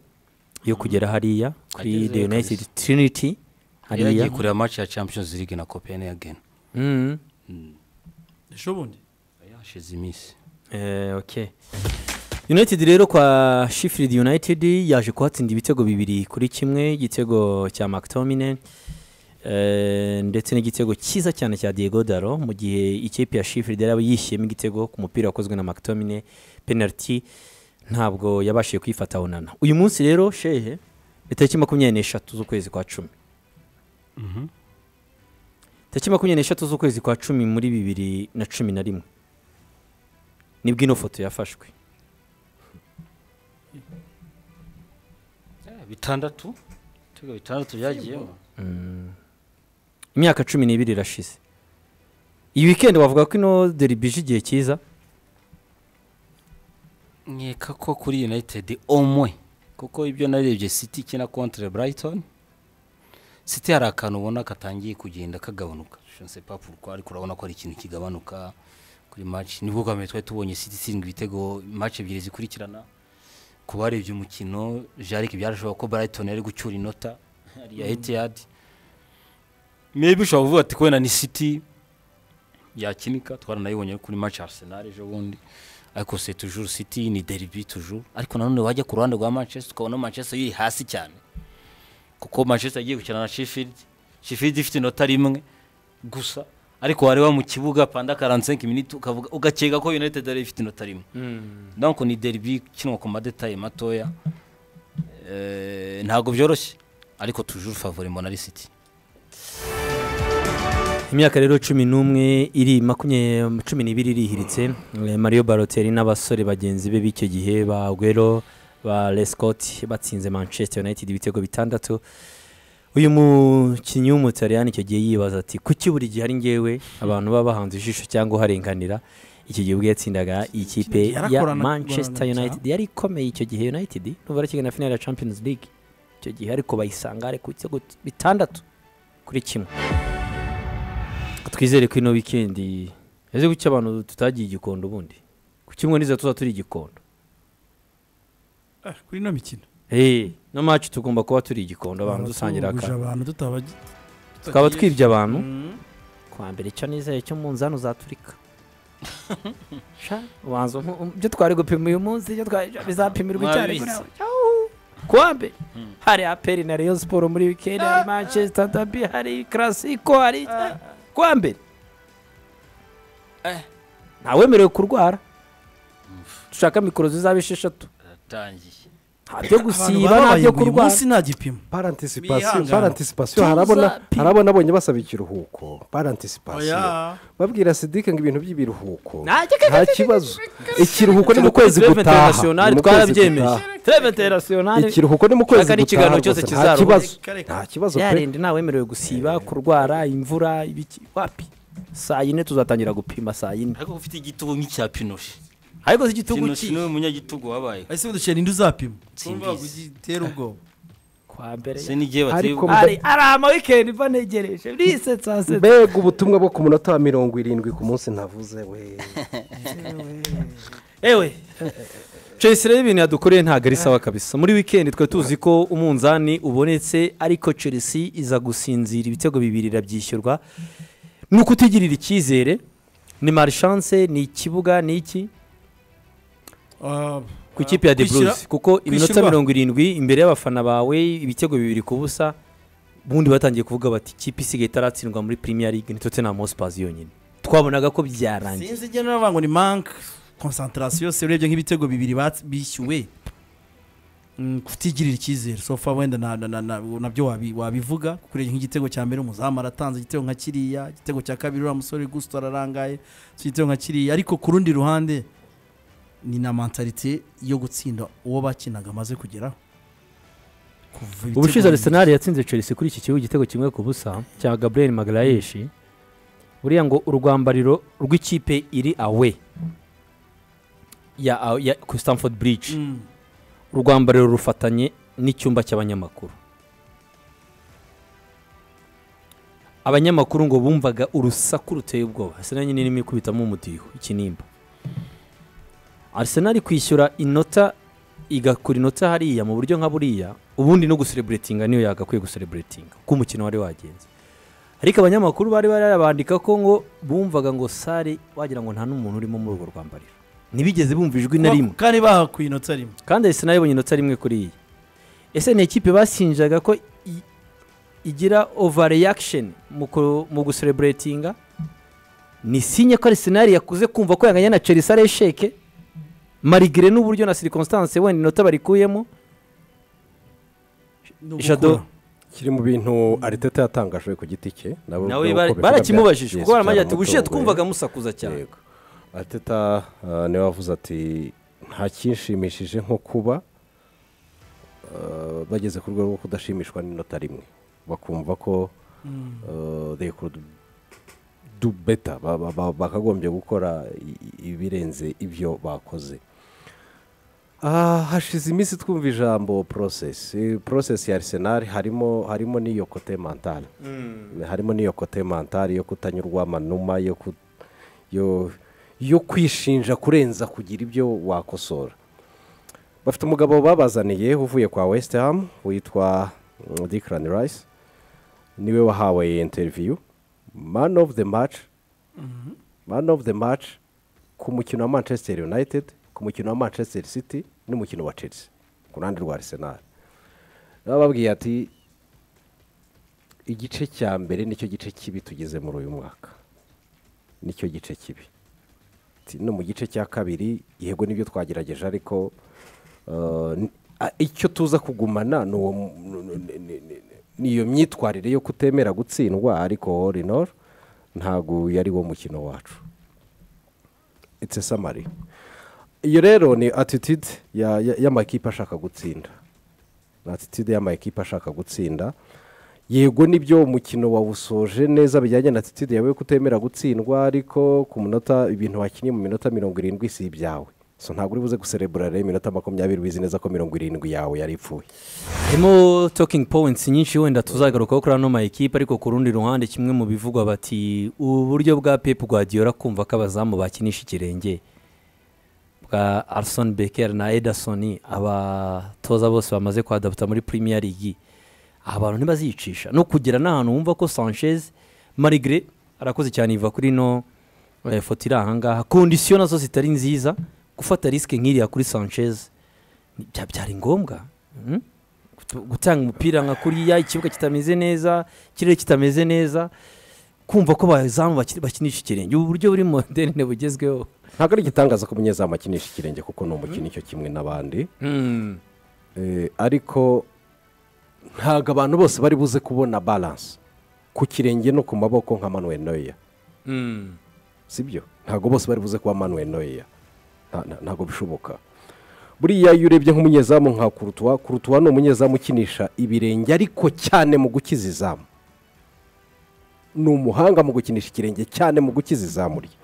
yo kugera hariya kuri Agezeyo the united kabisa. trinity yari hariya yagiye kureba match ya champions league na copenhagen Mhm. ejo bundi hashize iminsi Eh, okay. united rero kwa sheffield united yaje kuhatsinda ibitego bibiri kuri kimwe igitego cya mctominay eh, ndetse n'igitego cyiza cyane cya diego daro mu gihe ikipe ya sheffield yari yishyiyemo igitego ku mupira wakozwe na mctominay penalty ntabwo yabashije kwifata onana uyu munsi rero shehe ni tariki makumyabiri n'eshatu z'ukwezi kwa cumi tariki makumyabiri n'eshatu z'ukwezi kwa cumi muri bibiri na cumi na rimwe nibwo ino foto yafashwe Eh, bitandatu ibitego bitandatu byagiyemo imyaka cumi n'ibiri irashize iyi wikendi wavuga ko ino deribije igihe cyiza nkeka ko kuri united omwe kuko ibyo narebye city ikina contre brighton city hari akantu ubona katangiye kugenda kagabanuka Je ne sais pas pourquoi, ariko urabona ko ari ikintu kigabanuka kuri match nibwo bwa mbere twari tubonye city itsindwa ibitego match ebyiri zikurikirana ku barebye umukino jarike byarashoboka ko brighton yari gucyura inota ya etihad maybe ushobora kuvuga ati kubera ni city yakinika twaranayibonye kuri match ya arsenal ejo bundi ariko se tujuru city ni derby tujuru ariko nanone wajya ku ruhande rwa manchester ukabona manchester iri hasi cyane kuko manchester yagiye gukina na sheffield sheffield ifite inota rimwe gusa ariko wareba mu kibuga panda karansenke miniti ukavuga ugakeka ko united yari ifite inota rimwe donc ni derby ikinwa ku madetaye matoya Eh, ntabwo byoroshye ariko tujuru favori mbona ari city imyaka rero cumi n'umwe iri makumyabiri cumi n'ibiri irihiritse Eh, mario baroteri n'abasore bagenzi be b'icyo gihe ba gwero ba lescott batsinze manchester united ibitego bitandatu uyu mukinnyi w'umutaliyani icyo gihe yibaza ati kuki buri gihe ari ngewe abantu baba bahanze ijisho cyangwa uharenganira icyo gihe ubwo yatsindaga ikipe ya Yarakorana- manchester gukorana united yari ikomeye icyo gihe united n'ubu arakigana finale ya champions league icyo gihe ariko bayisanga ku bitego bitandatu kuri kimwe twizere ko ino wikendi ese kuki abantu tutagiye igikondo ubundi ku kimwe n'izo tuza turi igikondo Eh, kuri ino mikino eee no maci tugomba kuba turi igikondo abantu dusangira Tuguje akantu abantu tutabagi tukaba twibye abantu Mm. kwa mbere icyo nizeye cyo munzani uzaturika sha ubanza umpu- um- ibyo twari gupima uyu munsi ibyo twari bizapimirwa icyarimwe Mwabizi. nawe Ciao. ku wa mbere hari aperi na reyo siporo muri wikendi hari manchester dabi hari karasiko hari ku wa mbere ntawemerewe kurwara dushaka mikoro zizaba esheshatu yatangiye nta byo Abantu gusiba nta bababaye byo ngo uyu kurwara munsi nta gipimo par anticipation Bihangana. par anticipation harabona harabona abonye basaba ikiruhuko par anticipation babwira sidike ngo ibintu by'ibiruhuko nta kibazo ikiruhuko ni mu kwezi Turebe gutaha international Ni mu kwezi twarabyemeje gutaha. turebe international ikiruhuko ni mu kwezi Shaka gutaha n'ikiganiro cyose rwose, nta kizaruhuka. kibazo Reka, reka. nta kibazo pe yarinde ntawemerewe gusiba kurwara imvura ibiki wapi saa yine tuzatangira gupima saa yine ariko ufite igitugu nk'icya pinoshe ariko si igitugu pinoshe ki niwe munyagitugu wabaye ese udushya ninde uzapima Simbizi. Urumva ugitera ubwoba kwa mbere se n'igihe bateye Ariko ubwo- ari ari ama wikendi mba negereje risetsa setsa mbega ubutumwa bwo ku munota wa mirongo irindwi ku munsi ntavuze we ewe chelsea rero ibintu yadukoreye ntabwo ari sawa kabisa muri wikendi twari tuzi ko umunzani ubonetse ariko chelsea iza gusinzira ibitego bibiri irabyishyurwa ni ukutigirira icyizere ni marishanse ni ikibuga ni iki Ah, ku ikipe ya the kwishyira- blues kuko iminota kwishyurwa. mirongo irindwi imbere y'abafana bawe ibitego bibiri ku busa ubundi batangiye kuvuga bati ikipe isigaye itaratsindwa muri premier league ni tottenham hotspur yonyine twabonaga ko byarangiye sinzi njye naravuga ngo ni mank konsantarasiyo se urebye nk'ibitego bibiri bats- bishyuwe Mm, kutigirira icyizere sofa wenda na- na- na- na- nabyo wabi- wabivuga kuko urebye nk'igitego cya mbere umuzamu aratanze igitego nka kiriya igitego cya kabiri uriya musore gusito ararangaye so igitego nka kiriya ariko ku rundi ruhande ni na mentalite yo gutsinda uwo bakinaga amaze kugeraho Kuva ibitego ubushize bibiri. arsenal yatsinze chelsea kuri iki kibuga igitego kimwe ku busa cya gabriel magarayeshi buriya ngo urwambariro rw'ikipe iri awe ya, ya ku stamford bridge Mm. urwambariro rufatanye n'icyumba cy'abanyamakuru abanyamakuru ngo bumvaga urusaku ruteye ubwoba arsenal nyine irimo ikubitamo umutiho ikinimba arsenal kwishyura inota igakura inota hariya mu buryo nka buriya ubundi no gusereburetinga niyo yagakwiye gusereburetinga uko umukino wari wagenze ariko abanyamakuru bari barabandika ko ngo bumvaga ngo sare wagira ngo nta n'umuntu urimo muri urwo rwambariro ntibigeze bumva ijwi na rimwe kandi bahakuye inota rimwe kandi ese nayo inota rimwe kuri iyi ese ni ikipe basinjaga ko i- igira overreaction mu ku- mu gusereburetinga ni sinye ko arisenali yakuze kumva ko yanganya na chelsea aresheke marigire n'uburyo na circumstance wenda inota barikuyemo Jado kiri mu bintu ariteta yatangaje ku giti cye nabo- nawe nabo bara- uko barakimubajije bifata kuko baramubwira bya- ati byaramutunguye." ubushiye twumvaga musakuza cyane Yego. ariteta ah, niwe wavuze ati nta kinshimishije nko kuba ah, bageze ku rwego rwo kudashimishwa n'inota rimwe bakumva ko rekodi do beta Ba- ba- ba- bakagombye gukora i- i- ibirenze ibyo bakoze Ah, hashize iminsi twumva ijambo porosesi porosesi ya arisenali harimo harimo n'iyo kote mantari harimo n'iyo kote mantari yo kutanyurwa amanuma yo ku- yo- yo kwishinja kurenza kugira ibyo wakosora bafite umugabo babazaniye uvuye kwa west ham witwa mm, Declan rice niwe wahawe interiviyu man of the match man of the match ku mukino wa manchester united ku mukino wa manchester city n'umukino wa chelsea ku ruhande rwa arsenal bababwiye ati igice cya mbere nicyo gice kibi tugeze muri uyu mwaka nicyo gice kibi Ati, no mu gice cya kabiri yego nibyo twagerageje ariko eh, n- a- icyo tuza kugumana ni uwo mu- n- n- n- n- ni iyo myitwarire yo kutemera gutsindwa ariko all in all ntabwo yari wo mukino wacu it's a summary iyo rero ni attitude ya- ya- y'amakipe ashaka gutsinda ni attitude y'amakipe ashaka gutsinda yego nibyo umukino wawusoje neza bijyanye na attitude yawe yo kutemera gutsindwa ariko ku munota ibintu wakinnye mu minota mirongo irindwi si ibyawe so ntabwo uri buze guserebura rero iminota makumyabiri wizi neza ko mirongo irindwi yawe yari ipfuye harimo talking points nyinshi wenda tuzagarukaho kuri ano ma ekipe ariko ku rundi ruhande kimwe mu bivugwa bati uburyo bwa pep guardiola kumva ko abazamu bakinisha ikirenge bwa arson becker na ederson abatoza bose bamaze kwadaputa muri premier league abantu ntibaziyicisha no kugera n'ahantu wumva ko sanchez marigre arakoze cyane iva kuri ino eh, foto iri ahangaha kondisiyo nazo zitari nziza gufata risike nk'iriya kuri sanchez bya- byari ngombwa Mhm. Gutu- gutanga umupira nka kuriya ikibuga kitameze neza ikirere kitameze neza kumva ko abazamu bakiri- bakinisha ikirenge ubu buryo buri moderne bugezweho ntabwo ari igitangaza ko umunyezamu akinisha ikirenge kuko ni umukino icyo kimwe n'abandi Eh, ariko ntabwo abantu bose bari buze kubona balance ku kirenge no ku maboko nka manuel noya sibyo ntabwo bose bari buze kuba manuel noya Nta- nta- ntabwo bishoboka buriya iyo urebye nk'umunyezamu nka kurutuwa kurutuwa ni umunyezamu ukinisha ibirenge ariko cyane mu gukiza izamu ni umuhanga mu gukinisha ikirenge cyane mu gukiza izamu rye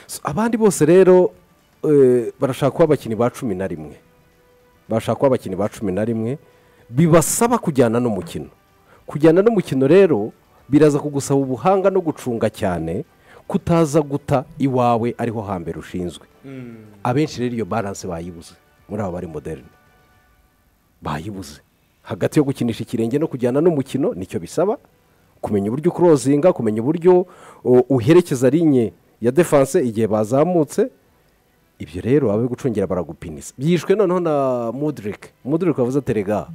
So, abandi bose rero eh, barashaka kuba abakinnyi ba cumi na rimwe barashaka kuba abakinnyi ba cumi na rimwe bibasaba kujyana n'umukino kujyana n'umukino rero biraza kugusaba ubuhanga no gucunga cyane kutaza guta iwawe ariho hambere ushinzwe abenshi rero iyo baranse bayibuze muri abo bari moderne bayibuze hagati yo gukinisha ikirenge no kujyana n'umukino nicyo bisaba kumenya uburyo ukurozinga kumenya uburyo o, uherekeza linye ya defanse igihe bazamutse ibyo rero abe gucungira baragupinisa byishwe noneho na mudirike mudirike wavuze terega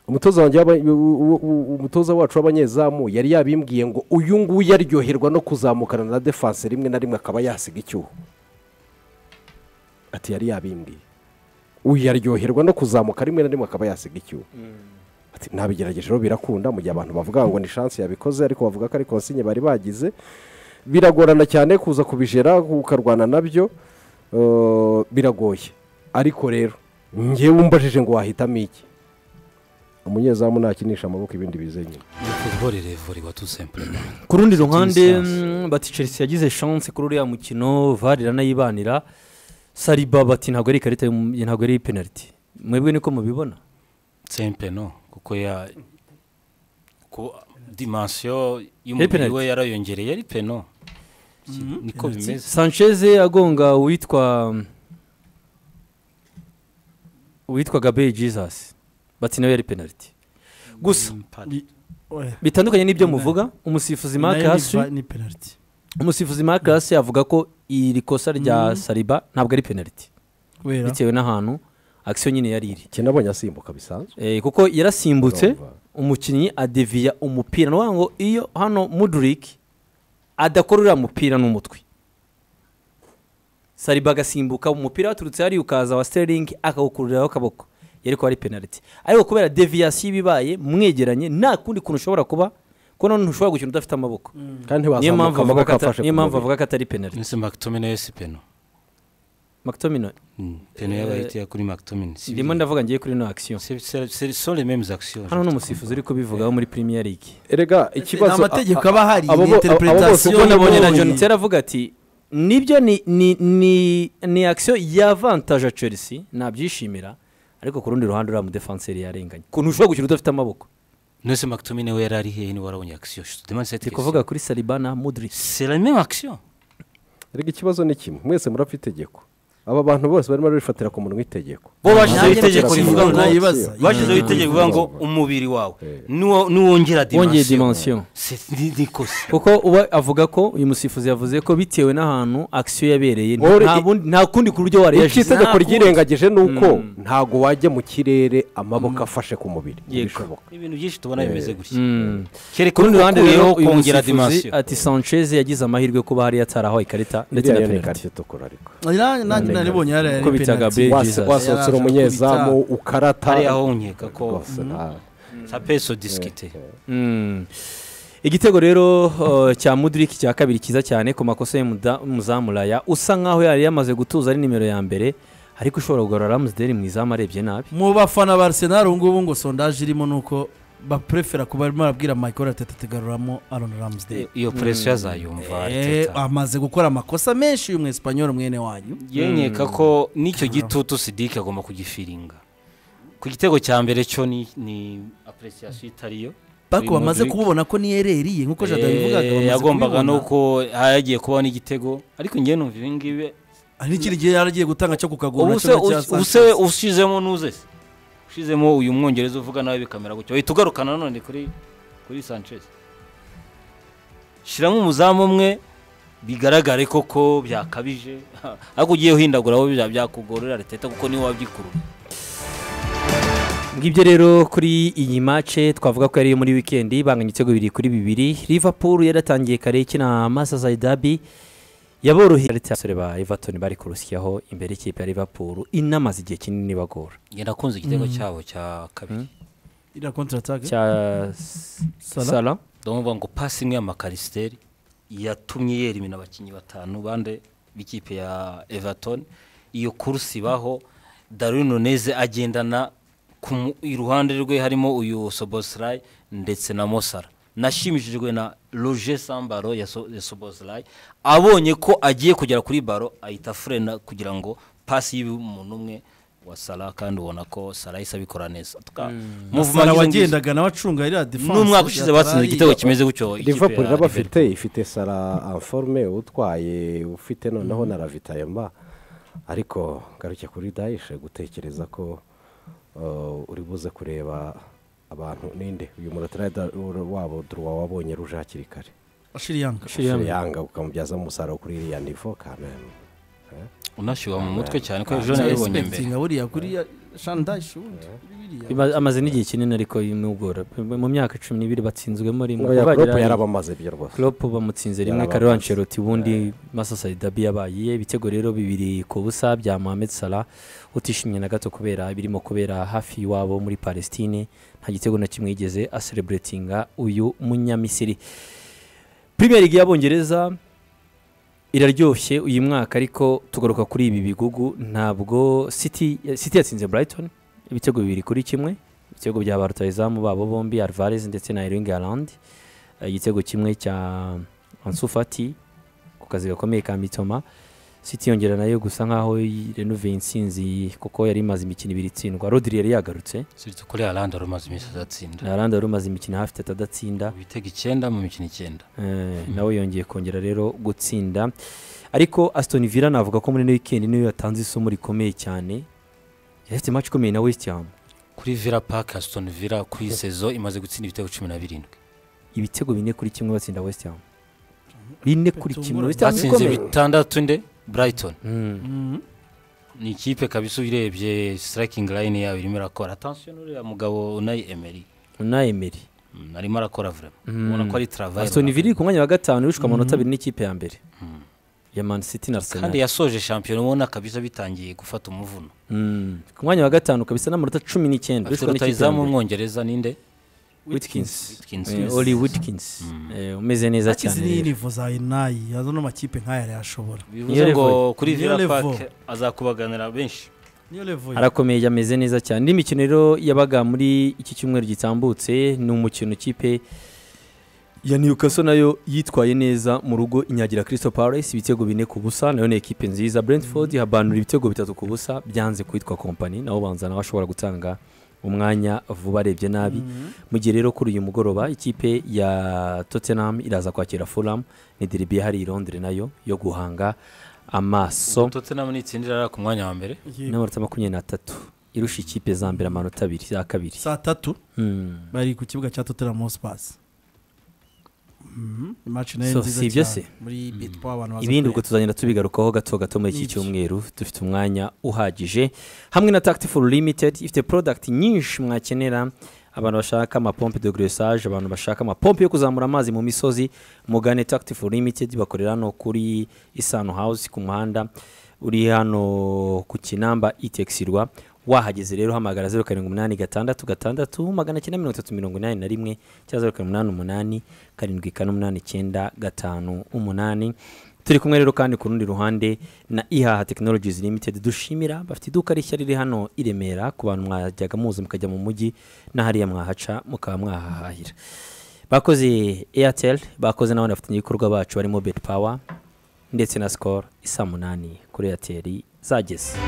umutoza wanjye w'aba- w- w- w- umutoza wacu w'abanyezamu yari yabimbwiye ngo uyu nguyu aryoherwa no kuzamukana na defanse rimwe na rimwe akaba yasiga icyuho ati yari yabimbwiye uyu yaryoherwa no kuzamuka rimwe na rimwe akaba yasiga icyuho ati ntabigerageje rero birakunda mu gihe abantu bavuga ngo ni shansi yabikoze ariko bavuga ko ari konsinye bari bagize biragorana cyane kuza kubijera ukarwana nabyo eh, biragoye ariko rero ngewe umbajije ngo wahitamo iki umunyezamu nakinisha amaboko ibindi bize nyuma futuboro irevura iwa tu sempurema ku rundi ruhande Distance. mm, bati chelsea yagize chance kuri uriya mukino vare iranayibanira sariba bati ntabwo ari ikarita y'um- ntabwo ari penaliti mwebwe niko mubibona sempe no kuko ya ku dimansiyo penalty. y'umubiri we yarayongereye ari peno niko bimeze sanchez agonga uwitwa mm, uwitwaga beyi jizasi bati nawe yari penaliti gusa Penalty. Oya. bitandukanye n'ibyo muvuga umusifuzi mark Nayo ni hasi va- ni penalty umusifuzi mark hasi avuga ko iri kosa rya sariba ntabwo ari penaliti kubera bitewe n'ahantu akisiyo nyine yari iri iki nabonye asimbuka bisanzwe Eh, kuko yarasimbutse Urumva. umukinnyi adeviya umupira ni ukuvuga ngo iyo hano muduriki adakora uriya mupira n'umutwe sariba agasimbuka umupira waturutse hariya ukaza wa siteringi akawukururiraho akaboko yari kuba ari penaliti ariko kubera deviyasiyo iba ibaye mwegeranye nta kundi kuntu ushobora kuba kuko noneho ntushobora gukina udafite amaboko kandi niyo mpamvu ntiwazamuka avuga amaboko ko ata- afashe niyo ku mpamvu mubiri. avuga ko atari penaliti Ese McTominay si peno. makitomino Peno yabayitiye kuri McTominay. Si ndimo ndavuga ngiye kuri no akisiyo c'est c'est- c'est sur les mêmes actions. hano ni umusifuzi uri kubivugaho muri premier league erega ikibazo ni amategeko a- aba ahari abo bo- ni abo bose interpretation ubwo nabonye na igoye. john terry avuga ati nibyo ni ni ni ni akisiyo ya vantaje chelsea nabyishimira ariko ku rundi ruhande uriya mudefanseri yarenganye ukuntu ushobora gukina udafite amaboko Non c'est McTominay we yari ari hehe ni warabonye action. Je te demande cette ndi question. kuvuga kuri sariba na mudrisi C'est la même action. erega ikibazo ni kimwe mwese murapfa itegeko aba bantu bose barimo barifatira ku munwa itegeko Bo bashizeho Nanjye itegeko nicyo rivuga kibazo ngo nayibaza. bashizeho itegeko rivuga ngo umubiri wawe nuwo nuwongera wongeye dimension. dimensiyo C'est ni ni kosa. kuko uba avuga ko uyu musifuzi yavuze ko bitewe n'ahantu akisiyo yabereye nta Ori- bundi- nta kundi ku buryo icyo wareyaje itegeko ryirengagije ni uko ntabwo wajya mu kirere amaboko afashe ku mubiri Yego. ntibishoboka Ni ibintu byinshi tubona bimeze gutya. Mm. Kereka ku rundi ruhande rero ukuyeho uyu kongera musifuzi dimension. ati sanchez yagize amahirwe yo kuba hariya atarahawe ikarita ndetse na iriya ni penaliti ikarita itukura ariko Na- nanjye naribonye hariya Uko yari bitaga penalty Bale. Wase- Jesus. wasohokera Yaraje umunyezamu ukarata Hariya ho nkeka ko- rwose nta- Ça peut se discuter. Mm. igitego rero uh, cya muduriki cya kabiri cyiza cyane ku makosa y'umuzamuraya usa nkaho yari yamaze gutuza ari nimero ya mbere ariko ushobora kugarura ramusderi mu izamu arebye nabi mu bafana ba arsenal ubu ngubu ngo sondaje irimo ni uko baprefera kuba barimo barabwira michael ateta tugaruramo aron ramsdale Iyo pressure yazayumva Eh, Arteta. amaze gukora amakosa menshi uyu mwesipanyol mwene wanyu yenyeka ko n'icyo gitutu sidike agomba kugifiringa ku gitego cya mbere cyo ni ni apuresiyasiyo itariyo bako Uyu bamaze Modric. kububona ko niyo ereriye nk'uko jada bivugaga Eh, bamaze yagombaga kubibona. nuko hagiye kubaho n'igitego ariko ngewe numva ibi ngibi hari n'ikindi gihe yari agiye gutanga cyo kukagura ubu nacyo se na cya ubu se Sanchez. ushyizemo nuze se ushyizemo uyu mwongereza uvuga nawe bikamera gutya uhita ugaruka nanone kuri kuri sanchez shyiramo umuzamu umwe bigaragare koko byakabije ariko ugiye uhindagura aho bizaba byakugorera ariteta kuko niwe wabyikurura ngibyo rero kuri iyi mace twavuga ko yari iyo muri wikendi banganya ibitego bibiri kuri bibiri liverpool yaratangiye kare ikina masaza idabi yaboroheye ariko abasore ba everton bari kurusyaho imbere y'ikipe ya liverpool inamaze igihe kinini bagora njye nakunze igitego cyabo cya kabiri iriya kontra atake cya Salah. sara ndavuga ngo pasi imwe y'amakarisiteri yatumye yera imina abakinnyi batanu bande b'ikipe ya everton iyo kursi baho darwin nuneze agendana ku mu- iruhande rwe harimo uyu sobosirayi ndetse na mosara nashimishijwe na roger sambaro ya So- ya sobosirayi abonye ko agiye kugera kuri baro ahita furena kugira ngo pasi y'iwe umuntu umwe wa sara kandi ubona ko sara yahise abikora neza Salah muvuma wagendaga nawe acunga iriya defense n'umwaka ushize yatari batsinze igitego ayiye. kimeze gutyo ikipe liverpool ya rero Liverpool. bafite ifite sara anforme utwaye ufite noneho na ravitayema ariko ngaruke kuri dayishe gutekereza ko uh, uri buze kureba abantu ninde uyu muratirada wabo duruwa wabonye ruje hakiri kare Ashiri Yanga. yanga ukamubyaza umusaruro kuri iriya nivo kanani unashyuha mu mutwe cyane ko ejo Cyane nabibonye mbere respectinga buriya kuri shandayi ubundi biriya. Ima- amaze n'igihe kinini ariko y'umwugora mu myaka cumi n'ibiri batsinzwemo rimwe ngo ya Bagira- klopo yarabamaze ibyo rwose Klopp bamutsinze rimwe Yarabamaze. kariho ancelotti ubundi masasa dabi yabaye ibitego rero bibiri ku busa bya mohamed salah utishimye na gato kubera birimo kubera hafi iwabo muri palestine nta gitego na kimwe yigeze asereburetinga uyu munyamisiri premier league y'abongereza iraryoshye uyu mwaka ariko tugaruka kuri ibi bigugu ntabwo city city yatsinze brighton ibitego bibiri kuri kimwe ibitego bya ba rutahizamu babo bombi alvarez ndetse na erling haaland Eh, igitego kimwe cya Ansu Fati ku kazi gakomeye ka mitoma City yongera nayo gusa nkaho renuve insinzi kuko yari imaze imikino ibiri itsindwa rodiri yari yagarutse siretse kuri aranda rumaze iminsi adatsinda aranda wari umaze imikino hafi itatu adatsinda ibitego icyenda mu mikino icyenda Eh, nawe yongeye kongera rero gutsinda ariko Aston Villa navuga ko muri ino weekend niyo yatanze isomo rikomeye cyane yari afite maci ikomeye na wesiti hamu kuri vila paka asitoni vila kuri sezo imaze gutsinda ibitego cumi na birindwi ibitego bine kuri kimwe batsinda wesiti hamu bine kuri kimwe wesiti hamu batsinze ikomeye bitandatu nde burayitoni Mm. ni ikipe kabisa uyirebye sitarakingi layini yabo irimo irakora atansiyo n'uriya mugabo unayi emeri na emeri Mm, arimo arakora vurema ubona ko ari travayi asitoni vili ku mwanya wa gatanu yishwe amanota abiri n'ikipe ya mbere ya mani siti na kandi arsenal yasoje shampiyona ubona kabisa bitangiye gufata umuvuno Mm. ku mwanya wa gatanu kabisa n'amanota cumi n'icyenda afite yishwe n'ikipe ya rutayizamu mbere w'umwongereza ninde witkins Witkins. Eh, oli witkins Eh, umeze neza akizi cyane n'iyinivo za inayi azo n'amakipe nk'aya yarayashobora bivuze ngo level. kuri Niyo vila level. paka azakubaganira benshi niyo levo arakomeye ameze neza cyane indi mikino rero yabaga muri iki cyumweru gitambutse ni umukino ikipe ya newcastle nayo yitwaye neza mu rugo inyagira Crystal Palace ibitego bine ku busa nayo ni ekipe nziza brentford habanura ibitego bitatu ku busa byanze kwitwa kompani nawe ubanza nawe ashobora gutanga umwanya vuba arebye nabi mu gihe rero kuri uyu mugoroba ikipe ya tottenham iraza kwakira fulham ni deribi yahari i londres nayo yo guhanga amaso totenam n'itsindira ari ku mwanya wa mbere n'amanota makumyabiri n'atatu irusha ikipe za mbere amanota abiri za kabiri saa tatu Hmm. bari ku kibuga cya totera mosipasi imaci nayo So, nziza si ibyo cyane. se? muri bitwa abantu baza ibindi kureba. ubwo tuzagenda tubigarukaho gato gato muri iki Nibyo. cyumweru dufite umwanya uhagije hamwe na tactifu limited ifite product nyinshi mwakenera abantu bashaka amapompe de gresage abantu bashaka amapompe yo kuzamura amazi mu misozi mugane tactifu limited bakorera hano kuri isano house ku muhanda uri hano ku kinamba itekisirwa wahageze rero hamagara zeru karindwi umunani gatandatu gatandatu magana cyenda mirongo itatu mirongo inani na rimwe cyangwa zeru karindwi umunani umunani karindwi kane umunani icyenda gatanu umunani turi kumwe rero kandi ku rundi ruhande na ihaha technologies limited dushimira bafite iduka rishya riri hano i remera ku bantu mwajyaga muza mukajya mu mujyi na hariya mwahaca mukaba mwahahahira bakoze airtel bakoze n'abandi bafatanyabikorwa bacu barimo bet power ndetse na sikoro isa munani kuri airtel zageze